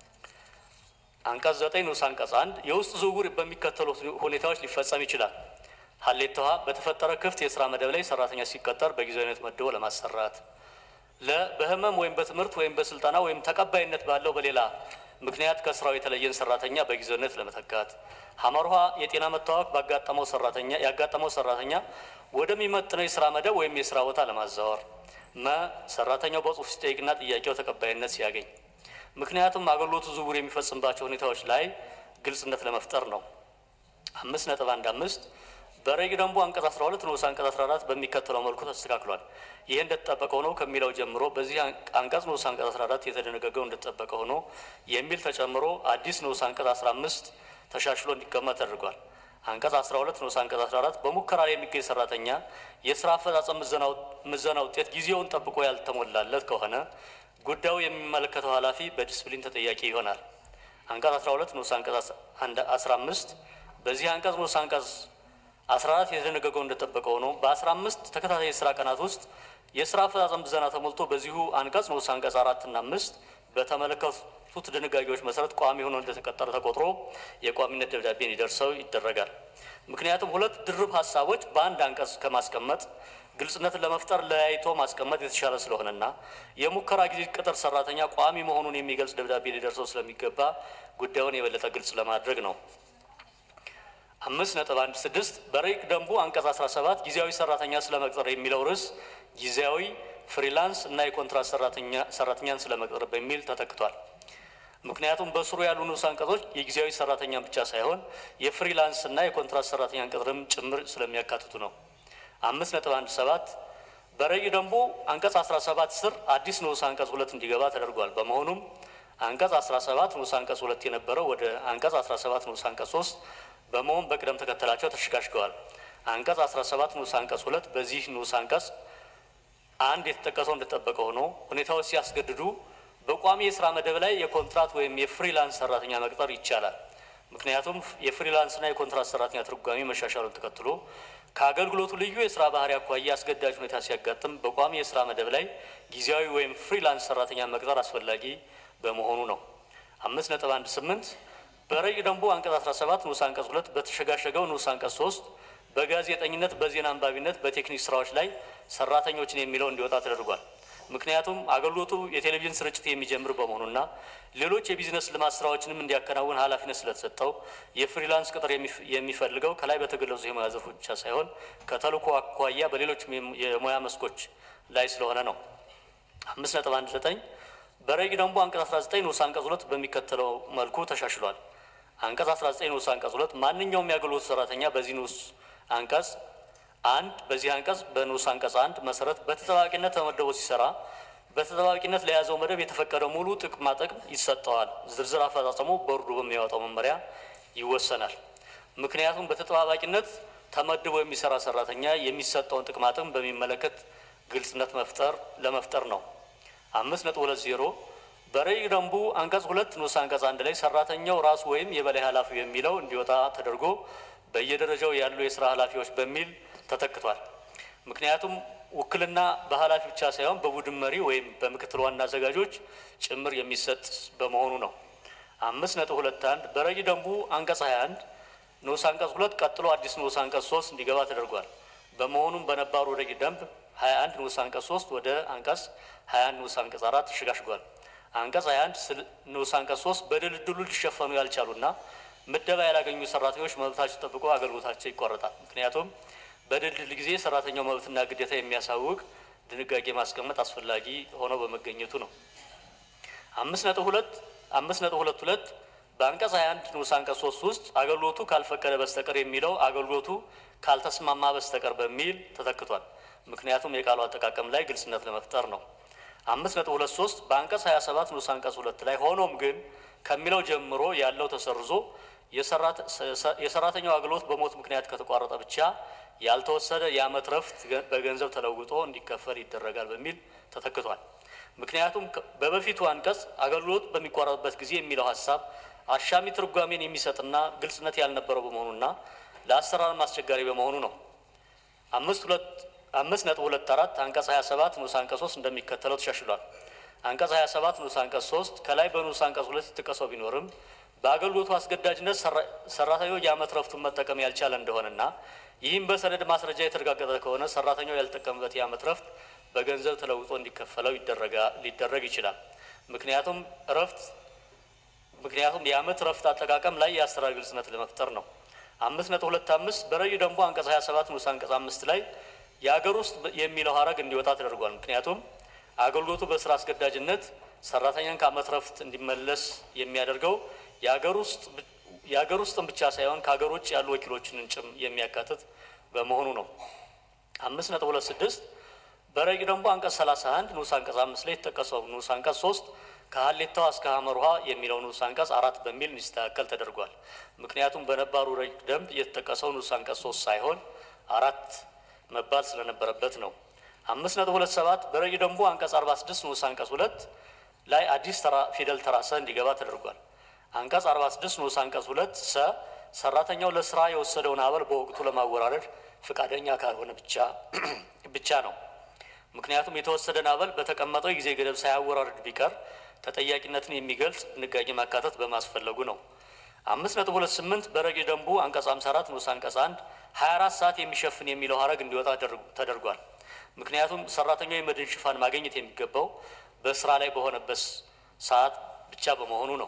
አንቀጽ ዘጠኝ ንዑስ አንቀጽ አንድ የውስጥ ዝውውር በሚከተሉት ሁኔታዎች ሊፈጸም ይችላል። ሀሌታ ውሃ በተፈጠረ ክፍት የስራ መደብ ላይ ሰራተኛ ሲቀጠር በጊዜያዊነት መድቦ ለማሰራት ለ በህመም ወይም በትምህርት ወይም በስልጠና ወይም ተቀባይነት ባለው በሌላ ምክንያት ከስራው የተለየን ሰራተኛ በጊዜያዊነት ለመተካት ሀመር ውሃ የጤና መታወክ ባጋጠመው ሰራተኛ ያጋጠመው ሰራተኛ ወደሚመጥነው የስራ መደብ ወይም የስራ ቦታ ለማዛወር መ ሰራተኛው በጽሁፍ ሲጠይቅና ጥያቄው ተቀባይነት ሲያገኝ ምክንያቱም አገልግሎቱ ዝውውር የሚፈጽምባቸው ሁኔታዎች ላይ ግልጽነት ለመፍጠር ነው። አምስት ነጥብ አንድ አምስት በረቂቅ ደንቡ አንቀጽ 12 ንዑስ አንቀጽ 14 በሚከተለው መልኩ ተስተካክሏል። ይህ እንደተጠበቀ ሆኖ ከሚለው ጀምሮ በዚህ አንቀጽ ንዑስ አንቀጽ 14 የተደነገገው እንደተጠበቀ ሆኖ የሚል ተጨምሮ አዲስ ንዑስ አንቀጽ 15 ተሻሽሎ እንዲቀመጥ ተደርጓል። አንቀጽ 12 ንዑስ አንቀጽ 14 በሙከራ ላይ የሚገኝ ሰራተኛ የስራ አፈጻጸም ምዘና ውጤት ጊዜውን ጠብቆ ያልተሞላለት ከሆነ ጉዳዩ የሚመለከተው ኃላፊ በዲስፕሊን ተጠያቂ ይሆናል። አንቀጽ 12 ንዑስ አንቀጽ 15 በዚህ አንቀጽ ንዑስ አንቀጽ 14 የተደነገገው እንደጠበቀ ሆኖ በ15 ተከታታይ የስራ ቀናት ውስጥ የስራ አፈጻጸም ምዘና ተሞልቶ በዚሁ አንቀጽ ንዑስ አንቀጽ አራት እና አምስት በተመለከቱት ድንጋጌዎች መሰረት ቋሚ ሆኖ እንደተቀጠረ ተቆጥሮ የቋሚነት ደብዳቤ እንዲደርሰው ይደረጋል። ምክንያቱም ሁለት ድርብ ሀሳቦች በአንድ አንቀጽ ከማስቀመጥ ግልጽነትን ለመፍጠር ለያይቶ ማስቀመጥ የተሻለ ስለሆነና የሙከራ ጊዜ ቅጥር ሰራተኛ ቋሚ መሆኑን የሚገልጽ ደብዳቤ ሊደርሰው ስለሚገባ ጉዳዩን የበለጠ ግልጽ ለማድረግ ነው። አምስት ነጥብ አንድ ስድስት በረቂቅ ደንቡ አንቀጽ 17 ጊዜያዊ ሰራተኛ ስለመቅጠር የሚለው ርዕስ ጊዜያዊ ፍሪላንስ እና የኮንትራት ሰራተኛን ስለመቅጠር በሚል ተተክቷል። ምክንያቱም በስሩ ያሉ ንዑስ አንቀጾች የጊዜያዊ ሰራተኛን ብቻ ሳይሆን የፍሪላንስ እና የኮንትራት ሰራተኛን ቅጥርም ጭምር ስለሚያካትቱ ነው። አምስት ነጥብ አንድ ሰባት በረቂቅ ደንቡ አንቀጽ 17 ስር አዲስ ንዑስ አንቀጽ ሁለት እንዲገባ ተደርጓል። በመሆኑም አንቀጽ 17 ንዑስ አንቀጽ ሁለት የነበረው ወደ አንቀጽ 17 ንዑስ አንቀጽ ሶስት በመሆን በቅደም ተከተላቸው ተሸጋሽገዋል። አንቀጽ 17 ንዑስ አንቀጽ ሁለት በዚህ ንዑስ አንቀጽ አንድ የተጠቀሰው እንደተጠበቀ ሆኖ ሁኔታዎች ሲያስገድዱ በቋሚ የስራ መደብ ላይ የኮንትራት ወይም የፍሪላንስ ሰራተኛ መቅጠር ይቻላል። ምክንያቱም የፍሪላንስና የኮንትራት ሰራተኛ ትርጓሜ መሻሻሉን ተከትሎ ከአገልግሎቱ ልዩ የስራ ባህሪ አኳያ አስገዳጅ ሁኔታ ሲያጋጥም በቋሚ የስራ መደብ ላይ ጊዜያዊ ወይም ፍሪላንስ ሰራተኛ መቅጠር አስፈላጊ በመሆኑ ነው። አምስት ነጥብ አንድ ስምንት በረቂቅ ደንቡ አንቀጽ 17 ንዑስ አንቀጽ ሁለት በተሸጋሸገው ንዑስ አንቀጽ ሶስት በጋዜጠኝነት፣ በዜና አንባቢነት፣ በቴክኒክ ስራዎች ላይ ሰራተኞችን የሚለው እንዲወጣ ተደርጓል። ምክንያቱም አገልግሎቱ የቴሌቪዥን ስርጭት የሚጀምር በመሆኑና ሌሎች የቢዝነስ ልማት ስራዎችንም እንዲያከናውን ኃላፊነት ስለተሰጠው የፍሪላንስ ቅጥር የሚፈልገው ከላይ በተገለጹ የሙያ ዘርፎች ብቻ ሳይሆን ከተልእኮ አኳያ በሌሎች የሙያ መስኮች ላይ ስለሆነ ነው። አምስት ነጥብ አንድ ዘጠኝ በረቂቅ ደንቡ አንቀጽ 19 ንዑስ አንቀጽ ሁለት በሚከተለው መልኩ ተሻሽሏል። አንቀጽ 19 ንዑስ አንቀጽ ሁለት ማንኛውም የአገልግሎት ሰራተኛ በዚህ ንዑስ አንቀጽ አንድ በዚህ አንቀጽ በንዑስ አንቀጽ አንድ መሰረት በተጠባቂነት ተመድቦ ሲሰራ በተጠባባቂነት ለያዘው መደብ የተፈቀደ ሙሉ ጥቅማ ጥቅም ይሰጠዋል። ዝርዝር አፈጻጸሙ ቦርዱ በሚያወጣው መመሪያ ይወሰናል። ምክንያቱም በተጠባባቂነት ተመድቦ የሚሰራ ሰራተኛ የሚሰጠውን ጥቅማ ጥቅም በሚመለከት ግልጽነት መፍጠር ለመፍጠር ነው። አምስት ነጥብ ሁለት ዜሮ በረቂቅ ደንቡ አንቀጽ ሁለት ንዑስ አንቀጽ አንድ ላይ ሰራተኛው ራሱ ወይም የበላይ ኃላፊው የሚለው እንዲወጣ ተደርጎ በየደረጃው ያሉ የስራ ኃላፊዎች በሚል ተተክቷል። ምክንያቱም ውክልና በኃላፊ ብቻ ሳይሆን በቡድን መሪ ወይም በምክትል ዋና አዘጋጆች ጭምር የሚሰጥ በመሆኑ ነው። አምስት ነጥብ ሁለት አንድ በረቂቅ ደንቡ አንቀጽ 21 ንዑስ አንቀጽ ሁለት ቀጥሎ አዲስ ንዑስ አንቀጽ ሶስት እንዲገባ ተደርጓል። በመሆኑም በነባሩ ረቂቅ ደንብ 21 ንዑስ አንቀጽ 3 ወደ አንቀጽ 21 ንዑስ አንቀጽ 4 ተሸጋሽጓል። አንቀጽ 21 ንዑስ አንቀጽ 3 በድልድሉ ሊሸፈኑ ያልቻሉና ምደባ ያላገኙ ሰራተኞች መብታቸው ጠብቆ አገልግሎታቸው ይቋረጣል። ምክንያቱም በድልድል ጊዜ ሰራተኛው መብትና ግዴታ የሚያሳውቅ ድንጋጌ ማስቀመጥ አስፈላጊ ሆኖ በመገኘቱ ነው። አምስት ነጥብ ሁለት አምስት ነጥብ ሁለት ሁለት በአንቀጽ 21 ንዑስ አንቀጽ 3 ውስጥ አገልግሎቱ ካልፈቀደ በስተቀር የሚለው አገልግሎቱ ካልተስማማ በስተቀር በሚል ተተክቷል። ምክንያቱም የቃሉ አጠቃቀም ላይ ግልጽነት ለመፍጠር ነው። አምስት ነጥብ ሁለት ሶስት በአንቀጽ 27 ንዑስ አንቀጽ ሁለት ላይ ሆኖም ግን ከሚለው ጀምሮ ያለው ተሰርዞ የሰራተኛው አገልግሎት በሞት ምክንያት ከተቋረጠ ብቻ ያልተወሰደ የዓመት ረፍት በገንዘብ ተለውጦ እንዲከፈል ይደረጋል በሚል ተተክቷል። ምክንያቱም በበፊቱ አንቀጽ አገልግሎት በሚቋረጥበት ጊዜ የሚለው ሀሳብ አሻሚ ትርጓሜን የሚሰጥና ግልጽነት ያልነበረው በመሆኑና ለአሰራር አስቸጋሪ በመሆኑ ነው። አምስት ሁለት አምስት ነጥብ ሁለት አራት አንቀጽ 27 ንዑስ አንቀጽ 3 እንደሚከተለው ተሻሽሏል። አንቀጽ 27 ንዑስ አንቀጽ 3 ከላይ በንዑስ አንቀጽ ሁለት የተጠቀሰው ቢኖርም በአገልግሎቱ አስገዳጅነት ሰራተኛው የዓመት ረፍቱን መጠቀም ያልቻለ እንደሆነና ይህም በሰነድ ማስረጃ የተረጋገጠ ከሆነ ሰራተኛው ያልተጠቀምበት የዓመት ረፍት በገንዘብ ተለውጦ እንዲከፈለው ሊደረግ ይችላል። ምክንያቱም ረፍት ምክንያቱም የዓመት ረፍት አጠቃቀም ላይ የአሰራር ግልጽነት ለመፍጠር ነው። አምስት ነጥብ ሁለት አምስት በረቂቅ ደንቡ አንቀጽ 27 ንዑስ አንቀጽ አምስት ላይ የአገር ውስጥ የሚለው ሀረግ እንዲወጣ ተደርጓል። ምክንያቱም አገልግሎቱ በስራ አስገዳጅነት ሰራተኛን ከዓመት ረፍት እንዲመለስ የሚያደርገው የአገር ውስጥ የአገር ውስጥን ብቻ ሳይሆን ከሀገር ውጭ ያሉ ወኪሎችንን ጭም የሚያካትት በመሆኑ ነው። አምስት ነጥብ ሁለት ስድስት በረቂቅ ደንቡ አንቀጽ 31 ንዑስ አንቀጽ አምስት ላይ የተጠቀሰው ንዑስ አንቀጽ ሶስት ከሀሌታዋ እስከ ሀመር ውሃ የሚለው ንዑስ አንቀጽ አራት በሚል እንዲስተካከል ተደርጓል። ምክንያቱም በነባሩ ረቂቅ ደንብ የተጠቀሰው ንዑስ አንቀጽ ሶስት ሳይሆን አራት መባል ስለነበረበት ነው። አምስት ነጥብ ሁለት ሰባት በረቂቅ ደንቡ አንቀጽ አርባ ስድስት ንዑስ አንቀጽ ሁለት ላይ አዲስ ተራ ፊደል ተራ ሰ እንዲገባ ተደርጓል። አንቀጽ አርባ ስድስት ንዑስ አንቀጽ ሁለት ሰ ሰራተኛው ለስራ የወሰደውን አበል በወቅቱ ለማወራረድ ፈቃደኛ ካልሆነ ብቻ ብቻ ነው። ምክንያቱም የተወሰደን አበል በተቀመጠው የጊዜ ገደብ ሳያወራርድ ቢቀር ተጠያቂነትን የሚገልጽ ድንጋጌ ማካተት በማስፈለጉ ነው። አምስት ነጥብ ሁለት ስምንት በረቂቅ ደንቡ አንቀጽ ሃምሳ አራት ንዑስ አንቀጽ አንድ ሀያ አራት ሰዓት የሚሸፍን የሚለው ሀረግ እንዲወጣ ተደርጓል። ምክንያቱም ሰራተኛው የመድን ሽፋን ማግኘት የሚገባው በስራ ላይ በሆነበት ሰዓት ብቻ በመሆኑ ነው።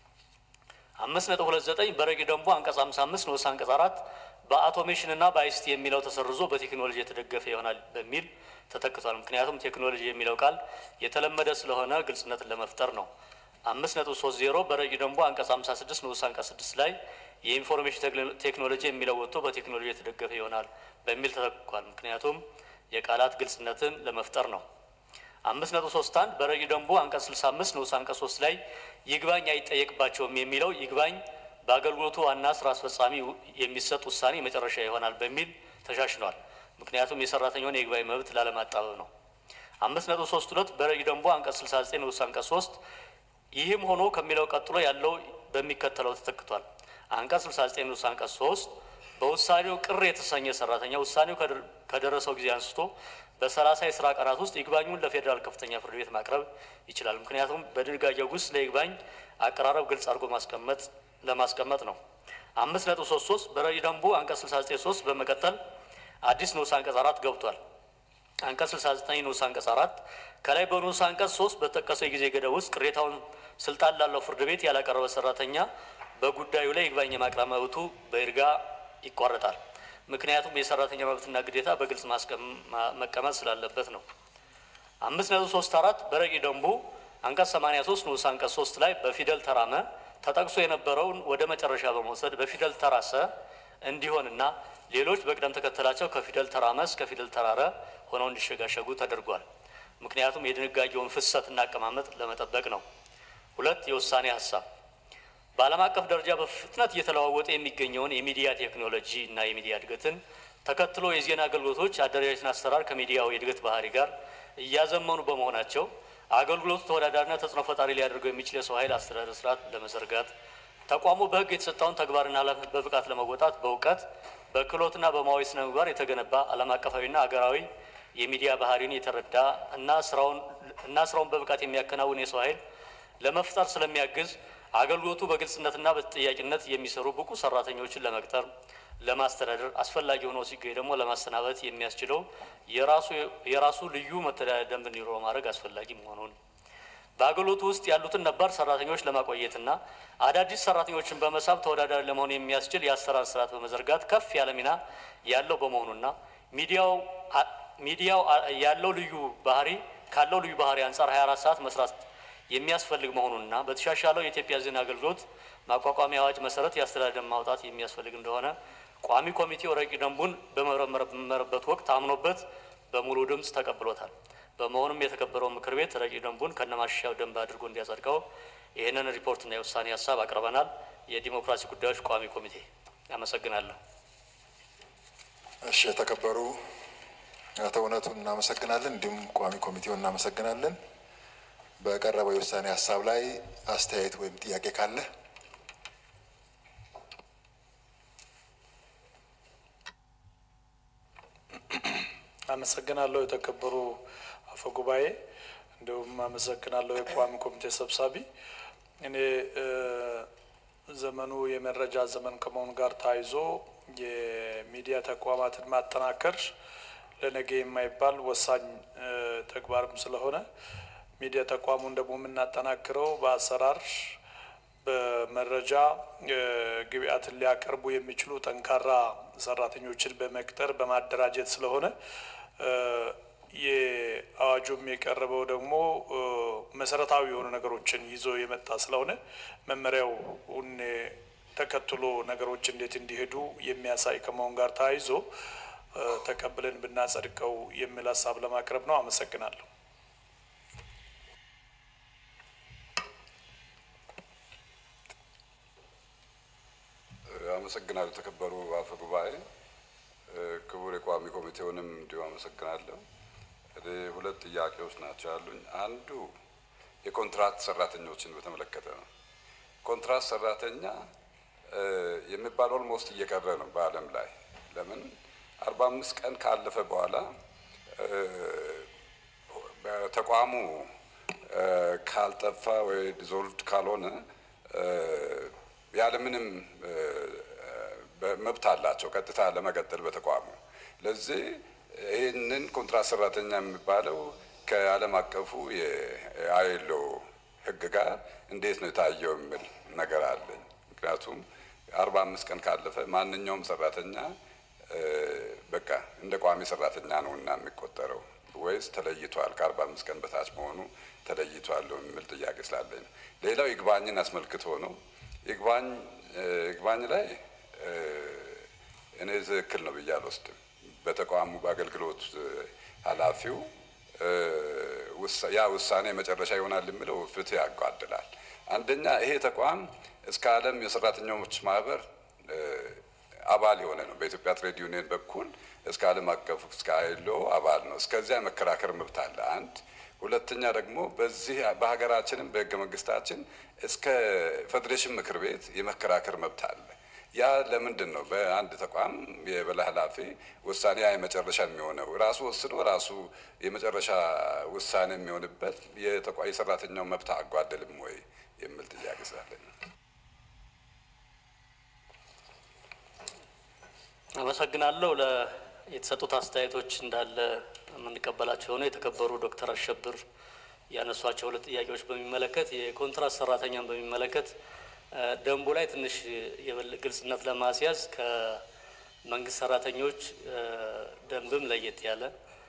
አምስት ነጥብ ሁለት ዘጠኝ በረቂቅ ደንቡ አንቀጽ ሃምሳ አምስት ንዑስ አንቀጽ አራት በአውቶሜሽን እና በአይሲቲ የሚለው ተሰርዞ በቴክኖሎጂ የተደገፈ ይሆናል በሚል ተተክቷል። ምክንያቱም ቴክኖሎጂ የሚለው ቃል የተለመደ ስለሆነ ግልጽነትን ለመፍጠር ነው። አምስት ነጥብ ሶስት ዜሮ በረቂቅ ደንቡ አንቀጽ ሃምሳ ስድስት ንዑስ አንቀጽ ስድስት ላይ የኢንፎርሜሽን ቴክኖሎጂ የሚለው ወጥቶ በቴክኖሎጂ የተደገፈ ይሆናል በሚል ተተክቷል። ምክንያቱም የቃላት ግልጽነትን ለመፍጠር ነው። አምስት ነጥብ ሶስት አንድ በረቂቅ ደንቡ አንቀጽ ስልሳ አምስት ንዑስ አንቀጽ ሶስት ላይ ይግባኝ አይጠየቅባቸውም የሚለው ይግባኝ በአገልግሎቱ ዋና ስራ አስፈጻሚ የሚሰጥ ውሳኔ መጨረሻ ይሆናል በሚል ተሻሽሏል። ምክንያቱም የሰራተኛውን የይግባኝ መብት ላለማጣበብ ነው። አምስት ነጥብ ሶስት ሁለት በረቂቅ ደንቡ አንቀጽ ስልሳ ዘጠኝ ንዑስ አንቀጽ ሶስት ይህም ሆኖ ከሚለው ቀጥሎ ያለው በሚከተለው ተተክቷል። አንቀጽ ስልሳ ዘጠኝ ንዑስ አንቀጽ ሶስት በውሳኔው ቅር የተሰኘ ሰራተኛ ውሳኔው ከደረሰው ጊዜ አንስቶ በሰላሳ የስራ ቀናት ውስጥ ይግባኙን ለፌዴራል ከፍተኛ ፍርድ ቤት ማቅረብ ይችላል። ምክንያቱም በድንጋጌው ውስጥ ለይግባኝ አቀራረብ ግልጽ አድርጎ ማስቀመጥ ለማስቀመጥ ነው። አምስት ነጥብ ሶስት ሶስት በረቂቅ ደንቡ አንቀጽ ስልሳ ዘጠኝ ሶስት በመቀጠል አዲስ ንዑስ አንቀጽ አራት ገብቷል። አንቀጽ ስልሳ ዘጠኝ ንዑስ አንቀጽ አራት ከላይ በንዑስ አንቀጽ ሶስት በተጠቀሰው የጊዜ ገደብ ውስጥ ቅሬታውን ስልጣን ላለው ፍርድ ቤት ያላቀረበ ሰራተኛ በጉዳዩ ላይ ይግባኝ የማቅረብ መብቱ በይርጋ ይቋረጣል። ምክንያቱም የሰራተኛ መብትና ግዴታ በግልጽ መቀመጥ ስላለበት ነው። አምስት ነጥብ ሶስት አራት በረቂቅ ደንቡ አንቀጽ ሰማኒያ ሶስት ንዑስ አንቀጽ ሶስት ላይ በፊደል ተራመ ተጠቅሶ የነበረውን ወደ መጨረሻ በመውሰድ በፊደል ተራሰ እንዲሆንና ሌሎች በቅደም ተከተላቸው ከፊደል ተራመ እስከ ፊደል ተራረ ሆነው እንዲሸጋሸጉ ተደርጓል። ምክንያቱም የድንጋጌውን ፍሰትና አቀማመጥ ለመጠበቅ ነው። ሁለት የውሳኔ ሀሳብ በዓለም አቀፍ ደረጃ በፍጥነት እየተለዋወጠ የሚገኘውን የሚዲያ ቴክኖሎጂ እና የሚዲያ እድገትን ተከትሎ የዜና አገልግሎቶች አደረጃጀትን አሰራር ከሚዲያው የእድገት ባህሪ ጋር እያዘመኑ በመሆናቸው አገልግሎቱ ተወዳዳሪና ተጽዕኖ ፈጣሪ ሊያደርገው የሚችል የሰው ኃይል አስተዳደር ስርዓት ለመዘርጋት ተቋሙ በሕግ የተሰጠውን ተግባርና ኃላፊነት በብቃት ለመወጣት በእውቀት በክህሎትና በሙያዊ ስነ ምግባር የተገነባ ዓለም አቀፋዊና አገራዊ የሚዲያ ባህሪን የተረዳ እና ስራውን እና ስራውን በብቃት የሚያከናውን የሰው ኃይል ለመፍጠር ስለሚያግዝ አገልግሎቱ በግልጽነትና በተጠያቂነት የሚሰሩ ብቁ ሰራተኞችን ለመቅጠር ለማስተዳደር አስፈላጊ ሆኖ ሲገኝ ደግሞ ለማሰናበት የሚያስችለው የራሱ የራሱ ልዩ መተዳደሪያ ደንብ እንዲኖረው ማድረግ አስፈላጊ መሆኑን በአገልግሎቱ ውስጥ ያሉትን ነባር ሰራተኞች ለማቆየትና አዳዲስ ሰራተኞችን በመሳብ ተወዳዳሪ ለመሆን የሚያስችል የአሰራር ስርዓት በመዘርጋት ከፍ ያለ ሚና ያለው በመሆኑና ሚዲያው ሚዲያው ያለው ልዩ ባህሪ ካለው ልዩ ባህሪ አንጻር 24 ሰዓት መስራት የሚያስፈልግ መሆኑንና በተሻሻለው የኢትዮጵያ ዜና አገልግሎት ማቋቋሚያ አዋጅ መሰረት የአስተዳደር ማውጣት የሚያስፈልግ እንደሆነ ቋሚ ኮሚቴው ረቂቅ ደንቡን በመረመረበት ወቅት አምኖበት በሙሉ ድምፅ ተቀብሎታል። በመሆኑም የተከበረው ምክር ቤት ረቂቅ ደንቡን ከነማሻሻያው ደንብ አድርጎ እንዲያጸድቀው ይህንን ሪፖርትና የውሳኔ ሀሳብ አቅርበናል። የዲሞክራሲ ጉዳዮች ቋሚ ኮሚቴ አመሰግናለሁ። እሺ፣ የተከበሩ አቶ እውነቱን እናመሰግናለን። እንዲሁም ቋሚ ኮሚቴውን እናመሰግናለን። በቀረበው የውሳኔ ሀሳብ ላይ አስተያየት ወይም ጥያቄ ካለ አመሰግናለሁ። የተከበሩ አፈ ጉባኤ፣ እንዲሁም አመሰግናለሁ የቋሚ ኮሚቴ ሰብሳቢ። እኔ ዘመኑ የመረጃ ዘመን ከመሆኑ ጋር ተያይዞ የሚዲያ ተቋማትን ማጠናከር ለነገ የማይባል ወሳኝ ተግባርም ስለሆነ ሚዲያ ተቋሙን ደግሞ የምናጠናክረው በአሰራር በመረጃ ግብአትን ሊያቀርቡ የሚችሉ ጠንካራ ሰራተኞችን በመቅጠር በማደራጀት ስለሆነ የአዋጁም የቀረበው ደግሞ መሰረታዊ የሆኑ ነገሮችን ይዞ የመጣ ስለሆነ መመሪያውን ተከትሎ ነገሮች እንዴት እንዲሄዱ የሚያሳይ ከመሆን ጋር ተያይዞ ተቀብለን ብናጸድቀው የሚል ሀሳብ ለማቅረብ ነው። አመሰግናለሁ። አመሰግናለሁ። የተከበሩ አፈ ጉባኤ፣ ክቡር የቋሚ ኮሚቴውንም እንዲሁ አመሰግናለሁ። እኔ ሁለት ጥያቄዎች ናቸው ያሉኝ። አንዱ የኮንትራት ሰራተኞችን በተመለከተ ነው። ኮንትራት ሰራተኛ የሚባል ኦልሞስት እየቀረ ነው በዓለም ላይ ለምን አርባ አምስት ቀን ካለፈ በኋላ በተቋሙ ካልጠፋ ወይ ዲዞልቭድ ካልሆነ ያለምንም መብት አላቸው ቀጥታ ለመቀጠል በተቋሙ። ለዚህ ይህንን ኮንትራት ሰራተኛ የሚባለው ከዓለም አቀፉ የአይሎ ሕግ ጋር እንዴት ነው የታየው የሚል ነገር አለኝ። ምክንያቱም አርባ አምስት ቀን ካለፈ ማንኛውም ሰራተኛ በቃ እንደ ቋሚ ሰራተኛ ነው እና የሚቆጠረው ወይስ ተለይቷል? ከአርባ አምስት ቀን በታች መሆኑ ተለይቷል የሚል ጥያቄ ስላለኝ ነው። ሌላው ይግባኝን አስመልክቶ ነው። ይግባኝ ይግባኝ ላይ እኔ ትክክል ነው ብዬ አልወስድም። በተቋሙ በአገልግሎት ኃላፊው ያ ውሳኔ መጨረሻ ይሆናል የሚለው ፍትህ ያጓድላል። አንደኛ ይሄ ተቋም እስከ ዓለም የሰራተኞች ማህበር አባል የሆነ ነው። በኢትዮጵያ ትሬድ ዩኒየን በኩል እስከ ዓለም አቀፍ እስከ አይሎ አባል ነው። እስከዚያ የመከራከር መብት አለ። አንድ ሁለተኛ ደግሞ በዚህ በሀገራችንም በህገ መንግስታችን እስከ ፌዴሬሽን ምክር ቤት የመከራከር መብት አለ። ያ ለምንድን ነው በአንድ ተቋም የበላይ ኃላፊ ውሳኔ ያ የመጨረሻ የሚሆነው ራሱ ወስኖ ራሱ የመጨረሻ ውሳኔ የሚሆንበት የሰራተኛው መብት አጓደልም ወይ የሚል ጥያቄ ስላለኝ ነው። አመሰግናለሁ። የተሰጡት አስተያየቶች እንዳለ የምንቀበላቸው ሆነ የተከበሩ ዶክተር አሸብር ያነሷቸው ሁለት ጥያቄዎች በሚመለከት የኮንትራት ሰራተኛን በሚመለከት ደንቡ ላይ ትንሽ ግልጽነት ለማስያዝ ከመንግስት ሰራተኞች ደንብም ለየት ያለ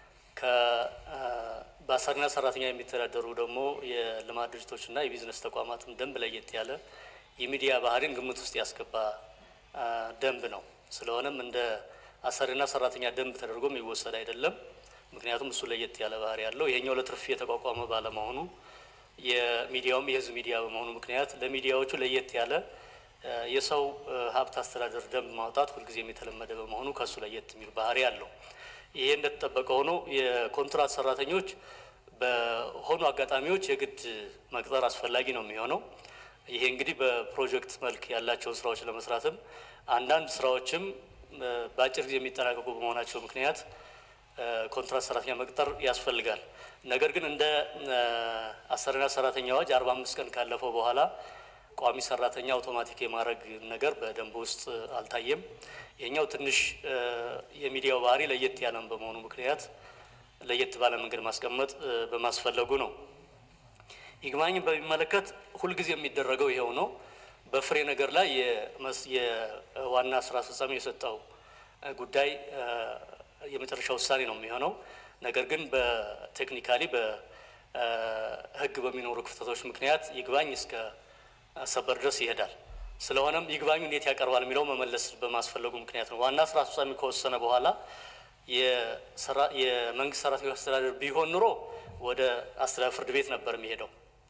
በአሰሪና ሰራተኛ የሚተዳደሩ ደግሞ የልማት ድርጅቶችና የቢዝነስ ተቋማትም ደንብ ለየት ያለ የሚዲያ ባህሪን ግምት ውስጥ ያስገባ ደንብ ነው። ስለሆነም እንደ አሰሪና ሰራተኛ ደንብ ተደርጎ የሚወሰድ አይደለም። ምክንያቱም እሱ ለየት ያለ ባህሪ ያለው ይሄኛው ለትርፍ የተቋቋመ ባለመሆኑ የሚዲያውም የህዝብ ሚዲያ በመሆኑ ምክንያት ለሚዲያዎቹ ለየት ያለ እ፣ የሰው እ፣ ሀብት አስተዳደር ደንብ ማውጣት ሁልጊዜም የተለመደ በመሆኑ ከእሱ ለየት የሚል ባህሪ አለው። ይሄ እንደተጠበቀ ሆኖ የኮንትራት ሰራተኞች በሆኑ አጋጣሚዎች የግድ መቅጠር አስፈላጊ ነው የሚሆነው። ይሄ እንግዲህ በፕሮጀክት መልክ ያላቸውን ስራዎች ለመስራትም አንዳንድ ስራዎችም እ፣ በአጭር ጊዜ የሚጠናቀቁ በመሆናቸው ምክንያት እ፣ ኮንትራት ሰራተኛ መቅጠር ያስፈልጋል። ነገር ግን እንደ እ፣ አሰሪና ሰራተኛ አዋጅ አርባ አምስት ቀን ካለፈው በኋላ ቋሚ ሰራተኛ አውቶማቲክ የማድረግ ነገር በደንብ ውስጥ አልታየም። ይሄኛው ትንሽ እ፣ የሚዲያው ባህሪ ለየት ያለም በመሆኑ ምክንያት ለየት ባለ መንገድ ማስቀመጥ እ፣ በማስፈለጉ ነው። ይግባኝን በሚመለከት ሁልጊዜ የሚደረገው ይኸው ነው። በፍሬ ነገር ላይ የመስ- የዋና ስራ አስፈጻሚ የሰጠው እ፣ ጉዳይ እ፣ የመጨረሻ ውሳኔ ነው የሚሆነው። ነገር ግን በቴክኒካሊ በሕግ በሚኖሩ ክፍተቶች ምክንያት ይግባኝ እስከ ሰበር ድረስ ይሄዳል። ስለሆነም ይግባኙ እንዴት ያቀርባል የሚለው መመለስ በማስፈለጉ ምክንያት ነው። ዋና ስራ አስፈጻሚ ከወሰነ በኋላ የሰራ- የመንግስት ሰራተኞች አስተዳደር ቢሆን ኑሮ ወደ አስተዳደር ፍርድ ቤት ነበር የሚሄደው።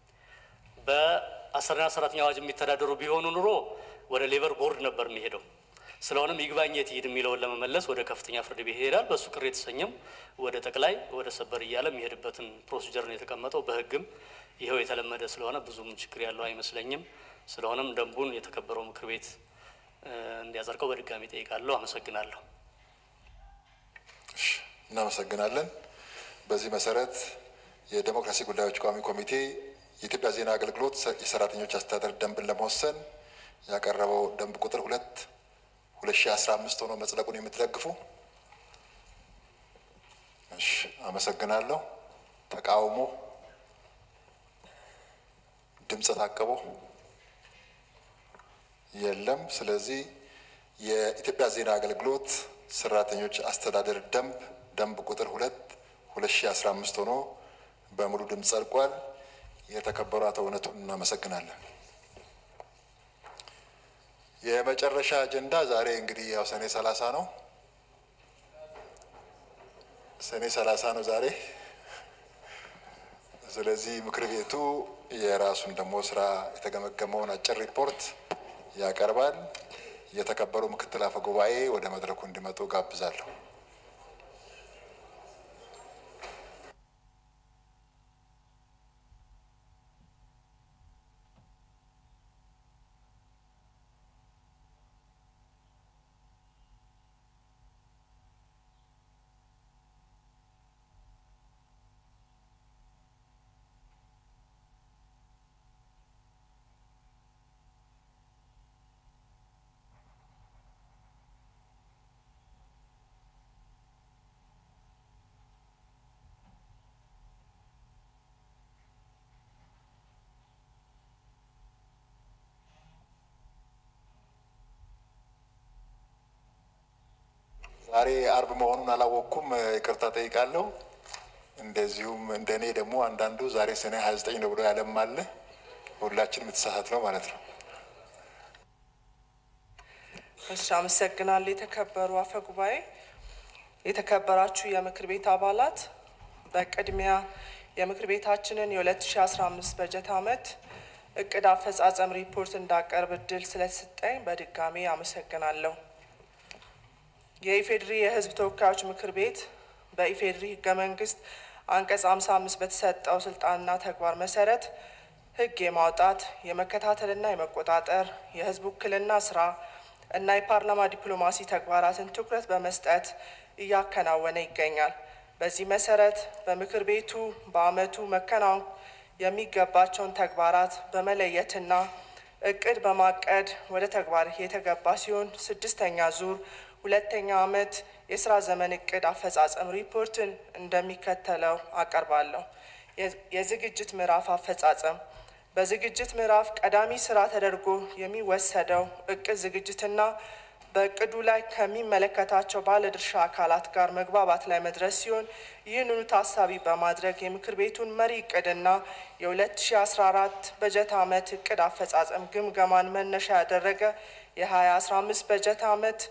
በአሰሪና ሰራተኛ አዋጅ የሚተዳደሩ ቢሆኑ ኑሮ ወደ ሌበር ቦርድ ነበር የሚሄደው። ስለሆነም ይግባኝ የት ይሂድ የሚለውን ለመመለስ ወደ ከፍተኛ ፍርድ ቤት ይሄዳል። በእሱ ቅር የተሰኘም ወደ ጠቅላይ ወደ ሰበር እያለ የሚሄድበትን ፕሮሲጀር ነው የተቀመጠው። በህግም ይኸው የተለመደ ስለሆነ ብዙም ችግር ያለው አይመስለኝም። ስለሆነም ደንቡን የተከበረው ምክር ቤት እ፣ እንዲያጸድቀው በድጋሚ ጠይቃለሁ። አመሰግናለሁ። እናመሰግናለን። በዚህ መሰረት የዴሞክራሲ ጉዳዮች ቋሚ ኮሚቴ የኢትዮጵያ ዜና አገልግሎት ሰ- የሰራተኞች አስተዳደር ደንብን ለመወሰን ያቀረበው ደንብ ቁጥር ሁለት ሁለት ሺ አስራ አምስት ሆኖ መጽደቁን የምትደግፉ? እሺ፣ አመሰግናለሁ። ተቃውሞ፣ ድምፀ ታቅቦ የለም። ስለዚህ የኢትዮጵያ ዜና አገልግሎት ሰራተኞች አስተዳደር ደንብ ደንብ ቁጥር ሁለት ሁለት ሺ አስራ አምስት ሆኖ በሙሉ ድምፅ ጸድቋል። የተከበሩ አቶ እውነቱን እናመሰግናለን። የመጨረሻ አጀንዳ ዛሬ እንግዲህ ያው ሰኔ ሰላሳ ነው። ሰኔ ሰላሳ ነው ዛሬ። ስለዚህ ምክር ቤቱ የራሱን ደግሞ ስራ የተገመገመውን አጭር ሪፖርት ያቀርባል። የተከበሩ ምክትል አፈ ጉባኤ ወደ መድረኩ እንዲመጡ ጋብዛለሁ። ዛሬ አርብ መሆኑን አላወቅኩም፣ ይቅርታ ጠይቃለሁ። እንደዚሁም እንደ እኔ ደግሞ አንዳንዱ ዛሬ ሰኔ ሀያ ዘጠኝ ነው ብሎ ያለም አለ። ሁላችንም የተሳሳት ነው ማለት ነው። እሺ፣ አመሰግናለሁ። የተከበሩ አፈ ጉባኤ፣ የተከበራችሁ የምክር ቤት አባላት፣ በቅድሚያ የምክር ቤታችንን የ2015 በጀት ዓመት እቅድ አፈጻጸም ሪፖርት እንዳቀርብ እድል ስለተሰጠኝ በድጋሚ አመሰግናለሁ። የኢፌዴሪ የሕዝብ ተወካዮች ምክር ቤት በኢፌዴሪ ሕገ መንግስት አንቀጽ 55 በተሰጠው ስልጣንና ተግባር መሰረት ሕግ የማውጣት የመከታተልና የመቆጣጠር የሕዝብ ውክልና ስራ እና የፓርላማ ዲፕሎማሲ ተግባራትን ትኩረት በመስጠት እያከናወነ ይገኛል። በዚህ መሰረት በምክር ቤቱ በዓመቱ መከናወን የሚገባቸውን ተግባራት በመለየትና እቅድ በማቀድ ወደ ተግባር የተገባ ሲሆን ስድስተኛ ዙር ሁለተኛ ዓመት የስራ ዘመን እቅድ አፈጻጸም ሪፖርትን እንደሚከተለው አቀርባለሁ። የዝግጅት ምዕራፍ አፈጻጸም በዝግጅት ምዕራፍ ቀዳሚ ስራ ተደርጎ የሚወሰደው እቅድ ዝግጅትና በእቅዱ ላይ ከሚመለከታቸው ባለድርሻ አካላት ጋር መግባባት ላይ መድረስ ሲሆን ይህንኑ ታሳቢ በማድረግ የምክር ቤቱን መሪ እቅድና የ2014 በጀት ዓመት እቅድ አፈጻጸም ግምገማን መነሻ ያደረገ የ2015 በጀት ዓመት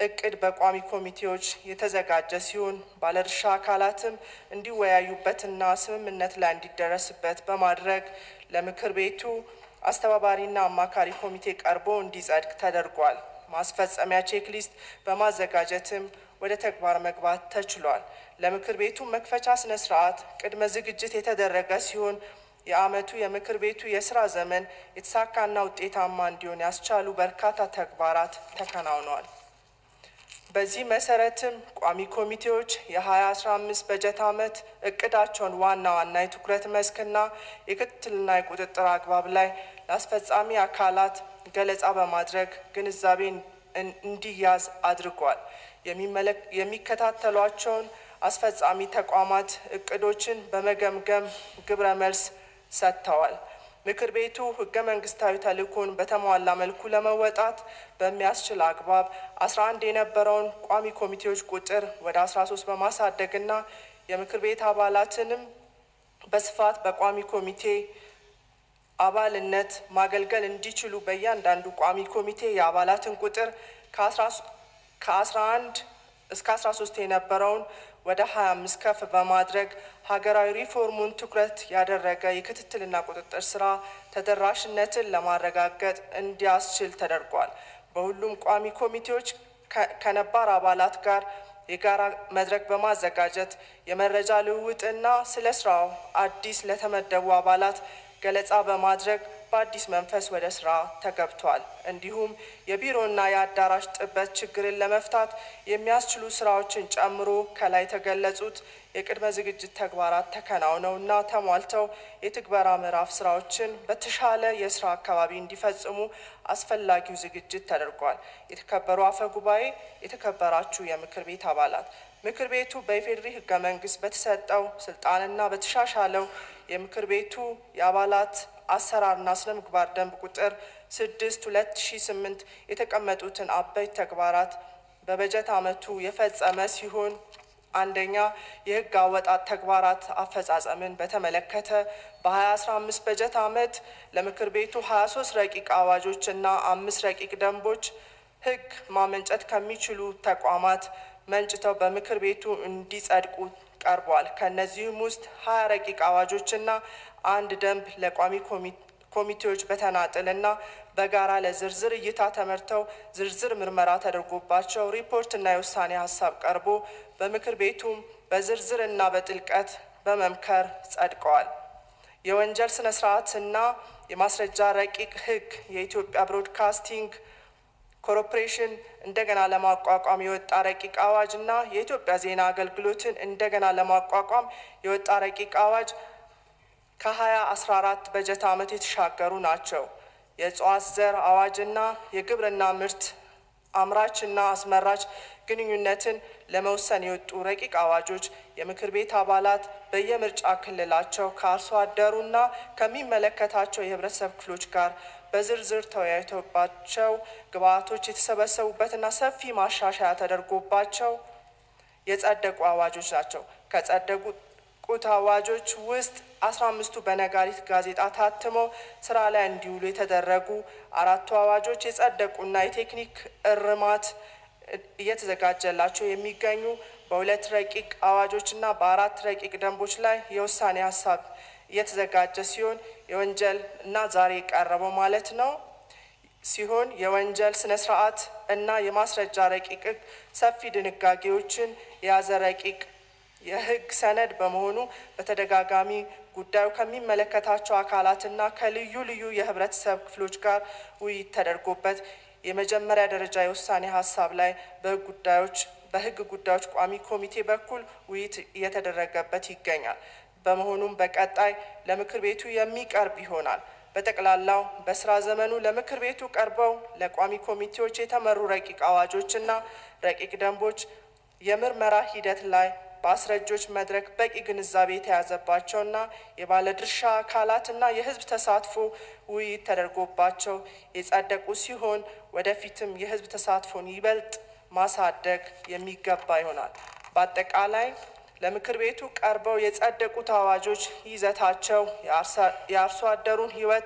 እቅድ በቋሚ ኮሚቴዎች የተዘጋጀ ሲሆን ባለድርሻ አካላትም እንዲወያዩበትና ስምምነት ላይ እንዲደረስበት በማድረግ ለምክር ቤቱ አስተባባሪና አማካሪ ኮሚቴ ቀርቦ እንዲጸድቅ ተደርጓል። ማስፈጸሚያ ቼክሊስት በማዘጋጀትም ወደ ተግባር መግባት ተችሏል። ለምክር ቤቱ መክፈቻ ስነ ስርዓት ቅድመ ዝግጅት የተደረገ ሲሆን የዓመቱ የምክር ቤቱ የስራ ዘመን የተሳካና ውጤታማ እንዲሆን ያስቻሉ በርካታ ተግባራት ተከናውነዋል። በዚህ መሰረትም ቋሚ ኮሚቴዎች የ2015 በጀት ዓመት እቅዳቸውን ዋና ዋና የትኩረት መስክና የክትትልና የቁጥጥር አግባብ ላይ ለአስፈጻሚ አካላት ገለጻ በማድረግ ግንዛቤ እንዲያዝ አድርጓል። የሚከታተሏቸውን አስፈጻሚ ተቋማት እቅዶችን በመገምገም ግብረ መልስ ሰጥተዋል። ምክር ቤቱ ህገ መንግስታዊ ተልእኮን በተሟላ መልኩ ለመወጣት በሚያስችል አግባብ 11 የነበረውን ቋሚ ኮሚቴዎች ቁጥር ወደ 13 በማሳደግና የምክር ቤት አባላትንም በስፋት በቋሚ ኮሚቴ አባልነት ማገልገል እንዲችሉ በእያንዳንዱ ቋሚ ኮሚቴ የአባላትን ቁጥር ከ11 እስከ 13 የነበረውን ወደ 25 ከፍ በማድረግ ሀገራዊ ሪፎርሙን ትኩረት ያደረገ የክትትልና ቁጥጥር ስራ ተደራሽነትን ለማረጋገጥ እንዲያስችል ተደርጓል። በሁሉም ቋሚ ኮሚቴዎች ከነባር አባላት ጋር የጋራ መድረክ በማዘጋጀት የመረጃ ልውውጥና ስለ ስራው አዲስ ለተመደቡ አባላት ገለጻ በማድረግ በአዲስ መንፈስ ወደ ስራ ተገብቷል። እንዲሁም የቢሮና የአዳራሽ ጥበት ችግርን ለመፍታት የሚያስችሉ ስራዎችን ጨምሮ ከላይ የተገለጹት የቅድመ ዝግጅት ተግባራት ተከናውነውና ተሟልተው የትግበራ ምዕራፍ ስራዎችን በተሻለ የስራ አካባቢ እንዲፈጽሙ አስፈላጊው ዝግጅት ተደርጓል። የተከበሩ አፈ ጉባኤ፣ የተከበራችሁ የምክር ቤት አባላት ምክር ቤቱ በኢፌዴሪ ህገ መንግስት በተሰጠው ስልጣንና በተሻሻለው የምክር ቤቱ የአባላት አሰራርና ስነ ምግባር ደንብ ቁጥር ስድስት ሁለት ሺ ስምንት የተቀመጡትን አበይት ተግባራት በበጀት ዓመቱ የፈጸመ ሲሆን አንደኛ የህግ አወጣት ተግባራት አፈጻጸምን በተመለከተ በ2015 በጀት ዓመት ለምክር ቤቱ 23 ረቂቅ አዋጆች እና አምስት ረቂቅ ደንቦች ህግ ማመንጨት ከሚችሉ ተቋማት መንጭተው በምክር ቤቱ እንዲጸድቁ ቀርቧል። ከእነዚህም ውስጥ ሀያ ረቂቅ አዋጆችና አንድ ደንብ ለቋሚ ኮሚቴዎች በተናጥልና በጋራ ለዝርዝር እይታ ተመርተው ዝርዝር ምርመራ ተደርጎባቸው ሪፖርትና የውሳኔ ሀሳብ ቀርቦ በምክር ቤቱም በዝርዝርና በጥልቀት በመምከር ጸድቀዋል። የወንጀል ስነ ስርዓትና የማስረጃ ረቂቅ ህግ የኢትዮጵያ ብሮድካስቲንግ ኮርፖሬሽን እንደገና ለማቋቋም የወጣ ረቂቅ አዋጅ እና የኢትዮጵያ ዜና አገልግሎትን እንደገና ለማቋቋም የወጣ ረቂቅ አዋጅ ከሀያ አስራ አራት በጀት ዓመት የተሻገሩ ናቸው። የእጽዋት ዘር አዋጅና የግብርና ምርት አምራችና አስመራች ግንኙነትን ለመወሰን የወጡ ረቂቅ አዋጆች የምክር ቤት አባላት በየምርጫ ክልላቸው ከአርሶ አደሩና ከሚመለከታቸው የህብረተሰብ ክፍሎች ጋር በዝርዝር ተወያይቶባቸው ግብአቶች የተሰበሰቡበትና ሰፊ ማሻሻያ ተደርጎባቸው የጸደቁ አዋጆች ናቸው። ከጸደቁት አዋጆች ውስጥ አስራ አምስቱ በነጋሪት ጋዜጣ ታትመው ስራ ላይ እንዲውሉ የተደረጉ አራቱ አዋጆች የጸደቁና የቴክኒክ እርማት እየተዘጋጀላቸው የሚገኙ በሁለት ረቂቅ አዋጆችና በአራት ረቂቅ ደንቦች ላይ የውሳኔ ሀሳብ እየተዘጋጀ ሲሆን የወንጀል እና ዛሬ የቀረበው ማለት ነው ሲሆን የወንጀል ስነ ስርዓት እና የማስረጃ ረቂቅ ሰፊ ድንጋጌዎችን የያዘ ረቂቅ የህግ ሰነድ በመሆኑ በተደጋጋሚ ጉዳዩ ከሚመለከታቸው አካላትና ከልዩ ልዩ የህብረተሰብ ክፍሎች ጋር ውይይት ተደርጎበት የመጀመሪያ ደረጃ የውሳኔ ሀሳብ ላይ በህግ ጉዳዮች በህግ ጉዳዮች ቋሚ ኮሚቴ በኩል ውይይት እየተደረገበት ይገኛል። በመሆኑም በቀጣይ ለምክር ቤቱ የሚቀርብ ይሆናል። በጠቅላላው በስራ ዘመኑ ለምክር ቤቱ ቀርበው ለቋሚ ኮሚቴዎች የተመሩ ረቂቅ አዋጆችና ረቂቅ ደንቦች የምርመራ ሂደት ላይ በአስረጆች መድረክ በቂ ግንዛቤ የተያዘባቸውና የባለድርሻ አካላትና የህዝብ ተሳትፎ ውይይት ተደርጎባቸው የጸደቁ ሲሆን ወደፊትም የህዝብ ተሳትፎን ይበልጥ ማሳደግ የሚገባ ይሆናል። በአጠቃላይ ለምክር ቤቱ ቀርበው የጸደቁት አዋጆች ይዘታቸው የአርሶ አደሩን ህይወት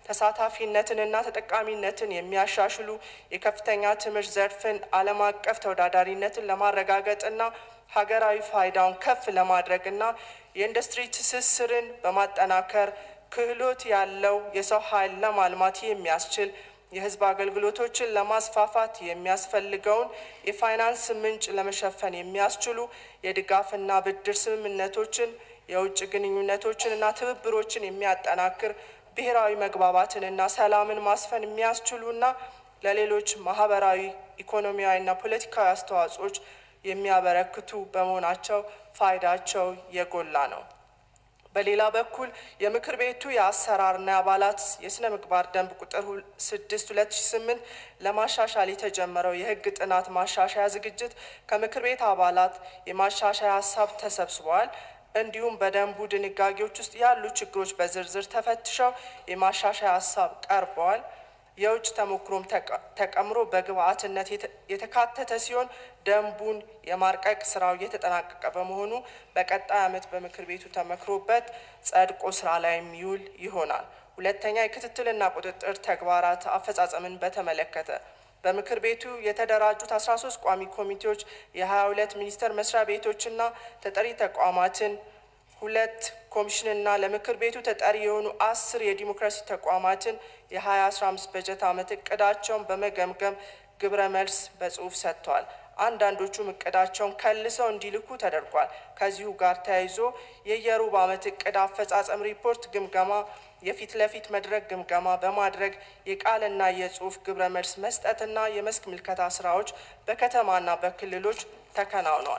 ተሳታፊነትንና ተጠቃሚነትን የሚያሻሽሉ የከፍተኛ ትምህርት ዘርፍን ዓለም አቀፍ ተወዳዳሪነትን ለማረጋገጥና ሀገራዊ ፋይዳውን ከፍ ለማድረግና የኢንዱስትሪ ትስስርን በማጠናከር ክህሎት ያለው የሰው ኃይል ለማልማት የሚያስችል የሕዝብ አገልግሎቶችን ለማስፋፋት የሚያስፈልገውን የፋይናንስ ምንጭ ለመሸፈን የሚያስችሉ የድጋፍና ብድር ስምምነቶችን፣ የውጭ ግንኙነቶችንና ትብብሮችን የሚያጠናክር ብሔራዊ መግባባትንና ሰላምን ማስፈን የሚያስችሉና ለሌሎች ማህበራዊ፣ ኢኮኖሚያዊና ፖለቲካዊ አስተዋጽኦች የሚያበረክቱ በመሆናቸው ፋይዳቸው የጎላ ነው። በሌላ በኩል የምክር ቤቱ የአሰራርና የአባላት የስነ ምግባር ደንብ ቁጥር ስድስት ሁለት ሺ ስምንት ለማሻሻል የተጀመረው የህግ ጥናት ማሻሻያ ዝግጅት ከምክር ቤት አባላት የማሻሻያ ሀሳብ ተሰብስበዋል። እንዲሁም በደንቡ ድንጋጌዎች ውስጥ ያሉ ችግሮች በዝርዝር ተፈትሸው የማሻሻያ ሀሳብ ቀርበዋል። የውጭ ተሞክሮም ተቀምሮ በግብአትነት የተካተተ ሲሆን ደንቡን የማርቀቅ ስራው እየተጠናቀቀ በመሆኑ በቀጣይ ዓመት በምክር ቤቱ ተመክሮበት ጸድቆ ስራ ላይ የሚውል ይሆናል። ሁለተኛ የክትትልና ቁጥጥር ተግባራት አፈጻጸምን በተመለከተ በምክር ቤቱ የተደራጁት 13 ቋሚ ኮሚቴዎች የ22 ሚኒስቴር መስሪያ ቤቶችና ተጠሪ ተቋማትን ሁለት ኮሚሽንና ለምክር ቤቱ ተጠሪ የሆኑ አስር የዲሞክራሲ ተቋማትን የ2015 በጀት ዓመት እቅዳቸውን በመገምገም ግብረ መልስ በጽሁፍ ሰጥተዋል። አንዳንዶቹም እቅዳቸውን ከልሰው እንዲልኩ ተደርጓል። ከዚሁ ጋር ተያይዞ የየሩብ ዓመት እቅድ አፈጻጸም ሪፖርት ግምገማ፣ የፊት ለፊት መድረክ ግምገማ በማድረግ የቃልና የጽሁፍ ግብረ መልስ መስጠትና የመስክ ምልከታ ስራዎች በከተማና በክልሎች ተከናውነዋል።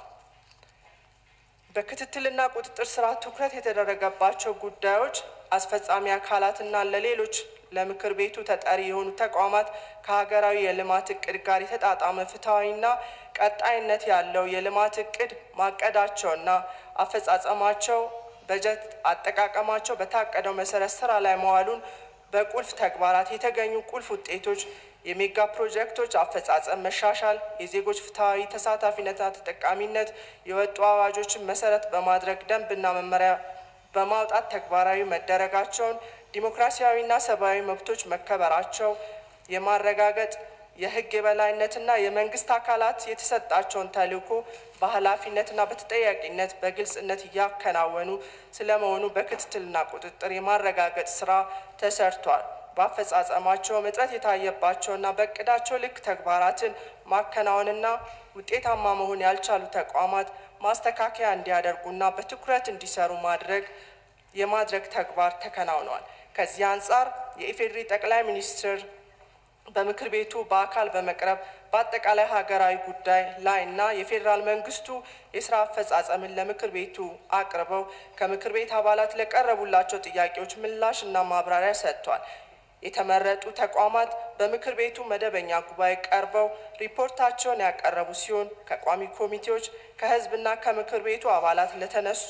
በክትትልና ቁጥጥር ስራ ትኩረት የተደረገባቸው ጉዳዮች አስፈጻሚ አካላትና ለሌሎች ለምክር ቤቱ ተጠሪ የሆኑ ተቋማት ከሀገራዊ የልማት እቅድ ጋር የተጣጣመ ፍትሐዊና ቀጣይነት ያለው የልማት እቅድ ማቀዳቸውና አፈጻጸማቸው በጀት አጠቃቀማቸው በታቀደው መሰረት ስራ ላይ መዋሉን በቁልፍ ተግባራት የተገኙ ቁልፍ ውጤቶች የሜጋ ፕሮጀክቶች አፈጻጸም መሻሻል፣ የዜጎች ፍትሐዊ ተሳታፊነትና ተጠቃሚነት፣ የወጡ አዋጆችን መሰረት በማድረግ ደንብና መመሪያ በማውጣት ተግባራዊ መደረጋቸውን፣ ዲሞክራሲያዊና ሰብአዊ መብቶች መከበራቸው የማረጋገጥ የህግ የበላይነትና የመንግስት አካላት የተሰጣቸውን ተልዕኮ በኃላፊነትና በተጠያቂነት በግልጽነት እያከናወኑ ስለመሆኑ በክትትልና ቁጥጥር የማረጋገጥ ስራ ተሰርቷል። በአፈጻጸማቸው እጥረት የታየባቸውና በእቅዳቸው ልክ ተግባራትን ማከናወንና ውጤታማ መሆን ያልቻሉ ተቋማት ማስተካከያ እንዲያደርጉና በትኩረት እንዲሰሩ ማድረግ የማድረግ ተግባር ተከናውኗል። ከዚህ አንጻር የኢፌዴሪ ጠቅላይ ሚኒስትር በምክር ቤቱ በአካል በመቅረብ በአጠቃላይ ሀገራዊ ጉዳይ ላይ እና የፌዴራል መንግስቱ የስራ አፈጻጸምን ለምክር ቤቱ አቅርበው ከምክር ቤት አባላት ለቀረቡላቸው ጥያቄዎች ምላሽ እና ማብራሪያ ሰጥቷል። የተመረጡ ተቋማት በምክር ቤቱ መደበኛ ጉባኤ ቀርበው ሪፖርታቸውን ያቀረቡ ሲሆን ከቋሚ ኮሚቴዎች ከህዝብና ከምክር ቤቱ አባላት ለተነሱ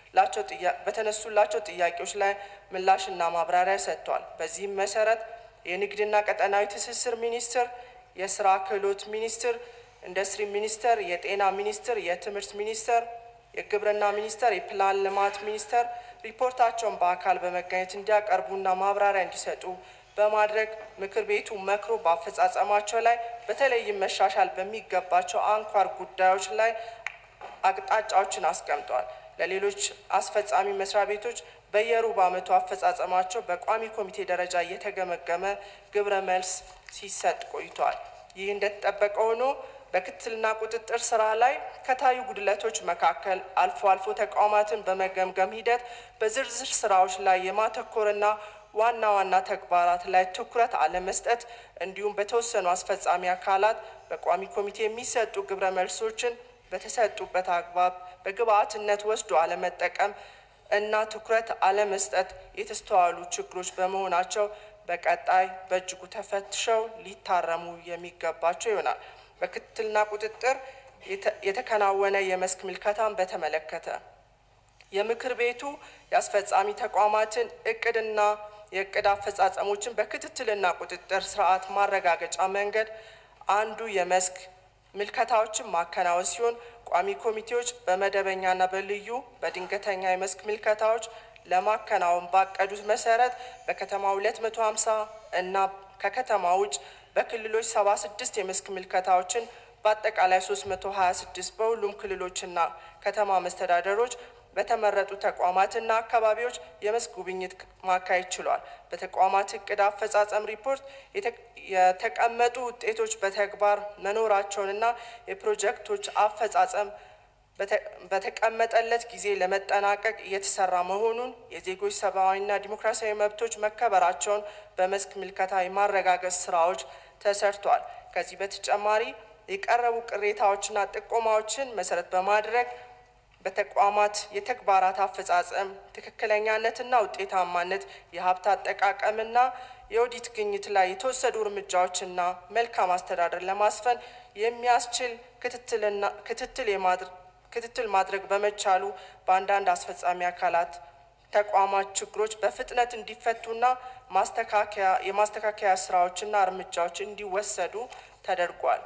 በተነሱላቸው ጥያቄዎች ላይ ምላሽና ማብራሪያ ሰጥቷል። በዚህም መሰረት የንግድና ቀጠናዊ ትስስር ሚኒስቴር፣ የስራ ክህሎት ሚኒስቴር፣ ኢንዱስትሪ ሚኒስቴር፣ የጤና ሚኒስቴር፣ የትምህርት ሚኒስቴር፣ የግብርና ሚኒስቴር፣ የፕላን ልማት ሚኒስቴር ሪፖርታቸውን በአካል በመገኘት እንዲያቀርቡና ማብራሪያ እንዲሰጡ በማድረግ ምክር ቤቱ መክሮ በአፈጻጸማቸው ላይ በተለይም መሻሻል በሚገባቸው አንኳር ጉዳዮች ላይ አቅጣጫዎችን አስቀምጠዋል። ለሌሎች አስፈጻሚ መስሪያ ቤቶች በየሩብ ዓመቱ አፈጻጸማቸው በቋሚ ኮሚቴ ደረጃ እየተገመገመ ግብረ መልስ ሲሰጥ ቆይቷል። ይህ እንደተጠበቀ ሆኖ በክትትልና ቁጥጥር ስራ ላይ ከታዩ ጉድለቶች መካከል አልፎ አልፎ ተቋማትን በመገምገም ሂደት በዝርዝር ስራዎች ላይ የማተኮርና ዋና ዋና ተግባራት ላይ ትኩረት አለመስጠት እንዲሁም በተወሰኑ አስፈጻሚ አካላት በቋሚ ኮሚቴ የሚሰጡ ግብረ መልሶችን በተሰጡበት አግባብ በግብአትነት ወስዶ አለመጠቀም እና ትኩረት አለመስጠት የተስተዋሉ ችግሮች በመሆናቸው በቀጣይ በእጅጉ ተፈትሸው ሊታረሙ የሚገባቸው ይሆናል። በክትትልና ቁጥጥር የተከናወነ የመስክ ምልከታን በተመለከተ የምክር ቤቱ የአስፈጻሚ ተቋማትን እቅድና የእቅድ አፈጻጸሞችን በክትትልና ቁጥጥር ስርዓት ማረጋገጫ መንገድ አንዱ የመስክ ምልከታዎችን ማከናወን ሲሆን ቋሚ ኮሚቴዎች በመደበኛና በልዩ በድንገተኛ የመስክ ምልከታዎች ለማከናወን ባቀዱት መሰረት በከተማ 250 እና ከከተማ ውጭ በክልሎች 76 የመስክ ምልከታዎችን በአጠቃላይ 326 በሁሉም ክልሎችና ከተማ መስተዳደሮች በተመረጡ ተቋማትና አካባቢዎች የመስክ ጉብኝት ማካሄድ ችሏል። በተቋማት እቅድ አፈጻጸም ሪፖርት የተቀመጡ ውጤቶች በተግባር መኖራቸውንና የፕሮጀክቶች አፈጻጸም በተቀመጠለት ጊዜ ለመጠናቀቅ እየተሰራ መሆኑን የዜጎች ሰብአዊና ዲሞክራሲያዊ መብቶች መከበራቸውን በመስክ ምልከታ የማረጋገጥ ስራዎች ተሰርቷል። ከዚህ በተጨማሪ የቀረቡ ቅሬታዎችና ጥቆማዎችን መሰረት በማድረግ በተቋማት የተግባራት አፈጻጸም ትክክለኛነትና ውጤታማነት፣ የሀብት አጠቃቀምና የኦዲት ግኝት ላይ የተወሰዱ እርምጃዎችና መልካም አስተዳደር ለማስፈን የሚያስችል ክትትል ክትትል ማድረግ በመቻሉ በአንዳንድ አስፈጻሚ አካላት ተቋማት ችግሮች በፍጥነት እንዲፈቱና ማስተካከያ የማስተካከያ ስራዎችና እርምጃዎች እንዲወሰዱ ተደርጓል።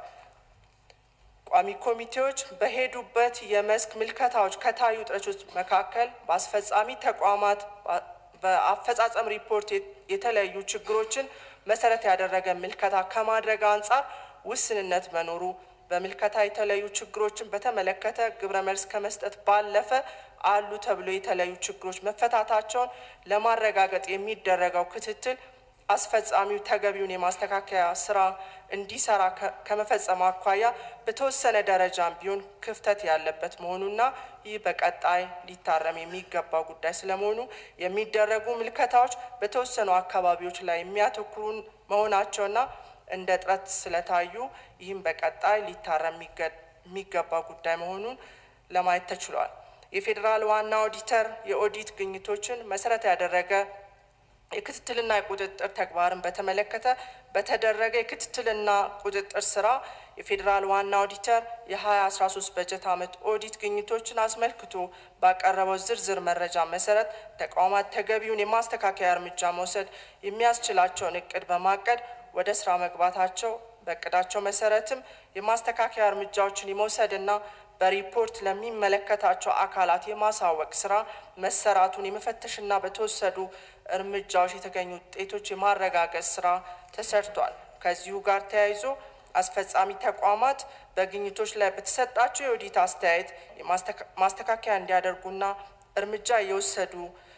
ቋሚ ኮሚቴዎች በሄዱበት የመስክ ምልከታዎች ከታዩ ጥረቶች መካከል በአስፈጻሚ ተቋማት በአፈጻጸም ሪፖርት የተለያዩ ችግሮችን መሰረት ያደረገ ምልከታ ከማድረግ አንጻር ውስንነት መኖሩ በምልከታ የተለያዩ ችግሮችን በተመለከተ ግብረ መልስ ከመስጠት ባለፈ አሉ ተብሎ የተለያዩ ችግሮች መፈታታቸውን ለማረጋገጥ የሚደረገው ክትትል አስፈጻሚው ተገቢውን የማስተካከያ ስራ እንዲሰራ ከመፈጸም አኳያ በተወሰነ ደረጃም ቢሆን ክፍተት ያለበት መሆኑና ይህ በቀጣይ ሊታረም የሚገባው ጉዳይ ስለመሆኑ የሚደረጉ ምልከታዎች በተወሰኑ አካባቢዎች ላይ የሚያተኩሩ መሆናቸውና እንደ ጥረት ስለታዩ ይህም በቀጣይ ሊታረም የሚገባ ጉዳይ መሆኑን ለማየት ተችሏል። የፌዴራል ዋና ኦዲተር የኦዲት ግኝቶችን መሰረት ያደረገ የክትትልና የቁጥጥር ተግባርን በተመለከተ በተደረገ የክትትልና ቁጥጥር ስራ የፌዴራል ዋና ኦዲተር የ2013 በጀት ዓመት ኦዲት ግኝቶችን አስመልክቶ ባቀረበው ዝርዝር መረጃ መሰረት ተቋማት ተገቢውን የማስተካከያ እርምጃ መውሰድ የሚያስችላቸውን እቅድ በማቀድ ወደ ስራ መግባታቸው በእቅዳቸው መሰረትም የማስተካከያ እርምጃዎችን የመውሰድና በሪፖርት ለሚመለከታቸው አካላት የማሳወቅ ስራ መሰራቱን የመፈተሽና በተወሰዱ እርምጃዎች የተገኙ ውጤቶች የማረጋገጥ ስራ ተሰርቷል። ከዚሁ ጋር ተያይዞ አስፈጻሚ ተቋማት በግኝቶች ላይ በተሰጣቸው የኦዲት አስተያየት ማስተካከያ እንዲያደርጉና እርምጃ እየወሰዱ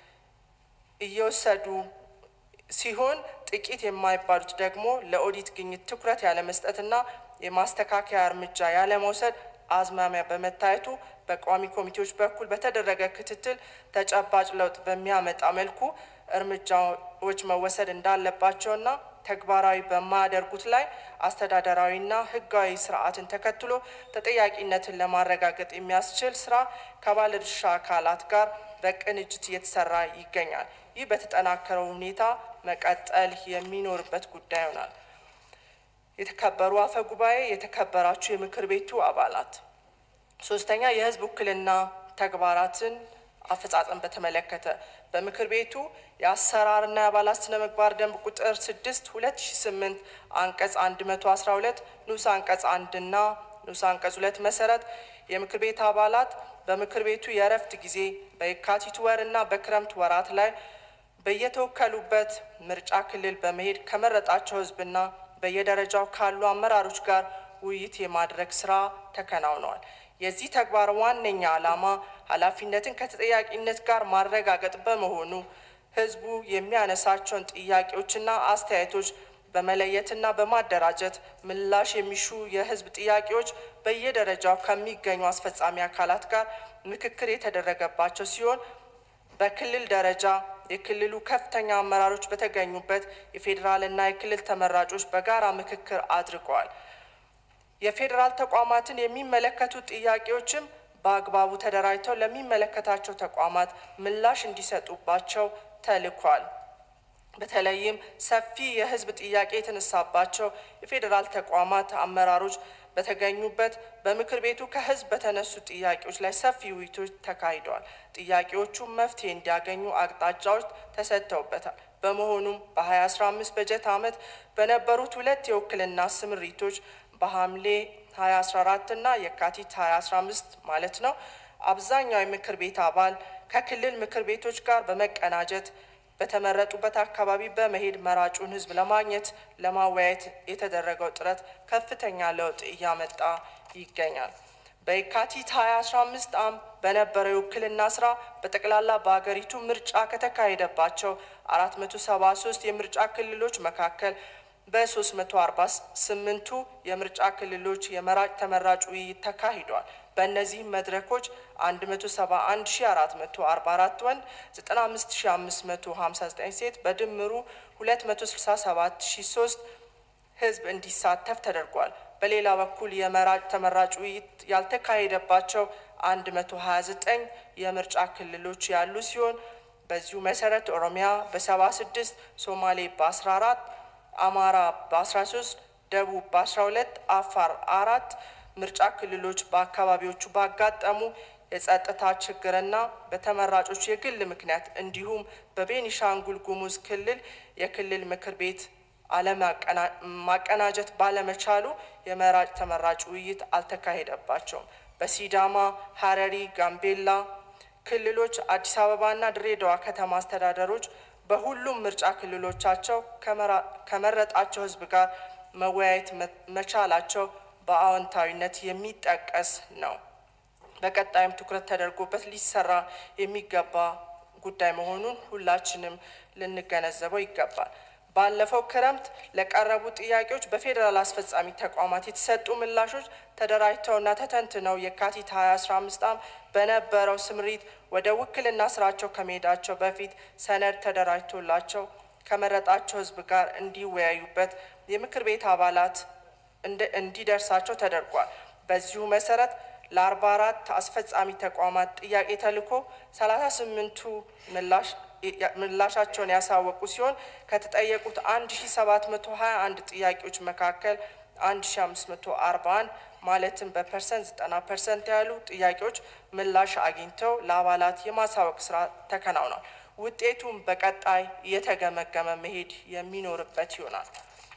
እየወሰዱ ሲሆን ጥቂት የማይባሉት ደግሞ ለኦዲት ግኝት ትኩረት ያለመስጠትና የማስተካከያ እርምጃ ያለመውሰድ አዝማሚያ በመታየቱ በቋሚ ኮሚቴዎች በኩል በተደረገ ክትትል ተጨባጭ ለውጥ በሚያመጣ መልኩ እርምጃዎች መወሰድ እንዳለባቸውና ተግባራዊ በማያደርጉት ላይ አስተዳደራዊና ሕጋዊ ስርዓትን ተከትሎ ተጠያቂነትን ለማረጋገጥ የሚያስችል ስራ ከባለድርሻ አካላት ጋር በቅንጅት እየተሰራ ይገኛል። ይህ በተጠናከረው ሁኔታ መቀጠል የሚኖርበት ጉዳይ ይሆናል። የተከበሩ አፈ ጉባኤ፣ የተከበራችሁ የምክር ቤቱ አባላት፣ ሶስተኛ የህዝብ ውክልና ተግባራትን አፈጻጸም በተመለከተ በምክር ቤቱ የአሰራርና የአባላት ስነ ምግባር ደንብ ቁጥር 6 2008 አንቀጽ 112 ንዑስ አንቀጽ አንድና ንዑስ አንቀጽ ሁለት መሰረት የምክር ቤት አባላት በምክር ቤቱ የእረፍት ጊዜ በየካቲት ወር እና በክረምት ወራት ላይ በየተወከሉበት ምርጫ ክልል በመሄድ ከመረጣቸው ህዝብና በየደረጃው ካሉ አመራሮች ጋር ውይይት የማድረግ ስራ ተከናውነዋል። የዚህ ተግባር ዋነኛ ዓላማ ኃላፊነትን ከተጠያቂነት ጋር ማረጋገጥ በመሆኑ ህዝቡ የሚያነሳቸውን ጥያቄዎችና አስተያየቶች በመለየትና በማደራጀት ምላሽ የሚሹ የህዝብ ጥያቄዎች በየደረጃው ከሚገኙ አስፈጻሚ አካላት ጋር ምክክር የተደረገባቸው ሲሆን በክልል ደረጃ የክልሉ ከፍተኛ አመራሮች በተገኙበት የፌዴራልና የክልል ተመራጮች በጋራ ምክክር አድርገዋል። የፌዴራል ተቋማትን የሚመለከቱ ጥያቄዎችም በአግባቡ ተደራጅተው ለሚመለከታቸው ተቋማት ምላሽ እንዲሰጡባቸው ተልኳል። በተለይም ሰፊ የህዝብ ጥያቄ የተነሳባቸው የፌዴራል ተቋማት አመራሮች በተገኙበት በምክር ቤቱ ከህዝብ በተነሱ ጥያቄዎች ላይ ሰፊ ውይይቶች ተካሂደዋል። ጥያቄዎቹ መፍትሄ እንዲያገኙ አቅጣጫዎች ተሰጥተውበታል። በመሆኑም በ2015 በጀት ዓመት በነበሩት ሁለት የውክልና ስምሪቶች በሐምሌ 2014 እና የካቲት 2015 ማለት ነው አብዛኛው የምክር ቤት አባል ከክልል ምክር ቤቶች ጋር በመቀናጀት በተመረጡበት አካባቢ በመሄድ መራጩን ሕዝብ ለማግኘት ለማወያየት የተደረገው ጥረት ከፍተኛ ለውጥ እያመጣ ይገኛል። በየካቲት 2015 ዓ.ም በነበረው የውክልና ስራ በጠቅላላ በሀገሪቱ ምርጫ ከተካሄደባቸው 473 የምርጫ ክልሎች መካከል በ348ቱ የምርጫ ክልሎች የመራጭ ተመራጭ ውይይት ተካሂዷል። በእነዚህም መድረኮች 171444 ወንድ፣ 95559 ሴት በድምሩ 267003 ህዝብ እንዲሳተፍ ተደርጓል። በሌላ በኩል የመራጭ ተመራጭ ውይይት ያልተካሄደባቸው 129 የምርጫ ክልሎች ያሉ ሲሆን በዚሁ መሰረት ኦሮሚያ በ76 ሶማሌ በ14 አማራ በ13 ደቡብ በ12 አፋር አራት ምርጫ ክልሎች በአካባቢዎቹ ባጋጠሙ የጸጥታ ችግርና በተመራጮች የግል ምክንያት እንዲሁም በቤኒሻንጉል ጉሙዝ ክልል የክልል ምክር ቤት አለማቀናጀት ባለመቻሉ የመራጭ ተመራጭ ውይይት አልተካሄደባቸውም። በሲዳማ፣ ሀረሪ፣ ጋምቤላ ክልሎች አዲስ አበባና ድሬዳዋ ከተማ አስተዳደሮች በሁሉም ምርጫ ክልሎቻቸው ከመረጣቸው ህዝብ ጋር መወያየት መቻላቸው በአዎንታዊነት የሚጠቀስ ነው። በቀጣይም ትኩረት ተደርጎበት ሊሰራ የሚገባ ጉዳይ መሆኑን ሁላችንም ልንገነዘበው ይገባል። ባለፈው ክረምት ለቀረቡ ጥያቄዎች በፌዴራል አስፈጻሚ ተቋማት የተሰጡ ምላሾች ተደራጅተውና ተተንትነው የካቲት 2015 ዓ.ም በነበረው ስምሪት ወደ ውክልና ስራቸው ከመሄዳቸው በፊት ሰነድ ተደራጅቶላቸው ከመረጣቸው ህዝብ ጋር እንዲወያዩበት የምክር ቤት አባላት እንዲደርሳቸው ተደርጓል። በዚሁ መሰረት ለአርባ አራት አስፈጻሚ ተቋማት ጥያቄ ተልኮ ሰላሳ ስምንቱ ምላሻቸውን ያሳወቁ ሲሆን ከተጠየቁት አንድ ሺ ሰባት መቶ ሀያ አንድ ጥያቄዎች መካከል አንድ ሺ አምስት መቶ አርባ አንድ ማለትም በፐርሰንት ዘጠና ፐርሰንት ያሉ ጥያቄዎች ምላሽ አግኝተው ለአባላት የማሳወቅ ስራ ተከናውኗል። ውጤቱም በቀጣይ እየተገመገመ መሄድ የሚኖርበት ይሆናል።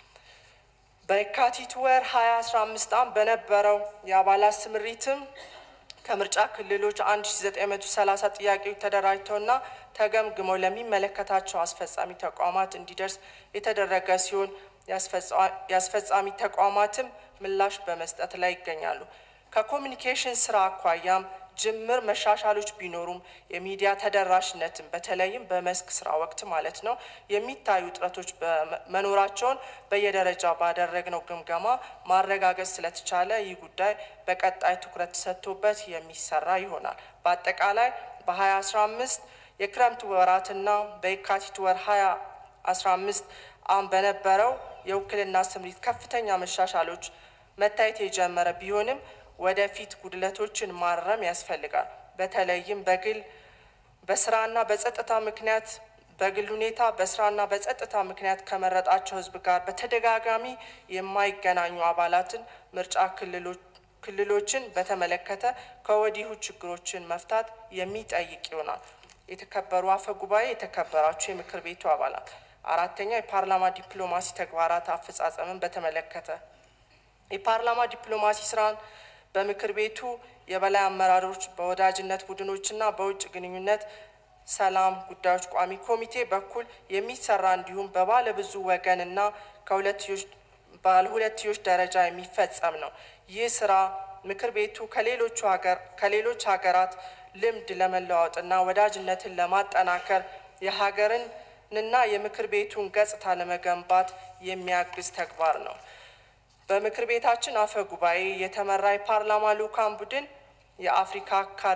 በየካቲት ወር 2015 ዓ.ም በነበረው የአባላት ስምሪትም ከምርጫ ክልሎች 1930 ጥያቄዎች ተደራጅተውና ተገምግመው ለሚመለከታቸው አስፈጻሚ ተቋማት እንዲደርስ የተደረገ ሲሆን የአስፈጻሚ ተቋማትም ምላሽ በመስጠት ላይ ይገኛሉ። ከኮሚኒኬሽን ስራ አኳያም ጅምር መሻሻሎች ቢኖሩም የሚዲያ ተደራሽነትን በተለይም በመስክ ስራ ወቅት ማለት ነው የሚታዩ ጥረቶች መኖራቸውን በየደረጃ ባደረግነው ግምገማ ማረጋገጥ ስለተቻለ ይህ ጉዳይ በቀጣይ ትኩረት ተሰጥቶበት የሚሰራ ይሆናል። በአጠቃላይ በ2015 የክረምት ወራትና በየካቲት ወር 2015 አም በነበረው የውክልና ስምሪት ከፍተኛ መሻሻሎች መታየት የጀመረ ቢሆንም ወደፊት ጉድለቶችን ማረም ያስፈልጋል። በተለይም በግል በስራና በጸጥታ ምክንያት በግል ሁኔታ በስራና በጸጥታ ምክንያት ከመረጣቸው ህዝብ ጋር በተደጋጋሚ የማይገናኙ አባላትን ምርጫ ክልሎችን በተመለከተ ከወዲሁ ችግሮችን መፍታት የሚጠይቅ ይሆናል። የተከበሩ አፈ ጉባኤ፣ የተከበራችሁ የምክር ቤቱ አባላት፣ አራተኛ የፓርላማ ዲፕሎማሲ ተግባራት አፈጻጸምን በተመለከተ የፓርላማ ዲፕሎማሲ ስራን በምክር ቤቱ የበላይ አመራሮች በወዳጅነት ቡድኖችና በውጭ ግንኙነት ሰላም ጉዳዮች ቋሚ ኮሚቴ በኩል የሚሰራ እንዲሁም በባለ ብዙ ወገንና ባለ ሁለትዮሽ ደረጃ የሚፈጸም ነው። ይህ ስራ ምክር ቤቱ ከሌሎቹ ሀገር ከሌሎች ሀገራት ልምድ ለመለዋወጥና ወዳጅነትን ለማጠናከር የሀገርንና የምክር ቤቱን ገጽታ ለመገንባት የሚያግዝ ተግባር ነው። በምክር ቤታችን አፈ ጉባኤ የተመራ የፓርላማ ልኡካን ቡድን የአፍሪካ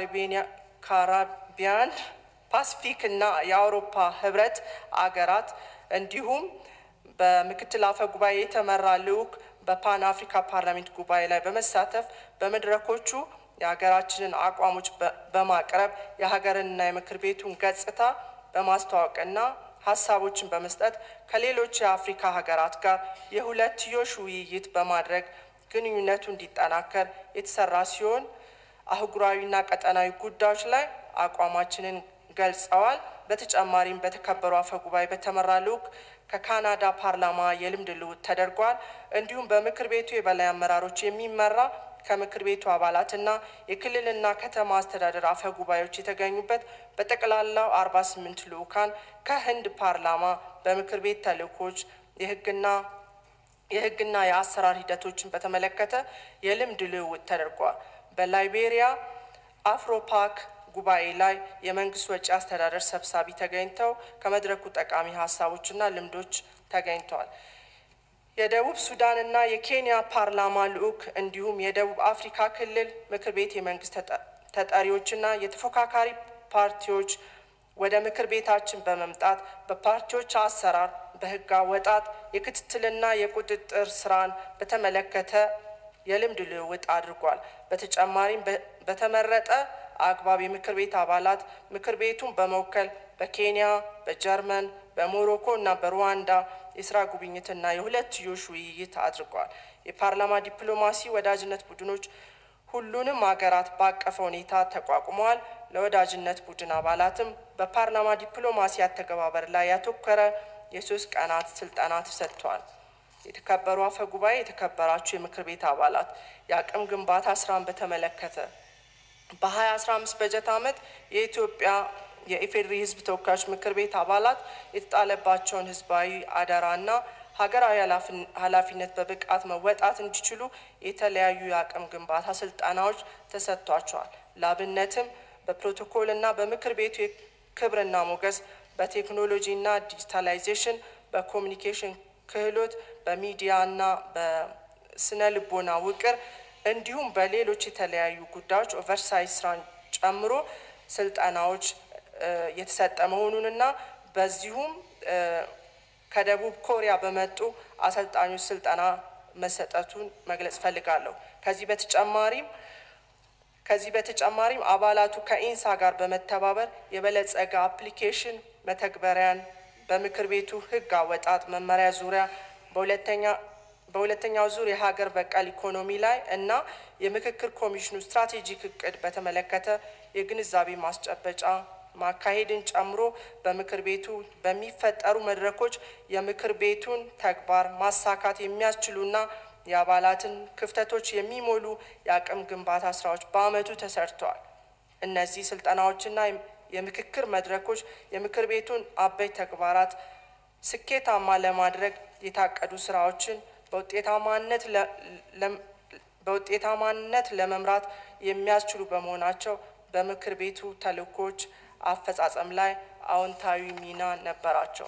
ካራቢያን፣ ፓሲፊክ እና የአውሮፓ ህብረት አገራት እንዲሁም በምክትል አፈ ጉባኤ የተመራ ልኡክ በፓን አፍሪካ ፓርላሜንት ጉባኤ ላይ በመሳተፍ በመድረኮቹ የሀገራችንን አቋሞች በማቅረብ የሀገርንና የምክር ቤቱን ገጽታ በማስተዋወቅና ሀሳቦችን በመስጠት ከሌሎች የአፍሪካ ሀገራት ጋር የሁለትዮሽ ውይይት በማድረግ ግንኙነቱ እንዲጠናከር የተሰራ ሲሆን አህጉራዊና ቀጠናዊ ጉዳዮች ላይ አቋማችንን ገልጸዋል። በተጨማሪም በተከበሩ አፈ ጉባኤ በተመራ ልኡክ ከካናዳ ፓርላማ የልምድ ልውውጥ ተደርጓል። እንዲሁም በምክር ቤቱ የበላይ አመራሮች የሚመራ ከምክር ቤቱ አባላትና የክልልና ከተማ አስተዳደር አፈ ጉባኤዎች የተገኙበት በጠቅላላው 48 ልዑካን ከህንድ ፓርላማ በምክር ቤት ተልእኮች የህግና የህግና የአሰራር ሂደቶችን በተመለከተ የልምድ ልውውጥ ተደርጓል። በላይቤሪያ አፍሮፓክ ጉባኤ ላይ የመንግስት ወጪ አስተዳደር ሰብሳቢ ተገኝተው ከመድረኩ ጠቃሚ ሀሳቦችና ልምዶች ተገኝተዋል። የደቡብ ሱዳንና የኬንያ ፓርላማ ልዑክ እንዲሁም የደቡብ አፍሪካ ክልል ምክር ቤት የመንግስት ተጠሪዎችና የተፎካካሪ ፓርቲዎች ወደ ምክር ቤታችን በመምጣት በፓርቲዎች አሰራር፣ በህግ አወጣጥ፣ የክትትልና የቁጥጥር ስራን በተመለከተ የልምድ ልውውጥ አድርጓል። በተጨማሪም በተመረጠ አግባብ የምክር ቤት አባላት ምክር ቤቱን በመወከል በኬንያ፣ በጀርመን፣ በሞሮኮ እና በሩዋንዳ የስራ ጉብኝትና የሁለትዮሽ ውይይት አድርጓል። የፓርላማ ዲፕሎማሲ ወዳጅነት ቡድኖች ሁሉንም ሀገራት ባቀፈ ሁኔታ ተቋቁመዋል። ለወዳጅነት ቡድን አባላትም በፓርላማ ዲፕሎማሲ አተገባበር ላይ ያተኮረ የሶስት ቀናት ስልጠና ተሰጥቷል። የተከበሩ አፈ ጉባኤ፣ የተከበራችሁ የምክር ቤት አባላት የአቅም ግንባታ ስራን በተመለከተ በ2015 በጀት ዓመት የኢትዮጵያ የኢፌዴሪ ሕዝብ ተወካዮች ምክር ቤት አባላት የተጣለባቸውን ህዝባዊ አደራና ሀገራዊ ኃላፊነት በብቃት መወጣት እንዲችሉ የተለያዩ የአቅም ግንባታ ስልጠናዎች ተሰጥቷቸዋል። ላብነትም በፕሮቶኮልና በምክር ቤቱ የክብርና ሞገስ፣ በቴክኖሎጂና ዲጂታላይዜሽን፣ በኮሚኒኬሽን ክህሎት፣ በሚዲያና በስነ ልቦና ውቅር እንዲሁም በሌሎች የተለያዩ ጉዳዮች ኦቨርሳይዝ ስራን ጨምሮ ስልጠናዎች የተሰጠ መሆኑንና በዚሁም ከደቡብ ኮሪያ በመጡ አሰልጣኞች ስልጠና መሰጠቱን መግለጽ ፈልጋለሁ። ከዚህ በተጨማሪም ከዚህ በተጨማሪም አባላቱ ከኢንሳ ጋር በመተባበር የበለጸገ አፕሊኬሽን መተግበሪያን በምክር ቤቱ ህግ አወጣጥ መመሪያ ዙሪያ በሁለተኛ በሁለተኛው ዙር የሀገር በቀል ኢኮኖሚ ላይ እና የምክክር ኮሚሽኑ ስትራቴጂክ እቅድ በተመለከተ የግንዛቤ ማስጨበጫ ማካሄድን ጨምሮ በምክር ቤቱ በሚፈጠሩ መድረኮች የምክር ቤቱን ተግባር ማሳካት የሚያስችሉና የአባላትን ክፍተቶች የሚሞሉ የአቅም ግንባታ ስራዎች በአመቱ ተሰርተዋል። እነዚህ ስልጠናዎችና የምክክር መድረኮች የምክር ቤቱን አበይት ተግባራት ስኬታማ ለማድረግ የታቀዱ ስራዎችን በውጤታማነት በውጤታማነት ለመምራት የሚያስችሉ በመሆናቸው በምክር ቤቱ ተልእኮች አፈጻጸም ላይ አዎንታዊ ሚና ነበራቸው።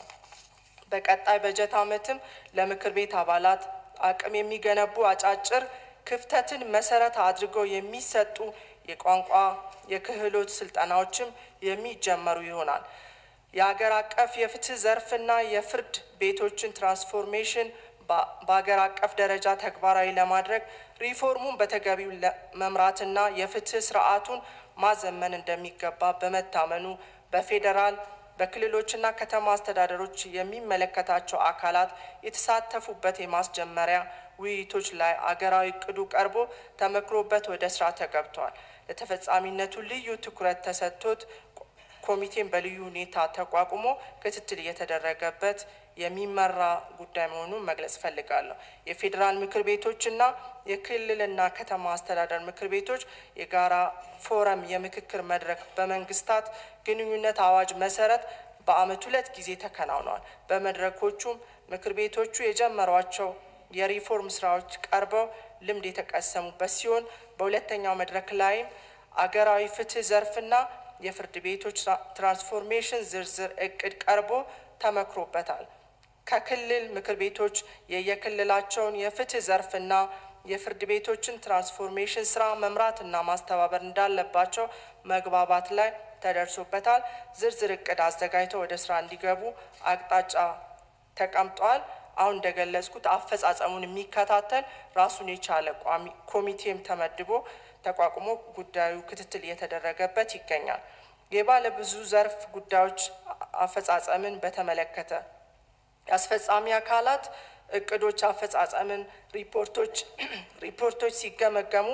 በቀጣይ በጀት ዓመትም ለምክር ቤት አባላት አቅም የሚገነቡ አጫጭር ክፍተትን መሰረት አድርገው የሚሰጡ የቋንቋ የክህሎት ስልጠናዎችም የሚጀመሩ ይሆናል። የሀገር አቀፍ የፍትህ ዘርፍና የፍርድ ቤቶችን ትራንስፎርሜሽን በሀገር አቀፍ ደረጃ ተግባራዊ ለማድረግ ሪፎርሙን በተገቢው መምራትና የፍትህ ስርዓቱን ማዘመን እንደሚገባ በመታመኑ በፌዴራል በክልሎችና ከተማ አስተዳደሮች የሚመለከታቸው አካላት የተሳተፉበት የማስጀመሪያ ውይይቶች ላይ አገራዊ እቅዱ ቀርቦ ተመክሮበት ወደ ስራ ተገብቷል። ለተፈጻሚነቱ ልዩ ትኩረት ተሰጥቶት ኮሚቴን በልዩ ሁኔታ ተቋቁሞ ክትትል እየተደረገበት የሚመራ ጉዳይ መሆኑን መግለጽ እፈልጋለሁ። የፌዴራል ምክር ቤቶችና የክልልና ከተማ አስተዳደር ምክር ቤቶች የጋራ ፎረም የምክክር መድረክ በመንግስታት ግንኙነት አዋጅ መሰረት በአመት ሁለት ጊዜ ተከናውነዋል። በመድረኮቹም ምክር ቤቶቹ የጀመሯቸው የሪፎርም ስራዎች ቀርበው ልምድ የተቀሰሙበት ሲሆን በሁለተኛው መድረክ ላይም አገራዊ ፍትህ ዘርፍና የፍርድ ቤቶች ትራንስፎርሜሽን ዝርዝር እቅድ ቀርቦ ተመክሮበታል። ከክልል ምክር ቤቶች የየክልላቸውን የፍትህ ዘርፍና የፍርድ ቤቶችን ትራንስፎርሜሽን ስራ መምራትና ማስተባበር እንዳለባቸው መግባባት ላይ ተደርሶበታል። ዝርዝር እቅድ አዘጋጅተው ወደ ስራ እንዲገቡ አቅጣጫ ተቀምጧል። አሁን እንደገለጽኩት አፈጻጸሙን የሚከታተል ራሱን የቻለ ቋሚ ኮሚቴም ተመድቦ ተቋቁሞ ጉዳዩ ክትትል እየተደረገበት ይገኛል። የባለ ብዙ ዘርፍ ጉዳዮች አፈጻጸምን በተመለከተ የአስፈጻሚ አካላት እቅዶች አፈጻጸምን ሪፖርቶች ሪፖርቶች ሲገመገሙ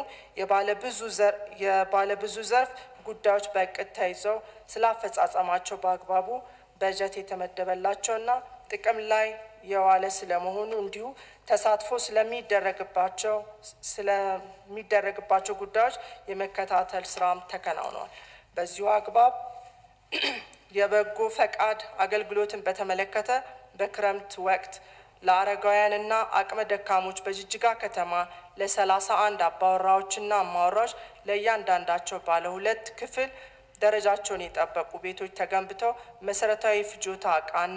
የባለ ብዙ ዘርፍ ጉዳዮች በእቅድ ተይዘው ስለ አፈጻጸማቸው በአግባቡ በጀት የተመደበላቸውና ጥቅም ላይ የዋለ ስለመሆኑ እንዲሁ ተሳትፎ ስለሚደረግባቸው ስለሚደረግባቸው ጉዳዮች የመከታተል ስራም ተከናውኗል። በዚሁ አግባብ የበጎ ፈቃድ አገልግሎትን በተመለከተ በክረምት ወቅት ለአረጋውያንና አቅመ ደካሞች በጅጅጋ ከተማ ለሰላሳ አንድ አባወራዎችና አማወራዎች ለእያንዳንዳቸው ባለ ሁለት ክፍል ደረጃቸውን የጠበቁ ቤቶች ተገንብተው መሰረታዊ ፍጆታ እቃና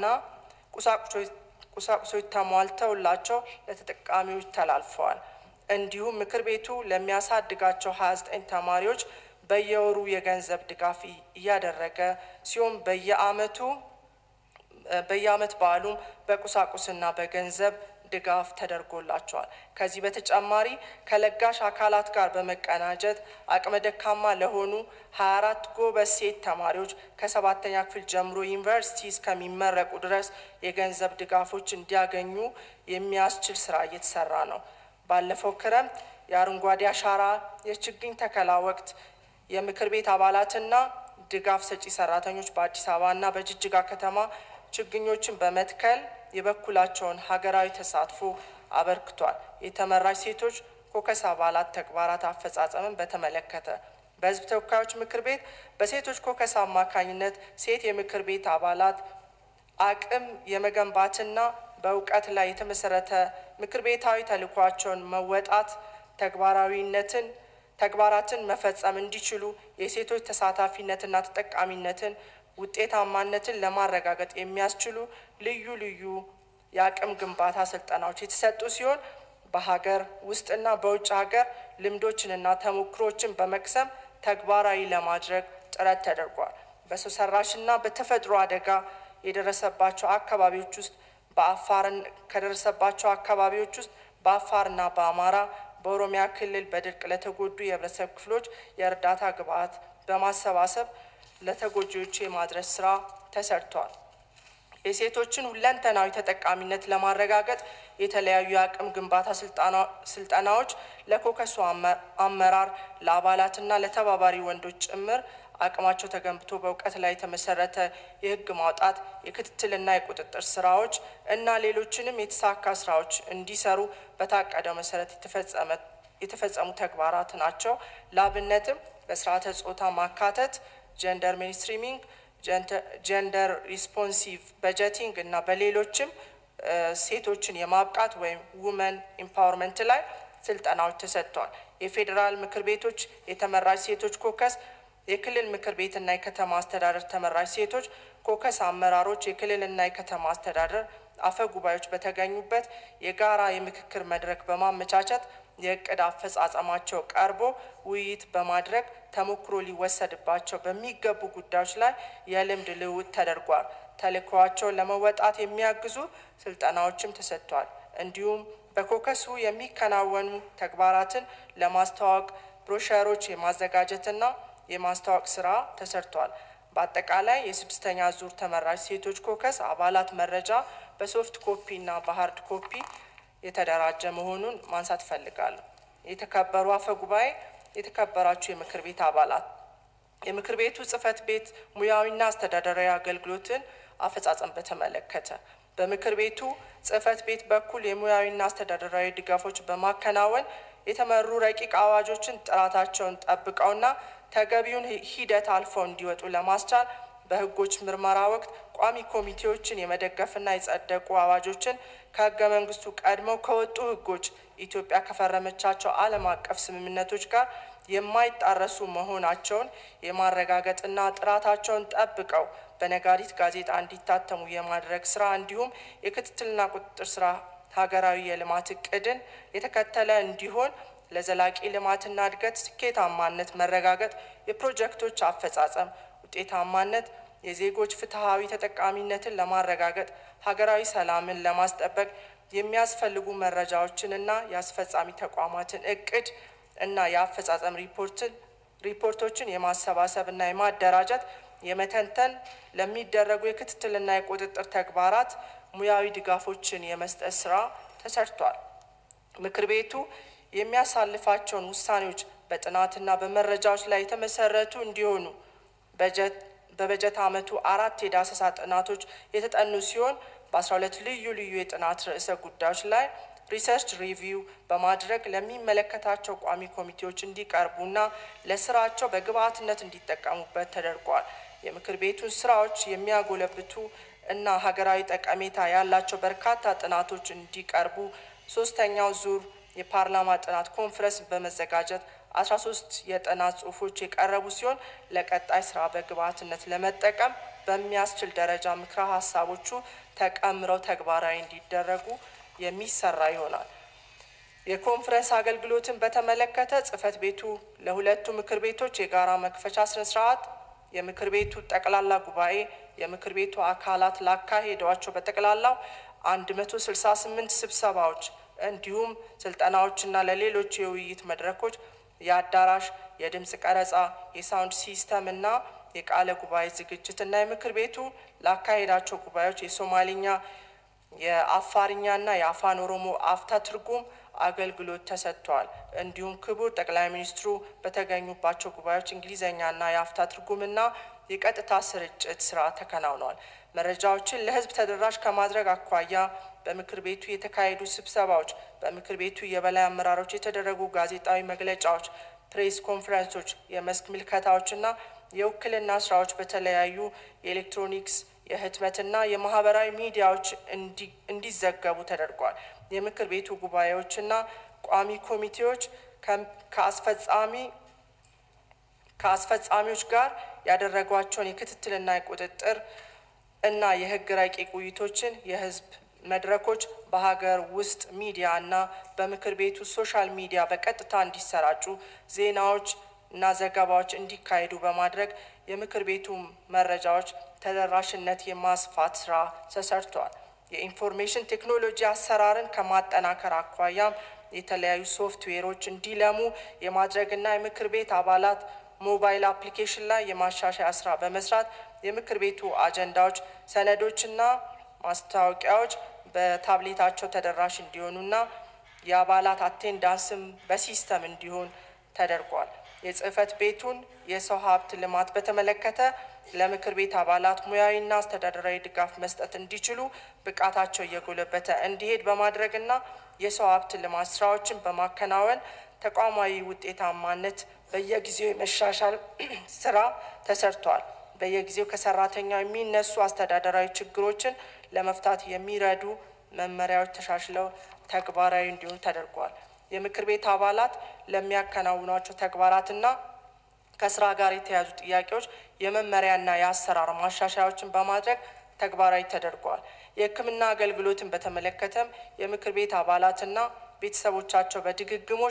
ቁሳቁሶች ተሟልተውላቸው ለተጠቃሚዎች ተላልፈዋል። እንዲሁም ምክር ቤቱ ለሚያሳድጋቸው 29 ተማሪዎች በየወሩ የገንዘብ ድጋፍ እያደረገ ሲሆን በየአመቱ በየአመት በዓሉም በቁሳቁስና በገንዘብ ድጋፍ ተደርጎላቸዋል። ከዚህ በተጨማሪ ከለጋሽ አካላት ጋር በመቀናጀት አቅመ ደካማ ለሆኑ 24 ጎበዝ ሴት ተማሪዎች ከሰባተኛ ክፍል ጀምሮ ዩኒቨርሲቲ እስከሚመረቁ ድረስ የገንዘብ ድጋፎች እንዲያገኙ የሚያስችል ስራ እየተሰራ ነው። ባለፈው ክረምት የአረንጓዴ አሻራ የችግኝ ተከላ ወቅት የምክር ቤት አባላትና ድጋፍ ሰጪ ሰራተኞች በአዲስ አበባና በጅጅጋ ከተማ ችግኞችን በመትከል የበኩላቸውን ሀገራዊ ተሳትፎ አበርክቷል። የተመራጭ ሴቶች ኮከስ አባላት ተግባራት አፈጻጸምን በተመለከተ በሕዝብ ተወካዮች ምክር ቤት በሴቶች ኮከስ አማካኝነት ሴት የምክር ቤት አባላት አቅም የመገንባትና በእውቀት ላይ የተመሰረተ ምክር ቤታዊ ተልዕኳቸውን መወጣት ተግባራዊነትን ተግባራትን መፈጸም እንዲችሉ የሴቶች ተሳታፊነትና ተጠቃሚነትን ውጤታማነትን ለማረጋገጥ የሚያስችሉ ልዩ ልዩ የአቅም ግንባታ ስልጠናዎች የተሰጡ ሲሆን በሀገር ውስጥና በውጭ ሀገር ልምዶችንና ተሞክሮችን በመቅሰም ተግባራዊ ለማድረግ ጥረት ተደርጓል። በሰው ሰራሽና በተፈጥሮ አደጋ የደረሰባቸው አካባቢዎች ውስጥ በአፋርን ከደረሰባቸው አካባቢዎች ውስጥ በአፋርና በአማራ በኦሮሚያ ክልል በድርቅ ለተጎዱ የህብረተሰብ ክፍሎች የእርዳታ ግብዓት በማሰባሰብ ለተጎጂዎች የማድረስ ስራ ተሰርቷል። የሴቶችን ሁለንተናዊ ተጠቃሚነት ለማረጋገጥ የተለያዩ የአቅም ግንባታ ስልጠናዎች ለኮከሱ አመራር ለአባላትና ለተባባሪ ወንዶች ጭምር አቅማቸው ተገንብቶ በእውቀት ላይ የተመሰረተ የህግ ማውጣት የክትትልና የቁጥጥር ስራዎች እና ሌሎችንም የተሳካ ስራዎች እንዲሰሩ በታቀደው መሰረት የተፈጸሙ ተግባራት ናቸው። ላብነትም በስርዓተ ጾታ ማካተት፣ ጀንደር ሜንስትሪሚንግ፣ ጀንደር ሪስፖንሲቭ በጀቲንግ እና በሌሎችም ሴቶችን የማብቃት ወይም ውመን ኢምፓወርመንት ላይ ስልጠናዎች ተሰጥተዋል። የፌዴራል ምክር ቤቶች የተመራጭ ሴቶች ኮከስ የክልል ምክር ቤትና የከተማ አስተዳደር ተመራጭ ሴቶች ኮከስ አመራሮች የክልልና የከተማ አስተዳደር አፈ ጉባኤዎች በተገኙበት የጋራ የምክክር መድረክ በማመቻቸት የእቅድ አፈጻጸማቸው ቀርቦ ውይይት በማድረግ ተሞክሮ ሊወሰድባቸው በሚገቡ ጉዳዮች ላይ የልምድ ልውውጥ ተደርጓል። ተልዕኮዋቸውን ለመወጣት የሚያግዙ ስልጠናዎችም ተሰጥቷል። እንዲሁም በኮከሱ የሚከናወኑ ተግባራትን ለማስተዋወቅ ብሮሸሮች የማዘጋጀትና የማስታወቅ ስራ ተሰርቷል። በአጠቃላይ የስድስተኛ ዙር ተመራጭ ሴቶች ኮከስ አባላት መረጃ በሶፍት ኮፒ እና በሀርድ ኮፒ የተደራጀ መሆኑን ማንሳት እፈልጋለሁ። የተከበሩ አፈ ጉባኤ፣ የተከበራችሁ የምክር ቤት አባላት፣ የምክር ቤቱ ጽህፈት ቤት ሙያዊና አስተዳደራዊ አገልግሎትን አፈጻጸም በተመለከተ በምክር ቤቱ ጽህፈት ቤት በኩል የሙያዊና አስተዳደራዊ ድጋፎች በማከናወን የተመሩ ረቂቅ አዋጆችን ጥራታቸውን ጠብቀውና ተገቢውን ሂደት አልፈው እንዲወጡ ለማስቻል በህጎች ምርመራ ወቅት ቋሚ ኮሚቴዎችን የመደገፍና የጸደቁ አዋጆችን ከህገ መንግስቱ ቀድመው ከወጡ ህጎች ኢትዮጵያ ከፈረመቻቸው ዓለም አቀፍ ስምምነቶች ጋር የማይጣረሱ መሆናቸውን የማረጋገጥና ጥራታቸውን ጠብቀው በነጋሪት ጋዜጣ እንዲታተሙ የማድረግ ስራ እንዲሁም የክትትልና ቁጥጥር ስራ ሀገራዊ የልማት እቅድን የተከተለ እንዲሆን ለዘላቂ ልማትና እድገት ስኬታማነት መረጋገጥ የፕሮጀክቶች አፈጻጸም ውጤታማነት የዜጎች ፍትሐዊ ተጠቃሚነትን ለማረጋገጥ ሀገራዊ ሰላምን ለማስጠበቅ የሚያስፈልጉ መረጃዎችንና የአስፈጻሚ ተቋማትን እቅድ እና የአፈጻጸም ሪፖርትን ሪፖርቶችን የማሰባሰብ እና የማደራጀት የመተንተን ለሚደረጉ የክትትልና የቁጥጥር ተግባራት ሙያዊ ድጋፎችን የመስጠት ስራ ተሰርቷል። ምክር ቤቱ የሚያሳልፋቸውን ውሳኔዎች በጥናትና በመረጃዎች ላይ የተመሰረቱ እንዲሆኑ በጀት በበጀት ዓመቱ አራት የዳሰሳ ጥናቶች የተጠኑ ሲሆን በአስራ ሁለት ልዩ ልዩ የጥናት ርዕሰ ጉዳዮች ላይ ሪሰርች ሪቪው በማድረግ ለሚመለከታቸው ቋሚ ኮሚቴዎች እንዲቀርቡና ለስራቸው በግብዓትነት እንዲጠቀሙበት ተደርጓል። የምክር ቤቱን ስራዎች የሚያጎለብቱ እና ሀገራዊ ጠቀሜታ ያላቸው በርካታ ጥናቶች እንዲቀርቡ ሶስተኛው ዙር የፓርላማ ጥናት ኮንፈረንስ በመዘጋጀት 13 የጥናት ጽሁፎች የቀረቡ ሲሆን ለቀጣይ ስራ በግብዓትነት ለመጠቀም በሚያስችል ደረጃ ምክረ ሀሳቦቹ ተቀምረው ተግባራዊ እንዲደረጉ የሚሰራ ይሆናል። የኮንፈረንስ አገልግሎትን በተመለከተ ጽህፈት ቤቱ ለሁለቱ ምክር ቤቶች የጋራ መክፈቻ ስነ ስርዓት የምክር ቤቱ ጠቅላላ ጉባኤ የምክር ቤቱ አካላት ላካሄዷቸው በጠቅላላው 168 ስብሰባዎች እንዲሁም ስልጠናዎችና ለሌሎች የውይይት መድረኮች የአዳራሽ፣ የድምፅ ቀረጻ፣ የሳውንድ ሲስተም እና የቃለ ጉባኤ ዝግጅት እና የምክር ቤቱ ላካሄዳቸው ጉባኤዎች የሶማሊኛ የአፋርኛና የአፋን ኦሮሞ አፍታ ትርጉም አገልግሎት ተሰጥቷል። እንዲሁም ክቡር ጠቅላይ ሚኒስትሩ በተገኙባቸው ጉባኤዎች እንግሊዝኛና የአፍታ ትርጉምና የቀጥታ ስርጭት ስራ ተከናውነዋል። መረጃዎችን ለሕዝብ ተደራሽ ከማድረግ አኳያ በምክር ቤቱ የተካሄዱ ስብሰባዎች፣ በምክር ቤቱ የበላይ አመራሮች የተደረጉ ጋዜጣዊ መግለጫዎች፣ ፕሬስ ኮንፈረንሶች፣ የመስክ ምልከታዎችና የውክልና ስራዎች በተለያዩ የኤሌክትሮኒክስ የህትመትና የማህበራዊ ሚዲያዎች እንዲዘገቡ ተደርጓል። የምክር ቤቱ ጉባኤዎችና ቋሚ ኮሚቴዎች ከአስፈጻሚ ከአስፈጻሚዎች ጋር ያደረጓቸውን የክትትልና የቁጥጥር እና የህግ ረቂቅ ውይይቶችን የህዝብ መድረኮች በሀገር ውስጥ ሚዲያ እና በምክር ቤቱ ሶሻል ሚዲያ በቀጥታ እንዲሰራጩ ዜናዎች እና ዘገባዎች እንዲካሄዱ በማድረግ የምክር ቤቱ መረጃዎች ተደራሽነት የማስፋት ስራ ተሰርቷል። የኢንፎርሜሽን ቴክኖሎጂ አሰራርን ከማጠናከር አኳያም የተለያዩ ሶፍትዌሮች እንዲለሙ የማድረግና የምክር ቤት አባላት ሞባይል አፕሊኬሽን ላይ የማሻሻያ ስራ በመስራት የምክር ቤቱ አጀንዳዎች፣ ሰነዶችና ማስታወቂያዎች በታብሌታቸው ተደራሽ እንዲሆኑና የአባላት አቴንዳንስም በሲስተም እንዲሆን ተደርጓል። የጽህፈት ቤቱን የሰው ሀብት ልማት በተመለከተ ለምክር ቤት አባላት ሙያዊና አስተዳደራዊ ድጋፍ መስጠት እንዲችሉ ብቃታቸው እየጎለበተ እንዲሄድ በማድረግና የሰው ሀብት ልማት ስራዎችን በማከናወን ተቋማዊ ውጤታማነት በየጊዜው የመሻሻል ስራ ተሰርቷል። በየጊዜው ከሰራተኛው የሚነሱ አስተዳደራዊ ችግሮችን ለመፍታት የሚረዱ መመሪያዎች ተሻሽለው ተግባራዊ እንዲሆኑ ተደርጓል። የምክር ቤት አባላት ለሚያከናውኗቸው ተግባራትና ከስራ ጋር የተያዙ ጥያቄዎች የመመሪያና የአሰራር ማሻሻያዎችን በማድረግ ተግባራዊ ተደርጓል። የሕክምና አገልግሎትን በተመለከተም የምክር ቤት አባላትና ቤተሰቦቻቸው በድግግሞሽ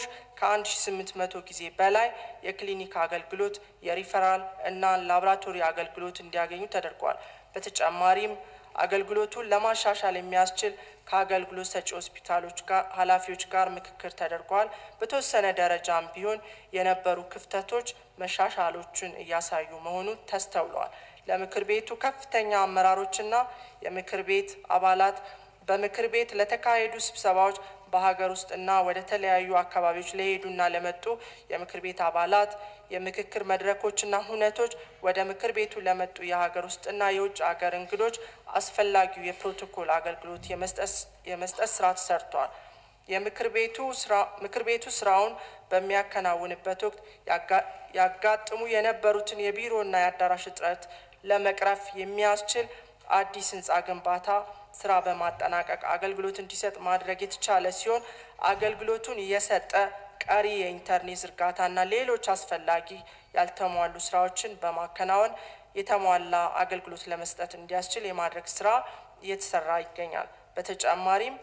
ከ1800 ጊዜ በላይ የክሊኒክ አገልግሎት፣ የሪፈራል እና ላቦራቶሪ አገልግሎት እንዲያገኙ ተደርጓል። በተጨማሪም አገልግሎቱን ለማሻሻል የሚያስችል ከአገልግሎት ሰጪ ሆስፒታሎች ጋር ኃላፊዎች ጋር ምክክር ተደርጓል። በተወሰነ ደረጃም ቢሆን የነበሩ ክፍተቶች መሻሻሎችን እያሳዩ መሆኑ ተስተውለዋል። ለምክር ቤቱ ከፍተኛ አመራሮችና የምክር ቤት አባላት በምክር ቤት ለተካሄዱ ስብሰባዎች በሀገር ውስጥና ወደ ተለያዩ አካባቢዎች ለሄዱና ለመጡ የምክር ቤት አባላት የምክክር መድረኮችና ሁነቶች ወደ ምክር ቤቱ ለመጡ የሀገር ውስጥና የውጭ ሀገር እንግዶች አስፈላጊው የፕሮቶኮል አገልግሎት የመስጠት ስራ ተሰርቷል። የምክር ቤቱ ስራ ምክር ቤቱ ስራውን በሚያከናውንበት ወቅት ያጋጥሙ የነበሩትን የቢሮና የአዳራሽ እጥረት ለመቅረፍ የሚያስችል አዲስ ህንፃ ግንባታ ስራ በማጠናቀቅ አገልግሎት እንዲሰጥ ማድረግ የተቻለ ሲሆን አገልግሎቱን እየሰጠ ቀሪ የኢንተርኔት ዝርጋታና ሌሎች አስፈላጊ ያልተሟሉ ስራዎችን በማከናወን የተሟላ አገልግሎት ለመስጠት እንዲያስችል የማድረግ ስራ እየተሰራ ይገኛል። በተጨማሪም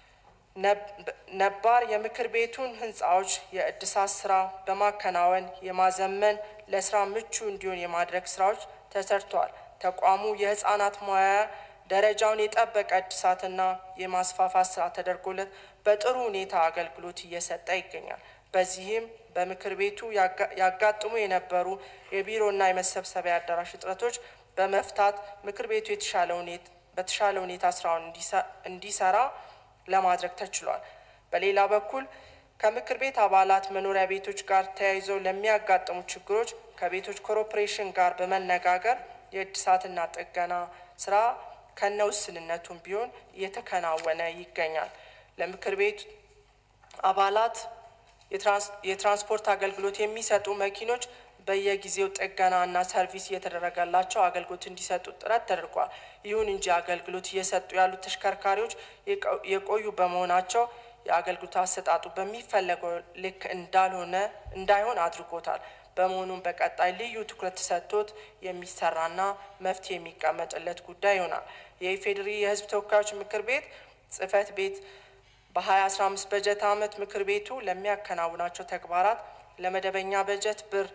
ነባር የምክር ቤቱን ህንፃዎች የእድሳት ስራ በማከናወን የማዘመን ለስራ ምቹ እንዲሆን የማድረግ ስራዎች ተሰርተዋል። ተቋሙ የህፃናት ሙያ ደረጃውን የጠበቀ እድሳትና የማስፋፋት ስራ ተደርጎለት በጥሩ ሁኔታ አገልግሎት እየሰጠ ይገኛል። በዚህም በምክር ቤቱ ያጋጥሙ የነበሩ የቢሮና የመሰብሰቢያ አዳራሽ እጥረቶች በመፍታት ምክር ቤቱ በተሻለ ሁኔታ ስራውን እንዲሰራ ለማድረግ ተችሏል። በሌላ በኩል ከምክር ቤት አባላት መኖሪያ ቤቶች ጋር ተያይዘው ለሚያጋጥሙ ችግሮች ከቤቶች ኮርፖሬሽን ጋር በመነጋገር የእድሳትና ጥገና ስራ ከነ ውስንነቱም ቢሆን እየተከናወነ ይገኛል። ለምክር ቤት አባላት የትራንስፖርት አገልግሎት የሚሰጡ መኪኖች በየጊዜው ጥገና እና ሰርቪስ እየተደረገላቸው አገልግሎት እንዲሰጡ ጥረት ተደርጓል። ይሁን እንጂ አገልግሎት እየሰጡ ያሉት ተሽከርካሪዎች የቆዩ በመሆናቸው የአገልግሎት አሰጣጡ በሚፈለገው ልክ እንዳልሆነ እንዳይሆን አድርጎታል። በመሆኑም በቀጣይ ልዩ ትኩረት ተሰጥቶት የሚሰራና መፍትሄ የሚቀመጥለት ጉዳይ ይሆናል። የኢፌዴሪ የሕዝብ ተወካዮች ምክር ቤት ጽህፈት ቤት በ2015 በጀት ዓመት ምክር ቤቱ ለሚያከናውናቸው ተግባራት ለመደበኛ በጀት ብር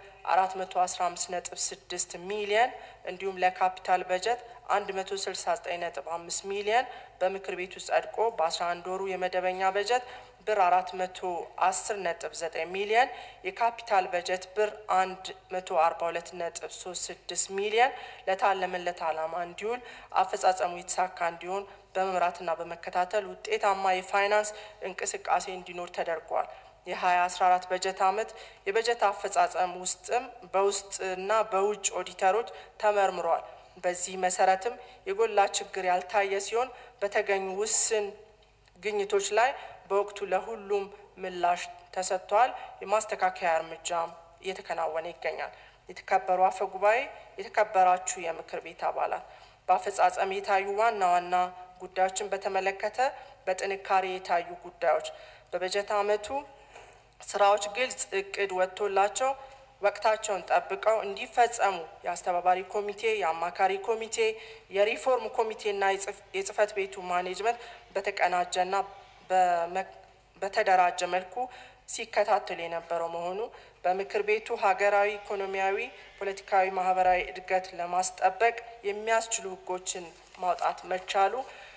415.6 ሚሊየን እንዲሁም ለካፒታል በጀት 169.5 ሚሊየን በምክር ቤቱ ጸድቆ በ11 ወሩ የመደበኛ በጀት ብር 410.9 ሚሊየን የካፒታል በጀት ብር 142.36 ሚሊየን ለታለመለት ዓላማ እንዲውል አፈጻጸሙ የተሳካ እንዲሆን በመምራትና በመከታተል ውጤታማ የፋይናንስ እንቅስቃሴ እንዲኖር ተደርጓል። የ2014 በጀት ዓመት የበጀት አፈጻጸም ውስጥም በውስጥና በውጭ ኦዲተሮች ተመርምሯል። በዚህ መሰረትም የጎላ ችግር ያልታየ ሲሆን በተገኙ ውስን ግኝቶች ላይ በወቅቱ ለሁሉም ምላሽ ተሰጥቷል። የማስተካከያ እርምጃም እየተከናወነ ይገኛል። የተከበሩ አፈ ጉባኤ፣ የተከበራችሁ የምክር ቤት አባላት በአፈጻጸም የታዩ ዋና ዋና ጉዳዮችን በተመለከተ በጥንካሬ የታዩ ጉዳዮች በበጀት ዓመቱ ስራዎች ግልጽ እቅድ ወጥቶላቸው ወቅታቸውን ጠብቀው እንዲፈጸሙ የአስተባባሪ ኮሚቴ፣ የአማካሪ ኮሚቴ፣ የሪፎርም ኮሚቴና የጽህፈት ቤቱ ማኔጅመንት በተቀናጀና በተደራጀ መልኩ ሲከታተሉ የነበረው መሆኑ በምክር ቤቱ ሀገራዊ፣ ኢኮኖሚያዊ፣ ፖለቲካዊ፣ ማህበራዊ እድገት ለማስጠበቅ የሚያስችሉ ህጎችን ማውጣት መቻሉ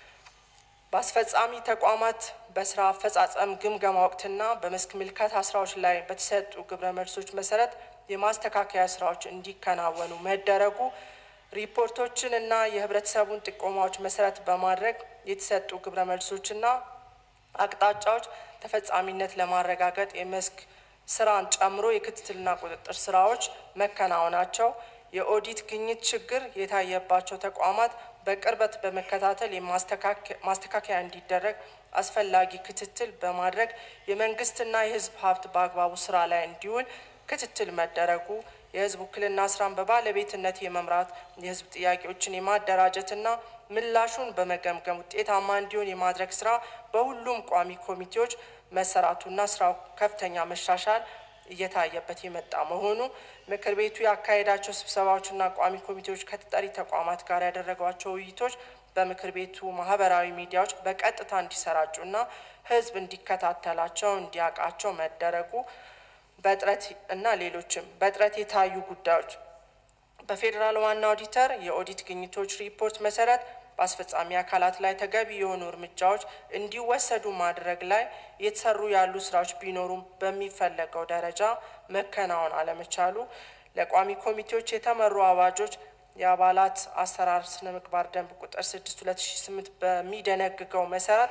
በአስፈጻሚ ተቋማት በስራ አፈጻጸም ግምገማ ወቅትና በመስክ ምልከታ ስራዎች ላይ በተሰጡ ግብረ መልሶች መሰረት የማስተካከያ ስራዎች እንዲከናወኑ መደረጉ ሪፖርቶችን እና የህብረተሰቡን ጥቆማዎች መሰረት በማድረግ የተሰጡ ግብረ መልሶችና አቅጣጫዎች ተፈጻሚነት ለማረጋገጥ የመስክ ስራን ጨምሮ የክትትልና ቁጥጥር ስራዎች መከናወናቸው የኦዲት ግኝት ችግር የታየባቸው ተቋማት በቅርበት በመከታተል ማስተካከያ እንዲደረግ አስፈላጊ ክትትል በማድረግ የመንግስትና የህዝብ ሀብት በአግባቡ ስራ ላይ እንዲውል ክትትል መደረጉ የህዝብ ውክልና ስራን በባለቤትነት የመምራት የህዝብ ጥያቄዎችን የማደራጀትና ምላሹን በመገምገም ውጤታማ እንዲሆን የማድረግ ስራ በሁሉም ቋሚ ኮሚቴዎች መሰራቱና ስራው ከፍተኛ መሻሻል እየታየበት የመጣ መሆኑ ምክር ቤቱ ያካሄዳቸው ስብሰባዎችና ቋሚ ኮሚቴዎች ከተጠሪ ተቋማት ጋር ያደረጓቸው ውይይቶች በምክር ቤቱ ማህበራዊ ሚዲያዎች በቀጥታ እንዲሰራጩና ህዝብ እንዲከታተላቸው እንዲያውቃቸው መደረጉ በጥረት እና ሌሎችም በጥረት የታዩ ጉዳዮች በፌዴራል ዋና ኦዲተር የኦዲት ግኝቶች ሪፖርት መሰረት በአስፈጻሚ አካላት ላይ ተገቢ የሆኑ እርምጃዎች እንዲወሰዱ ማድረግ ላይ የተሰሩ ያሉ ስራዎች ቢኖሩም በሚፈለገው ደረጃ መከናወን አለመቻሉ፣ ለቋሚ ኮሚቴዎች የተመሩ አዋጆች የአባላት አሰራር ስነ ምግባር ደንብ ቁጥር 6 2008 በሚደነግገው መሰረት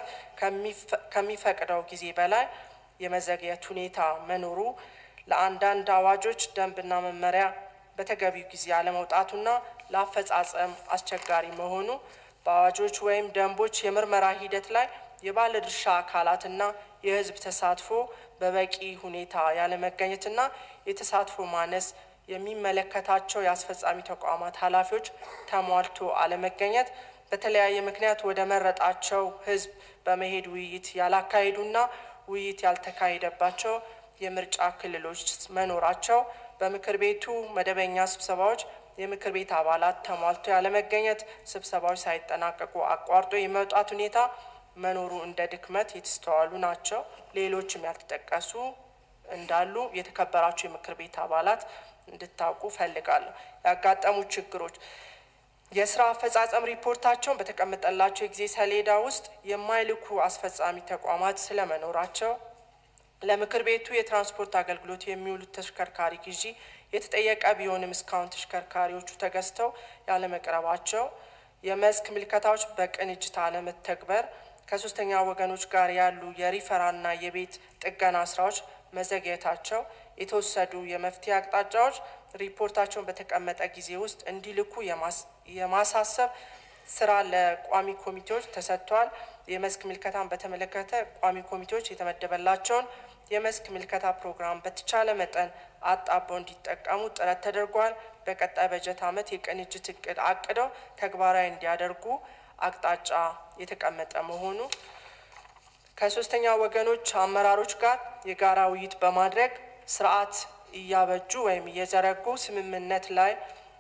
ከሚፈቅደው ጊዜ በላይ የመዘግየት ሁኔታ መኖሩ፣ ለአንዳንድ አዋጆች ደንብና መመሪያ በተገቢው ጊዜ አለመውጣቱና ለአፈጻጸም አስቸጋሪ መሆኑ በአዋጆች ወይም ደንቦች የምርመራ ሂደት ላይ የባለድርሻ አካላትና የሕዝብ ተሳትፎ በበቂ ሁኔታ ያለመገኘትና የተሳትፎ ማነስ የሚመለከታቸው የአስፈጻሚ ተቋማት ኃላፊዎች ተሟልቶ አለመገኘት በተለያየ ምክንያት ወደ መረጣቸው ሕዝብ በመሄድ ውይይት ያላካሄዱና ውይይት ያልተካሄደባቸው የምርጫ ክልሎች መኖራቸው በምክር ቤቱ መደበኛ ስብሰባዎች የምክር ቤት አባላት ተሟልቶ ያለመገኘት፣ ስብሰባዎች ሳይጠናቀቁ አቋርጦ የመውጣት ሁኔታ መኖሩ እንደ ድክመት የተስተዋሉ ናቸው። ሌሎችም ያልተጠቀሱ እንዳሉ የተከበራቸው የምክር ቤት አባላት እንድታውቁ ፈልጋለሁ። ያጋጠሙ ችግሮች የስራ አፈጻጸም ሪፖርታቸውን በተቀመጠላቸው የጊዜ ሰሌዳ ውስጥ የማይልኩ አስፈጻሚ ተቋማት ስለመኖራቸው ለምክር ቤቱ የትራንስፖርት አገልግሎት የሚውሉት ተሽከርካሪ ግዢ የተጠየቀ ቢሆንም እስካሁን ተሽከርካሪዎቹ ተገዝተው ያለመቅረባቸው፣ የመስክ ምልከታዎች በቅንጅት አለመተግበር፣ ከሶስተኛ ወገኖች ጋር ያሉ የሪፈራልና የቤት ጥገና ስራዎች መዘግየታቸው፣ የተወሰዱ የመፍትሄ አቅጣጫዎች ሪፖርታቸውን በተቀመጠ ጊዜ ውስጥ እንዲልኩ የማሳሰብ ስራ ለቋሚ ኮሚቴዎች ተሰጥቷል። የመስክ ምልከታን በተመለከተ ቋሚ ኮሚቴዎች የተመደበላቸውን የመስክ ምልከታ ፕሮግራም በተቻለ መጠን አጣበው እንዲጠቀሙ ጥረት ተደርጓል። በቀጣይ በጀት ዓመት የቅንጅት እቅድ አቅደው ተግባራዊ እንዲያደርጉ አቅጣጫ የተቀመጠ መሆኑ ከሶስተኛ ወገኖች አመራሮች ጋር የጋራ ውይይት በማድረግ ስርዓት እያበጁ ወይም እየዘረጉ ስምምነት ላይ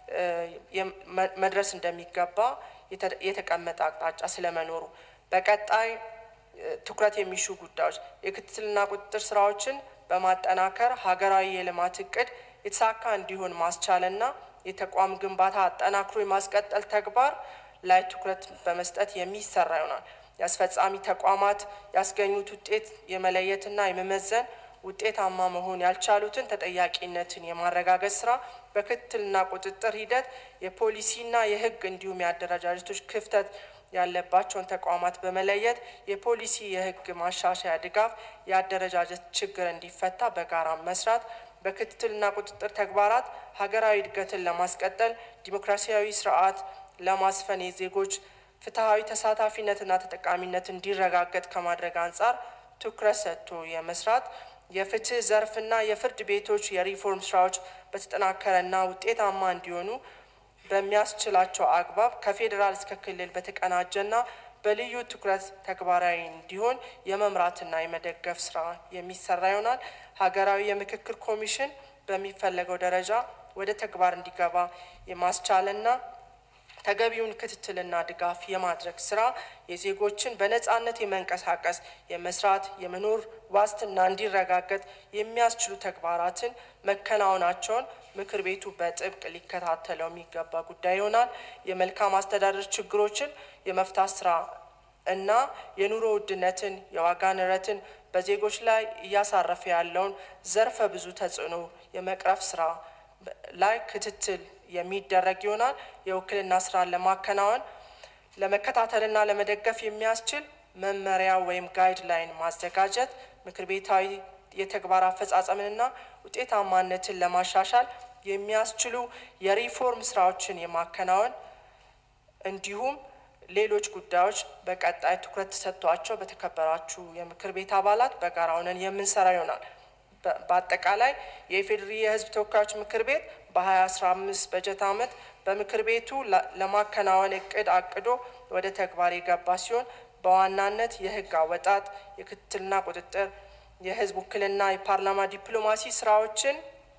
መድረስ እንደሚገባ የተቀመጠ አቅጣጫ ስለመኖሩ በቀጣይ ትኩረት የሚሹ ጉዳዮች የክትትልና ቁጥጥር ስራዎችን በማጠናከር ሀገራዊ የልማት እቅድ የተሳካ እንዲሆን ማስቻልና የተቋም ግንባታ አጠናክሮ የማስቀጠል ተግባር ላይ ትኩረት በመስጠት የሚሰራ ይሆናል። የአስፈጻሚ ተቋማት ያስገኙት ውጤት የመለየትና የመመዘን ውጤታማ መሆን ያልቻሉትን ተጠያቂነትን የማረጋገጥ ስራ በክትትልና ቁጥጥር ሂደት የፖሊሲና የሕግ እንዲሁም የአደረጃጀቶች ክፍተት ያለባቸውን ተቋማት በመለየት የፖሊሲ የሕግ ማሻሻያ ድጋፍ፣ የአደረጃጀት ችግር እንዲፈታ በጋራ መስራት፣ በክትትልና ቁጥጥር ተግባራት ሀገራዊ እድገትን ለማስቀጠል ዲሞክራሲያዊ ስርዓት ለማስፈን የዜጎች ፍትሐዊ ተሳታፊነትና ተጠቃሚነት እንዲረጋገጥ ከማድረግ አንጻር ትኩረት ሰጥቶ የመስራት የፍትህ ዘርፍና የፍርድ ቤቶች የሪፎርም ስራዎች በተጠናከረና ውጤታማ እንዲሆኑ በሚያስችላቸው አግባብ ከፌዴራል እስከ ክልል በተቀናጀና በልዩ ትኩረት ተግባራዊ እንዲሆን የመምራትና የመደገፍ ስራ የሚሰራ ይሆናል። ሀገራዊ የምክክር ኮሚሽን በሚፈለገው ደረጃ ወደ ተግባር እንዲገባ የማስቻልና ተገቢውን ክትትልና ድጋፍ የማድረግ ስራ የዜጎችን በነጻነት የመንቀሳቀስ የመስራት የመኖር ዋስትና እንዲረጋገጥ የሚያስችሉ ተግባራትን መከናወናቸውን ምክር ቤቱ በጥብቅ ሊከታተለው የሚገባ ጉዳይ ይሆናል። የመልካም አስተዳደር ችግሮችን የመፍታት ስራ እና የኑሮ ውድነትን፣ የዋጋ ንረትን በዜጎች ላይ እያሳረፈ ያለውን ዘርፈ ብዙ ተጽዕኖ የመቅረፍ ስራ ላይ ክትትል የሚደረግ ይሆናል። የውክልና ስራን ለማከናወን ለመከታተልና ለመደገፍ የሚያስችል መመሪያ ወይም ጋይድ ላይን ማዘጋጀት ምክር ቤታዊ የተግባር አፈጻጸምንና ውጤታማነትን ለማሻሻል የሚያስችሉ የሪፎርም ስራዎችን የማከናወን እንዲሁም ሌሎች ጉዳዮች በቀጣይ ትኩረት ተሰጥቷቸው በተከበራችሁ የምክር ቤት አባላት በጋራ ሆነን የምንሰራ ይሆናል። በአጠቃላይ የኢፌዴሪ የሕዝብ ተወካዮች ምክር ቤት በ2015 በጀት ዓመት በምክር ቤቱ ለማከናወን እቅድ አቅዶ ወደ ተግባር የገባ ሲሆን በዋናነት የህግ አወጣጥ፣ የክትትልና ቁጥጥር፣ የህዝብ ውክልና፣ የፓርላማ ዲፕሎማሲ ስራዎችን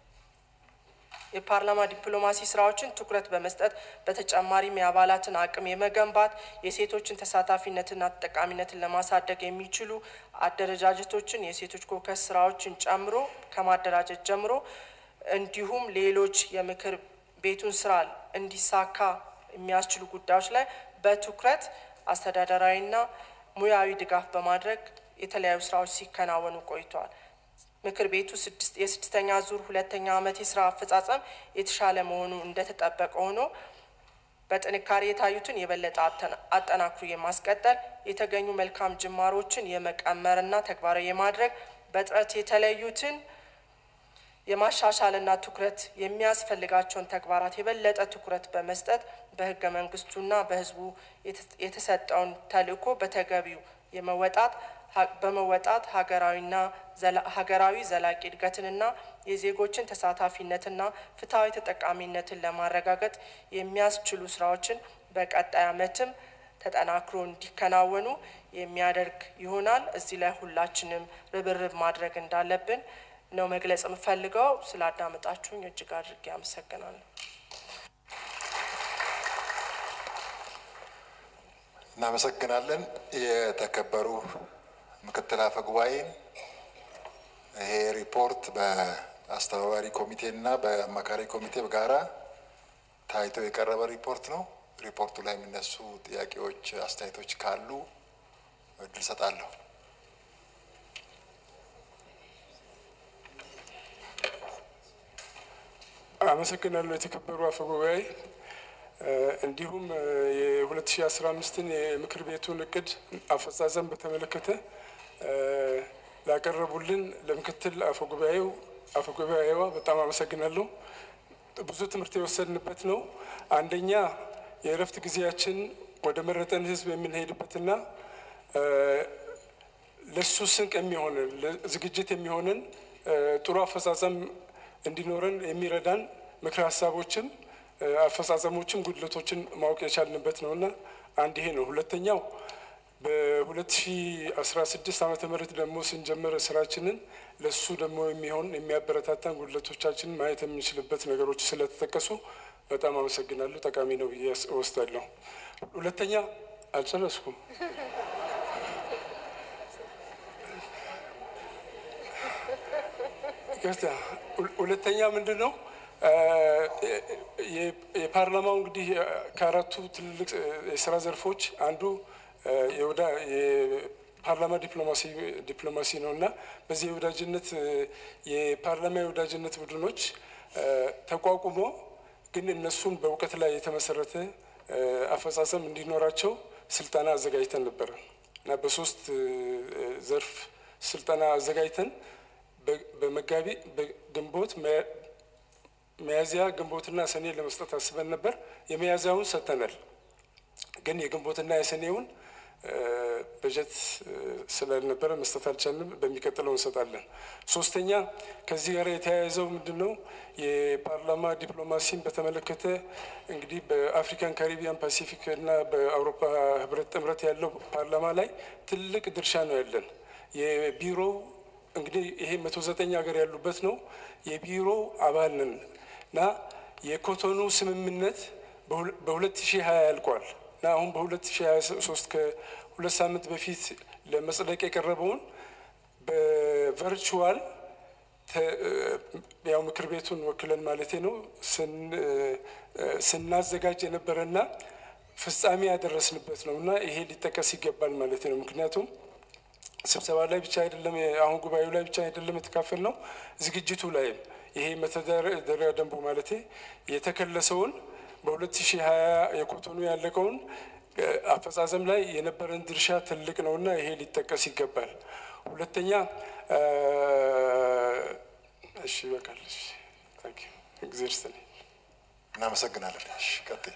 የፓርላማ ዲፕሎማሲ ስራዎችን ትኩረት በመስጠት በተጨማሪም የአባላትን አቅም የመገንባት የሴቶችን ተሳታፊነትና ተጠቃሚነትን ለማሳደግ የሚችሉ አደረጃጀቶችን የሴቶች ኮከስ ስራዎችን ጨምሮ ከማደራጀት ጀምሮ እንዲሁም ሌሎች የምክር ቤቱን ስራ እንዲሳካ የሚያስችሉ ጉዳዮች ላይ በትኩረት አስተዳደራዊና ሙያዊ ድጋፍ በማድረግ የተለያዩ ስራዎች ሲከናወኑ ቆይተዋል። ምክር ቤቱ የስድስተኛ ዙር ሁለተኛ ዓመት የስራ አፈጻጸም የተሻለ መሆኑ እንደተጠበቀ ሆኖ በጥንካሬ የታዩትን የበለጠ አጠናክሮ የማስቀጠል የተገኙ መልካም ጅማሮችን የመቀመርና ተግባራዊ የማድረግ በጥረት የተለዩትን የማሻሻልና ትኩረት የሚያስፈልጋቸውን ተግባራት የበለጠ ትኩረት በመስጠት በህገ መንግስቱና በህዝቡ የተሰጠውን ተልዕኮ በተገቢው የመወጣት በመወጣት ሀገራዊና ሀገራዊ ዘላቂ እድገትንና የዜጎችን ተሳታፊነትና ፍትሐዊ ተጠቃሚነትን ለማረጋገጥ የሚያስችሉ ስራዎችን በቀጣይ ዓመትም ተጠናክሮ እንዲከናወኑ የሚያደርግ ይሆናል። እዚህ ላይ ሁላችንም ርብርብ ማድረግ እንዳለብን ነው መግለጽ የምፈልገው። ስላዳመጣችሁኝ እጅግ አድርጌ አመሰግናለሁ። እናመሰግናለን። የተከበሩ ምክትል አፈ ጉባኤን ይሄ ሪፖርት በአስተባባሪ ኮሚቴና በአማካሪ ኮሚቴ በጋራ ታይቶ የቀረበ ሪፖርት ነው። ሪፖርቱ ላይ የሚነሱ ጥያቄዎች፣ አስተያየቶች ካሉ እድል ሰጣለሁ። አመሰግናለሁ የተከበሩ አፈ ጉባኤ። እንዲሁም የ2015ን የምክር ቤቱን እቅድ አፈጻጸም በተመለከተ ላቀረቡልን ለምክትል አፈ ጉባኤው አፈ ጉባኤዋ በጣም አመሰግናለሁ። ብዙ ትምህርት የወሰድንበት ነው። አንደኛ የእረፍት ጊዜያችን ወደ መረጠን ህዝብ የምንሄድበትና ለሱ ስንቅ የሚሆንን ዝግጅት የሚሆንን ጥሩ አፈጻጸም እንዲኖረን የሚረዳን ምክረ ሀሳቦችም አፈጻጸሞችም ጉድለቶችን ማወቅ የቻልንበት ነውና አንድ ይሄ ነው። ሁለተኛው በ2016 ዓመተ ምህረት ደግሞ ስንጀምር ስራችንን ለሱ ደግሞ የሚሆን የሚያበረታታን ጉድለቶቻችንን ማየት የምንችልበት ነገሮች ስለተጠቀሱ በጣም አመሰግናለሁ። ጠቃሚ ነው ብዬ እወስዳለሁ። ሁለተኛ አልጨረስኩም። ይቅርታ። ሁለተኛ ምንድን ነው የፓርላማው እንግዲህ ከአራቱ ትልልቅ የስራ ዘርፎች አንዱ የፓርላማ ዲፕሎማሲ ዲፕሎማሲ ነው እና በዚህ የወዳጅነት የፓርላማ የወዳጅነት ቡድኖች ተቋቁሞ ግን እነሱን በእውቀት ላይ የተመሰረተ አፈጻጸም እንዲኖራቸው ስልጠና አዘጋጅተን ነበረ እና በሶስት ዘርፍ ስልጠና አዘጋጅተን በመጋቢ በግንቦት ሚያዝያ ግንቦትና ሰኔ ለመስጠት አስበን ነበር። የሚያዝያውን ሰጥተናል። ግን የግንቦትና የሰኔውን በጀት ስላልነበረ መስጠት አልቻልንም። በሚቀጥለው እንሰጣለን። ሶስተኛ ከዚህ ጋር የተያያዘው ምንድን ነው? የፓርላማ ዲፕሎማሲን በተመለከተ እንግዲህ በአፍሪካን ካሪቢያን፣ ፓሲፊክ እና በአውሮፓ ህብረት ጥምረት ያለው ፓርላማ ላይ ትልቅ ድርሻ ነው ያለን። የቢሮው እንግዲህ ይሄ መቶ ዘጠኝ ሀገር ያሉበት ነው። የቢሮው አባል ነን እና የኮቶኑ ስምምነት በሁለት ሺህ ሀያ ያልቋል እና አሁን በሁለት ሺህ ሀያ ሶስት ከሁለት ሳምንት በፊት ለመጽደቅ የቀረበውን በቨርቹዋል ያው ምክር ቤቱን ወክለን ማለቴ ነው ስናዘጋጅ የነበረና ፍጻሜ ያደረስንበት ነው እና ይሄ ሊጠቀስ ይገባል ማለቴ ነው። ምክንያቱም ስብሰባ ላይ ብቻ አይደለም፣ አሁን ጉባኤው ላይ ብቻ አይደለም የተካፈል ነው ዝግጅቱ ላይም ይሄ መተዳደሪያ ደንቡ ማለቴ የተከለሰውን በሁለት ሺህ ሀያ የኮቶኑ ያለቀውን አፈጻጸም ላይ የነበረን ድርሻ ትልቅ ነውና ይሄ ሊጠቀስ ይገባል። ሁለተኛ እሺ፣ ይበቃል። እግዜር ይስጥልኝ። እናመሰግናለን። እሺ፣ ቀጥይ።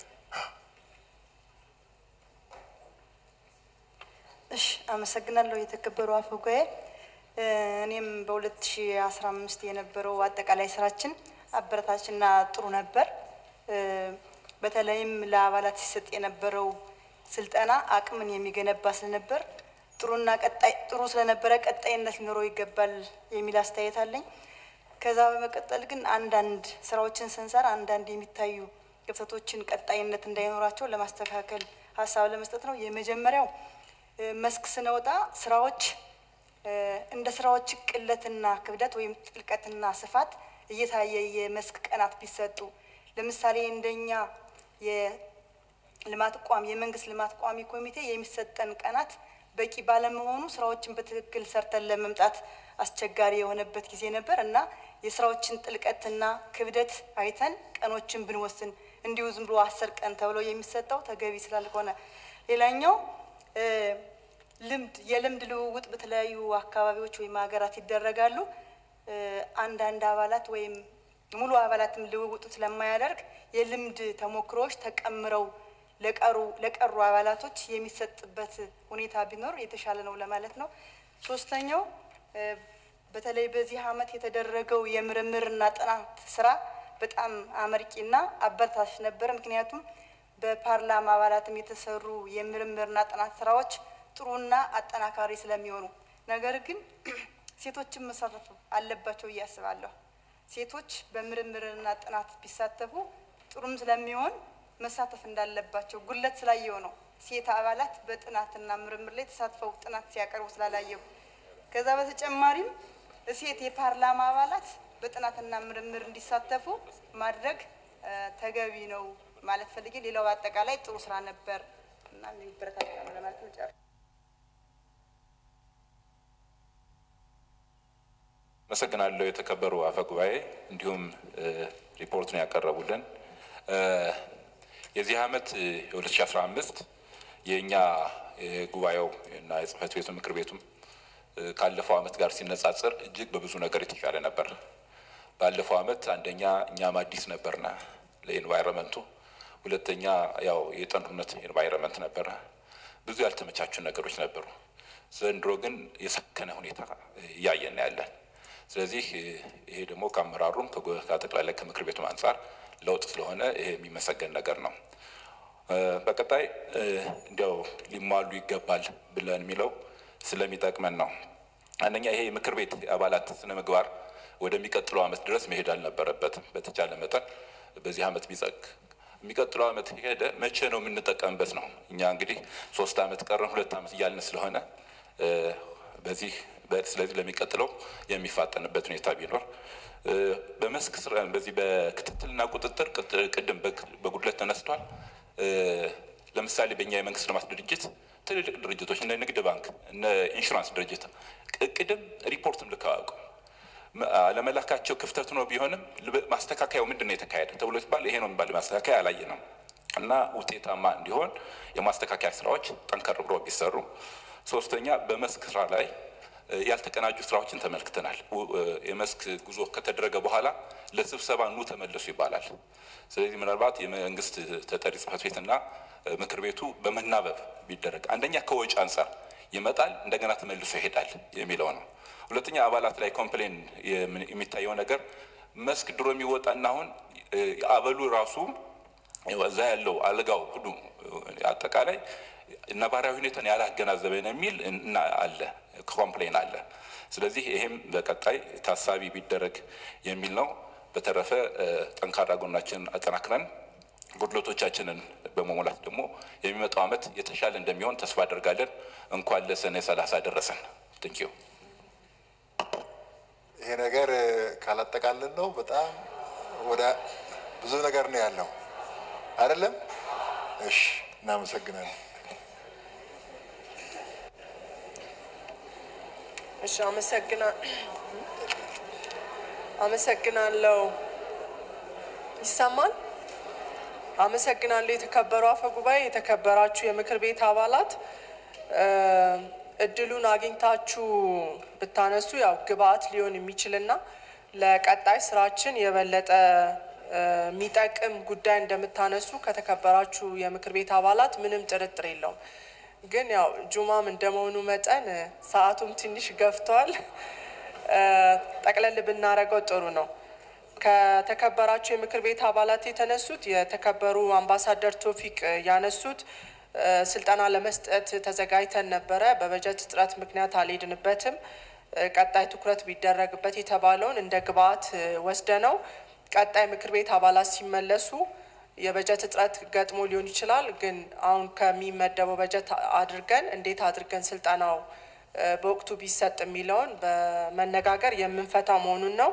እሺ፣ አመሰግናለሁ የተከበሩ አፈ ጉባኤ። እኔም በ2015 የነበረው አጠቃላይ ስራችን አበረታችና ጥሩ ነበር። በተለይም ለአባላት ሲሰጥ የነበረው ስልጠና አቅምን የሚገነባ ስለነበር ጥሩና ቀጣይ ጥሩ ስለነበረ ቀጣይነት ሊኖረው ይገባል የሚል አስተያየት አለኝ። ከዛ በመቀጠል ግን አንዳንድ ስራዎችን ስንሰራ አንዳንድ የሚታዩ ክፍተቶችን ቀጣይነት እንዳይኖራቸው ለማስተካከል ሀሳብ ለመስጠት ነው። የመጀመሪያው መስክ ስንወጣ ስራዎች እንደ ስራዎች ቅለትና ክብደት ወይም ጥልቀትና ስፋት እየታየ የመስክ ቀናት ቢሰጡ ለምሳሌ እንደኛ የልማት ቋሚ የመንግስት ልማት ቋሚ ኮሚቴ የሚሰጠን ቀናት በቂ ባለመሆኑ ስራዎችን በትክክል ሰርተን ለመምጣት አስቸጋሪ የሆነበት ጊዜ ነበር እና የስራዎችን ጥልቀትና ክብደት አይተን ቀኖችን ብንወስን እንዲሁ ዝም ብሎ አስር ቀን ተብሎ የሚሰጠው ተገቢ ስላልሆነ፣ ሌላኛው ልምድ የልምድ ልውውጥ በተለያዩ አካባቢዎች ወይም ሀገራት ይደረጋሉ። አንዳንድ አባላት ወይም ሙሉ አባላትም ልውውጡ ስለማያደርግ የልምድ ተሞክሮዎች ተቀምረው ለቀሩ ለቀሩ አባላቶች የሚሰጥበት ሁኔታ ቢኖር የተሻለ ነው ለማለት ነው። ሶስተኛው በተለይ በዚህ ዓመት የተደረገው የምርምርና ጥናት ስራ በጣም አመርቂና አበረታች ነበር። ምክንያቱም በፓርላማ አባላትም የተሰሩ የምርምርና ጥናት ስራዎች ጥሩና አጠናካሪ ስለሚሆኑ፣ ነገር ግን ሴቶችን መሳተፍ አለባቸው ብዬ አስባለሁ። ሴቶች በምርምርና ጥናት ቢሳተፉ ጥሩም ስለሚሆን መሳተፍ እንዳለባቸው ጉለት ስላየው ነው። ሴት አባላት በጥናትና ምርምር ላይ ተሳትፈው ጥናት ሲያቀርቡ ስላላየው፣ ከዛ በተጨማሪም ሴት የፓርላማ አባላት በጥናትና ምርምር እንዲሳተፉ ማድረግ ተገቢ ነው ማለት ፈልጌ፣ ሌላው በአጠቃላይ ጥሩ ስራ ነበር እና የሚበረታታ ነው ለማለት ነው። ጨርሻለሁ። አመሰግናለሁ የተከበሩ አፈ ጉባኤ፣ እንዲሁም ሪፖርቱን ያቀረቡልን። የዚህ ዓመት የ2015 የእኛ የጉባኤው እና የጽህፈት ቤቱ ምክር ቤቱም ካለፈው ዓመት ጋር ሲነጻጸር እጅግ በብዙ ነገር የተሻለ ነበር። ባለፈው ዓመት አንደኛ እኛም አዲስ ነበርና ለኤንቫይሮንመንቱ፣ ሁለተኛ ያው የጦርነት ኤንቫይረመንት ነበረ። ብዙ ያልተመቻቹ ነገሮች ነበሩ። ዘንድሮ ግን የሰከነ ሁኔታ እያየን ያለን። ስለዚህ ይሄ ደግሞ ከአመራሩም ከጠቅላላይ ከምክር ቤቱም አንጻር ለውጥ ስለሆነ ይሄ የሚመሰገን ነገር ነው። በቀጣይ እንዲያው ሊሟሉ ይገባል ብለን የሚለው ስለሚጠቅመን ነው። አንደኛ ይሄ የምክር ቤት አባላት ስነ ምግባር ወደሚቀጥለው ዓመት ድረስ መሄድ አልነበረበትም። በተቻለ መጠን በዚህ ዓመት ቢጸግ የሚቀጥለው ዓመት ሄደ መቼ ነው የምንጠቀምበት ነው። እኛ እንግዲህ ሶስት ዓመት ቀረን ሁለት ዓመት እያልን ስለሆነ በዚህ ስለዚህ ለሚቀጥለው የሚፋጠንበት ሁኔታ ቢኖር በመስክ ስራ በዚህ በክትትልና ቁጥጥር ቅድም በጉድለት ተነስቷል። ለምሳሌ በእኛ የመንግስት ልማት ድርጅት ትልልቅ ድርጅቶች እነ ንግድ ባንክ እነ ኢንሹራንስ ድርጅት እቅድም ሪፖርትም ልከው አያውቁም። አለመላካቸው ክፍተት ነው ቢሆንም ማስተካከያው ምንድን ነው የተካሄደ ተብሎ ሲባል ይሄ ነው የሚባል ማስተካከያ አላየንም እና ውጤታማ እንዲሆን የማስተካከያ ስራዎች ጠንከር ብሎ ቢሰሩ። ሶስተኛ በመስክ ስራ ላይ ያልተቀናጁ ስራዎችን ተመልክተናል። የመስክ ጉዞ ከተደረገ በኋላ ለስብሰባ ኑ ተመለሱ ይባላል። ስለዚህ ምናልባት የመንግስት ተጠሪ ጽህፈት ቤትና ምክር ቤቱ በመናበብ ቢደረግ አንደኛ ከወጪ አንጻር ይመጣል፣ እንደገና ተመልሶ ይሄዳል የሚለው ነው። ሁለተኛ አባላት ላይ ኮምፕሌን የሚታየው ነገር መስክ ድሮ የሚወጣና አሁን አበሉ ራሱ እዛ ያለው አልጋው ሁሉ አጠቃላይ ነባራዊ ሁኔታን ያላገናዘበ ነው የሚል እና አለ ኮምፕሌን አለ። ስለዚህ ይሄም በቀጣይ ታሳቢ ቢደረግ የሚል ነው። በተረፈ ጠንካራ ጎናችንን አጠናክረን ጉድለቶቻችንን በመሙላት ደግሞ የሚመጣው ዓመት የተሻለ እንደሚሆን ተስፋ አደርጋለን። እንኳን ለሰኔ ሰላሳ ደረሰን። ትንኪዩ ይሄ ነገር ካላጠቃለን ነው በጣም ወደ ብዙ ነገር ነው ያለው አይደለም? እሺ፣ እናመሰግናለን። እሺ፣ አመሰግና አመሰግናለሁ። ይሰማል? አመሰግናለሁ። የተከበሩ አፈ ጉባኤ፣ የተከበራችሁ የምክር ቤት አባላት እድሉን አግኝታችሁ ብታነሱ ያው ግብአት ሊሆን የሚችልና ለቀጣይ ስራችን የበለጠ የሚጠቅም ጉዳይ እንደምታነሱ ከተከበራችሁ የምክር ቤት አባላት ምንም ጥርጥር የለውም። ግን ያው ጁማም እንደመሆኑ መጠን ሰዓቱም ትንሽ ገፍቷል። ጠቅለል ብናደርገው ጥሩ ነው። ከተከበራችሁ የምክር ቤት አባላት የተነሱት የተከበሩ አምባሳደር ቶፊቅ ያነሱት ስልጠና ለመስጠት ተዘጋጅተን ነበረ። በበጀት እጥረት ምክንያት አልሄድንበትም። ቀጣይ ትኩረት ቢደረግበት የተባለውን እንደ ግብአት ወስደ ነው ቀጣይ ምክር ቤት አባላት ሲመለሱ የበጀት እጥረት ገጥሞ ሊሆን ይችላል። ግን አሁን ከሚመደበው በጀት አድርገን እንዴት አድርገን ስልጠናው በወቅቱ ቢሰጥ የሚለውን በመነጋገር የምንፈታ መሆኑን ነው።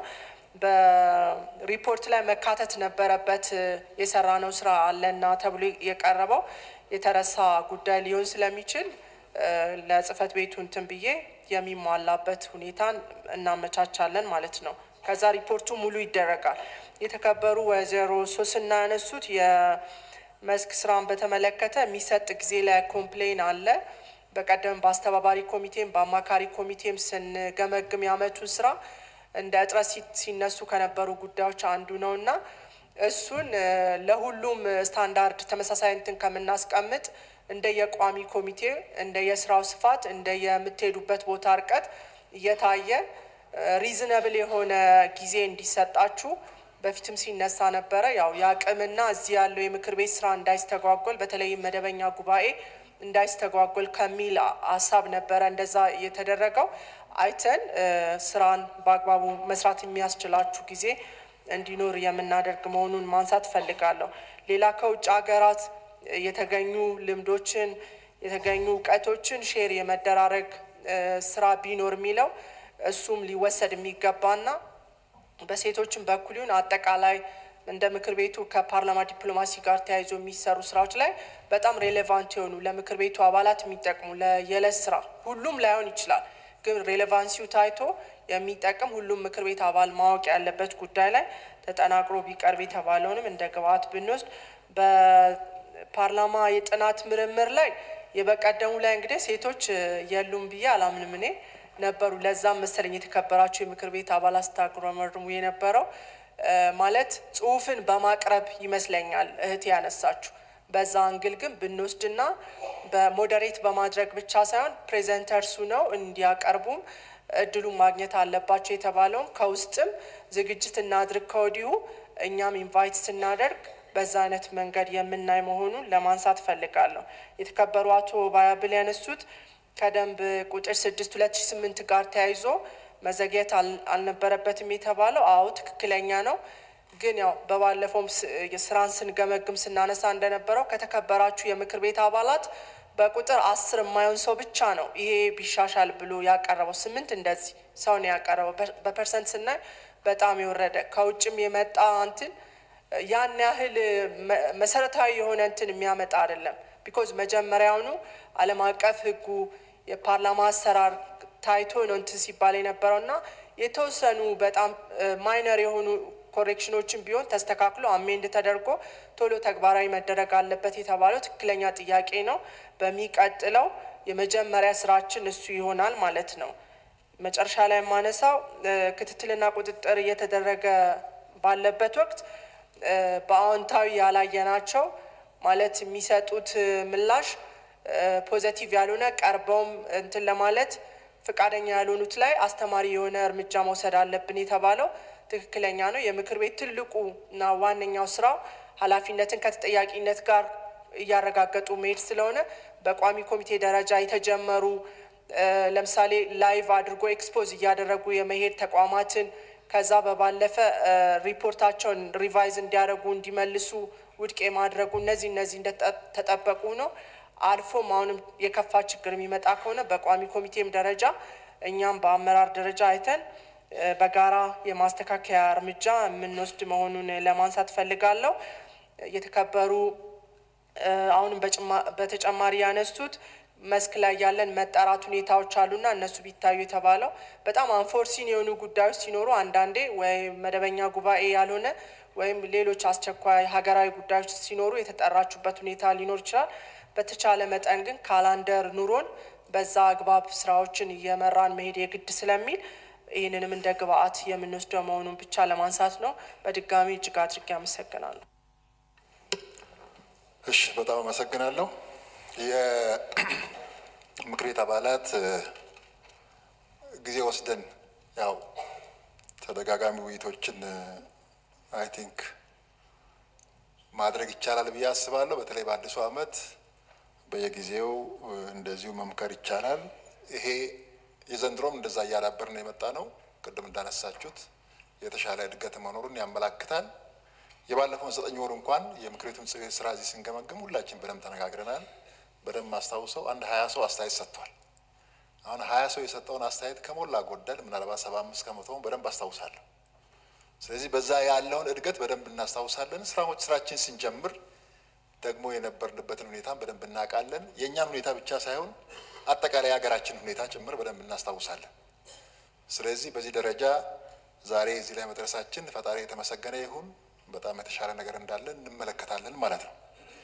በሪፖርት ላይ መካተት ነበረበት የሰራነው ስራ አለና ተብሎ የቀረበው የተረሳ ጉዳይ ሊሆን ስለሚችል ለጽህፈት ቤቱ እንትን ብዬ የሚሟላበት ሁኔታን እናመቻቻለን ማለት ነው። ከዛ ሪፖርቱ ሙሉ ይደረጋል። የተከበሩ ወይዘሮ ሶስና ያነሱት የመስክ ስራን በተመለከተ የሚሰጥ ጊዜ ላይ ኮምፕሌን አለ። በቀደም በአስተባባሪ ኮሚቴም በአማካሪ ኮሚቴም ስንገመግም ያመቱን ስራ እንደ እጥረት ሲነሱ ከነበሩ ጉዳዮች አንዱ ነው እና እሱን ለሁሉም ስታንዳርድ ተመሳሳይ እንትን ከምናስቀምጥ እንደ የቋሚ ኮሚቴ እንደ የስራው ስፋት እንደ የምትሄዱበት ቦታ እርቀት እየታየ ሪዝነብል የሆነ ጊዜ እንዲሰጣችሁ በፊትም ሲነሳ ነበረ። ያው የአቅምና እዚህ ያለው የምክር ቤት ስራ እንዳይስተጓጎል በተለይም መደበኛ ጉባኤ እንዳይስተጓጎል ከሚል ሀሳብ ነበረ እንደዛ የተደረገው። አይተን ስራን በአግባቡ መስራት የሚያስችላችሁ ጊዜ እንዲኖር የምናደርግ መሆኑን ማንሳት ፈልጋለሁ። ሌላ ከውጭ ሀገራት የተገኙ ልምዶችን የተገኙ እውቀቶችን ሼር የመደራረግ ስራ ቢኖር የሚለው እሱም ሊወሰድ የሚገባና በሴቶችን በኩል ይሁን አጠቃላይ እንደ ምክር ቤቱ ከፓርላማ ዲፕሎማሲ ጋር ተያይዞ የሚሰሩ ስራዎች ላይ በጣም ሬሌቫንት የሆኑ ለምክር ቤቱ አባላት የሚጠቅሙ የዕለት ስራ ሁሉም ላይሆን ይችላል፣ ግን ሬሌቫንሲው ታይቶ የሚጠቅም ሁሉም ምክር ቤት አባል ማወቅ ያለበት ጉዳይ ላይ ተጠናቅሮ ቢቀርብ የተባለውንም እንደ ግብአት ብንወስድ በፓርላማ የጥናት ምርምር ላይ የበቀደሙ ላይ እንግዲህ ሴቶች የሉም ብዬ አላምንም እኔ ነበሩ። ለዛም መሰለኝ የተከበራቸው የምክር ቤት አባላት ስታጉረመርሙ የነበረው ማለት ጽሁፍን በማቅረብ ይመስለኛል እህት ያነሳችሁ። በዛ አንግል ግን ብንወስድና በሞዴሬት በማድረግ ብቻ ሳይሆን ፕሬዘንተርሱ ነው እንዲያቀርቡም እድሉን ማግኘት አለባቸው የተባለውም ከውስጥም ዝግጅት እናድርግ ከወዲሁ እኛም ኢንቫይት ስናደርግ በዛ አይነት መንገድ የምናይ መሆኑን ለማንሳት ፈልጋለሁ። የተከበሩ አቶ ባያብል ያነሱት ከደንብ ቁጥር ስድስት ሁለት ሺ ስምንት ጋር ተያይዞ መዘግየት አልነበረበትም የተባለው አዎ ትክክለኛ ነው። ግን ያው በባለፈውም ስራን ስንገመግም ስናነሳ እንደነበረው ከተከበራችሁ የምክር ቤት አባላት በቁጥር አስር የማይሆን ሰው ብቻ ነው ይሄ ቢሻሻል ብሎ ያቀረበው። ስምንት እንደዚህ ሰው ነው ያቀረበው። በፐርሰንት ስናይ በጣም የወረደ ከውጭም የመጣ እንትን ያን ያህል መሰረታዊ የሆነ እንትን የሚያመጣ አይደለም። ቢኮዝ መጀመሪያውኑ ዓለም አቀፍ ሕጉ የፓርላማ አሰራር ታይቶ ነው እንትን ሲባል የነበረው እና የተወሰኑ በጣም ማይነር የሆኑ ኮሬክሽኖችን ቢሆን ተስተካክሎ አሜንድ ተደርጎ ቶሎ ተግባራዊ መደረግ አለበት የተባለው ትክክለኛ ጥያቄ ነው። በሚቀጥለው የመጀመሪያ ስራችን እሱ ይሆናል ማለት ነው። መጨረሻ ላይ የማነሳው ክትትልና ቁጥጥር እየተደረገ ባለበት ወቅት በአዎንታዊ ያላየናቸው ማለት የሚሰጡት ምላሽ ፖዘቲቭ ያልሆነ ቀርበውም እንትን ለማለት ፈቃደኛ ያልሆኑት ላይ አስተማሪ የሆነ እርምጃ መውሰድ አለብን የተባለው ትክክለኛ ነው። የምክር ቤት ትልቁ እና ዋነኛው ስራው ኃላፊነትን ከተጠያቂነት ጋር እያረጋገጡ መሄድ ስለሆነ በቋሚ ኮሚቴ ደረጃ የተጀመሩ ለምሳሌ ላይቭ አድርጎ ኤክስፖዝ እያደረጉ የመሄድ ተቋማትን ከዛ በባለፈ ሪፖርታቸውን ሪቫይዝ እንዲያደርጉ እንዲመልሱ ውድቅ የማድረጉ እነዚህ እነዚህ እንደተጠበቁ ነው። አልፎም አሁንም የከፋ ችግር የሚመጣ ከሆነ በቋሚ ኮሚቴም ደረጃ እኛም በአመራር ደረጃ አይተን በጋራ የማስተካከያ እርምጃ የምንወስድ መሆኑን ለማንሳት ፈልጋለሁ። የተከበሩ አሁንም በተጨማሪ ያነሱት መስክ ላይ ያለን መጣራት ሁኔታዎች አሉና እነሱ ቢታዩ የተባለው በጣም አንፎርሲን የሆኑ ጉዳዮች ሲኖሩ አንዳንዴ ወይም መደበኛ ጉባኤ ያልሆነ ወይም ሌሎች አስቸኳይ ሀገራዊ ጉዳዮች ሲኖሩ የተጠራችሁበት ሁኔታ ሊኖር ይችላል። በተቻለ መጠን ግን ካላንደር ኑሮን በዛ አግባብ ስራዎችን እየመራን መሄድ የግድ ስለሚል ይህንንም እንደ ግብአት የምንወስደው መሆኑን ብቻ ለማንሳት ነው። በድጋሚ እጅግ አድርጌ አመሰግናለሁ። እሺ፣ በጣም አመሰግናለሁ። የምክር ቤት አባላት ጊዜ ወስደን ያው ተደጋጋሚ ውይይቶችን አይ ቲንክ ማድረግ ይቻላል ብዬ አስባለሁ። በተለይ በአዲሱ ዓመት በየጊዜው እንደዚሁ መምከር ይቻላል። ይሄ የዘንድሮም እንደዛ እያዳበር ነው የመጣ ነው። ቅድም እንዳነሳችሁት የተሻለ እድገት መኖሩን ያመላክታል። የባለፈውን ዘጠኝ ወር እንኳን የምክር ቤቱን ስራ እዚህ ስንገመግም ሁላችን በደንብ ተነጋግረናል። በደንብ ማስታውሰው አንድ ሀያ ሰው አስተያየት ሰጥቷል። አሁን ሀያ ሰው የሰጠውን አስተያየት ከሞላ ጎደል ምናልባት ሰባ አምስት ከመቶውን በደንብ አስታውሳለሁ። ስለዚህ በዛ ያለውን እድገት በደንብ እናስታውሳለን። ስራዎች ስራችን ስንጀምር ደግሞ የነበርንበትን ሁኔታ በደንብ እናውቃለን። የእኛን ሁኔታ ብቻ ሳይሆን አጠቃላይ የሀገራችን ሁኔታ ጭምር በደንብ እናስታውሳለን። ስለዚህ በዚህ ደረጃ ዛሬ እዚህ ላይ መድረሳችን ፈጣሪ የተመሰገነ ይሁን። በጣም የተሻለ ነገር እንዳለ እንመለከታለን ማለት ነው።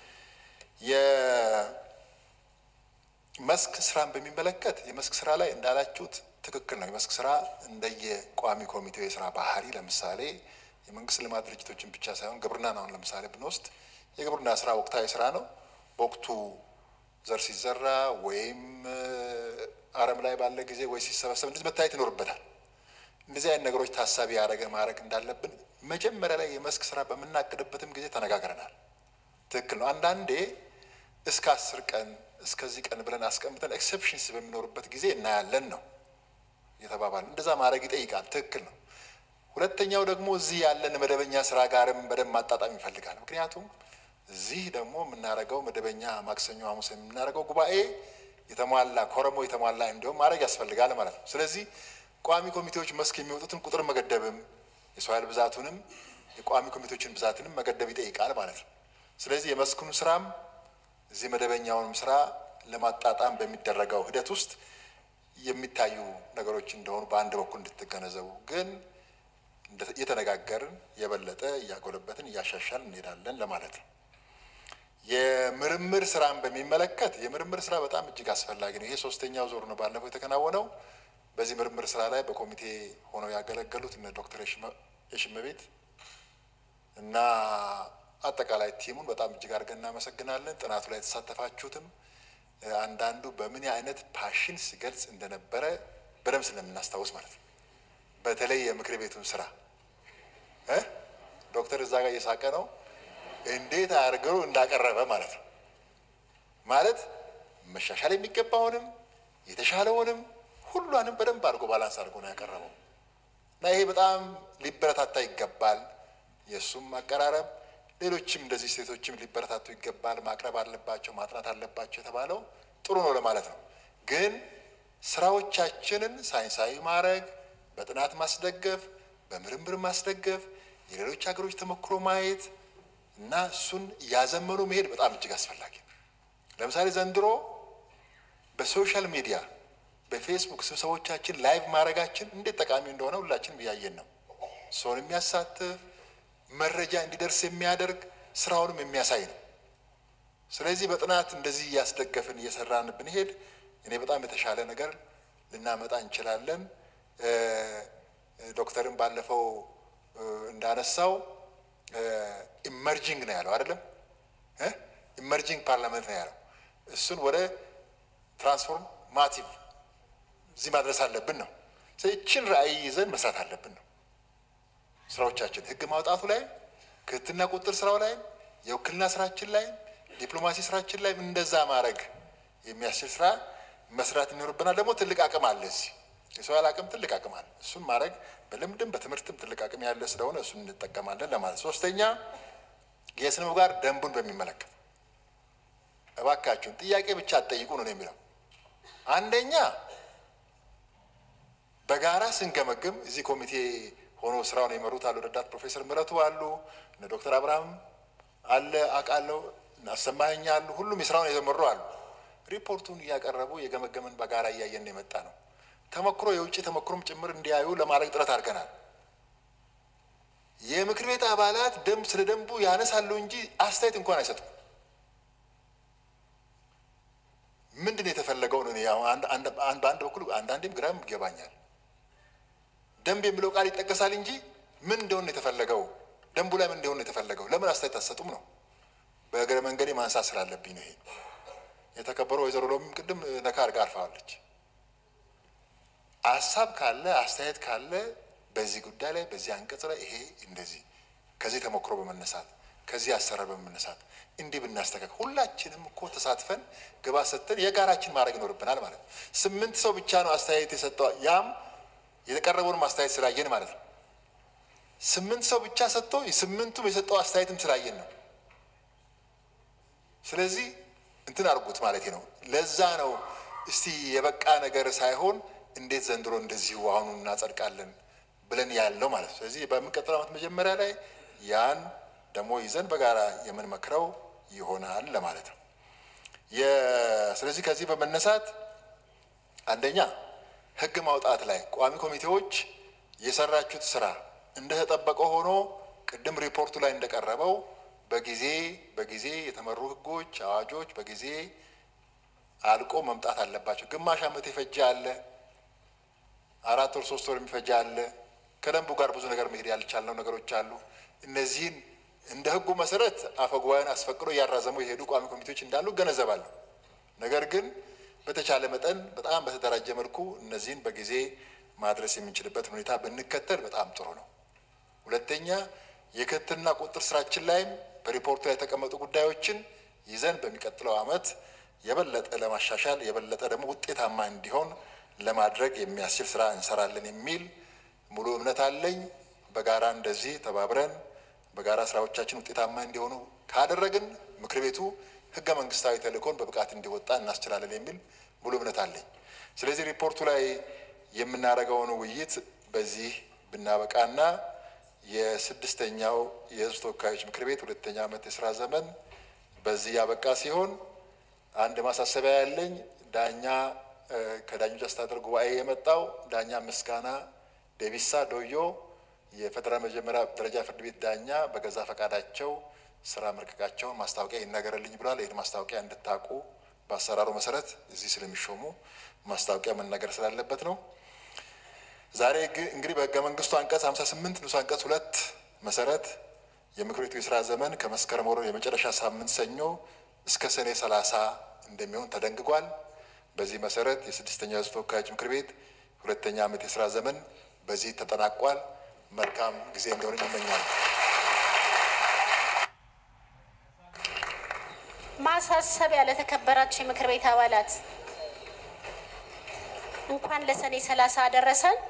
የመስክ ስራን በሚመለከት የመስክ ስራ ላይ እንዳላችሁት ትክክል ነው። የመስክ ስራ እንደየ ቋሚ ኮሚቴው የስራ ባህሪ ለምሳሌ የመንግስት ልማት ድርጅቶችን ብቻ ሳይሆን ግብርናን አሁን ለምሳሌ ብንወስድ የግብርና ስራ ወቅታዊ ስራ ነው። በወቅቱ ዘር ሲዘራ ወይም አረም ላይ ባለ ጊዜ ወይ ሲሰበሰብ እንደዚህ መታየት ይኖርበታል። እንደዚህ አይነት ነገሮች ታሳቢ ያደረገ ማድረግ እንዳለብን መጀመሪያ ላይ የመስክ ስራ በምናቅድበትም ጊዜ ተነጋግረናል። ትክክል ነው። አንዳንዴ እስከ አስር ቀን እስከዚህ ቀን ብለን አስቀምጠን ኤክሰፕሽንስ በሚኖሩበት ጊዜ እናያለን ነው የተባባል። እንደዛ ማድረግ ይጠይቃል። ትክክል ነው። ሁለተኛው ደግሞ እዚህ ያለን መደበኛ ስራ ጋርም በደንብ ማጣጣም ይፈልጋል። ምክንያቱም እዚህ ደግሞ የምናደርገው መደበኛ ማክሰኞ፣ ሐሙስ የምናደርገው ጉባኤ የተሟላ ኮረሞ የተሟላ እንዲሁም ማድረግ ያስፈልጋል ማለት ነው። ስለዚህ ቋሚ ኮሚቴዎች መስክ የሚወጡትን ቁጥር መገደብም የሰው ኃይል ብዛቱንም የቋሚ ኮሚቴዎችን ብዛትንም መገደብ ይጠይቃል ማለት ነው። ስለዚህ የመስኩን ስራም እዚህ መደበኛውንም ስራ ለማጣጣም በሚደረገው ሂደት ውስጥ የሚታዩ ነገሮች እንደሆኑ በአንድ በኩል እንድትገነዘቡ ግን እየተነጋገርን የበለጠ እያጎለበትን እያሻሻል እንሄዳለን ለማለት ነው። የምርምር ስራን በሚመለከት የምርምር ስራ በጣም እጅግ አስፈላጊ ነው። ይሄ ሶስተኛው ዞር ነው ባለፈው የተከናወነው። በዚህ ምርምር ስራ ላይ በኮሚቴ ሆነው ያገለገሉት እነ ዶክተር የሽመቤት እና አጠቃላይ ቲሙን በጣም እጅግ አድርገን እናመሰግናለን። ጥናቱ ላይ የተሳተፋችሁትም አንዳንዱ በምን አይነት ፓሽን ሲገልጽ እንደነበረ በደንብ ስለምናስታውስ ማለት ነው። በተለይ የምክር ቤቱን ስራ እ ዶክተር እዛ ጋር እየሳቀ ነው እንዴት አድርገው እንዳቀረበ ማለት ነው። ማለት መሻሻል የሚገባውንም የተሻለውንም ሁሏንም በደንብ አድርጎ ባላንስ አድርጎ ነው ያቀረበው እና ይሄ በጣም ሊበረታታ ይገባል። የእሱም አቀራረብ ሌሎችም እንደዚህ ሴቶችም ሊበረታቱ ይገባል። ማቅረብ አለባቸው፣ ማጥናት አለባቸው የተባለው ጥሩ ነው ለማለት ነው። ግን ስራዎቻችንን ሳይንሳዊ ማድረግ፣ በጥናት ማስደገፍ፣ በምርምር ማስደገፍ፣ የሌሎች ሀገሮች ተሞክሮ ማየት እና እሱን እያዘመኑ መሄድ በጣም እጅግ አስፈላጊ ነው። ለምሳሌ ዘንድሮ በሶሻል ሚዲያ በፌስቡክ ስብሰቦቻችን ላይቭ ማድረጋችን እንዴት ጠቃሚ እንደሆነ ሁላችንም እያየን ነው። ሰውን የሚያሳትፍ መረጃ እንዲደርስ የሚያደርግ ስራውንም የሚያሳይ ነው። ስለዚህ በጥናት እንደዚህ እያስደገፍን እየሰራን ብንሄድ እኔ በጣም የተሻለ ነገር ልናመጣ እንችላለን። ዶክተርን ባለፈው እንዳነሳው ኢመርጂንግ ነው ያለው አይደለም፣ ኢመርጂንግ ፓርላመንት ነው ያለው። እሱን ወደ ትራንስፎርማቲቭ እዚህ ማድረስ አለብን ነው። ይችን ራዕይ ይዘን መስራት አለብን ነው ስራዎቻችን ህግ ማውጣቱ ላይ ክትትልና ቁጥጥር ስራው ላይ የውክልና ስራችን ላይ ዲፕሎማሲ ስራችን ላይ እንደዛ ማድረግ የሚያስችል ስራ መስራት ይኖርብናል። ደግሞ ትልቅ አቅም አለ እዚህ የሰው ያህል አቅም ትልቅ አቅም አለ። እሱን ማድረግ በልምድም በትምህርትም ትልቅ አቅም ያለ ስለሆነ እሱን እንጠቀማለን ለማለት። ሶስተኛ የስነ ምግባር ደንቡን በሚመለከት እባካችሁን ጥያቄ ብቻ አትጠይቁ ነው የሚለው። አንደኛ በጋራ ስንገመግም እዚህ ኮሚቴ ሆኖ ስራውን የመሩት አሉ ረዳት ፕሮፌሰር ምረቱ አሉ፣ እነ ዶክተር አብርሃም አለ አውቃለሁ፣ አሰማኸኝ አሉ። ሁሉም የስራውን የጀመሩ አሉ። ሪፖርቱን እያቀረቡ የገመገምን በጋራ እያየን የመጣ ነው። ተሞክሮ የውጭ ተሞክሮም ጭምር እንዲያዩ ለማድረግ ጥረት አድርገናል። የምክር ቤት አባላት ደንብ ስለ ደንቡ ያነሳሉ እንጂ አስተያየት እንኳን አይሰጡም። ምንድን ነው የተፈለገው ነው? በአንድ በኩል አንዳንዴም ግራም ይገባኛል። ደንብ የሚለው ቃል ይጠቀሳል እንጂ ምን እንደሆነ የተፈለገው ደንቡ ላይ ምን እንደሆነ የተፈለገው ለምን አስተያየት አትሰጡም ነው። በእግረ መንገዴ ማንሳት ስላለብኝ ነው። ይሄ የተከበረው ወይዘሮ ሎሚም ቅድም ነካ አድርጋ አልፋዋለች። ሀሳብ ካለ አስተያየት ካለ በዚህ ጉዳይ ላይ በዚህ አንቀጽ ላይ ይሄ እንደዚህ ከዚህ ተሞክሮ በመነሳት ከዚህ አሰራር በመነሳት እንዲህ ብናስተካክል ሁላችንም እኮ ተሳትፈን ግባ ሰጥተን የጋራችን ማድረግ ይኖርብናል ማለት ነው። ስምንት ሰው ብቻ ነው አስተያየት የሰጠው ያም የተቀረበውን አስተያየት ስላየን ማለት ነው። ስምንት ሰው ብቻ ሰጥቶ ስምንቱም የሰጠው አስተያየትም ስላየን ነው። ስለዚህ እንትን አድርጉት ማለት ነው። ለዛ ነው እስቲ የበቃ ነገር ሳይሆን እንዴት ዘንድሮ እንደዚሁ አሁኑ እናጸድቃለን ብለን ያለው ማለት ነው። ስለዚህ በሚቀጥለው ዓመት መጀመሪያ ላይ ያን ደግሞ ይዘን በጋራ የምንመክረው ይሆናል ለማለት ነው። ስለዚህ ከዚህ በመነሳት አንደኛ ህግ ማውጣት ላይ ቋሚ ኮሚቴዎች የሰራችሁት ስራ እንደተጠበቀ ሆኖ ቅድም ሪፖርቱ ላይ እንደቀረበው በጊዜ በጊዜ የተመሩ ህጎች፣ አዋጆች በጊዜ አልቆ መምጣት አለባቸው። ግማሽ ዓመት የፈጀ አለ፣ አራት ወር ሶስት ወር የሚፈጀ አለ። ከደንቡ ጋር ብዙ ነገር መሄድ ያልቻልነው ነገሮች አሉ። እነዚህን እንደ ህጉ መሰረት አፈጉባኤን አስፈቅዶ እያራዘሙ የሄዱ ቋሚ ኮሚቴዎች እንዳሉ እገነዘባለሁ። ነገር ግን በተቻለ መጠን በጣም በተደራጀ መልኩ እነዚህን በጊዜ ማድረስ የምንችልበት ሁኔታ ብንከተል በጣም ጥሩ ነው። ሁለተኛ የክትትልና ቁጥጥር ስራችን ላይም በሪፖርቱ ላይ የተቀመጡ ጉዳዮችን ይዘን በሚቀጥለው ዓመት የበለጠ ለማሻሻል የበለጠ ደግሞ ውጤታማ እንዲሆን ለማድረግ የሚያስችል ስራ እንሰራለን የሚል ሙሉ እምነት አለኝ። በጋራ እንደዚህ ተባብረን በጋራ ስራዎቻችን ውጤታማ እንዲሆኑ ካደረግን ምክር ቤቱ ህገ መንግስታዊ ተልእኮን በብቃት እንዲወጣ እናስችላለን የሚል ሙሉ እምነት አለኝ። ስለዚህ ሪፖርቱ ላይ የምናደርገውን ውይይት በዚህ ብናበቃና የስድስተኛው የህዝብ ተወካዮች ምክር ቤት ሁለተኛ ዓመት የስራ ዘመን በዚህ ያበቃ ሲሆን አንድ ማሳሰቢያ ያለኝ ዳኛ ከዳኞች አስተዳደር ጉባኤ የመጣው ዳኛ ምስጋና ደቢሳ ዶዮ የፌዴራል መጀመሪያ ደረጃ ፍርድ ቤት ዳኛ በገዛ ፈቃዳቸው ስራ መልቀቃቸውን ማስታወቂያ ይነገርልኝ ብሏል። ይህን ማስታወቂያ እንድታውቁ በአሰራሩ መሰረት እዚህ ስለሚሾሙ ማስታወቂያ መነገር ስላለበት ነው። ዛሬ እንግዲህ በህገ መንግስቱ አንቀጽ 58 ንዑስ አንቀጽ ሁለት መሰረት የምክር ቤቱ የስራ ዘመን ከመስከረም ወር የመጨረሻ ሳምንት ሰኞ እስከ ሰኔ ሰላሳ እንደሚሆን ተደንግጓል። በዚህ መሰረት የስድስተኛው የሕዝብ ተወካዮች ምክር ቤት ሁለተኛ ዓመት የስራ ዘመን በዚህ ተጠናቋል። መልካም ጊዜ እንደሆነ ይመኛል። ማሳሰቢያ ለተከበራችሁ የምክር ቤት አባላት እንኳን ለሰኔ ሰላሳ አደረሰን።